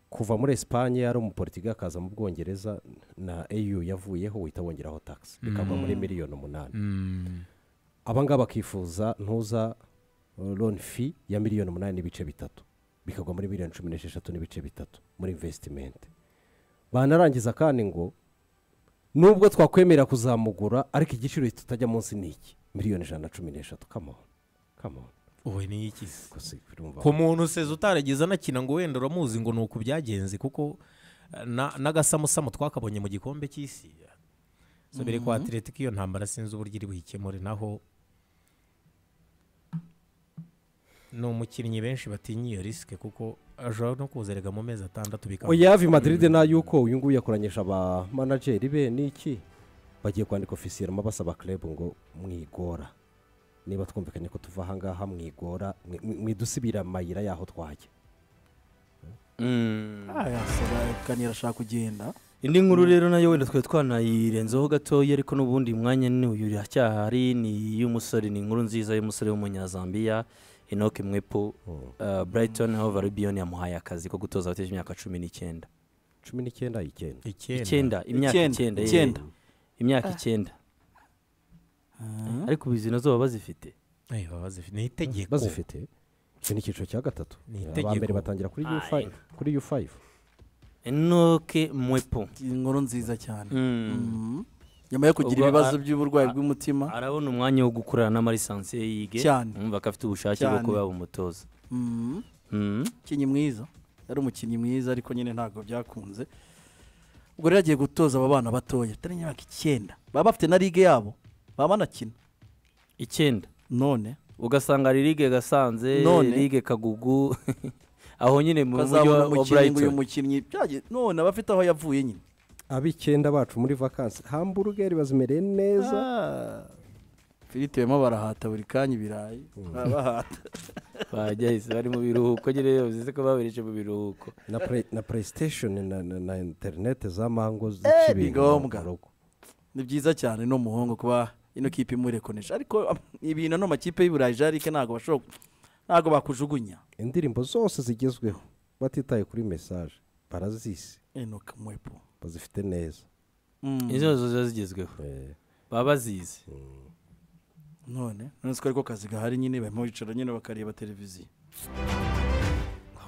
Speaker 2: kuva muri esipanye yari umupolitiki akaza mu bwongereza na au yavuyeho uhita wongeraho tagisi bikava muri miliyoni umunani
Speaker 3: mm,
Speaker 2: abangaba bakifuza ntuza loni fi ya miliyoni umunani n'ibice bitatu bikagwa muri miliyoni cumi n'esheshatu n'ibice bitatu muri invesitimenti banarangiza kandi ngo nubwo twakwemera kuzamugura ariko igiciro tutajya munsi ni iki miliyoni ijana na cumi n'eshatu kamoni kamoni
Speaker 3: ubu ni iki se
Speaker 2: gusa urumva
Speaker 3: ku muntu seze utarageze anakina ngo wenda uramuzi ngo ni uku byagenze kuko eh, na- n'agasamusamu twakabonye mu gikombe cy'isi sobere kwa atletic iyo ntambara sinzi uburyo iri buhikemure naho ni umukinnyi benshi batinya iyo risike kuko ashobora no kuzerega mu mezi atandatu bikaba
Speaker 2: oya yavi madiride nayo uko uyu nguyu yakoranyije aba manajeri be niki bagiye kwandika ofisiyerama basaba krebu ngo mwigora niba twumvikanye ko tuva ahangaha mwigora mwi- mwi- mwidusibira amayira y'aho twajya
Speaker 1: Mm.
Speaker 4: Ah, yasaba kanira ashaka kugenda
Speaker 1: indi nkuru rero nayo wenda twari twanayirenzeho gatoya ariko n'ubundi mwanya ni uyu iracyahari ni iy'umusore ni inkuru nziza y'umusore w'umunyazambiya inoke mwepo uh, brighton hove albion yamuhaye akazi ko gutoza abateje imyaka cumi n'icyenda
Speaker 2: cumi n'icyenda icyenda
Speaker 1: icyenda imyaka
Speaker 4: Icyenda,
Speaker 1: icyenda eh,
Speaker 4: icyenda.
Speaker 1: imyaka icyenda ariko ubu izi nazo baba bazifite
Speaker 3: Eh, baba bazifi- ni itegeko
Speaker 2: bazifite iki ni icyiciro cya gatatu
Speaker 3: Ni
Speaker 2: aba mbere
Speaker 3: itegeko.
Speaker 2: batangira kuri u fayive kuri u fayive
Speaker 1: inoke mwepo
Speaker 4: inkuru nziza cyane
Speaker 1: Mm.
Speaker 4: Mhm. nyuma yo kugira
Speaker 1: Ubwo
Speaker 4: ibibazo
Speaker 1: a-
Speaker 4: by'uburwayi
Speaker 1: a-
Speaker 4: bw'umutima
Speaker 1: arabona umwanya wo gukorana n'amarisansiye yige
Speaker 4: Cyane.
Speaker 1: umva ko afite ubushake bwo
Speaker 4: Cyane.
Speaker 1: kuba umutoza
Speaker 4: Mhm.
Speaker 1: Mm.
Speaker 4: umukinnyi mwiza yari umukinnyi mwiza ariko nyine ntabwo byakunze ubwo rero agiye gutoza aba bana batoya atari imyaka icyenda baba bafite na ligue yabo baba banakina
Speaker 1: icyenda
Speaker 4: none
Speaker 1: ugasanga ari ligue gasanze
Speaker 4: None.
Speaker 1: ligue kagugu aho nyine mu mujyi
Speaker 4: ukazabona
Speaker 1: wa wa
Speaker 4: umukinnyi ngo uyu
Speaker 1: brighton
Speaker 4: mukinnyi byagiye none aba afite aho yavuye nyine
Speaker 2: ab'icyenda bacu muri vakansi hamburugeri bazimereye neza
Speaker 4: filipe barimo barahata buri kanya ibirayi barahata
Speaker 1: bajya hisi bari mu biruhuko nyine bivuze ko babereje mu biruhuko
Speaker 2: na play- na playstation na- na na interineti za mango
Speaker 4: Eh,
Speaker 2: zica
Speaker 4: ni
Speaker 2: ibintu
Speaker 4: ngombwa.
Speaker 2: mu rugo
Speaker 4: ni byiza cyane no muhungu kuba ino kipe imurekonesha ariko am, ibintu ano makipe y'iburayi jarike ntabwo bashobora ntabwo bakujugunya
Speaker 2: indirimbo zose zigezweho batitaye kuri mesaje barazise
Speaker 4: ino kamwepo
Speaker 2: bazifite neza
Speaker 4: Mm.
Speaker 1: izo zo ziba zigezweho
Speaker 2: Eh,
Speaker 1: baba bazizi
Speaker 4: none none siko ariko kazi gahari nyine barimo bicara nyine bakareba televiziyo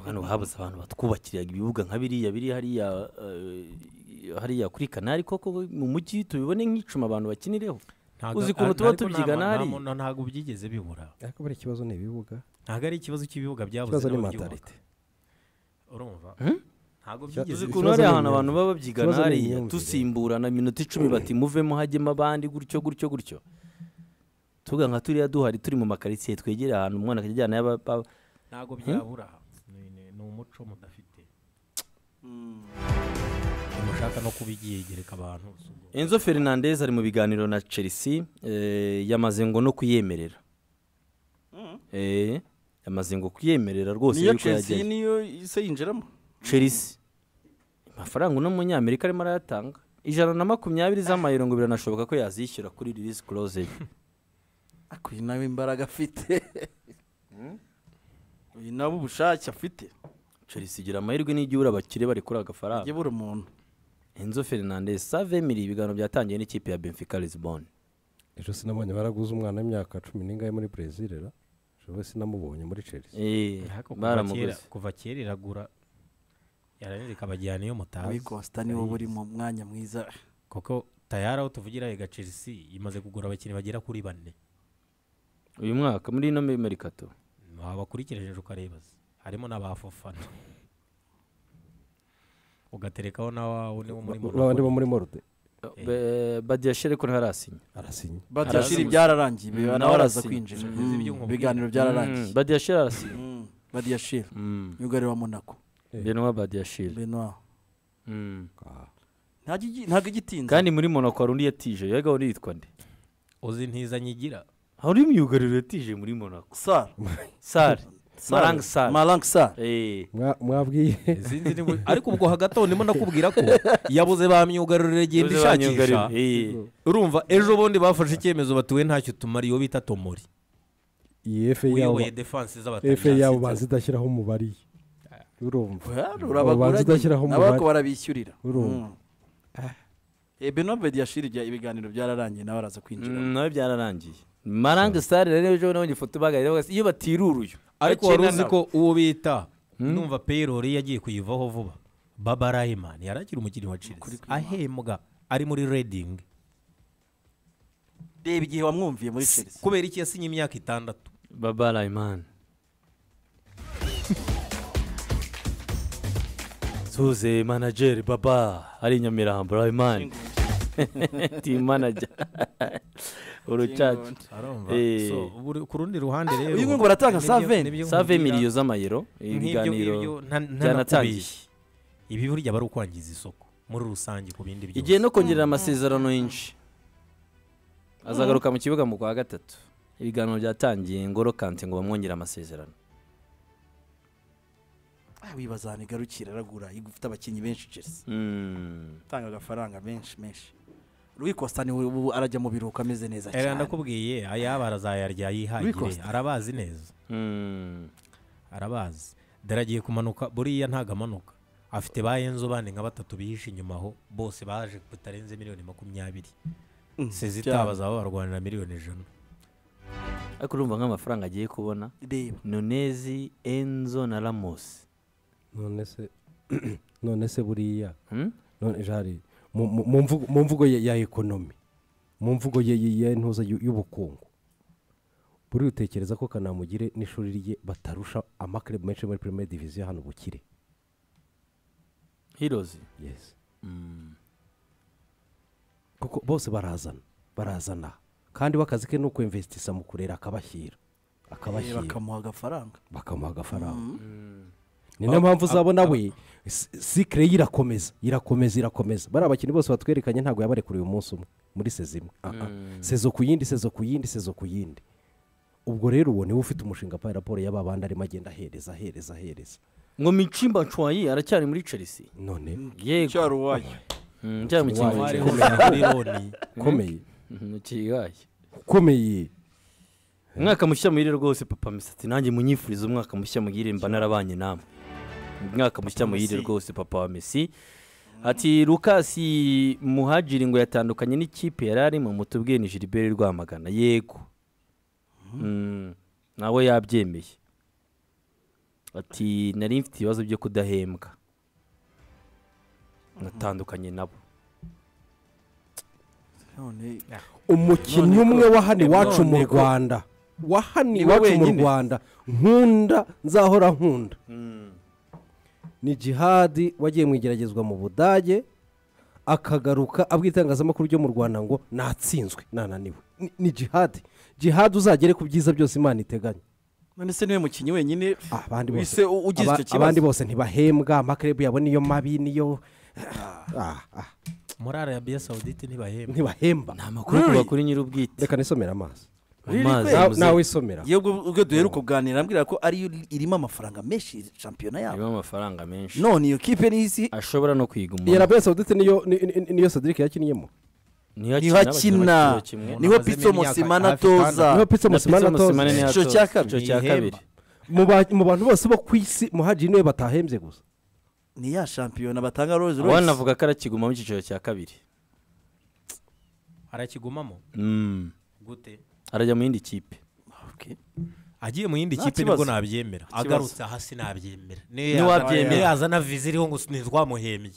Speaker 1: hano habuze abantu batwubakiraga ibibuga nka biriya biri hariya eh, hariya kuri kanari koko mu mujyi tubibone nk'icuma abantu bakinireho
Speaker 3: Ntago-
Speaker 1: Uzi ukuntu tuba
Speaker 3: ariko nta-
Speaker 1: tubyiga
Speaker 3: nta-
Speaker 1: nahari?
Speaker 3: nta- ntabwo byigeze bibura
Speaker 2: ariko buriya ikibazo ni ibibuga
Speaker 3: ntabwo ari ikibazo cy'ibibuga byabuze
Speaker 2: ikibazo ni
Speaker 3: n'ababyubaka.
Speaker 2: mentalite
Speaker 3: urumva ntabwo
Speaker 2: Ikibazo-
Speaker 3: byigeze
Speaker 2: Uzi
Speaker 1: ukuntu
Speaker 2: Ikibazo
Speaker 1: hariya
Speaker 2: ni
Speaker 1: ahantu abantu
Speaker 2: imyumvire.
Speaker 1: baba babyigana
Speaker 2: Ikibazo ni
Speaker 1: hariya
Speaker 2: imyumvire.
Speaker 1: dusimburana iminota icumi bati muvemo hajyemo abandi gutyo gutyo gutyo tuvuga nka turiya duhari turi mu makaritsiye twegera ahantu umwana akajya ajyana yaba- ba-
Speaker 3: ntabwo byabura Ni- ni- ni umuco mudafite mushaka no kubigiyegereka abantu
Speaker 1: enzo fernandez ari mu biganiro na chelsea eh, yamaze ngo no kuyemerera Eh, yamaze ngo kuyemerera rwose
Speaker 4: niyo
Speaker 1: yuko
Speaker 4: chelsea
Speaker 1: yajyayo.
Speaker 4: niyo se yinjiramo
Speaker 1: chelsea amafaranga uno munyamerika arimo arayatanga ijana na makumyabiri z'amayero ngo biranashoboka ko yazishyura kuri release close
Speaker 4: ariko uyu nawe imbaraga afite uyu nawe ubushake afite
Speaker 1: chelsea igira amahirwe n'igihe uri abakire barekura agafaranga
Speaker 4: ajye buri umuntu
Speaker 1: enzo fernandez save miri ibiganiro byatangiye n'ikipe ya benfica lisbon
Speaker 2: ejo sinabonye baraguze umwana w'imyaka cumi n'ingahe muri brezil ra ejo we sinamubonye muri chelsea
Speaker 1: Eh,
Speaker 3: Ariko kuva
Speaker 1: baramuguze
Speaker 3: kera- kuva kera iragura yaranirika abajyana iyo mutazi
Speaker 4: abikosta niwo buri mu mwanya mwiza
Speaker 3: kuko tayari aho tuvugira ega chelsea imaze kugura abakinnyi bagera kuri bane
Speaker 1: uyu mwaka muri ino merikato
Speaker 3: wabakurikiranyije ukareba se. harimo n'abafofana ugaterekaho na wawe niwo muri
Speaker 2: Ba- babandi bo muri morode
Speaker 1: Be- badiyashe ariko ntarasinya
Speaker 2: arasinya
Speaker 4: batashiri
Speaker 1: Arazi-
Speaker 4: byararangiye
Speaker 1: Mm,
Speaker 4: nawe araza
Speaker 1: arazi.
Speaker 4: kwinjira
Speaker 3: Arazi
Speaker 4: Mm,
Speaker 3: ibyuma
Speaker 4: ibiganiro
Speaker 1: Mm,
Speaker 4: byararangiye
Speaker 1: badiyashe arasinya
Speaker 4: Mm, badiyashiri
Speaker 1: Mm,
Speaker 4: myugariro wa monaco
Speaker 1: benoit badiyashe
Speaker 4: benoir
Speaker 1: Mm.
Speaker 2: Ah,
Speaker 4: Nta gigi- ntabwo igitinze
Speaker 1: kandi muri monaco hari undi yatije yaga undi yitwa nde
Speaker 3: uzi ntiza nyigira
Speaker 1: hari undi myugariro yatije muri monaco
Speaker 4: sar
Speaker 1: sare
Speaker 4: Sar.
Speaker 1: marang sare
Speaker 4: marang sar
Speaker 1: Eh,
Speaker 2: mwa- mwabwiye
Speaker 3: Sinzi niba- ariko ubwo hagati aho ndimo nakubwira ko yabuze ba myugariro igenda
Speaker 1: uze banyugariro.
Speaker 3: ishakisha
Speaker 1: Eh,
Speaker 3: urumva ejo bundi bafashe icyemezo batuwe ntacyo tumara iyo bita tomori
Speaker 2: iyi efe yabo
Speaker 3: wiyoboye defanse
Speaker 2: efe yabo
Speaker 3: z'abataliyani
Speaker 2: bazi idashyiraho umubare urumva
Speaker 4: urabagura
Speaker 2: Ubanza udashyiraho
Speaker 4: nyine,
Speaker 2: umubare.
Speaker 4: nabo barabishyurira
Speaker 2: Urumva.
Speaker 4: ebenobedi yashira ibiganiro byararangiye nawe araza kwinjira
Speaker 1: Mm, nawe byararangiye marang sare rero ejo nabonye ifoto bagarira bagasanga iyo batiruruye
Speaker 3: ariko wari uzi ko uwo bita numva peyirori yagiye kuyivaho vuba baba rayimani yari akiri umukinnyi wa chelsea ahembwa ari muri redingi
Speaker 4: reba igihe wamwumviye muri chelsea
Speaker 3: kubera iki yasinye imyaka itandatu
Speaker 1: baba rayimani tuze manajeri baba ari nyamirambo rayimani ti manager urucaca
Speaker 3: arumva
Speaker 1: Eh.
Speaker 3: So, buri- ku rundi ruhande rero
Speaker 4: uyu nguyu baratanga
Speaker 3: nibyo-
Speaker 4: saveni
Speaker 3: nibyo
Speaker 1: save
Speaker 3: nkubwira-
Speaker 1: miliyo z'amayero
Speaker 3: nk'ibyo ngibyo
Speaker 1: ibiganiro
Speaker 3: nta- nta
Speaker 1: byanatangiye.
Speaker 3: nakubeshye. ibi burya bari ukwangiza isoko muri rusange ku bindi byose
Speaker 1: igihe no kongerera amasezerano yinshi azagaruka mu kibuga mu kwa gatatu ibiganiro byatangiye ngoro kante ngo bamwongere amasezerano
Speaker 4: Ah, wibaza ahantu igarukira aragura ifite abakinnyi benshi chelsea
Speaker 1: Mm.
Speaker 4: atanga agafaranga menshi menshi Rui Costa niwe ubu arajya mu biruhuko ameze neza
Speaker 3: Erega
Speaker 4: cyane
Speaker 3: ndakubwiye ayaba arazayarya yihagire
Speaker 4: Rikosta.
Speaker 3: arabazi neza
Speaker 1: Mm.
Speaker 3: arabazi dore agiye kumanuka buriya ntago amanuka afite ba enzo bandi nka batatu bihishe inyuma aho bose baje bitarenze miliyoni makumyabiri
Speaker 4: Mm,
Speaker 3: sezita
Speaker 4: cyane.
Speaker 3: bazaba barwanira miliyoni ijana
Speaker 1: ariko urumva nk'amafaranga agiye kubona
Speaker 4: reba
Speaker 1: nonezi enzo na ramosi
Speaker 2: none se none se buriya
Speaker 1: Hmm?
Speaker 2: none jari mu- mu- mu mvugo- mu mvugo ya- ya ekonomi mu mvugo ya- ya ya ntuza y'u- y'ubukungu buriya utekereza ko kanamugire n'ishuri rye batarusha amakirebu menshi muri pirimeri diviziyo hano bukire
Speaker 1: hirozi
Speaker 2: yesi
Speaker 1: Mm.
Speaker 2: kuko bose barazana barazana kandi we akazi ke ni ukwemvesitisa mu kurera akabashyira
Speaker 4: Eh,
Speaker 2: akabashyira
Speaker 4: bakamuha agafaranga
Speaker 2: bakamuha agafaranga ni nayo mpamvu uzabona we si- sikire ye irakomeza irakomeza irakomeza bariya bakinnyi bose batwerekanye ntabwo yabarekuriye umunsi umwe muri sezi imwe Ah, ah. sezo ku yindi sezo ku yindi sezo ku yindi ubwo rero uwo niwe ufite umushinga pa raporo y'aba bandi arimo agenda ahereza ahereza ahereza
Speaker 1: ngo micimba ncwayi aracyari muri chelsea
Speaker 2: none
Speaker 1: yego
Speaker 4: uwayo
Speaker 1: Mm, cyari mu kimbo
Speaker 2: Wayo.
Speaker 1: cye.
Speaker 2: ukomeye
Speaker 1: Mu kigaye
Speaker 2: ukomeye
Speaker 1: umwaka mushya muhire rwose papa misatsi nanjye munyifuriza umwaka mushya muhire mba narabanye namwe umwaka mushya muhire rwose papa wa mesi ati lukasi muhajiri ngo yatandukanye n'ikipe yari arimo mutubwiye ni gilbert rwamagana yego Mm, nawe yabyemeye ati nari mfite ibibazo byo kudahembwa natandukanye nabo
Speaker 4: none
Speaker 2: umukinnyi umwe wa hano iwacu mu rwanda wa hano iwacu mu
Speaker 4: wenyine.
Speaker 2: rwanda nkunda nzahora nkunda ni jihadi wagiye mu igeragezwa mu budage akagaruka abwira itangazamakuru ryo mu rwanda ngo natsinzwe nananiwe Ni- ni jihadi jihadi uzagere ku byiza byose imana iteganya
Speaker 4: none se niwe mukinnyi wenyine
Speaker 2: abandi bose
Speaker 4: wise u- ugize
Speaker 2: aba-
Speaker 4: icyo kibazo
Speaker 2: abandi bose ntibahembwa amakirebu yabo niyo mabi niyo Ah, ah,
Speaker 3: muri arabiya sawudite ntibahembwa
Speaker 2: ntibahemba
Speaker 1: ni amakuru
Speaker 4: Really?
Speaker 1: kuba kuri nyir'ubwite
Speaker 2: reka nisomere amazi
Speaker 1: mu
Speaker 4: Really?
Speaker 1: mazi
Speaker 2: Na-
Speaker 1: muze-
Speaker 2: nawe isomera
Speaker 4: iyo ubwo ubwo duheruka kuganira ambwira ko ariyo irimo amafaranga menshi shampiyona yabo
Speaker 1: harimo amafaranga menshi
Speaker 4: none iyo kipe n'isi
Speaker 1: ashobora no kwiguma
Speaker 2: iyo rabe sawudite niyo ni- ni- niyo sadirike yakinniyemo
Speaker 4: niho akina niho
Speaker 3: Bamaze
Speaker 4: pitso
Speaker 3: imyaka
Speaker 4: musimana
Speaker 3: hafi itandatu.
Speaker 2: niho
Speaker 4: atoza
Speaker 2: pitse musimana atoze
Speaker 4: Icyiciro cya kabiri.
Speaker 1: icyo cya kabiri
Speaker 2: mu ba- mu bantu bose bo ku isi muhajiri niwe batahembye gusa
Speaker 4: ni ya shampiyona batanga rose
Speaker 1: abana
Speaker 4: rose
Speaker 1: avuga ko arakiguma mu cyiciro cya kabiri
Speaker 3: arakigumamo
Speaker 1: Mm.
Speaker 3: gute
Speaker 1: arajya mu yindi kipe
Speaker 4: Okay.
Speaker 3: agiye mu yindi
Speaker 4: Nta
Speaker 3: kipe
Speaker 4: kibazo.
Speaker 3: nibwo nabyemera
Speaker 4: Nta kibazo.
Speaker 3: agarutse hasi nabyemera niyo
Speaker 1: Ntiwabyemera.
Speaker 3: niyo yazana viza iriho ngo ntitwamuhembye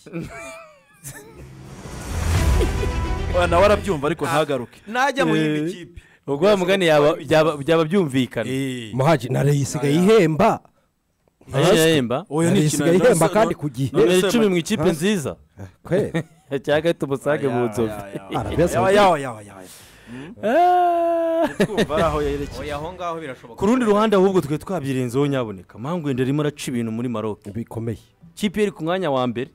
Speaker 4: Wa- nawe arabyumva ariko ntagaruke
Speaker 3: najya mu yindi kipe
Speaker 1: ubwo wa mugani yaba- byaba byaba byumvikana
Speaker 3: Eh,
Speaker 2: muhajiri na rey isigaye ihemba
Speaker 1: Ayo yahemba
Speaker 2: na rey isigaye ihemba kandi ku gihe
Speaker 1: nomero icumi mu ikipe nziza
Speaker 2: kweri
Speaker 1: cyangwa ahita umusage mu nzovu
Speaker 2: arabe
Speaker 4: yawa
Speaker 2: sawudite
Speaker 4: yawa yawa yawa
Speaker 1: Ah.
Speaker 4: twumva ari aho yerekeye
Speaker 3: oya aho ngaho birashoboka
Speaker 1: ku rundi ruhande ahubwo twe twabyirenzeho nyaboneka mpamvu wenda arimo araca ibintu muri maroc
Speaker 2: bikomeye
Speaker 1: kipe yari ku mwanya wa mbere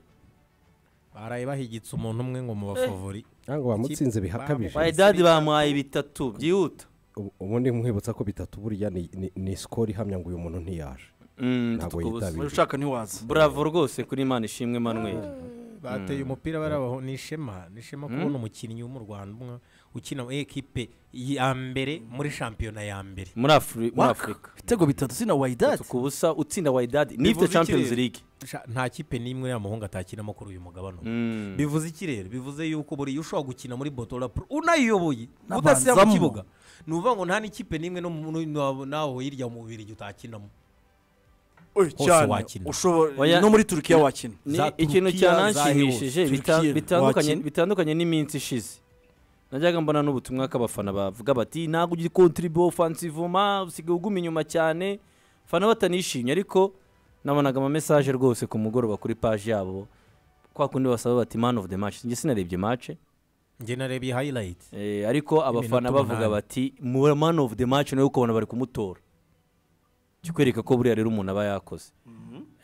Speaker 3: baraye bahigitse umuntu umwe ngo mu bafavori
Speaker 2: ntabwo bamutsinze bihakabije
Speaker 1: bayidadi bamuhaye bitatu byihuta
Speaker 2: Ubu- ubundi nkwibutsa ko bitatu buriya ni- ni- ni sikoro ihamya ngo uyu muntu ntiyaje
Speaker 1: Mm,
Speaker 2: Ntabwo
Speaker 1: tukubuze.
Speaker 2: yitabira.
Speaker 4: muri ushaka ntiwaza
Speaker 1: buravo rwose kuri imana ishimwe manuel
Speaker 3: bateye umupira barabaho ni ishema ni ishema kubona umukinnyi wo mu rwanda umwe ukina mu ekipe ya mbere muri shampiyona ya mbere
Speaker 1: muri Afri- muri afurika
Speaker 4: ibitego bitatu sina wayidadi
Speaker 1: ku busa utsinda wayidadi nifite
Speaker 3: Bivuze
Speaker 1: champions
Speaker 3: ikirere.
Speaker 1: league
Speaker 3: Sha- nta kipe n'imwe ya muhungu atakinamo kuri uyu mugabane ubu.
Speaker 1: Mm.
Speaker 3: bivuze ikirere bivuze yuko buriya ushobora gukina muri botora pro unayiyoboye
Speaker 4: N'abanzamo.
Speaker 3: udasize mu kibuga ni ukuvuga ngo nta n'ikipe n'imwe no mu- no- naho hirya mu bubiri utakinamo Hose wakina.
Speaker 4: ushobora
Speaker 1: Oya-
Speaker 4: no muri turukiya wakina
Speaker 1: Ni
Speaker 3: za
Speaker 1: ikintu
Speaker 3: Turukiya, za
Speaker 1: cyananshimishije
Speaker 4: Eos,
Speaker 1: bita-
Speaker 4: Turkiye,
Speaker 1: bitandukanye
Speaker 4: wakina.
Speaker 1: bitandukanye n'iminsi ishize najyaga mbona n'ubutumwa k'abafana bavuga bati ntabwo ugira kontiribo fansivoma usigaye uguma inyuma cyane fana batanishimye ariko nabonaga amamesaje rwose ku mugoroba kuri paji yabo kwa kundi basaba bati man of the match njye sinarebye match
Speaker 3: njye narebye hayirayiti
Speaker 1: Eh, ariko abafana
Speaker 3: Y'iminota
Speaker 1: bavuga
Speaker 3: umunani.
Speaker 1: bati mu man of the match nawe ukabona bari kumutora kikwereka ko buriya rero umuntu aba yakoze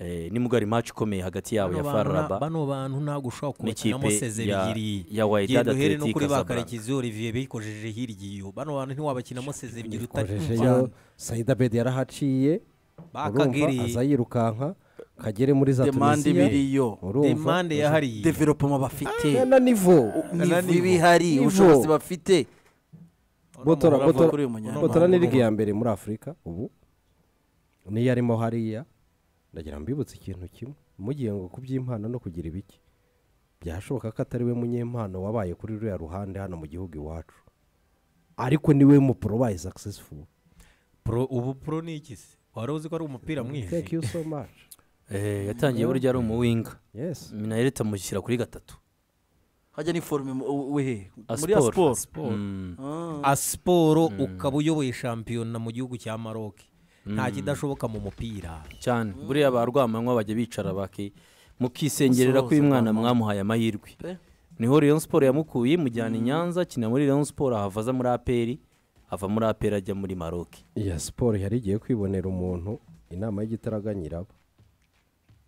Speaker 1: Eh, nibwo ari match ikomeye hagati yabo ya faraba
Speaker 3: bano bantu ntabwo ushobera kubakinamo
Speaker 1: N'ikipe ya-
Speaker 3: sezerigiri
Speaker 1: ya Wydad
Speaker 3: uhere
Speaker 1: Athletic
Speaker 3: no kuri
Speaker 1: Casablanca.
Speaker 3: bakarekizi olivier bikojeje hirya iyo bano bantu ntiwabakinamo sezerigiri
Speaker 2: ikoresheje sayida bedi yarahaciye urumva
Speaker 3: bakagiri
Speaker 2: aza yirukanka kagere muri za
Speaker 4: demande
Speaker 2: tunisiya
Speaker 4: biriyo
Speaker 2: urumva
Speaker 3: demande yahariye
Speaker 4: developoma bafite
Speaker 2: na nivo
Speaker 4: nivu ibihari
Speaker 2: Nivo.
Speaker 4: ubushobozi bafite
Speaker 2: botora
Speaker 4: Urava
Speaker 2: botora
Speaker 4: kuri uyu munyana.
Speaker 2: botora ni ligue ya mbere muri afurika ubu niyo arimo hariya ndagira mbibutse ikintu kimwe mugiye ngo ku by'impano no kugira ibiki byashoboka ko atari we munyempano wabaye kuri ruriya ruhande hano mu gihugu iwacu ariko niwe mupuro wabaye successful
Speaker 3: Pro- ubu pro ni iki se wari uzi ko ari umupira mwinshi
Speaker 2: thank you so much
Speaker 1: Eh, yatangiye burya ari umuwinga
Speaker 2: yes
Speaker 1: minayireti amushyira kuri gatatu
Speaker 4: hajya n'iforume wehe muri
Speaker 1: Asiporo.
Speaker 4: asiporo
Speaker 3: Sport.
Speaker 1: Mm.
Speaker 3: asiporo ukaba uyoboye shampiyona mu gihugu cya maroke nta kidashoboka mu mupira
Speaker 1: cyane buriya ba rwamanywa bajya bicara baki mukisengerera ko uyu mwana mwamuhaye amahirwe
Speaker 4: Pe.
Speaker 1: niho Rayon Sport yamukuye imujyana i Nyanza akina muri Rayon Sport ahava aza muri APR ava muri APR ajya muri Maroc
Speaker 2: iya siporo yari igiye kwibonera umuntu inama y'igitaraganyirabo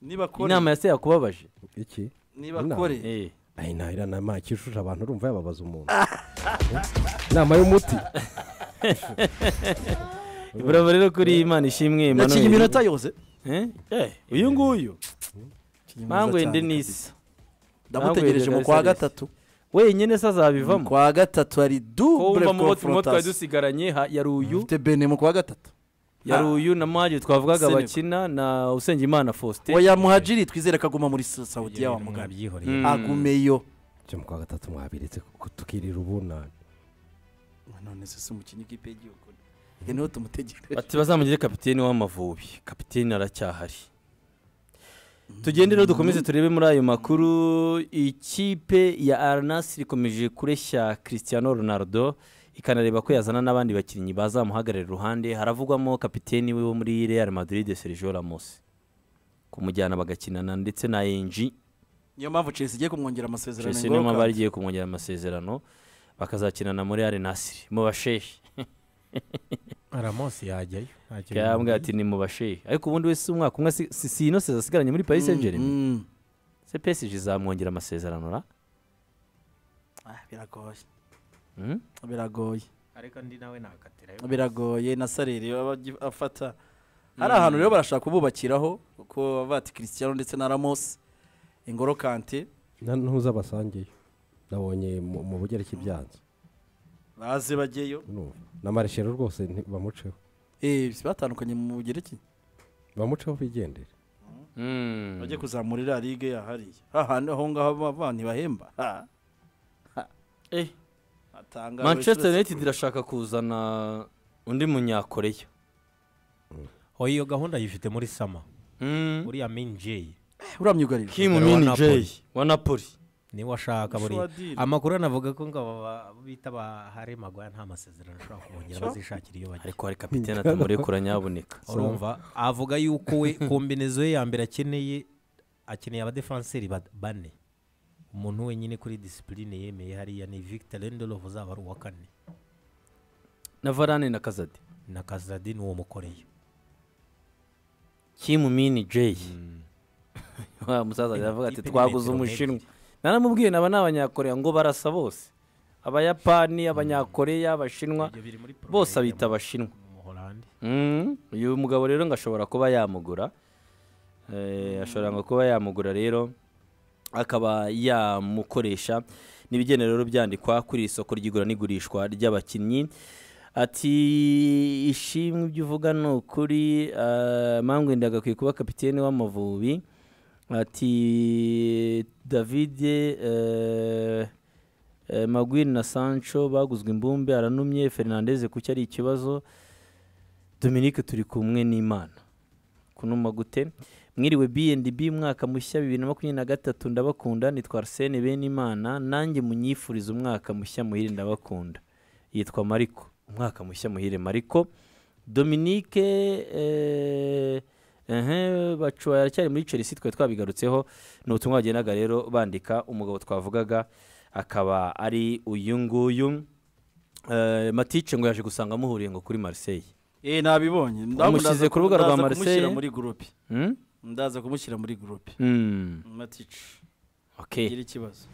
Speaker 4: nibakore
Speaker 1: inama ya se yakubabaje
Speaker 2: iki
Speaker 4: nibakore
Speaker 1: Eh,
Speaker 2: ayi ntahira na maki ishusha abantu urumva yababaza umuntu inama y'umuti
Speaker 1: burava rero kuri Imana ishimwe
Speaker 4: yakinnye
Speaker 1: Emmanuel.
Speaker 4: iminota yose
Speaker 1: Eh, eh, uyu nguyu Mangwe Denis
Speaker 4: ndamutegereje mu
Speaker 1: Mangwe
Speaker 4: kwa
Speaker 1: Denis.
Speaker 4: gatatu
Speaker 1: wenyine se azabivamo
Speaker 4: kwa gatatu hari
Speaker 1: ko
Speaker 4: dubure
Speaker 1: wumva mu bo turimo twari
Speaker 4: konfrontasiyo
Speaker 1: dusigaranye ha- yari uyu
Speaker 4: ufite bene mu kwa gatatu
Speaker 1: yari uyu na Maje twavugaga
Speaker 4: Senegal.
Speaker 1: bakina na Usengimana Faustin
Speaker 4: oya muhajiri twizere ko aguma muri Sa- saudiya wa mugabe
Speaker 3: mwabyihoreye
Speaker 4: agumeyo
Speaker 2: cyo mu kwa gatatu mwabiritse kuko tukirira ubunani
Speaker 4: none se si umukinnyi w'ikipe y'igihugu reka niho tumutegereje
Speaker 1: ati bazamugire kapitene w'amavubi kapitene aracyahari tugende rero dukomeze turebe muri ayo makuru ikipe ya aranasi ikomeje kureshya christian ronaldo ikanareba ko yazana n'abandi bakinnyi bazamuhagararira iruhande haravugwamo kapitene we wo muri real madrid sergio ramos kumujyana bagakinana ndetse na enji
Speaker 4: niyo mpamvu chelsea igiye kumwongera amasezerano
Speaker 1: chelsea niyo mpamvu
Speaker 4: ngombwa.
Speaker 1: bari igiye kumwongera amasezerano bakazakinana muri aranasi mu bashehe
Speaker 3: aramosi yajyayo ntacyo
Speaker 1: yambwira
Speaker 3: bimubuza.
Speaker 1: ati ni mu bashehe ariko ubundi wese umwaka umwe si- si si ino seza asigaranye muri paris saint germain
Speaker 4: Mm.
Speaker 1: se PSG izamwongera amasezerano ra
Speaker 4: Ah, biragoye
Speaker 1: Mm?
Speaker 4: biragoye
Speaker 3: ariko ndi nawe nakatirayo
Speaker 4: biragoye na sarere baba bagi- afata hari ahantu rero barashaka kububakiraho kuko bavuga ati christian ndetse na ramos ingoro kante
Speaker 2: ntuza basangeyo nabonye mu mu bugereki byanze
Speaker 4: baze bajyeyo
Speaker 2: urumva. na mareshero rwose nti- bamuceho
Speaker 4: Eh, si batandukanye mu bugereki
Speaker 2: bamuceho bigendere
Speaker 1: Mm.
Speaker 4: bajye kuzamura iriya ligue yahariye hahandi aho ngaho bava ntibahemba Ha. Ha.
Speaker 1: Eh.
Speaker 4: Atanga
Speaker 1: manchester
Speaker 4: buri wese-
Speaker 1: united irashaka kuzana undi munyakoreya
Speaker 3: oya iyo gahunda yifite muri sama
Speaker 1: Mm.
Speaker 3: uriya minjeyi
Speaker 4: Eh, uramyugarira
Speaker 1: kim
Speaker 3: Wa
Speaker 1: min
Speaker 3: Napoli.
Speaker 1: jay wa napoli
Speaker 3: niwe ashaka buriya
Speaker 4: Shuadiri.
Speaker 3: amakuru anavuga ko ngo aba ba- bita ba hare magwaya nta masezerano ashobora kubongera bazishakira iyo bajya
Speaker 1: ariko hari kapitene atamurikura nyaboneka
Speaker 3: urumva avuga yuko we kombinezo ye ya mbere akeneye akeneye abadefanseri ba- bane umuntu wenyine kuri disipurine yemeye hariya ni victor lendelov uzaba ari uwa kane
Speaker 1: na varane na kazadi
Speaker 3: na kazadi ni uwo mukoreye
Speaker 1: kim min jay wa musaza aravuga ati
Speaker 3: Ipe ni
Speaker 1: twaguze
Speaker 3: metero
Speaker 1: umushinwa naramubwiye naba ni abanyakoreya ngo barasa bose abayapani abanyakoreya abashinwa
Speaker 3: Ibyo biri muri porogaramu
Speaker 1: bose abita
Speaker 3: ya-
Speaker 1: abashinwa
Speaker 3: mu Buholandi.
Speaker 1: Mm, uyu mugabo rero ngo ashobora kuba yamugura Eh, ashobora ngo kuba yamugura rero akaba yamukoresha n'ibigenda rero byandikwa kuri iri soko ry'igura n'igurishwa ry'abakinnyi ati ishimwe ibyo uvuga ni ukuri ah, mangwe ndagakwiye kuba kapitene w'amavubi ati davide eh, eh, magwin na sancho baguzwe imbumbe aranumye fernandez kuki ari ikibazo dominique turi kumwe n'imana kuno magute mwiriwe B&B umwaka mushya bibiri na makumyabiri na gatatu ndabakunda nitwa Arsene Benimana nanjye munyifuriza umwaka mushya muhire ndabakunda yitwa Mariko umwaka mushya muhire Mariko Dominique eh, ehe bacuwa aracyari muri Chelsea twari twabigarutseho ni ubutumwa bagendaga rero bandika umugabo twavugaga akaba ari uyu nguyu Eh, matice ngo yaje gusanga muhuriye ngo kuri Marseille
Speaker 4: eh nabibonye
Speaker 1: Wamushyize ku rubuga rwa
Speaker 4: kumushyira
Speaker 1: Marseille?
Speaker 4: muri gurupe
Speaker 1: Hmm?
Speaker 4: ndaza kumushyira muri gurupe
Speaker 1: Hmm,
Speaker 4: matici
Speaker 1: okay.
Speaker 4: gira ikibazo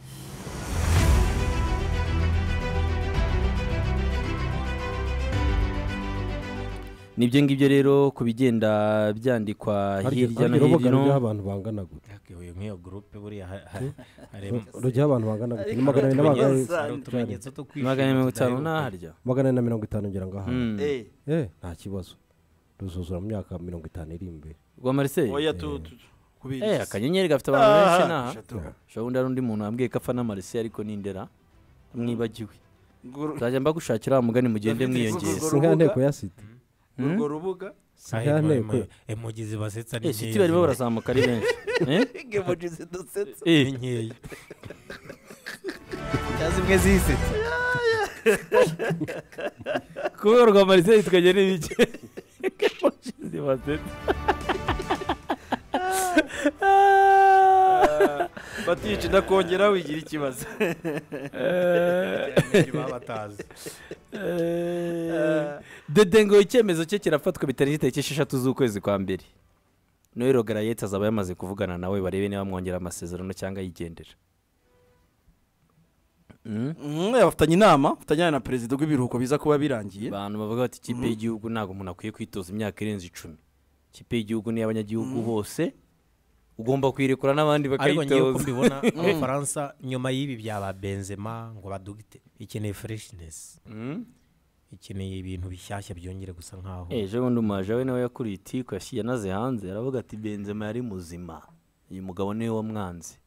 Speaker 1: nibyo ngibyo rero ku bigenda byandikwa hirya no
Speaker 2: urubuga
Speaker 1: hino
Speaker 2: rujyaho abantu bangana gutya
Speaker 3: yaguye nk'iyo gurupe buriya ha- ha- harimo
Speaker 2: rujyaho abantu bangana gutya ni magana
Speaker 3: hari
Speaker 2: abiri na magana
Speaker 4: utumenyetso.
Speaker 3: hari utumenyetso two kwishyura
Speaker 1: magana mirongo itanu
Speaker 3: tudaheruka.
Speaker 1: n'aharya
Speaker 2: magana ane na mirongo itanu ngira ngo aha
Speaker 1: Hmm.
Speaker 4: eh
Speaker 2: eh nta kibazo ruzuzura mu myaka mirongo itanu iri imbere
Speaker 1: rwa Marseille
Speaker 4: oya tu tu- kubiriza
Speaker 1: eh akanyenyeri gafite abantu benshi
Speaker 4: Ah,
Speaker 1: naha
Speaker 4: eshatu.
Speaker 1: ushobora undi hari undi muntu wambwiye ko afana Marseille ariko ni ndera mwibagiwe
Speaker 4: Guru-
Speaker 1: nzajya mbagushakira wa mugani mugende
Speaker 4: Dufite
Speaker 1: mwiyongera
Speaker 4: Urwo
Speaker 2: si nka
Speaker 4: rubuga?
Speaker 2: nteko ya sida
Speaker 4: urwo rubuga
Speaker 2: si
Speaker 3: Ah,
Speaker 2: nka
Speaker 3: eh,
Speaker 2: nteko
Speaker 3: eh, eh, mugizi basetsa ni
Speaker 1: eh siti barimo barazamuka ari benshi eh
Speaker 4: ngemoji zidusetsa
Speaker 1: eh
Speaker 3: ni nkeya
Speaker 4: cyangwa zimwe zisetsa
Speaker 1: kubera rwa Marseille tukajya n'ibiki Emoji zibatetse.
Speaker 4: batici ndakongera wigira ikibazo
Speaker 3: batazi
Speaker 1: Eh, dede ngo icyemezo cye kirafatwa bitari itariki eshatu z'ukwezi kwa mbere noel ogarayete azaba yamaze kuvugana nawe barebe niba mwongera amasezerano cyangwa yigendera Mm?
Speaker 4: Mm, bafitanye inama bafatanya na perezida w'ibiruhuko biza kuba birangiye
Speaker 1: abantu bavuga bati ikipe y'igihugu ntabwo umuntu akwiye kwitoza imyaka irenze icumi ikipe y'igihugu ni iy'abanyagihugu bose ugomba kuyirekura n'abandi
Speaker 3: ariko ngiye uko
Speaker 1: bakayitoza
Speaker 3: mbibona abafaransa nyuma y'ibi byaba benzema ngo badugite ikeneye freshness
Speaker 1: Mm?
Speaker 3: ikeneye ibintu bishyashya byongere gusa nkaho
Speaker 1: Eh, ejo bundi umaje we nawe yakuriye itiku yashyi- yanaze hanze aravuga ati benzema yari muzima uyu mugabo niwe wamwanze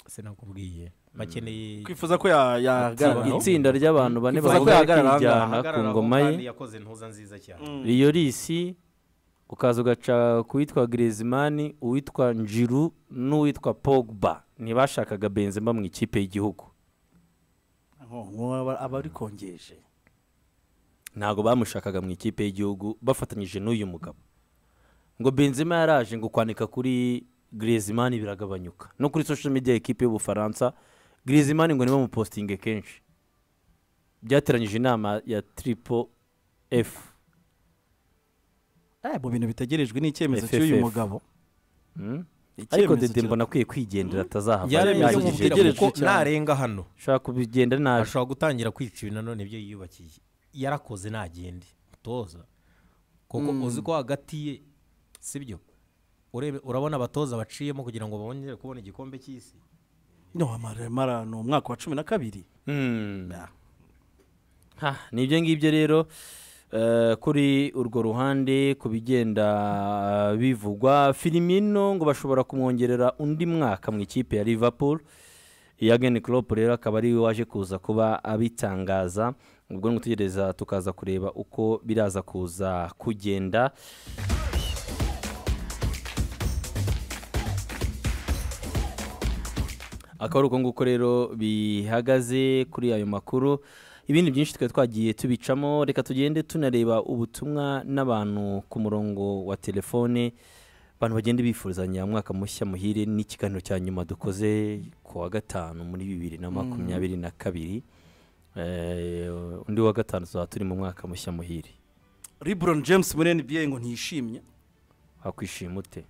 Speaker 3: sinakubwiye bakeneye
Speaker 4: kwifuza ko ya-
Speaker 1: Itsi-
Speaker 4: yahagarara
Speaker 1: itsinda ry'abantu bane
Speaker 4: Yifuza ko
Speaker 1: bagomba
Speaker 4: yahagarara ahangaha,
Speaker 1: kwijyana ku
Speaker 3: Ahagararaho
Speaker 1: ngoma
Speaker 3: kandi
Speaker 1: ye
Speaker 3: yakoze ntuza nziza cyane
Speaker 1: iyo risi ukaza ugaca ku witwa Griezmann uwitwa njiru n'uwitwa pogba ntibashakaga benzema mu ikipe y'igihugu
Speaker 4: aba ari kongeje
Speaker 1: ntabwo bamushakaga mu ikipe y'igihugu bafatanyije n'uyu mugabo ngo benzema yaraje ngo kwandika kuri Griezmann biragabanyuka no kuri social media ekipe y'ubufaransa Griezmann ngo ntibamupositinge kenshi byateranyije inama ya triple f
Speaker 4: Eh, mu bintu bitegerejwe ni icyemezo
Speaker 1: FFF.
Speaker 4: cy'uyu mugabo
Speaker 1: Mm?
Speaker 4: Icyemezo
Speaker 1: ariko dede
Speaker 4: kira-
Speaker 1: mbona akwiye kwigendera atazahava
Speaker 3: byaremye
Speaker 4: Yaremye
Speaker 3: ibyo
Speaker 4: ibyo
Speaker 3: mubwira
Speaker 4: mutegereje
Speaker 3: kuko
Speaker 4: cyane.
Speaker 3: narenga hano
Speaker 1: ushobora kubigenda nabi
Speaker 3: ashobora gutangira kwica ibi nanone ibyo yiyubakiye yarakoze ntagende mutoza kuko uzi ko hagati ye sibyo Urebe- urabona abatoza baciyemo kugira ngo bongere kubona igikombe cy'isi
Speaker 4: no amaremara ni umwaka wa cumi na kabiri
Speaker 1: Mm. Ha, ni ibyo ngibyo rero eh, kuri urwo ruhande ku bigenda bivugwa filimino ngo bashobora kumwongerera undi mwaka mu ikipe ya liverpool yageni klopp rero akaba ari we waje kuza kuba abitangaza ubwo ni gutegereza tukaza kureba uko biraza kuza kugenda akaba ari uko nguko rero bihagaze kuri ayo makuru ibindi byinshi twari twagiye tubicamo reka tugende tunareba ubutumwa n'abantu ku murongo wa telefone abantu bagenda bifurizanya umwaka mushya muhire n'ikiganiro cya nyuma dukoze ku wa gatanu muri bibiri na makumyabiri na kabiri Eh, undi wa gatanu tuzaba turi mu mwaka mushya muhire
Speaker 4: lebron james muri nba ngo ntiyishimye
Speaker 1: wakwishima ute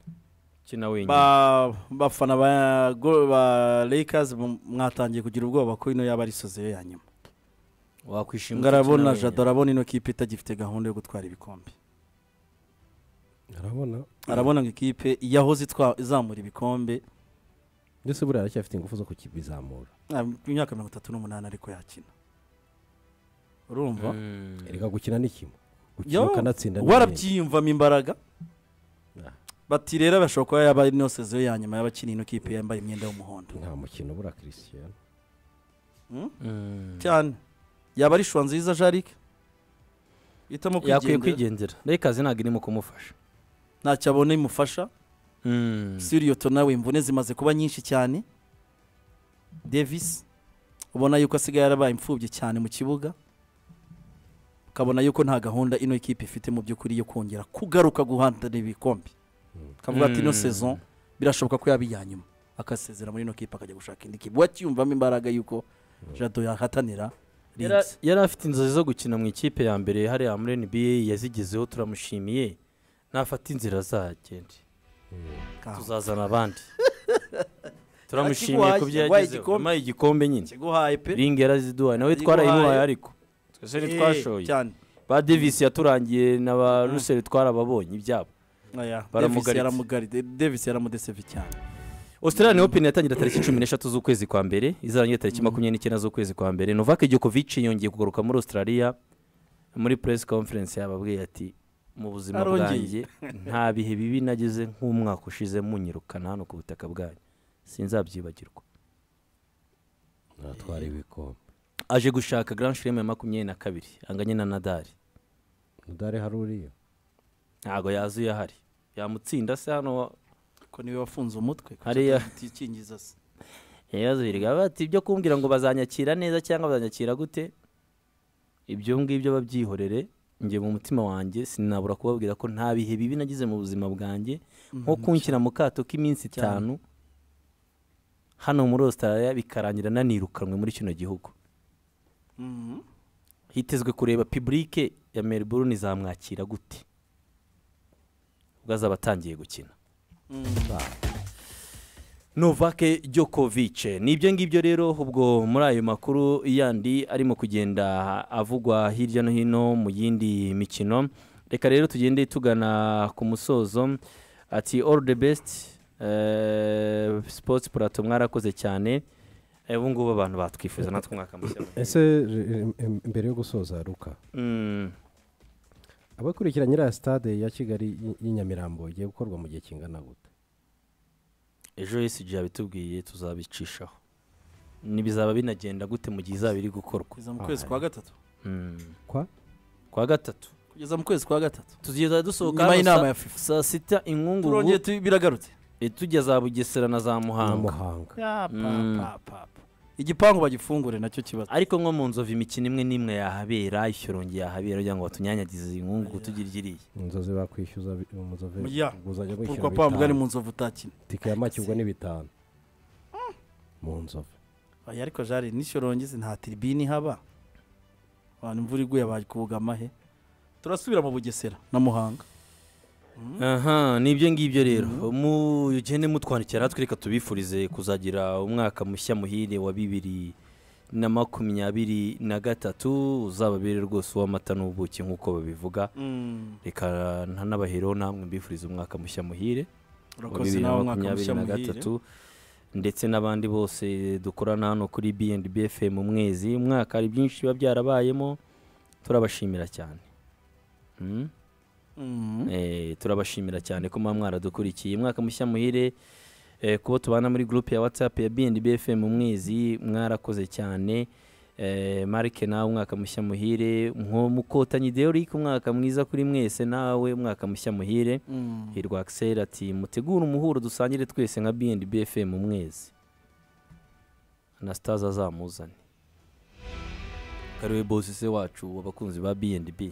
Speaker 1: kina wenyine
Speaker 4: Ba- bafana ba go- ba lakers mu- mwatangiye kugira ubwoba ko ino yaba ari sozeyo ya nyuma
Speaker 1: wakwishima ute, kina
Speaker 4: ngarabona
Speaker 1: wenyine?
Speaker 4: jado arabona ino kipe itagifite gahunda yo gutwara ibikombe
Speaker 2: arabona
Speaker 4: arabona ngo ikipe yahoze itwa- izamura ibikombe
Speaker 2: ndetse buriya aracyafite ingufu zo kukibizamura
Speaker 4: ah, imyaka mirongo itatu n'umunani ariko yakina urumva
Speaker 1: Mm.
Speaker 2: reka gukina ni kimwe gukina
Speaker 4: Yo,
Speaker 2: ukanatsinda ni ibindi.
Speaker 4: warabyiyumvamo imbaraga
Speaker 2: Ah.
Speaker 4: bati rero bashobora kuba yaba ari no sezeyo ya nyuma y'abakina ino kipe yambaye imyenda y'umuhondo
Speaker 2: nta mukino buriya christian
Speaker 1: Mm.
Speaker 4: cyane yaba ari shuwa nziza jarike hitamo
Speaker 1: yakwiye kwigendera
Speaker 4: kwigendera
Speaker 1: reka ntabwo irimo kumufasha
Speaker 4: ntacyo abona imufasha siriyoto nawe imvune zimaze kuba nyinshi cyane Davis ubona yuko asigaye yarabaye imfubyi cyane mu kibuga ukabona yuko nta gahunda ino kipe ifite mu by'ukuri yo kongera kugaruka guhandana ibikombe akavuga ati ino sezon birashoboka ko yaba iya nyuma akasezera muri ino kipe akajya gushaka indi kipe wacyiyumvamo imbaraga yuko jado yahatanira
Speaker 1: Yara-
Speaker 4: Leeds.
Speaker 1: yari afite inzozi zo gukina mu ikipe ya mbere hariya muri nba yazigezeho turamushimiye nafata inzira azagende
Speaker 4: Kaho.
Speaker 1: tuzazana abandi turamushimiye ku byo
Speaker 4: yaguhaye
Speaker 1: yagezeho
Speaker 4: igikombe.
Speaker 1: yamuhaye igikombe nyine
Speaker 4: ikiguhaye pe
Speaker 1: ringi yaraziduhaye nawe twarayimuhaye ariko twese
Speaker 4: Eh,
Speaker 1: ntitwashoye
Speaker 4: cyane
Speaker 1: ba davisi yaturangiye na ba ruseri twarababonye ibyabo
Speaker 4: oya
Speaker 1: Baramugaritse.
Speaker 4: Davis yaramugaritse Davis yaramudeseve cyane
Speaker 1: australia open yatangira tariki cumi n'eshatu z'ukwezi kwa mbere izarangira tariki makumyabiri n'icyenda z'ukwezi kwa mbere novak djokovic yongeye kugaruka muri australia muri press conference yababwiye ati mu buzima bwanjye
Speaker 4: Arongeye.
Speaker 1: nta bihe bibi nageze nk'umwaka ushize munyirukana hano ku butaka bwanyu sinzabyibagirwa
Speaker 2: natwara ibikombe
Speaker 1: aje gushaka grand slam ya makumyabiri na kabiri anganye na nadari
Speaker 2: udare hari uriya
Speaker 1: ntabwo yazuye ahari yamutsinda se hano
Speaker 4: ko niwe wafunze umutwe
Speaker 1: Hariya.
Speaker 4: tikingiza se
Speaker 1: yabazwirwa bati ibyo kumbwira ngo bazanyakira neza cyangwa bazanyakira gute ibyo ngibyo babyihorere njye mu mutima wanjye sinabura kubabwira ko nta bihe bibi nagize mu buzima bwanjye nko kunshyira mu kato k'iminsi itanu hano muri Australia bikarangira nanirukanwe muri kino gihugu
Speaker 4: Mhm.
Speaker 1: hitezwe kureba pibulike ya Melbourne izamwakira gute ubwo azaba atangiye gukina Novake Djokovic ni ibyo ngibyo rero ubwo muri ayo makuru yandi arimo kugenda avugwa hirya no hino mu yindi mikino reka rero tugende tugana ku musozo ati all the best eh, sports plateau mwarakoze cyane Eh, ubu ngubu abantu batwifuza natwe umwaka mushya muhire.
Speaker 2: ese re- em- mbere yo gusoza ruka
Speaker 1: Mm,
Speaker 2: abakurikira nyiriya sitade ya kigali y'i- y'i nyamirambo igiye gukorwa mu gihe kingana gute
Speaker 1: ejo ECG yabitubwiye tuzabicishaho nibizaba binagenda gute mu gihe izaba iri gukorwa
Speaker 4: kugeza mu kwezi kwa gatatu
Speaker 1: Mm,
Speaker 2: kwa
Speaker 1: kwa gatatu
Speaker 4: kugeza mu kwezi kwa gatatu
Speaker 1: tugeza dusohoka
Speaker 4: nyuma
Speaker 1: hano
Speaker 4: y'inama
Speaker 1: sa-
Speaker 4: ya FIFA
Speaker 1: saa sita inkungugu
Speaker 4: turongeye tu- biragarutse
Speaker 1: Eh, tujya za bugesera na za
Speaker 2: na
Speaker 1: muhanga
Speaker 2: muhanga
Speaker 1: Mm.
Speaker 4: igipangu bagifungure nacyo kibazo
Speaker 1: ariko nko mu nzovu imikino imwe n'imwe yahabera ishyorongi yahabera kugira ngo batunyanyagize inkungu tugira iriya
Speaker 2: inzozi bakwishyuza bi- umuzove
Speaker 4: Ya.
Speaker 2: inguzanyo
Speaker 4: kuko pamvuga ari
Speaker 2: bitanu
Speaker 4: mu nzovu utakina
Speaker 2: tike ya make ubwo ni bitanu mu nzove
Speaker 4: oya ariko jari n'ishyorongizi nta tiribini haba abantu imvura iguye bakugama he turasubira mu bugesera na muhanga
Speaker 1: aha ni ibyo ngibyo rero mugende mutwandikira natwe reka tubifurize kuzagira umwaka mushya muhire wa bibiri na makumyabiri na gatatu uzababere rwose uw'amata n'ubuki nk'uko babivuga reka nta n'abahereho namwe mbifuriza umwaka mushya muhire wa
Speaker 4: urakoze
Speaker 1: bibiri na
Speaker 4: nawe umwaka
Speaker 1: makumyabiri
Speaker 4: mushya
Speaker 1: na
Speaker 4: muhire
Speaker 1: gatatu ndetse n'abandi bose dukorana hano kuri B&B FM mu mwezi umwaka hari byinshi biba byarabayemo turabashimira cyane Mm?
Speaker 4: Mhm.
Speaker 1: Eh, turabashimira cyane ko muba mwaradukurikiye umwaka mushya muhire eh, kuba tubana muri groupe ya whatsapp ya B&B FM mu mwezi mwarakoze cyane Eh, marike nawe umwaka mushya muhire mwo mukotanyi deoric umwaka mwiza kuri mwese nawe umwaka mushya muhire
Speaker 4: Mhm.
Speaker 1: hirwa akiseri ati mutegure umuhuro dusangire twese nka B&B FM mwezi anasitaza azamuzane kariwe bose se wacu w'abakunzi ba B&B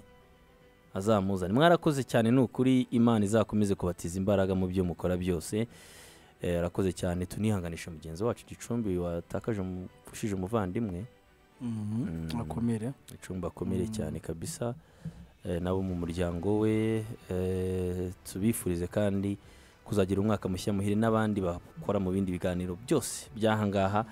Speaker 1: azamuzane mwarakoze cyane ni ukuri imana izakomeze kubatiza imbaraga mu byo mukora byose Eh, arakoze cyane tunihanganisha mugenzi wacu gicumbi watakaje umu- ushije umuvandimwe
Speaker 4: Mhm. akomere
Speaker 1: icumba akomere cyane kabisa eh, nabo mu muryango we eh, tubifurize kandi kuzagira umwaka mushya muhire n'abandi bakora mu bindi biganiro byose by'ahangaha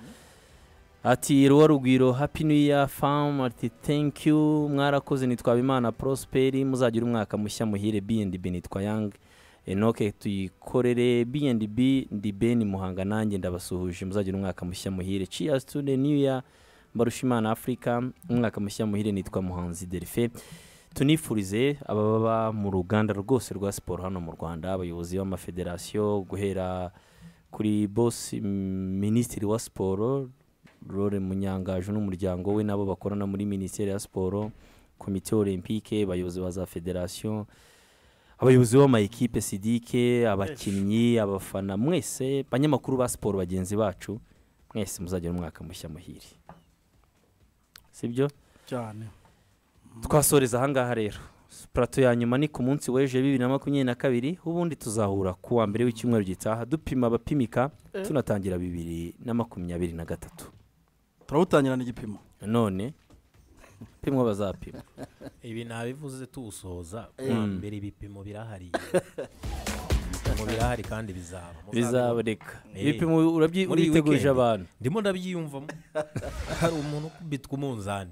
Speaker 1: ati ruwa rugwiro happy new year fam ati thank you mwarakoze nitwaba imana prosperi muzagira umwaka mushya muhire B&B nitwa yang enoke tuyikorere B&B ndi ben muhanga nanjye ndabasuhuje muzagira umwaka mushya muhire cheers to the new year Mbarushimana Africa umwaka mushya muhire nitwa Muhanzi Delphin tunifurize ababa mu ruganda rwose rwa siporo hano mu Rwanda abayobozi b'amafederasiyo guhera kuri boss mm, minisitiri wa siporo Rore Munyangaju n'umuryango we nabo bakorana muri minisiteri ya siporo komite olympique abayobozi ba za federasiyo abayobozi b'amayikipe sidike abakinnyi abafana mwese banyamakuru ba siporo bagenzi bacu mwese muzagira umwaka mushya muhire sibyo
Speaker 4: cyane
Speaker 1: twasoreza ahangaha rero plato ya nyuma ni ku munsi w'ejo bibiri na makumyabiri na kabiri ubundi tuzahura ku wa mbere w'icyumweru gitaha dupima abapimika tunatangira bibiri na makumyabiri na gatatu
Speaker 4: turawutangirana igipimo
Speaker 1: none pimwa bazapima
Speaker 3: ibi nabivuze tuwusoza kuwa mbere ibipimo birahari ibipimo birahari kandi bizaba
Speaker 1: bizaboneka
Speaker 3: Eh.
Speaker 1: ibipimo urabyi-
Speaker 3: Muri iyi
Speaker 1: uritegurije
Speaker 3: weekend.
Speaker 1: abantu
Speaker 3: ndimo ndabyiyumvamo hari umuntu ukubitwa umunzani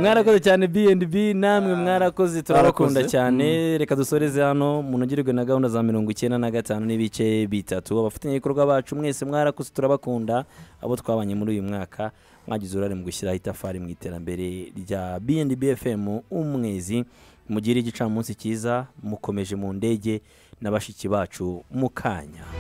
Speaker 1: mwarakoze cyane bnb namwe mwarakoze turabakunda
Speaker 4: Mwarakoze.
Speaker 1: cyane reka dusoreze hano munogerwe na gahunda za mirongo icyenda na gatanu n'ibice bitatu abafatanyabikorwa bacu mwese mwarakoze turabakunda abo twabanye muri uyu mwaka mwagize uruhare mu gushyiraho itafari mu iterambere rya bnb fm umwezi mugire igicamunsi cyiza mukomeje mu ndege na bashiki bacu mu kanya